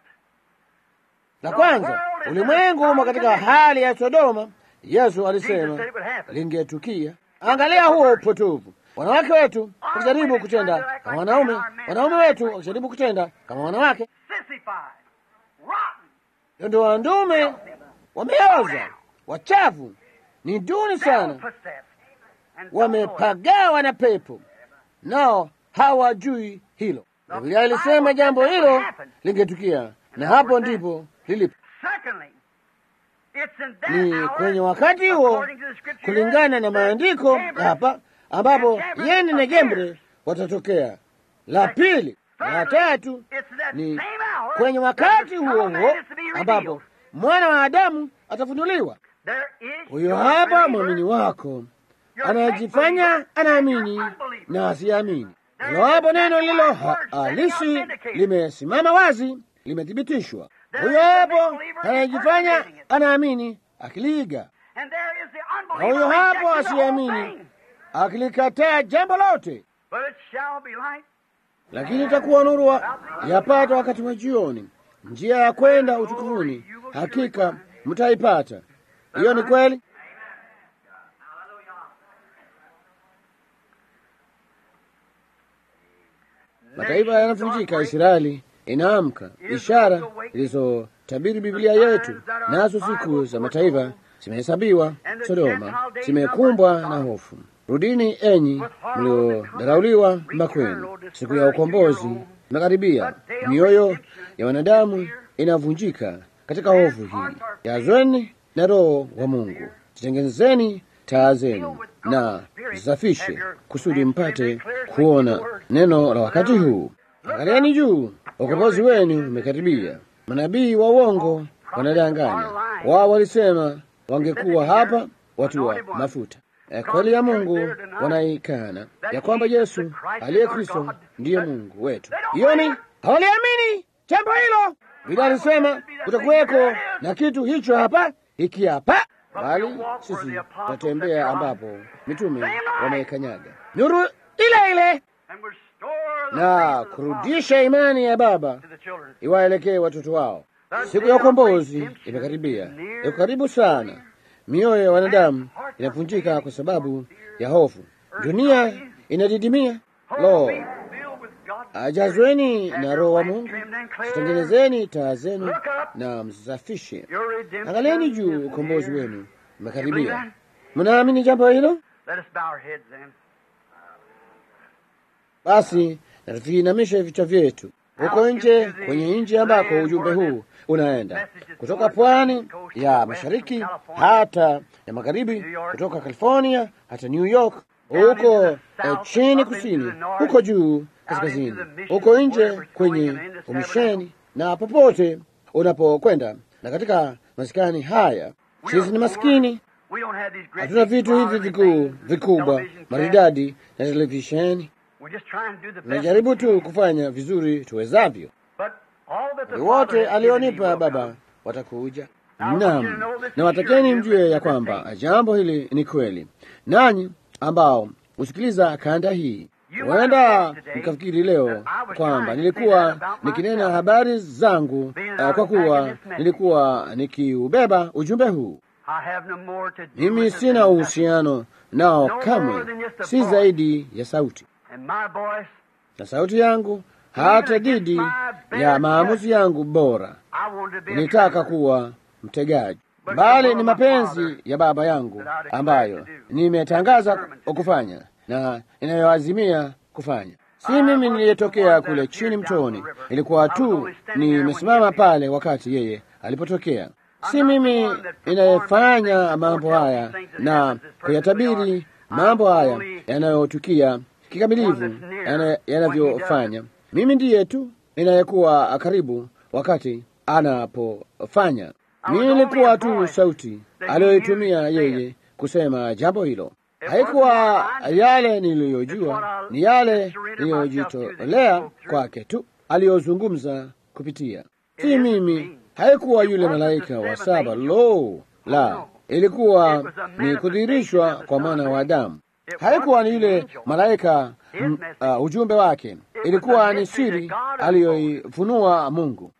La kwanza, ulimwengu umo katika hali ya Sodoma. Yesu alisema lingetukia. Angalia huo upotovu, wanawake wetu wakijaribu kutenda kama wanaume, wanaume wetu wakijaribu kutenda kama wanawake. sissified, rotten, Ndio wandume wameoza, wachafu, ni duni sana, possessed, and don't know it. wamepagawa na pepo, nao hawajui hilo. Biblia ilisema jambo hilo lingetukia, na hapo ndipo lilipo. Secondly, it's in that Ni hour, kwenye wakati huo, according to the scripture, kulingana na maandiko Gabriel, hapa, ambapo Yene na Gembre watatokea. La pili na la tatu it's that ni same hour kwenye that wakati the Son huo of Man huo is to be revealed. ambapo mwana wa Adamu atafunuliwa. There is Huyo your hapa believer, mwamini wako your anayejifanya faith believer, anaamini and your unbeliever. na asiamini. Hilo hapo neno lilo ha- halisi limesimama wazi, limethibitishwa. Huyo hapo anayejifanya anaamini akiliiga, And there is the na unbeliever huyo hapo rejecting the whole asiamini thing. akilikataa jambo lote. But it shall be light. Lakini itakuwa nuru wa- yapata wakati wa jioni, njia ya kwenda utukufuni, hakika mtaipata. Hiyo ni kweli. Mataifa yanavunjika, Israeli inaamka, ishara zilizotabiri Biblia yetu, nazo siku za mataifa zimehesabiwa. Sodoma zimekumbwa na hofu. Rudini enyi mliodharauliwa makwenu, siku ya ukombozi imekaribia. Mioyo ya wanadamu inavunjika katika hofu hii. Jazweni na Roho wa Mungu, zitengenezeni taa zenu na zisafishe, kusudi mpate kuona neno la wakati huu. Angalieni juu, ukombozi wenu umekaribia. Manabii wa uongo wanadanganya. Wao walisema wangekuwa hapa watu wa mafuta. E, kweli ya Mungu wanaikana ya kwamba Yesu aliye Kristo ndiye Mungu wetu. Hiyo ni hawaliamini jambo hilo. Biblia alisema kutakuweko na kitu hicho hapa hiki hapa, bali sisi tutatembea ambapo mitume wameikanyaga nuru ile ile And restore the na faith of the kurudisha imani ya baba to the children. iwaelekee watoto wao. Siku ya ukombozi imekaribia, iko karibu sana. Mioyo ya wanadamu inavunjika kwa sababu ya hofu, dunia inadidimia. Lo, Be filled with God's ajazweni na Roho wa Mungu, zitengenezeni taa zenu na msafishe. Your redemption Angalieni is juu, ukombozi near. wenu umekaribia. Mnaamini jambo hilo? Let us bow our heads then. Basi na tuviinamishe vichwa vyetu huko nje, kwenye nchi ambako ujumbe huu unaenda, kutoka pwani ya mashariki hata ya magharibi, kutoka California hata New York, huko eh, chini kusini, huko juu kaskazini, huko nje kwenye umisheni na popote unapokwenda, na katika maskani haya. Sisi ni maskini, We don't have these great hatuna big vitu hivi modern vikuu things, vikubwa television sets. maridadi na televisheni. We're just trying to do the best. Tunajaribu tu kufanya vizuri tuwezavyo. But all that the Wale Father wote has given me alionipa will Baba come. watakuja. Naam, na watakeni mjue ya kwamba jambo hili ni kweli. Nanyi ambao husikiliza kanda hii, huenda mkafikiri leo kwamba nilikuwa nikinena habari zangu eh, kwa kuwa nilikuwa nikiubeba ujumbe huu. I have no more to do Mimi with it sina than uhusiano nao kamwe, si zaidi ya sauti that. And my voice, na sauti yangu hata dhidi ya maamuzi yangu bora I wanted to be a nilitaka traitor. kuwa mtegaji. bali ni mapenzi ya Baba yangu ambayo nimetangaza kufanya na inayoazimia kufanya. Si mimi niliyetokea kule chini mtoni, ilikuwa tu nimesimama pale wakati yeye alipotokea. Si mimi inayefanya mambo haya na kuyatabiri mambo haya yanayotukia kikamilifu yanavyofanya. Mimi ndiye tu inayekuwa karibu wakati anapofanya. Mimi nilikuwa tu sauti aliyoitumia yeye kusema jambo hilo. Haikuwa yale niliyojua, ni yale niliyojitolea kwake tu aliyozungumza kupitia. Si mimi, haikuwa yule malaika wa saba. Lo, la, ilikuwa ni kudhihirishwa kwa mwana wa Adamu. Haikuwa ni yule malaika m, uh, ujumbe wake, ilikuwa ni siri aliyoifunua Mungu.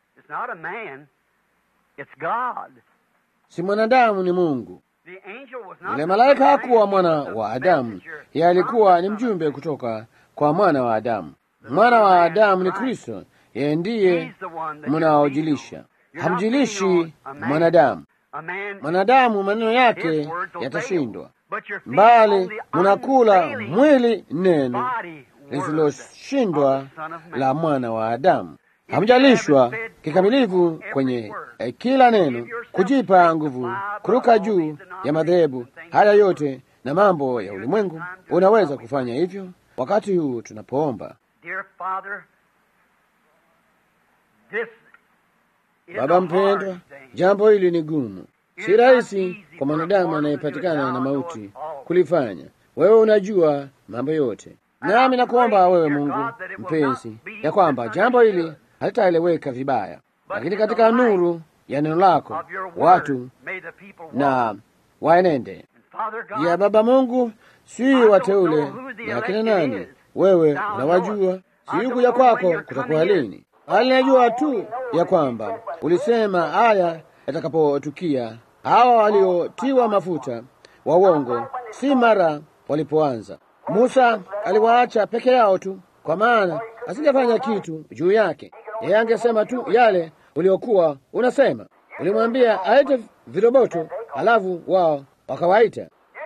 Si mwanadamu, ni Mungu. Yule malaika hakuwa mwana wa Adamu, yeye alikuwa ni mjumbe kutoka kwa mwana wa Adamu. Mwana wa Adamu ni Kristo, yeye ndiye mnaojilisha. Hamjilishi mwanadamu. Mwanadamu maneno yake yatashindwa, bali mnakula mwili neno lisiloshindwa la mwana wa Adamu. Hamjalishwa kikamilifu kwenye eh, kila neno, kujipa nguvu, kuruka juu ya madhehebu haya yote na mambo ya ulimwengu. Unaweza kufanya hivyo wakati huu tunapoomba. Baba mpendwa, jambo hili ni gumu, si rahisi kwa mwanadamu anayepatikana na mauti kulifanya. Wewe unajua mambo yote, nami nakuomba wewe Mungu mpenzi, ya kwamba jambo hili halitaeleweka vibaya, lakini katika nuru ya neno lako watu na waenende. Ya Baba Mungu, si wateule na akina nani, wewe unawajua. Si kuja kwako kutakuwa lini, bali najua tu ya kwamba ulisema haya yatakapotukia, hawa waliotiwa mafuta wa uongo, si mara walipoanza. Musa aliwaacha peke yao tu, kwa maana asingefanya kitu juu yake. Yeye angesema tu yale uliokuwa unasema. Ulimwambia aite viroboto, halafu wao wakawaita.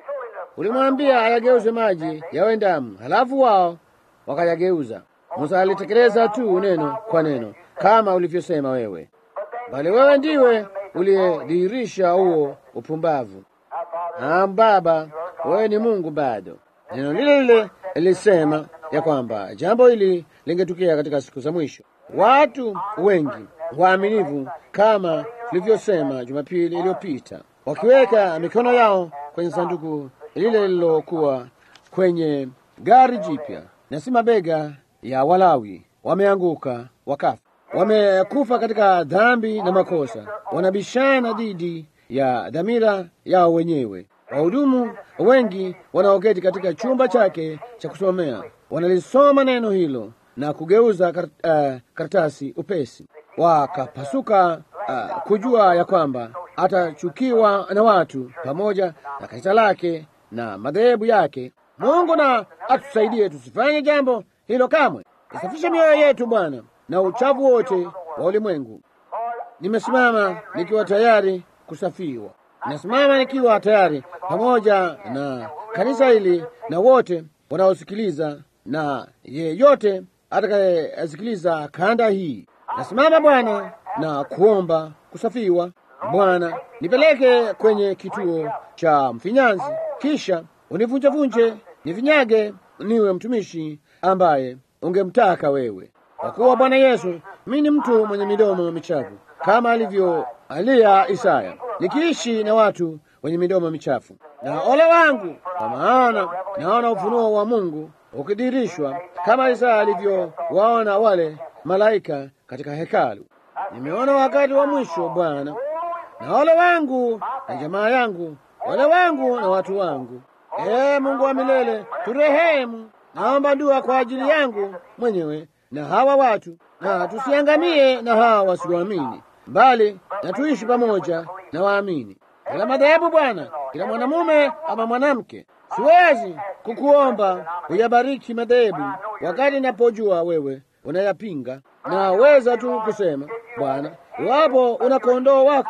Ulimwambia ayageuze maji yawe damu, halafu wao wakayageuza. Musa alitekeleza tu neno kwa neno kama ulivyosema wewe, bali wewe ndiwe uliyedhihirisha huo upumbavu. Naam Baba, wewe ni Mungu bado. Neno lile lile lilisema ya kwamba jambo hili lingetukia katika siku za mwisho. Watu wengi waaminivu, kama tulivyosema Jumapili iliyopita, wakiweka mikono yao kwenye sanduku lile lililokuwa kwenye gari jipya na si mabega ya Walawi, wameanguka wakafa, wamekufa katika dhambi na makosa, wanabishana dhidi ya dhamira yao wenyewe. Wahudumu wengi wanaoketi katika chumba chake cha kusomea wanalisoma neno hilo na kugeuza kar, uh, karatasi upesi, wakapasuka uh, kujua ya kwamba atachukiwa na watu pamoja na kanisa lake na madhehebu yake. Mungu na atusaidie tusifanye jambo hilo kamwe. Isafishe mioyo yetu Bwana na uchafu wote wa ulimwengu. Nimesimama nikiwa tayari kusafiwa, nasimama nikiwa tayari pamoja na kanisa hili na wote wanaosikiliza na yeyote atakayesikiliza kanda hii. Nasimama Bwana na kuomba kusafiwa. Bwana, nipeleke kwenye kituo cha mfinyanzi, kisha univunjevunje, nivinyage, niwe mtumishi ambaye ungemtaka wewe. Kwa kuwa Bwana Yesu, mimi ni mtu mwenye midomo michafu kama alivyo alia Isaya, nikiishi na watu wenye midomo michafu. Na ole wangu, kwa maana naona ufunuo wa Mungu ukidirishwa kama Isaya alivyowaona wale malaika katika hekalu. Nimeona wakati wa mwisho Bwana, na ole wangu na jamaa yangu, ole wangu na watu wangu. Ee Mungu wa milele, turehemu. Naomba dua kwa ajili yangu mwenyewe na hawa watu, na tusiangamie na hawa wasioamini, bali na tuishi pamoja na waamini. Kila madhehebu Bwana, kila mwanamume ama mwanamke, siwezi kukuomba uyabariki madhehebu wakati napojua wewe unayapinga. Naweza tu kusema Bwana, iwapo una kondoo wako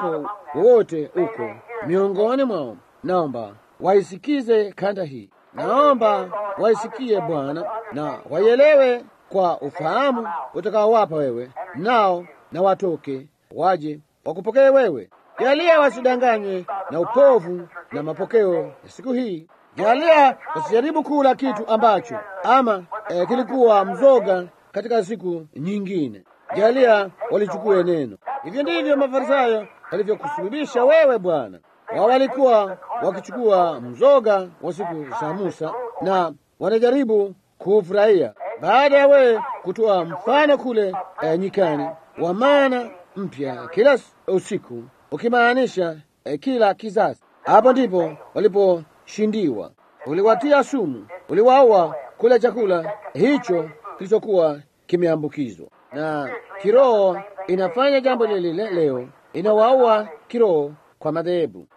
wote uko miongoni mwao, naomba waisikize kanda hii, naomba waisikie Bwana na waielewe kwa ufahamu utakaowapa wewe, nao na watoke waje wakupokee wewe. Jalia wasidanganywe na upovu na mapokeo ya siku hii. Jalia wasijaribu kula kitu ambacho ama eh, kilikuwa mzoga katika siku nyingine. Jalia walichukue neno. Hivyo ndivyo Mafarisayo walivyokusulubisha wewe Bwana. Wao walikuwa wakichukua mzoga wa siku za Musa na wanajaribu kuufurahia, baada ya wewe kutoa mfano kule eh, nyikani wa mana mpya kila usiku, ukimaanisha eh, kila kizazi. Hapo ndipo waliposhindiwa. Uliwatia sumu, uliwaua kula chakula hicho kilichokuwa kimeambukizwa na kiroho. Inafanya jambo lile lile leo, inawaua kiroho kwa madhehebu.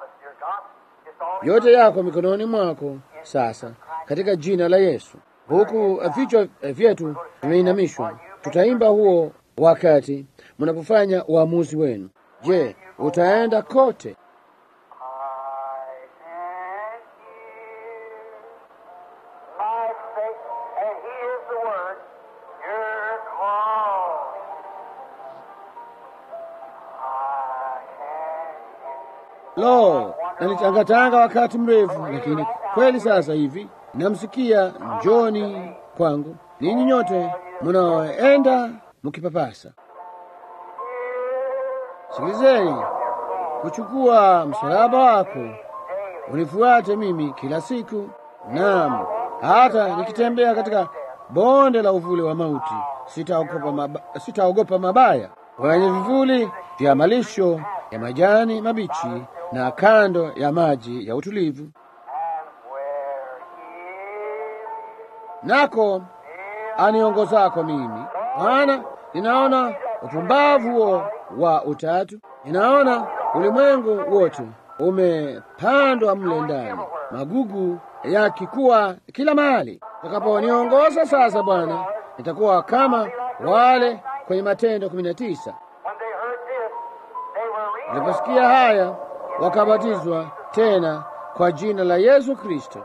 Yote yako mikononi mwako sasa, katika jina la Yesu. Huku vichwa vyetu vimeinamishwa, tutaimba huo wakati mnapofanya uamuzi wenu. Je, utaenda kote? Lo, nalitangatanga wakati mrefu, lakini kweli sasa hivi namsikia, njoni kwangu ninyi nyote mnaoenda mkipapasa. Sikilizeni, kuchukua msalaba wako unifuate mimi kila siku, naam, hata nikitembea katika bonde la uvuli wa mauti sitaogopa maba, sitaogopa mabaya, wenye vivuli vya malisho ya majani mabichi na kando ya maji ya utulivu, nako aniongozako mimi. Maana ninaona upumbavu huo wa utatu, ninaona ulimwengu wote umepandwa mle ndani, magugu yakikuwa kila mahali. Utakaponiongoza sasa, Bwana, nitakuwa kama wale kwenye Matendo kumi na tisa waliposikia haya wakabatizwa tena kwa jina la Yesu Kristo.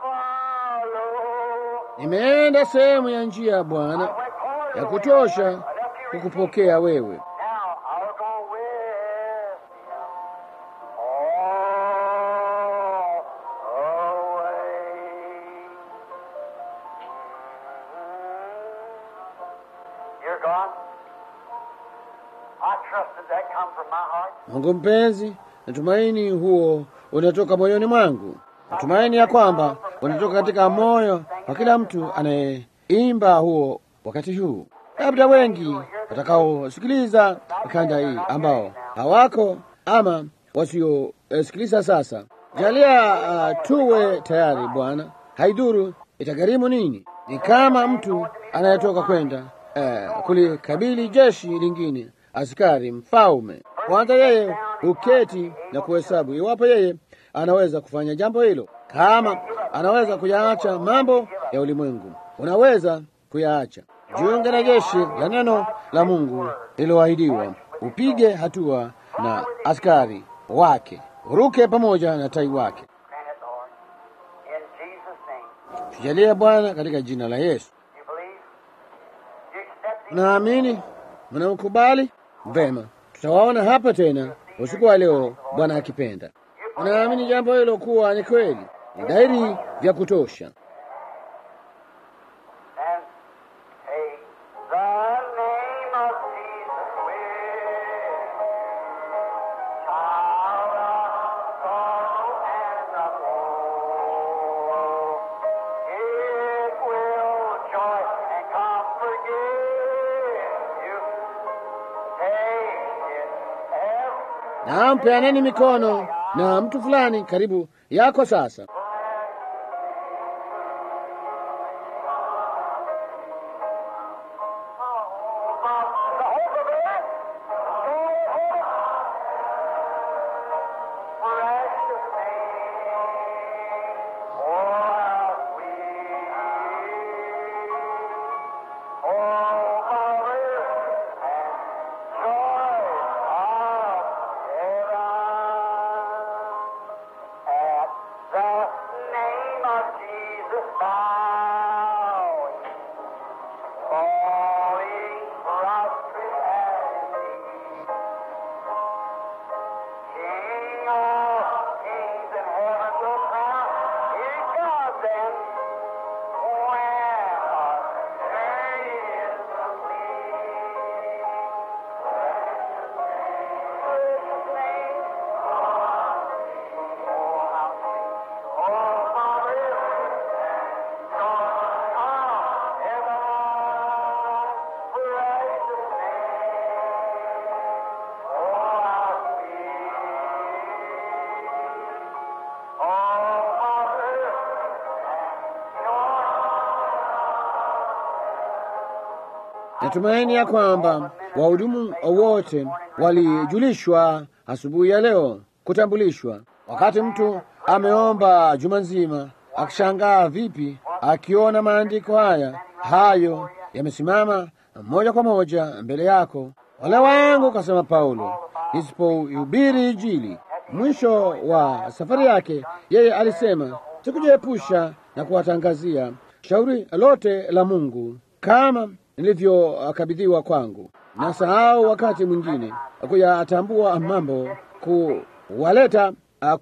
Nimeenda sehemu ya njia ya Bwana ya kutosha kukupokea wewe. Mungu mpenzi, natumaini huo unatoka moyoni mwangu. Natumaini ya kwamba unatoka katika moyo wa kila mtu anayeimba huo wakati huu. Labda wengi watakaosikiliza kanda hii ambao hawako ama wasiosikiliza sasa, jalia uh, tuwe tayari Bwana. Haiduru itagharimu nini. Ni kama mtu anayetoka kwenda uh, kulikabili jeshi lingine, askari mfalme kwanza yeye huketi na kuhesabu iwapo yeye anaweza kufanya jambo hilo. Kama anaweza kuyaacha mambo ya ulimwengu, unaweza kuyaacha. Jiunge na jeshi la neno la Mungu lililoahidiwa, upige hatua na askari wake, uruke pamoja na tai wake. Tujalie Bwana, katika jina la Yesu. Naamini mnaukubali vema. Tutawaona hapa tena usiku wa leo, Bwana akipenda. Unaamini jambo hilo kuwa ni kweli, ni dhahiri vya kutosha. Na mpeaneni mikono na mtu fulani karibu yako sasa. Oh, natumaini ya kwamba wahudumu wote walijulishwa asubuhi ya leo, kutambulishwa. Wakati mtu ameomba juma nzima, akishangaa vipi akiona maandiko haya hayo yamesimama moja kwa moja mbele yako. Wale wangu, kasema Paulo, nisipohubiri Injili. Mwisho wa safari yake, yeye alisema sikujiepusha na kuwatangazia shauri lote la Mungu kama nilivyokabidhiwa kwangu. Na sahau wakati mwingine kuyatambua mambo, kuwaleta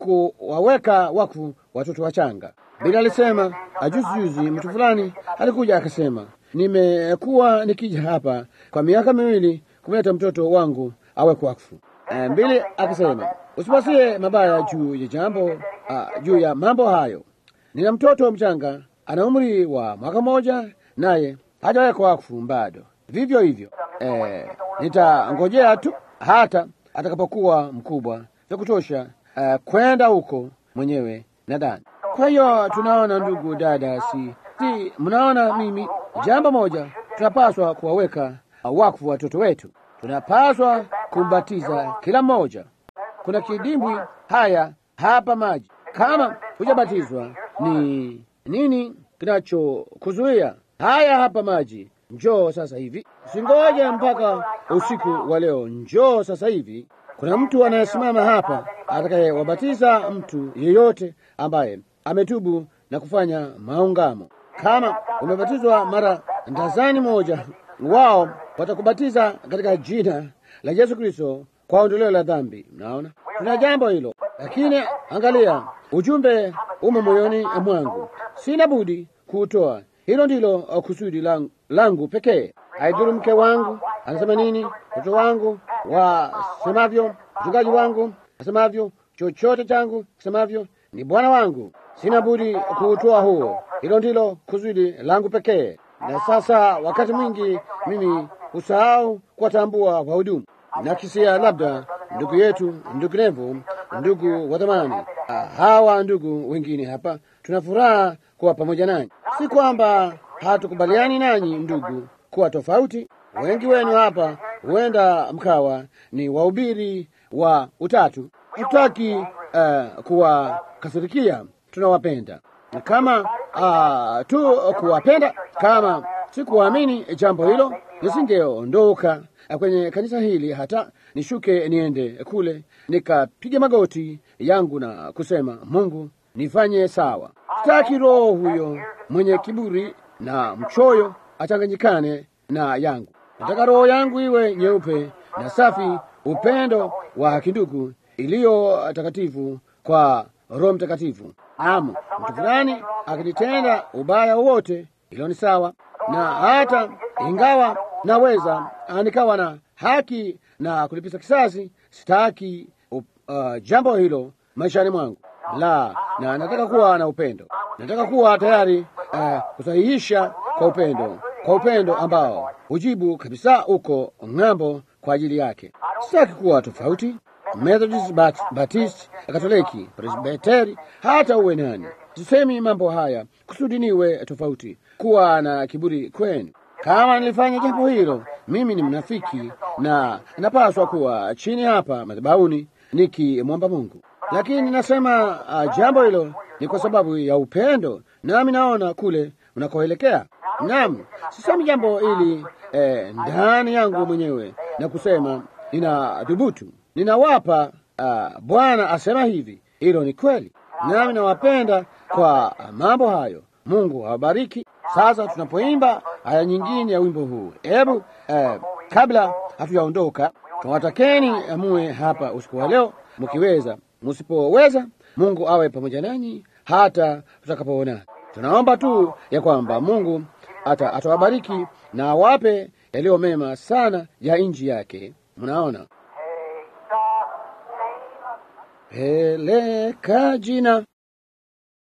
kuwaweka wakfu watoto wachanga. Bila alisema ajuzi juzi, mtu fulani alikuja akasema, nimekuwa nikija hapa kwa miaka miwili kumleta mtoto wangu awe wakfu. Mbili akasema usipasie mabaya juu ya jambo uh, juu ya mambo hayo. Nina mtoto mchanga ana umri wa mwaka mmoja, naye hajawekwa wakfu bado. Vivyo hivyo eh, nitangojea tu hata atakapokuwa mkubwa vya kutosha uh, kwenda huko mwenyewe nadhani. Kwa hiyo tunaona, ndugu dada, si, si mnaona, mimi jambo moja tunapaswa kuwaweka uh, wakfu watoto wetu, tunapaswa kumbatiza kila mmoja. Kuna kidimbwi haya hapa maji. Kama hujabatizwa ni nini kinachokuzuia? Haya hapa maji, njoo sasa hivi, usingoje mpaka usiku wa leo, njoo sasa hivi. Kuna mtu anayesimama hapa atakayewabatiza mtu yeyote ambaye ametubu na kufanya maungamo. Kama umebatizwa mara ndazani moja, wao watakubatiza katika jina la Yesu Kristo kwa ondoleo la dhambi. Mnaona, tuna jambo hilo, lakini angalia, ujumbe umo moyoni mwangu, sina budi kuutoa. Hilo ndilo kusudi langu, langu pekee. Haidhuru mke wangu anasema nini, mtoto wangu wasemavyo, mchungaji wangu asemavyo, chochote changu kisemavyo, ni Bwana wangu, sina budi kuutoa huo. Hilo ndilo kusudi langu pekee. Na sasa wakati mwingi mimi husahau kuwatambua wahudumu na kisia, labda ndugu yetu, ndugu Nevo, ndugu wa thamani, hawa ndugu wengine hapa, tuna furaha kuwa pamoja nanyi. Si kwamba hatukubaliani nanyi ndugu kuwa tofauti. Wengi wenu hapa huenda mkawa ni wahubiri wa utatu. Hatutaki uh, kuwakasirikia, tunawapenda kama uh, tu kuwapenda. Kama si kuamini jambo hilo, nisingeondoka kwenye kanisa hili hata nishuke niende kule nikapiga magoti yangu na kusema, Mungu nifanye sawa. Sitaki roho huyo mwenye kiburi na mchoyo achanganyikane na yangu. Nataka roho yangu iwe nyeupe na safi, upendo wa kindugu, iliyo takatifu kwa Roho Mtakatifu. Naam, mtu fulani akinitenda ubaya wowote, hilo ni sawa, na hata ingawa naweza nikawa na haki na kulipiza kisasi, sitaki uh, jambo hilo maishani mwangu la, na nataka kuwa na upendo. Nataka kuwa tayari uh, kusahihisha kwa upendo, kwa upendo ambao hujibu kabisa uko ng'ambo kwa ajili yake. Sitaki kuwa tofauti, Methodist, Bat Baptist, Katoliki, Presbiteri, hata uwe nani. Sisemi mambo haya kusudi niwe tofauti, kuwa na kiburi kwenu. Kama nilifanya jambo hilo, mimi ni mnafiki na napaswa kuwa chini hapa madhabahuni nikimwomba Mungu. Lakini nasema uh, jambo hilo ni kwa sababu ya upendo, nami naona kule unakoelekea. Naam, sisemi jambo hili eh, ndani yangu mwenyewe na kusema nina dhubutu, ninawapa uh, Bwana asema hivi. Hilo ni kweli, nami nawapenda kwa mambo hayo. Mungu awabariki. Sasa tunapoimba aya nyingine ya wimbo huu, hebu eh, kabla hatujaondoka, tunawatakeni muwe hapa usiku wa leo mkiweza. Msipoweza, Mungu awe pamoja nanyi hata tutakapoona. Tunaomba tu ya kwamba Mungu ata atawabariki na awape yaliyo mema sana ya nchi yake. Mnaona, peleka jina